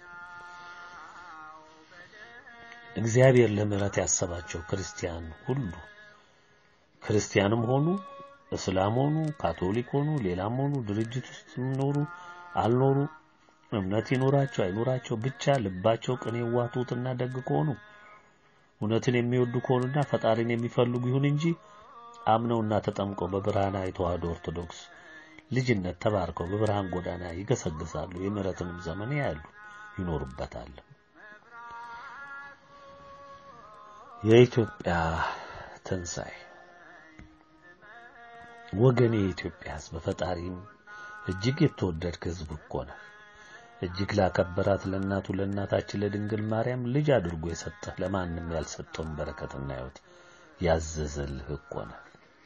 እግዚአብሔር ለምሕረት ያሰባቸው ክርስቲያን ሁሉ ክርስቲያንም ሆኑ እስላም ሆኑ ካቶሊክ ሆኑ ሌላም ሆኑ ድርጅት ውስጥ ኖሩ አልኖሩ እምነት ይኖራቸው አይኖራቸው ብቻ ልባቸው ቅን የዋቱትና ደግ ከሆኑ እውነትን የሚወዱ ከሆኑና ፈጣሪን የሚፈልጉ ይሁን እንጂ አምነውና ተጠምቀው በብርሃናዊ ተዋሕዶ ኦርቶዶክስ ልጅነት ተባርከው በብርሃን ጎዳና ይገሰግሳሉ። የምሕረትንም ዘመን ያያሉ፣ ይኖሩበታል። የኢትዮጵያ ትንሣኤ ወገኔ የኢትዮጵያ ሕዝብ በፈጣሪም እጅግ የተወደድክ ሕዝብ እኮ ነህ። እጅግ ላከበራት ለእናቱ ለእናታችን ለድንግል ማርያም ልጅ አድርጎ የሰጠህ ለማንም ያልሰጠውን በረከትና ሕይወት ያዘዘልህ እኮ ነህ።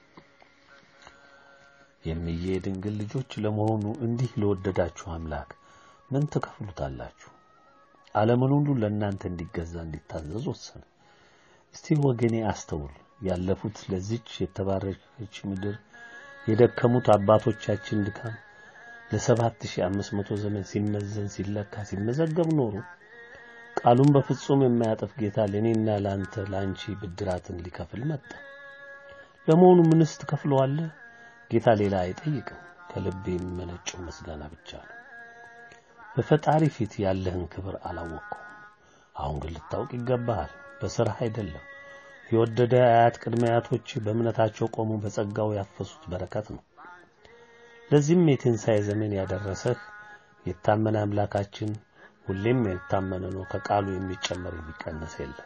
የሚዬ ድንግል ልጆች ለመሆኑ እንዲህ ለወደዳችሁ አምላክ ምን ትከፍሉታላችሁ? ዓለምን ሁሉ ለእናንተ እንዲገዛ እንዲታዘዝ ወሰነ። እስቲ ወገኔ አስተውል። ያለፉት ለዚች የተባረከች ምድር የደከሙት አባቶቻችን ድካም ለሰባት ሺህ አምስት መቶ ዘመን ሲመዘን ሲለካ ሲመዘገብ ኖሩ። ቃሉን በፍጹም የማያጠፍ ጌታ ለእኔና ለአንተ ለአንቺ ብድራትን ሊከፍል መጣ። ለመሆኑ ምንስ ትከፍለዋለህ? ጌታ ሌላ አይጠይቅም። ከልብ የሚመነጨው ምስጋና ብቻ ነው። በፈጣሪ ፊት ያለህን ክብር አላወቅኩም። አሁን ግን ልታውቅ ይገባሃል። በስራህ አይደለም። የወደደ አያት ቅድመ አያቶች በእምነታቸው ቆሙ በጸጋው ያፈሱት በረከት ነው። ለዚህም የትንሣኤ ዘመን ያደረሰህ የታመነ አምላካችን ሁሌም የታመነ ነው። ከቃሉ የሚጨመር የሚቀነስ የለም።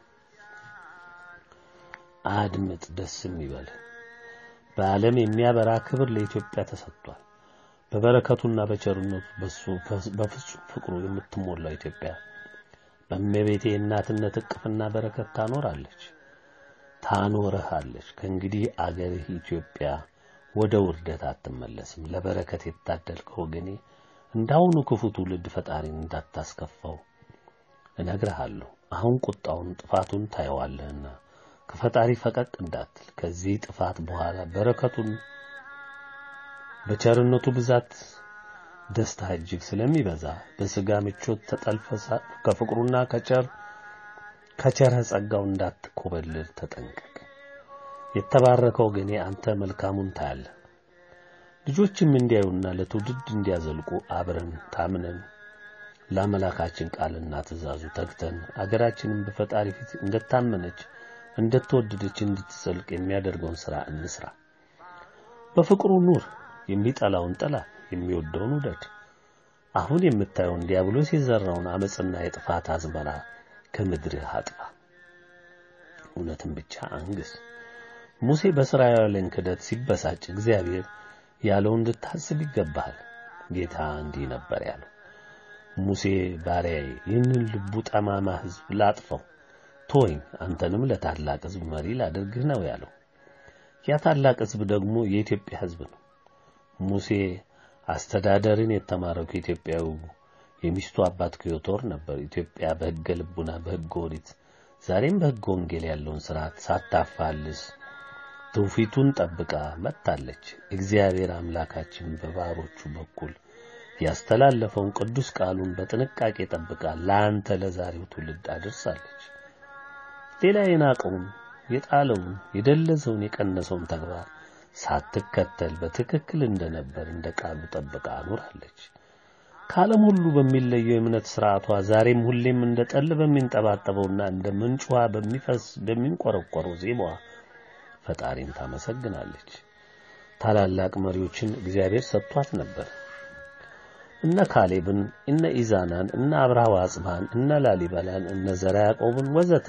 አድምጥ፣ ደስም ይበልህ። በዓለም የሚያበራ ክብር ለኢትዮጵያ ተሰጥቷል። በበረከቱና በቸርነቱ በሱ በፍጹም ፍቅሩ የምትሞላው ኢትዮጵያ በእመቤቴ እናትነት እቅፍና በረከት ታኖራለች ታኖርሃለች። ከእንግዲህ አገርህ ኢትዮጵያ ወደ ውርደት አትመለስም። ለበረከት የታደልከው ወገኔ እንዳሁኑ ክፉ ትውልድ ፈጣሪን እንዳታስከፋው እነግርሃለሁ። አሁን ቁጣውን ጥፋቱን ታየዋለህና ከፈጣሪ ፈቀቅ እንዳትል። ከዚህ ጥፋት በኋላ በረከቱን በቸርነቱ ብዛት ደስታ እጅግ ስለሚበዛ በስጋ ምቾት ተጠልፈሳ ከፍቅሩና ከቸር ከቸረ ጸጋው እንዳትኮበልል ተጠንቀቅ። የተባረከው ግን አንተ መልካሙን ታያለህ። ልጆችም እንዲያዩና ለትውልድ እንዲያዘልቁ አብረን ታምነን ለአምላካችን ቃልና ትእዛዙ ተግተን አገራችንን በፈጣሪ ፊት እንደታመነች እንደተወደደች እንድትጸልቅ የሚያደርገውን ሥራ እንስራ። በፍቅሩ ኑር። የሚጠላውን ጥላ፣ የሚወደውን ውደድ። አሁን የምታየውን ዲያብሎስ የዘራውን አመፅና የጥፋት አዝመራ ከምድርህ አጥፋ። እውነትን ብቻ አንግስ። ሙሴ በእስራኤላውያን ክደት ሲበሳጭ እግዚአብሔር ያለው እንድታስብ ይገባሃል። ጌታ እንዲህ ነበር ያለው፣ ሙሴ ባሪያዬ ይህንን ልቡ ጠማማ ሕዝብ ላጥፈው፣ ተወኝ፣ አንተንም ለታላቅ ሕዝብ መሪ ላድርግህ ነው ያለው። ያ ታላቅ ሕዝብ ደግሞ የኢትዮጵያ ሕዝብ ነው። ሙሴ አስተዳደርን የተማረው ከኢትዮጵያዊ የሚስቱ አባት ከዮቶር ነበር። ኢትዮጵያ በሕገ ልቡና በሕገ ኦሪት ዛሬም በሕገ ወንጌል ያለውን ስርዓት ሳታፋልስ ትውፊቱን ጠብቃ መጥታለች። እግዚአብሔር አምላካችን በባሮቹ በኩል ያስተላለፈውን ቅዱስ ቃሉን በጥንቃቄ ጠብቃ ለአንተ ለዛሬው ትውልድ አድርሳለች። ሌላ የናቀውን የጣለውን የደለዘውን የቀነሰውን ተግባር ሳትከተል በትክክል እንደነበር እንደ ቃሉ ጠብቃ አኖራለች። ከዓለም ሁሉ በሚለየው የእምነት ስርዓቷ ዛሬም ሁሌም እንደ ጠል በሚንጠባጠበውና እንደ ምንጭ ውሃ በሚፈስ በሚንቆረቆረው ዜማዋ ፈጣሪን ታመሰግናለች። ታላላቅ መሪዎችን እግዚአብሔር ሰጥቷት ነበር። እነ ካሌብን፣ እነ ኢዛናን፣ እነ አብርሃ ወአጽብሃን፣ እነ ላሊበላን፣ እነ ዘርዓ ያዕቆብን ወዘተ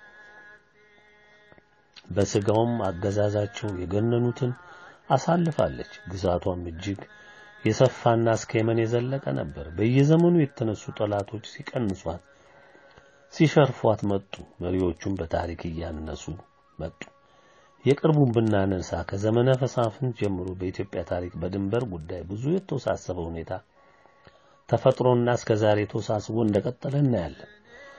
በስጋውም አገዛዛቸው የገነኑትን አሳልፋለች። ግዛቷም እጅግ የሰፋና እስከ የመን የዘለቀ ነበር። በየዘመኑ የተነሱ ጠላቶች ሲቀንሷት፣ ሲሸርፏት መጡ። መሪዎቹም በታሪክ እያነሱ መጡ። የቅርቡን ብናነሳ ከዘመነ መሳፍንት ጀምሮ በኢትዮጵያ ታሪክ በድንበር ጉዳይ ብዙ የተወሳሰበ ሁኔታ ተፈጥሮና እስከ ዛሬ ተወሳስቦ እንደቀጠለ እናያለን።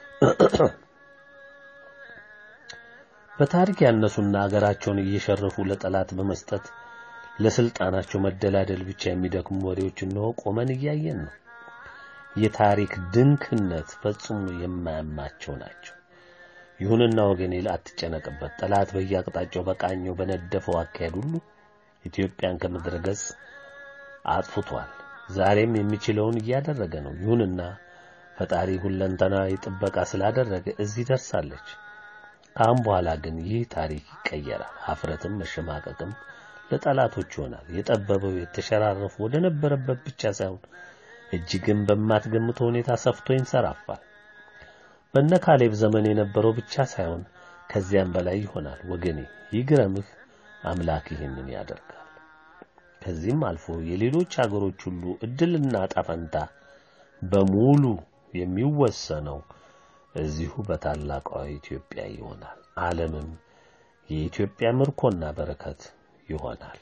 በታሪክ ያነሱና አገራቸውን እየሸረፉ ለጠላት በመስጠት ለስልጣናቸው መደላደል ብቻ የሚደክሙ መሪዎች እነሆ ቆመን እያየን ነው። የታሪክ ድንክነት ፈጽሞ የማያማቸው ናቸው። ይሁንና ወገኔ አትጨነቅበት። ጠላት በየአቅጣጫው በቃኘው በነደፈው አካሄድ ሁሉ ኢትዮጵያን ከምድረ ገጽ አጥፍቷል። ዛሬም የሚችለውን እያደረገ ነው። ይሁንና ፈጣሪ ሁለንተናዊ ጥበቃ ስላደረገ እዚህ ደርሳለች። ከአሁን በኋላ ግን ይህ ታሪክ ይቀየራል። ሀፍረትም መሸማቀቅም ለጠላቶች ይሆናል። የጠበበው የተሸራረፉ ወደ ነበረበት ብቻ ሳይሆን እጅግም በማትገምተው ሁኔታ ሰፍቶ ይንሰራፋል። በነ ካሌብ ዘመን የነበረው ብቻ ሳይሆን ከዚያም በላይ ይሆናል። ወገኔ ይግረምህ፣ አምላክ ይህንን ያደርጋል። ከዚህም አልፎ የሌሎች አገሮች ሁሉ እድልና ጣፈንታ በሙሉ የሚወሰነው እዚሁ በታላቋ ኢትዮጵያ ይሆናል። ዓለምም የኢትዮጵያ ምርኮና በረከት ይሆናል።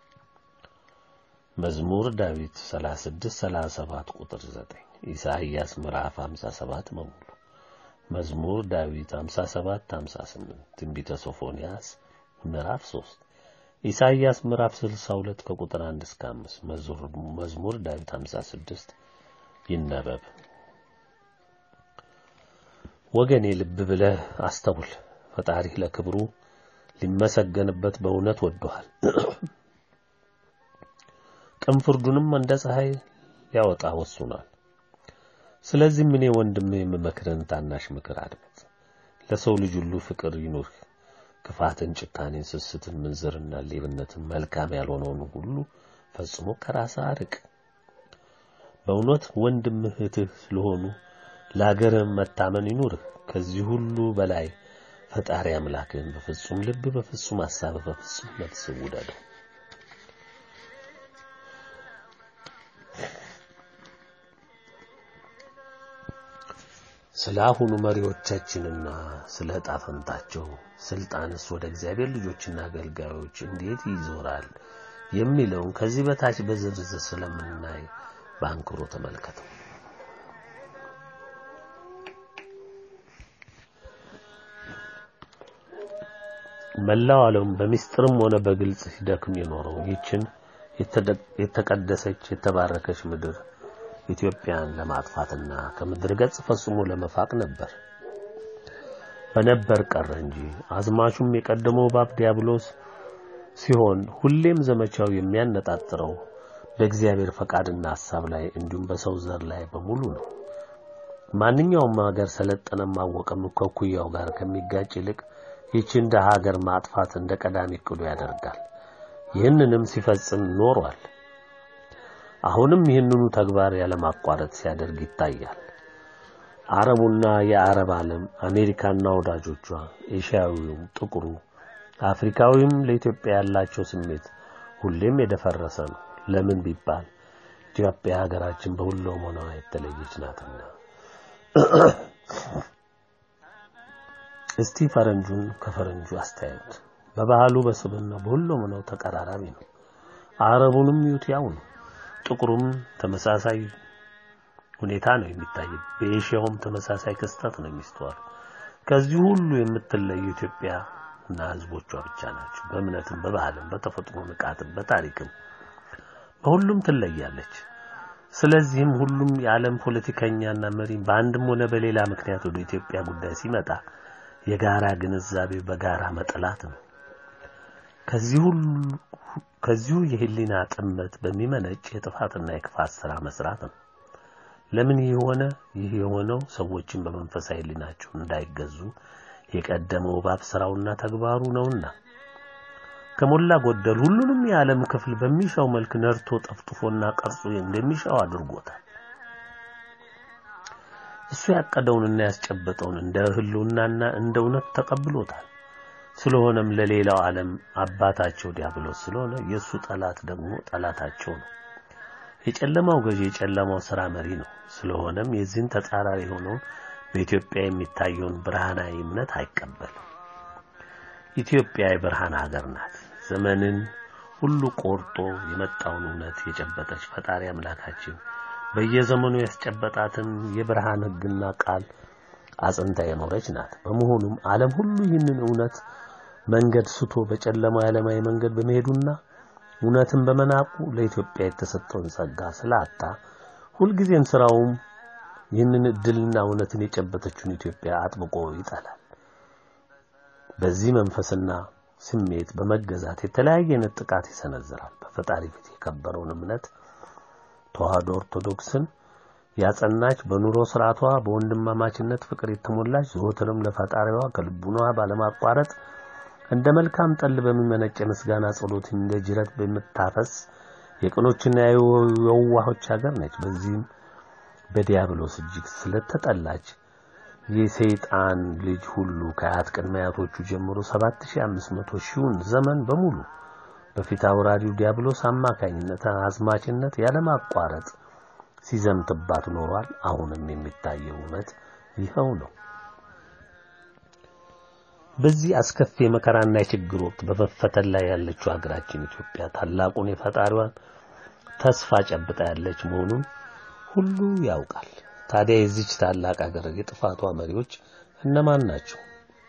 መዝሙር ዳዊት 36 37 ቁጥር 9 ኢሳይያስ ምዕራፍ 57 በሙሉ መዝሙር ዳዊት 57 58 ትንቢተ ሶፎንያስ ምዕራፍ 3 ኢሳይያስ ምዕራፍ 62 ከቁጥር 1 እስከ 5 መዝሙር ዳዊት 56 ይነበብ። ወገኔ ልብ ብለህ አስተውል። ፈጣሪ ለክብሩ ሊመሰገንበት በእውነት ወዶሃል። ቅን ፍርዱንም እንደ ፀሐይ ሊያወጣ ወስኗል። ስለዚህም እኔ ወንድም የምመክርህን ታናሽ ምክር አድምጥ። ለሰው ልጅ ሁሉ ፍቅር ይኑርህ። ክፋትን፣ ጭካኔን፣ ስስትን፣ ምንዝርና ሌብነትን፣ መልካም ያልሆነውን ሁሉ ፈጽሞ ከራስህ አርቅ። በእውነት ወንድም እህትህ ስለሆኑ ለአገርህ መታመን ይኑርህ። ከዚህ ሁሉ በላይ ፈጣሪ አምላክህን በፍጹም ልብ፣ በፍጹም ሐሳብ፣ በፍጹም ነፍስ ውደደው። ስለ አሁኑ መሪዎቻችንና ስለ ዕጣ ፈንታቸው ስልጣንስ ወደ እግዚአብሔር ልጆችና አገልጋዮች እንዴት ይዞራል የሚለውን ከዚህ በታች በዝርዝር ስለምናይ በአንክሮ ተመልከተው። መላው ዓለም በሚስጥርም ሆነ በግልጽ ሲደክም የኖረው ይችን የተቀደሰች የተባረከች ምድር ኢትዮጵያን ለማጥፋትና ከምድር ገጽ ፈጽሞ ለመፋቅ ነበር። በነበር ቀረ እንጂ አዝማቹም የቀደመው እባብ ዲያብሎስ ሲሆን ሁሌም ዘመቻው የሚያነጣጥረው በእግዚአብሔር ፈቃድና ሐሳብ ላይ እንዲሁም በሰው ዘር ላይ በሙሉ ነው። ማንኛውም ሀገር ሰለጠነም አወቀም ከኩያው ጋር ከሚጋጭ ይልቅ ይህችን እንደ ሀገር ማጥፋት እንደ ቀዳሚ እቅዱ ያደርጋል። ይህንንም ሲፈጽም ኖሯል። አሁንም ይህንኑ ተግባር ያለማቋረጥ ሲያደርግ ይታያል። አረቡና የአረብ ዓለም አሜሪካና ወዳጆቿ፣ ኤሽያዊውም፣ ጥቁሩ፣ አፍሪካዊም ለኢትዮጵያ ያላቸው ስሜት ሁሌም የደፈረሰ ነው። ለምን ቢባል ኢትዮጵያ ሀገራችን በሁሉም ሆና የተለየች ናትና። እስቲ ፈረንጁን ከፈረንጁ አስተያዩት። በባህሉ በስብና በሁሉም ነው ተቀራራቢ ነው። አረቡንም ይዩት ያው ነው። ጥቁሩም ተመሳሳይ ሁኔታ ነው የሚታይ። በኤሽያውም ተመሳሳይ ክስተት ነው የሚስተዋለው። ከዚህ ሁሉ የምትለዩ ኢትዮጵያ እና ህዝቦቿ ብቻ ናቸው። በእምነትም፣ በባህልም፣ በተፈጥሮ ንቃትም፣ በታሪክም በሁሉም ትለያለች። ስለዚህም ሁሉም የዓለም ፖለቲከኛና መሪ በአንድም ሆነ በሌላ ምክንያት ወደ ኢትዮጵያ ጉዳይ ሲመጣ የጋራ ግንዛቤ በጋራ መጠላት ነው። ከዚህ ሁሉ ከዚሁ የህሊና ጥመት በሚመነጭ የጥፋትና የክፋት ስራ መስራት ነው። ለምን ይህ ሆነ? ይህ የሆነው ሰዎችን በመንፈሳዊ ህሊናቸው እንዳይገዙ የቀደመው እባብ ስራውና ተግባሩ ነውና ከሞላ ጎደል ሁሉንም የዓለም ክፍል በሚሻው መልክ ነርቶ ጠፍጥፎና ቀርጾ እንደሚሻው አድርጎታል። እሱ ያቀደውንና ያስጨበጠውን እንደ ህልውናና እንደ እውነት ተቀብሎታል። ስለሆነም ለሌላው ዓለም አባታቸው ዲያብሎስ ስለሆነ የእሱ ጠላት ደግሞ ጠላታቸው ነው። የጨለማው ገዢ የጨለማው ስራ መሪ ነው። ስለሆነም የዚህን ተጻራሪ የሆነውን በኢትዮጵያ የሚታየውን ብርሃናዊ እምነት አይቀበልም። ኢትዮጵያ የብርሃን ሀገር ናት። ዘመንን ሁሉ ቆርጦ የመጣውን እውነት የጨበጠች ፈጣሪ አምላካችን በየዘመኑ ያስጨበጣትን የብርሃን ሕግና ቃል አጽንታ የኖረች ናት። በመሆኑም ዓለም ሁሉ ይህንን እውነት መንገድ ስቶ በጨለማ ዓለማዊ መንገድ በመሄዱና እውነትን በመናቁ ለኢትዮጵያ የተሰጠውን ጸጋ ስላጣ ሁልጊዜም ስራውም ይህንን እድልና እውነትን የጨበጠችውን ኢትዮጵያ አጥብቆ ይጠላል። በዚህ መንፈስና ስሜት በመገዛት የተለያየ አይነት ጥቃት ይሰነዝራል። በፈጣሪ ፊት የከበረውን እምነት ተዋህዶ ኦርቶዶክስን ያጸናች በኑሮ ስርዓቷ በወንድማማችነት ፍቅር የተሞላች ዘወትርም ለፈጣሪዋ ከልቡኗ ባለማቋረጥ እንደ መልካም ጠል በሚመነጭ የምስጋና ጸሎት እንደ ጅረት በምታፈስ የቅኖችና የዋሆች ሀገር ነች። በዚህም በዲያብሎስ እጅግ ስለተጠላች የሰይጣን ልጅ ሁሉ ከአያት ቅድመ አያቶቹ ጀምሮ 7500 ሺውን ዘመን በሙሉ በፊት አውራሪው ዲያብሎስ አማካኝነት አዝማችነት ያለማቋረጥ ሲዘምትባት ኖሯል። አሁንም የሚታየው እውነት ይኸው ነው። በዚህ አስከፊ የመከራና የችግር ወቅት በመፈተን ላይ ያለችው ሀገራችን ኢትዮጵያ ታላቁን የፈጣሪዋን ተስፋ ጨብጣ ያለች መሆኑን ሁሉ ያውቃል። ታዲያ የዚች ታላቅ ሀገር የጥፋቷ መሪዎች እነማን ናቸው?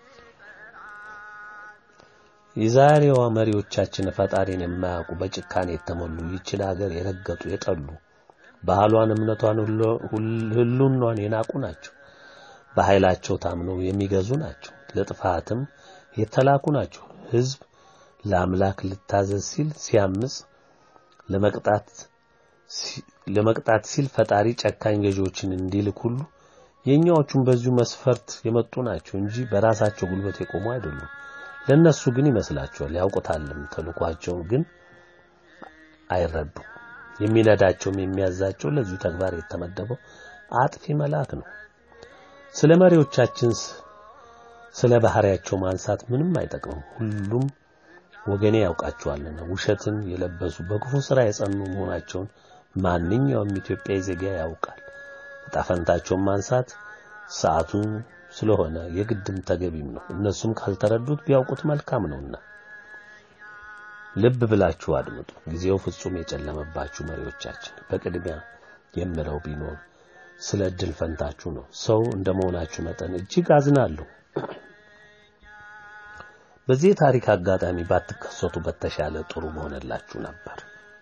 የዛሬዋ መሪዎቻችን ፈጣሪን የማያውቁ በጭካኔ የተሞሉ ይችን ሀገር የረገጡ የጠሉ ባህሏን፣ እምነቷን፣ ህሉኗን የናቁ ናቸው። በኃይላቸው ታምነው የሚገዙ ናቸው። ለጥፋትም የተላኩ ናቸው። ህዝብ ለአምላክ ልታዘዝ ሲል ሲያምጽ ለመቅጣት ለመቅጣት ሲል ፈጣሪ ጨካኝ ገዢዎችን እንዲልክ ሁሉ የኛዎቹም በዚሁ መስፈርት የመጡ ናቸው እንጂ በራሳቸው ጉልበት የቆሙ አይደሉም። ለነሱ ግን ይመስላቸዋል፣ ያውቁታልም። ተልኳቸው ግን አይረዱም። የሚነዳቸውም የሚያዛቸው ለዚሁ ተግባር የተመደበው አጥፊ መልአክ ነው። ስለ መሪዎቻችን ስለ ባህሪያቸው ማንሳት ምንም አይጠቅምም። ሁሉም ወገኔ ያውቃቸዋልና ውሸትን የለበሱ በክፉ ስራ የጸኑ መሆናቸውን ማንኛውም ኢትዮጵያዊ ዜጋ ያውቃል። ዕጣ ፈንታቸውን ማንሳት ሰዓቱ ስለሆነ የግድም ተገቢም ነው። እነሱም ካልተረዱት ቢያውቁት መልካም ነውና ልብ ብላችሁ አድምጡ። ጊዜው ፍጹም የጨለመባችሁ መሪዎቻችን፣ በቅድሚያ የምለው ቢኖር ስለ እድል ፈንታችሁ ነው። ሰው እንደመሆናችሁ መጠን እጅግ አዝናለሁ። በዚህ የታሪክ አጋጣሚ ባትከሰቱ በተሻለ ጥሩ መሆንላችሁ ነበር።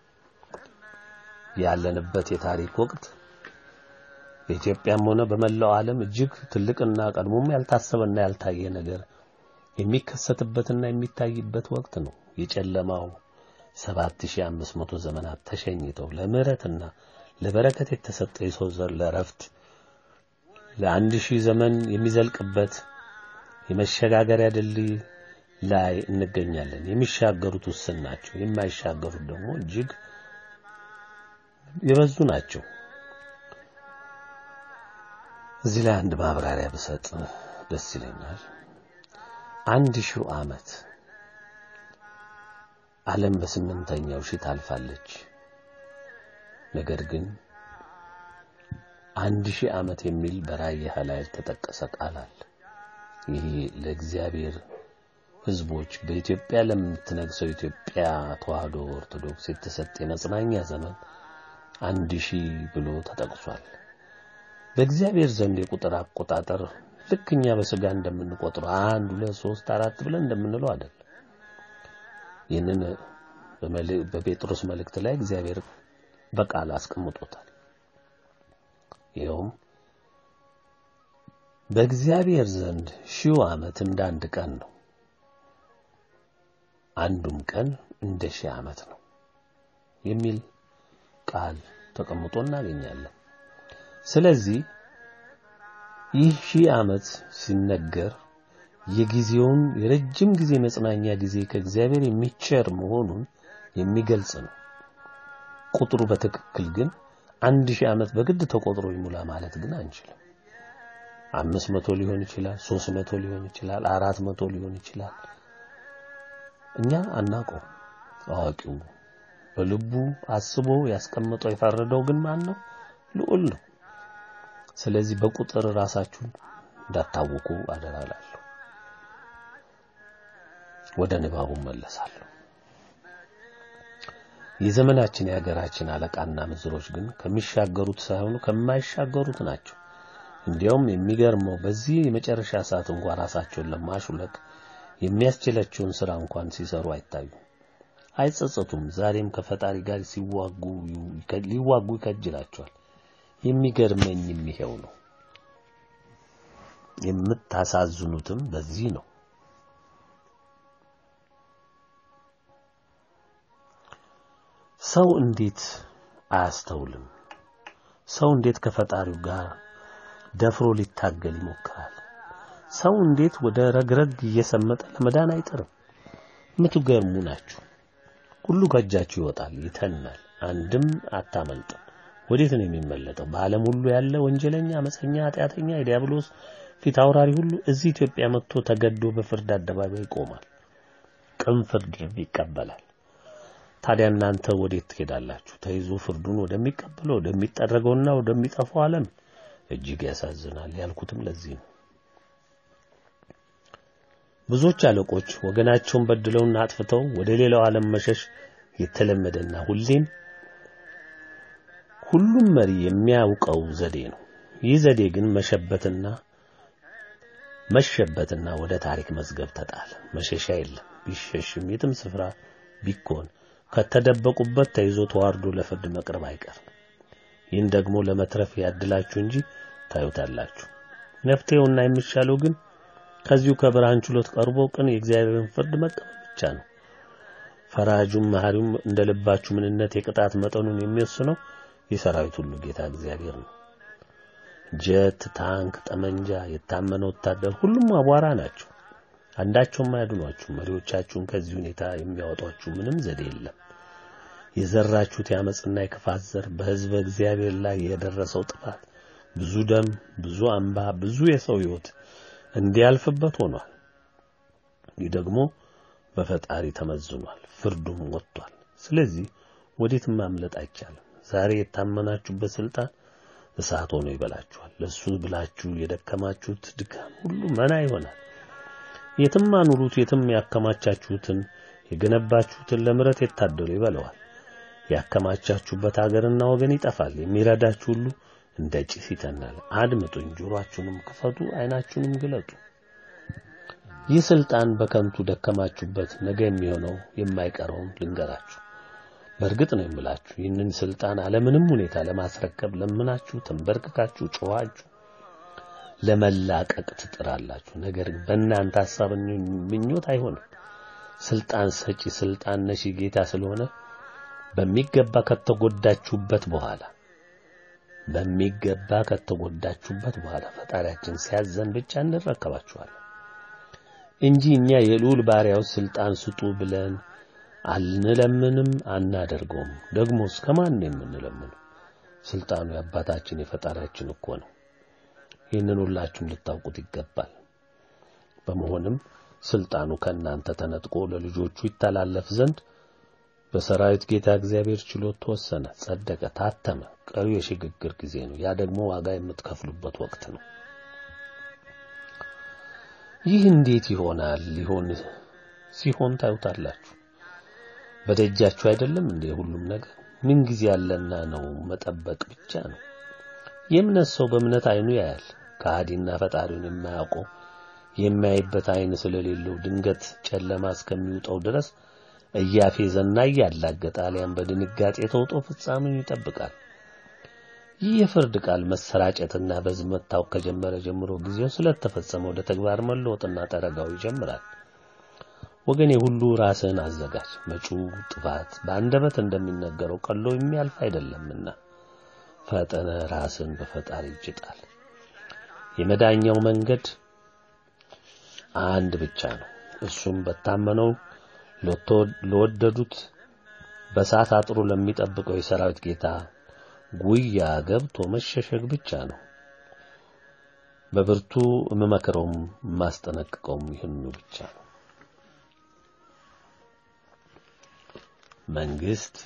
ያለንበት የታሪክ ወቅት በኢትዮጵያም ሆነ በመላው ዓለም እጅግ ትልቅና ቀድሞም ያልታሰበና ያልታየ ነገር የሚከሰትበትና የሚታይበት ወቅት ነው። የጨለማው 7500 ዘመናት ተሸኝተው ለምህረትና ለበረከት የተሰጠ የሰው ዘር ለረፍት ለአንድ ሺህ ዘመን የሚዘልቅበት የመሸጋገሪያ ድልድይ ላይ እንገኛለን። የሚሻገሩት ውስን ናቸው። የማይሻገሩት ደግሞ እጅግ የበዙ ናቸው። እዚህ ላይ አንድ ማብራሪያ ብሰጥ ደስ ይለኛል። አንድ ሺው ዓመት ዓለም በስምንተኛው ሺህ ታልፋለች። ነገር ግን አንድ ሺህ ዓመት የሚል በራእይ ላይ ያልተጠቀሰ ቃል አለ። ይሄ ለእግዚአብሔር ሕዝቦች በኢትዮጵያ ለምትነግሰው ኢትዮጵያ ተዋህዶ ኦርቶዶክስ የተሰጠ የመጽናኛ ዘመን አንድ ሺህ ብሎ ተጠቅሷል። በእግዚአብሔር ዘንድ የቁጥር አቆጣጠር ልክ እኛ በስጋ እንደምንቆጥረው አንድ ሁለት ሶስት አራት ብለን እንደምንለው አይደለም። ይህንን በጴጥሮስ መልእክት ላይ እግዚአብሔር በቃል አስቀምጦታል። ይኸውም በእግዚአብሔር ዘንድ ሺው ዓመት እንደ አንድ ቀን ነው፣ አንዱም ቀን እንደ ሺህ ዓመት ነው የሚል ቃል ተቀምጦ እናገኛለን። ስለዚህ ይህ ሺህ ዓመት ሲነገር የጊዜውን የረጅም ጊዜ መጽናኛ ጊዜ ከእግዚአብሔር የሚቸር መሆኑን የሚገልጽ ነው። ቁጥሩ በትክክል ግን አንድ ሺህ ዓመት በግድ ተቆጥሮ ይሙላ ማለት ግን አንችልም። አምስት መቶ ሊሆን ይችላል፣ ሶስት መቶ ሊሆን ይችላል፣ አራት መቶ ሊሆን ይችላል። እኛ አናውቀው። አዋቂው በልቡ አስቦ ያስቀመጠው የፈረደው ግን ማን ነው? ልዑል ነው። ስለዚህ በቁጥር ራሳችሁን እንዳታውቁ አደራላለሁ። ወደ ንባቡ መለሳለሁ። የዘመናችን የሀገራችን አለቃና ምዝሮች ግን ከሚሻገሩት ሳይሆኑ ከማይሻገሩት ናቸው። እንዲያውም የሚገርመው በዚህ የመጨረሻ ሰዓት እንኳን ራሳቸውን ለማሹለክ የሚያስችላቸውን ስራ እንኳን ሲሰሩ አይታዩም፣ አይጸጸቱም። ዛሬም ከፈጣሪ ጋር ሲዋጉ ሊዋጉ ይከጅላቸዋል። የሚገርመኝም ይሄው ነው። የምታሳዝኑትም በዚህ ነው። ሰው እንዴት አያስተውልም? ሰው እንዴት ከፈጣሪው ጋር ደፍሮ ሊታገል ይሞክራል? ሰው እንዴት ወደ ረግረግ እየሰመጠ ለመዳን አይጥርም? የምትገርሙ ናችሁ። ሁሉ ከእጃችሁ ይወጣል፣ ይተናል፣ አንድም አታመልጥም። ወዴት ነው የሚመለጠው? በዓለም ሁሉ ያለ ወንጀለኛ፣ አመፀኛ፣ ኃጢአተኛ፣ የዲያብሎስ ፊት አውራሪ ሁሉ እዚህ ኢትዮጵያ መጥቶ ተገዶ በፍርድ አደባባይ ይቆማል፣ ቅን ፍርድ ይቀበላል። ታዲያ እናንተ ወዴት ትሄዳላችሁ? ተይዞ ፍርዱን ወደሚቀበለው ወደሚጠረገውና ወደሚጠፋው ዓለም። እጅግ ያሳዝናል። ያልኩትም ለዚህ ነው። ብዙዎች አለቆች ወገናቸውን በድለውና አጥፍተው ወደ ሌላው ዓለም መሸሽ የተለመደና ሁሌም ሁሉም መሪ የሚያውቀው ዘዴ ነው። ይህ ዘዴ ግን መሸበትና መሸበትና ወደ ታሪክ መዝገብ ተጣለ። መሸሻ የለም። ቢሸሽም የትም ስፍራ ቢኮን ከተደበቁበት ተይዞ ተዋርዶ ለፍርድ መቅረብ አይቀርም። ይህን ደግሞ ለመትረፍ ያድላችሁ እንጂ ታዩታላችሁ። መፍትሄውና የሚሻለው ግን ከዚሁ ከብርሃን ችሎት ቀርቦ ቅን የእግዚአብሔርን ፍርድ መቀበል ብቻ ነው። ፈራጁም መሐሪውም እንደ ልባችሁ ምንነት የቅጣት መጠኑን የሚወስነው የሰራዊት ሁሉ ጌታ እግዚአብሔር ነው። ጀት፣ ታንክ፣ ጠመንጃ፣ የታመነ ወታደር ሁሉም አቧራ ናቸው። አንዳቸውም አያድኗችሁ። መሪዎቻችሁን ከዚህ ሁኔታ የሚያወጧችሁ ምንም ዘዴ የለም። የዘራችሁት የአመፅና የክፋት ዘር በሕዝበ እግዚአብሔር ላይ የደረሰው ጥፋት ብዙ ደም፣ ብዙ አምባ፣ ብዙ የሰው ሕይወት እንዲያልፍበት ሆኗል። ይህ ደግሞ በፈጣሪ ተመዝኗል፣ ፍርዱም ወጥቷል። ስለዚህ ወዴትም ማምለጥ አይቻልም። ዛሬ የታመናችሁበት ስልጣን እሳት ሆኖ ይበላችኋል። ለሱ ብላችሁ የደከማችሁት ድካም ሁሉ መና ይሆናል። የትም አኑሩት፣ የትም ያከማቻችሁትን የገነባችሁትን ለምረት የታደሉ ይበለዋል። ያከማቻችሁበት አገርና ወገን ይጠፋል። የሚረዳችሁ ሁሉ እንደ ጭስ ይተናል። አድምጡኝ፣ ጆሮአችሁንም ክፈቱ፣ ዓይናችሁንም ግለጡ። ይህ ስልጣን በከንቱ ደከማችሁበት፣ ነገ የሚሆነው የማይቀረውን ልንገራችሁ። በእርግጥ ነው የምላችሁ ይህንን ስልጣን አለምንም ሁኔታ ለማስረከብ ለምናችሁ፣ ተንበርክካችሁ፣ ጮኻችሁ ለመላቀቅ ትጥራላችሁ። ነገር ግን በእናንተ ሐሳብ ምኞት አይሆንም። ስልጣን ሰጪ ስልጣን ነሺ ጌታ ስለሆነ በሚገባ ከተጎዳችሁበት በኋላ በሚገባ ከተጎዳችሁበት በኋላ ፈጣሪያችን ሲያዘን ብቻ እንረከባችኋለን እንጂ እኛ የልዑል ባሪያዎች ስልጣን ስጡ ብለን አንለምንም፣ አናደርገውም። ደግሞ እስከ ማን ነው የምንለምነው? ስልጣኑ የአባታችን የፈጣሪያችን እኮ ነው። ይህንን ሁላችሁም ልታውቁት ይገባል። በመሆንም ስልጣኑ ከእናንተ ተነጥቆ ለልጆቹ ይተላለፍ ዘንድ በሰራዊት ጌታ እግዚአብሔር ችሎት ተወሰነ፣ ጸደቀ፣ ታተመ። ቀሪው የሽግግር ጊዜ ነው። ያ ደግሞ ዋጋ የምትከፍሉበት ወቅት ነው። ይህ እንዴት ይሆናል? ሊሆን ሲሆን ታዩታላችሁ። በደጃችሁ አይደለም እንዴ? ሁሉም ነገር ምን ጊዜ ያለና ነው መጠበቅ ብቻ ነው። የእምነት ሰው በእምነት አይኑ ያያል። ከሃዲና ፈጣሪውን የማያውቀው የሚያይበት አይን ስለሌለው ድንገት ጨለማ እስከሚውጠው ድረስ እያፌዘና እያላገጠ አሊያም በድንጋጤ ተውጦ ፍጻሜውን ይጠብቃል። ይህ የፍርድ ቃል መሰራጨትና በሕዝብ መታወቅ ከጀመረ ጀምሮ ጊዜው ስለተፈጸመ ወደ ተግባር መለወጥና ጠረጋው ይጀምራል። ወገኔ ሁሉ ራስህን አዘጋጅ። መጪው ጥፋት በአንደበት እንደሚነገረው ቀሎ የሚያልፍ አይደለምና ፈጠነ ራስን በፈጣሪ እጅ ጣል። የመዳኛው መንገድ አንድ ብቻ ነው። እሱም በታመነው ለወደዱት በሳት አጥሩ ለሚጠብቀው የሰራዊት ጌታ ጉያ ገብቶ መሸሸግ ብቻ ነው። በብርቱ የምመክረውም የማስጠነቅቀውም ይህኑ ብቻ ነው። መንግስት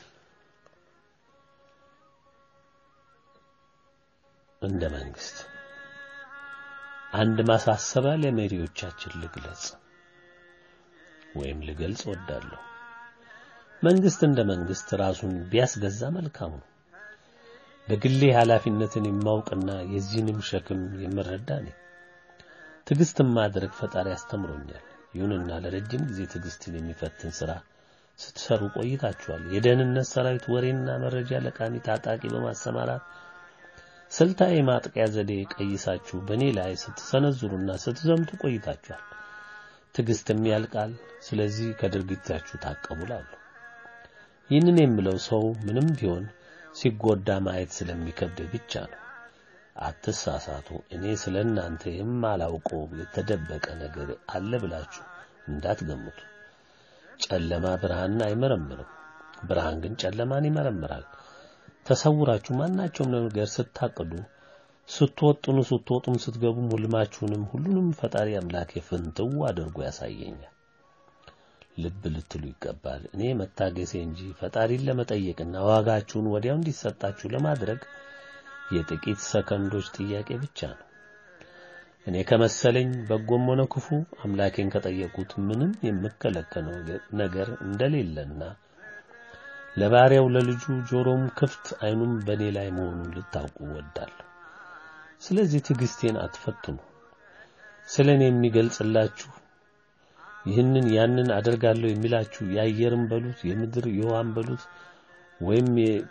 እንደ መንግስት አንድ ማሳሰቢያ ለመሪዎቻችን ልግለጽ ወይም ልገልጽ ወዳለሁ። መንግስት እንደ መንግስት ራሱን ቢያስገዛ መልካም ነው። በግሌ ኃላፊነትን የማውቅና የዚህንም ሸክም የምረዳ ነኝ። ትዕግስትን ማድረግ ፈጣሪ አስተምሮኛል። ይሁንና ለረጅም ጊዜ ትዕግስትን የሚፈትን ሥራ ስትሰሩ ቆይታችኋል። የደህንነት ሰራዊት ወሬና መረጃ ለቃሚ ታጣቂ በማሰማራት ስልታዊ ማጥቂያ ዘዴ ቀይሳችሁ በእኔ ላይ ስትሰነዝሩና ስትዘምቱ ቆይታችኋል። ትዕግስትም ያልቃል። ስለዚህ ከድርጊታችሁ ታቀቡላለሁ። ይህንን የምለው ሰው ምንም ቢሆን ሲጎዳ ማየት ስለሚከብድ ብቻ ነው። አትሳሳቱ። እኔ ስለ እናንተ የማላውቀው የተደበቀ ነገር አለ ብላችሁ እንዳትገምቱ። ጨለማ ብርሃንን አይመረምርም፣ ብርሃን ግን ጨለማን ይመረምራል። ተሰውራችሁ ማናቸውም ነገር ስታቅዱ፣ ስትወጥኑ፣ ስትወጡም፣ ስትገቡም ሁልማችሁንም ሁሉንም ፈጣሪ አምላክ ፍንትው አድርጎ ያሳየኛል። ልብ ልትሉ ይገባል። እኔ መታገሴ እንጂ ፈጣሪን ለመጠየቅና ዋጋችሁን ወዲያው እንዲሰጣችሁ ለማድረግ የጥቂት ሰከንዶች ጥያቄ ብቻ ነው። እኔ ከመሰለኝ በጎም ሆነ ክፉ አምላኬን ከጠየቁት ምንም የምከለከለው ነገር እንደሌለና ለባሪያው ለልጁ ጆሮም ክፍት ዓይኑም በእኔ ላይ መሆኑን ልታውቁ እወዳለሁ። ስለዚህ ትዕግስቴን አትፈትኑ። ስለ እኔ የሚገልጽላችሁ ይህንን ያንን አደርጋለሁ የሚላችሁ የአየርም በሉት የምድር የውሃም በሉት ወይም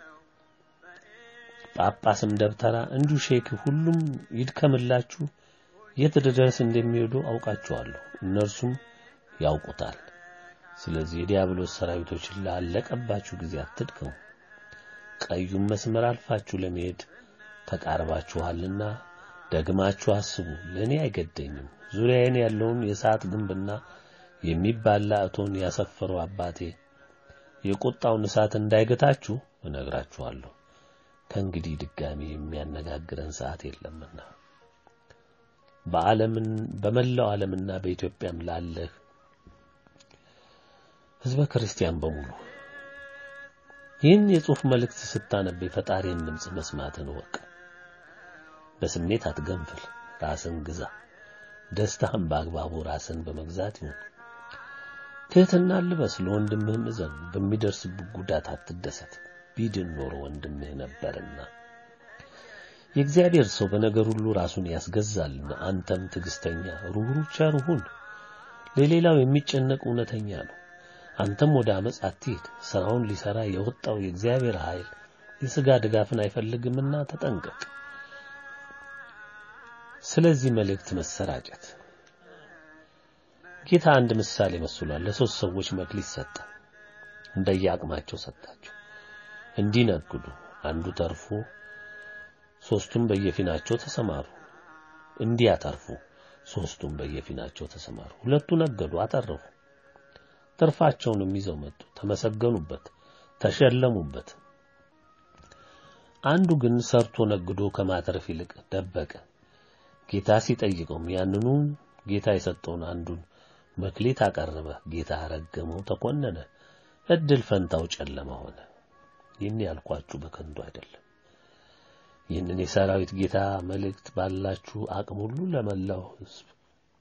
የጳጳስም ደብተራ እንዲሁ ሼክ ሁሉም ይድከምላችሁ የት ድረስ እንደሚሄዱ አውቃቸዋለሁ፣ እነርሱም ያውቁታል። ስለዚህ የዲያብሎስ ሰራዊቶች ላለቀባችሁ ጊዜ አትድከሙ። ቀዩን መስመር አልፋችሁ ለመሄድ ተቃርባችኋልና ደግማችሁ አስቡ። ለእኔ አይገደኝም። ዙሪያዬን ያለውን የሰዓት ግንብና የሚባላ እቶን ያሰፈረው አባቴ የቁጣውን እሳት እንዳይገታችሁ እነግራችኋለሁ። ከእንግዲህ ድጋሚ የሚያነጋግረን ሰዓት የለምና በዓለምን በመላው ዓለምና በኢትዮጵያም ላለህ ሕዝበ ክርስቲያን በሙሉ ይህን የጽሑፍ መልእክት ስታነብ የፈጣሪን ድምፅ መስማትን እወቅ። በስሜት አትገንፍል፣ ራስን ግዛ። ደስታህም በአግባቡ ራስን በመግዛት ይሁን። ትሕትና ልበስ፣ ለወንድምህም እዘን። በሚደርስብህ ጉዳት አትደሰት፣ ቢድን ኖሮ ወንድምህ ነበርና። የእግዚአብሔር ሰው በነገር ሁሉ ራሱን ያስገዛልና አንተም ትዕግስተኛ፣ ሩህሩህ፣ ቸር ሁን። ለሌላው የሚጨነቅ እውነተኛ ነው። አንተም ወደ አመፅ አትሂድ። ሥራውን ሊሠራ የወጣው የእግዚአብሔር ኃይል የሥጋ ድጋፍን አይፈልግምና ተጠንቀቅ። ስለዚህ መልእክት መሰራጨት ጌታ አንድ ምሳሌ መስሏል። ለሶስት ሰዎች መክሊት ሰጠ፣ እንደየአቅማቸው ሰጣቸው እንዲነግዱ። አንዱ ተርፎ ሶስቱም በየፊናቸው ተሰማሩ። እንዲያተርፉ ሶስቱም በየፊናቸው ተሰማሩ። ሁለቱ ነገዱ፣ አተረፉ። ትርፋቸውንም ይዘው መጡ፣ ተመሰገኑበት፣ ተሸለሙበት። አንዱ ግን ሰርቶ ነግዶ ከማተረፍ ይልቅ ደበቀ። ጌታ ሲጠይቀውም ያንኑ ጌታ የሰጠውን አንዱን መክሊት አቀረበ። ጌታ ረገመው፣ ተኮነነ። እድል ፈንታው ጨለማ ሆነ። ይህን ያልኳችሁ በከንቱ አይደለም። ይህንን የሰራዊት ጌታ መልእክት ባላችሁ አቅም ሁሉ ለመላው ሕዝብ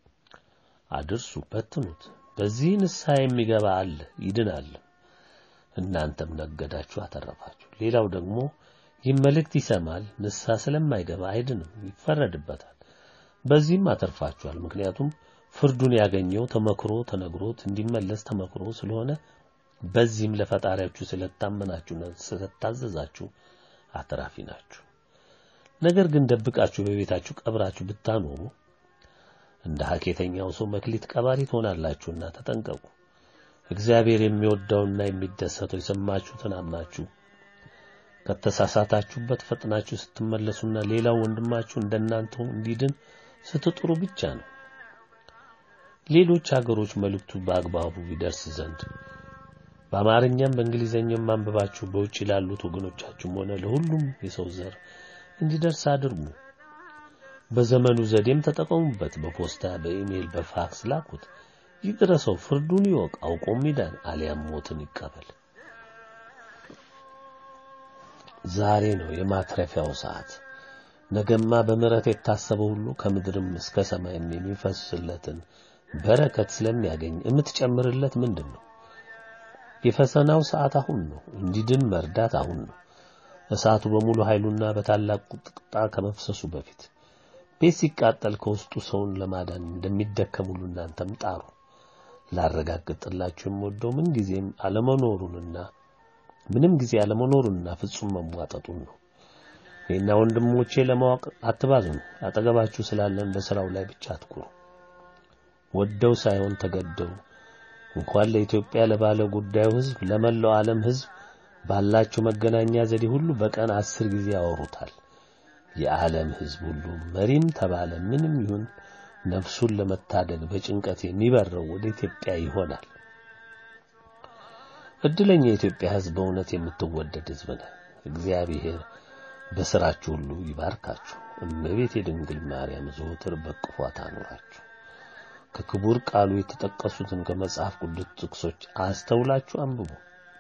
አድርሱ፣ በትኑት። በዚህ ንስሐ የሚገባ አለ ይድናል። እናንተም ነገዳችሁ አተረፋችሁ። ሌላው ደግሞ ይህ መልእክት ይሰማል፣ ንስሐ ስለማይገባ አይድንም፣ ይፈረድበታል። በዚህም አተርፋችኋል። ምክንያቱም ፍርዱን ያገኘው ተመክሮ ተነግሮት እንዲመለስ ተመክሮ ስለሆነ በዚህም ለፈጣሪያችሁ ስለታመናችሁና ስለታዘዛችሁ አትራፊ ናችሁ። ነገር ግን ደብቃችሁ በቤታችሁ ቀብራችሁ ብታኖሩ እንደ ሐኬተኛው ሰው መክሊት ቀባሪ ትሆናላችሁና ተጠንቀቁ። እግዚአብሔር የሚወደውና የሚደሰተው የሰማችሁትን አምናችሁ ከተሳሳታችሁበት ፈጥናችሁ ስትመለሱና ሌላው ወንድማችሁ እንደናንተው እንዲድን ስትጥሩ ብቻ ነው። ሌሎች ሀገሮች መልእክቱ በአግባቡ ይደርስ ዘንድ በአማርኛም በእንግሊዘኛም ማንበባችሁ በውጭ ላሉት ወገኖቻችሁም ሆነ ለሁሉም የሰው ዘር እንዲደርስ አድርጉ። በዘመኑ ዘዴም ተጠቀሙበት። በፖስታ፣ በኢሜይል፣ በፋክስ ላኩት። ይድረሰው፣ ፍርዱን ይወቅ፣ አውቆም ይዳን፣ አሊያም ሞትን ይቀበል። ዛሬ ነው የማትረፊያው ሰዓት። ነገማ በምሕረት የታሰበ ሁሉ ከምድርም እስከ ሰማይም የሚፈስለትን በረከት ስለሚያገኝ የምትጨምርለት ምንድን ነው? የፈተናው ሰዓት አሁን ነው። እንዲድን መርዳት አሁን ነው። እሳቱ በሙሉ ኃይሉና በታላቅ ቁጣ ከመፍሰሱ በፊት ቤት ሲቃጠል ከውስጡ ሰውን ለማዳን እንደሚደከም ሁሉ እናንተም ጣሩ። ላረጋግጥላችሁ የምወደው ምን ጊዜም አለመኖሩንና ምንም ጊዜ አለመኖሩንና ፍጹም መሟጠጡን ነው። እኔና ወንድሞቼ ለማወቅ አትባዝኑ። አጠገባችሁ ስላለን በሥራው ላይ ብቻ አትኩሩ። ወደው ሳይሆን ተገደው እንኳን ለኢትዮጵያ ለባለ ጉዳዩ ሕዝብ ለመላው ዓለም ሕዝብ ባላቸው መገናኛ ዘዴ ሁሉ በቀን አስር ጊዜ ያወሩታል። የዓለም ሕዝብ ሁሉ መሪም ተባለ ምንም ይሁን ነፍሱን ለመታደግ በጭንቀት የሚበረው ወደ ኢትዮጵያ ይሆናል። እድለኛ የኢትዮጵያ ሕዝብ በእውነት የምትወደድ ሕዝብ ነህ። እግዚአብሔር በሥራችሁ ሁሉ ይባርካችሁ። እመቤት የድንግል ማርያም ዘወትር በቅፏ ታኑራችሁ። ከክቡር ቃሉ የተጠቀሱትን ከመጽሐፍ ቅዱስ ጥቅሶች አስተውላችሁ አንብቡ።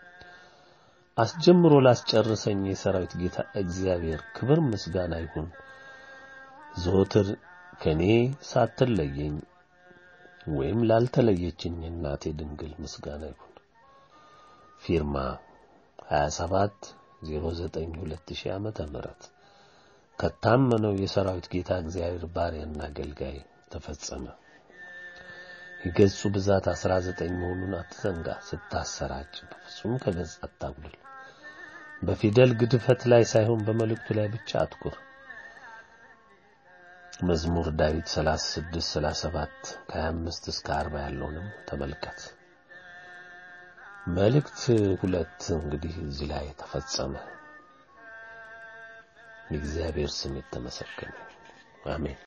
አስጀምሮ ላስጨርሰኝ የሰራዊት ጌታ እግዚአብሔር ክብር ምስጋና ይሁን። ዘወትር ከኔ ሳትለየኝ ወይም ላልተለየችኝ እናቴ ድንግል ምስጋና ይሁን። ፊርማ 27 09 2000 ዓመተ ምህረት ከታመነው የሰራዊት ጌታ እግዚአብሔር ባሪያና አገልጋይ ተፈጸመ። የገጹ ብዛት 19 መሆኑን አትዘንጋ። ስታሰራጭ በፍጹም ከገጽ አታጉድል። በፊደል ግድፈት ላይ ሳይሆን በመልእክቱ ላይ ብቻ አትኩር። መዝሙር ዳዊት 36 37 ከ25 እስከ 40 ያለውንም ተመልከት። መልእክት ሁለት እንግዲህ እዚህ ላይ ተፈጸመ። የእግዚአብሔር ስም የተመሰገነ አሜን።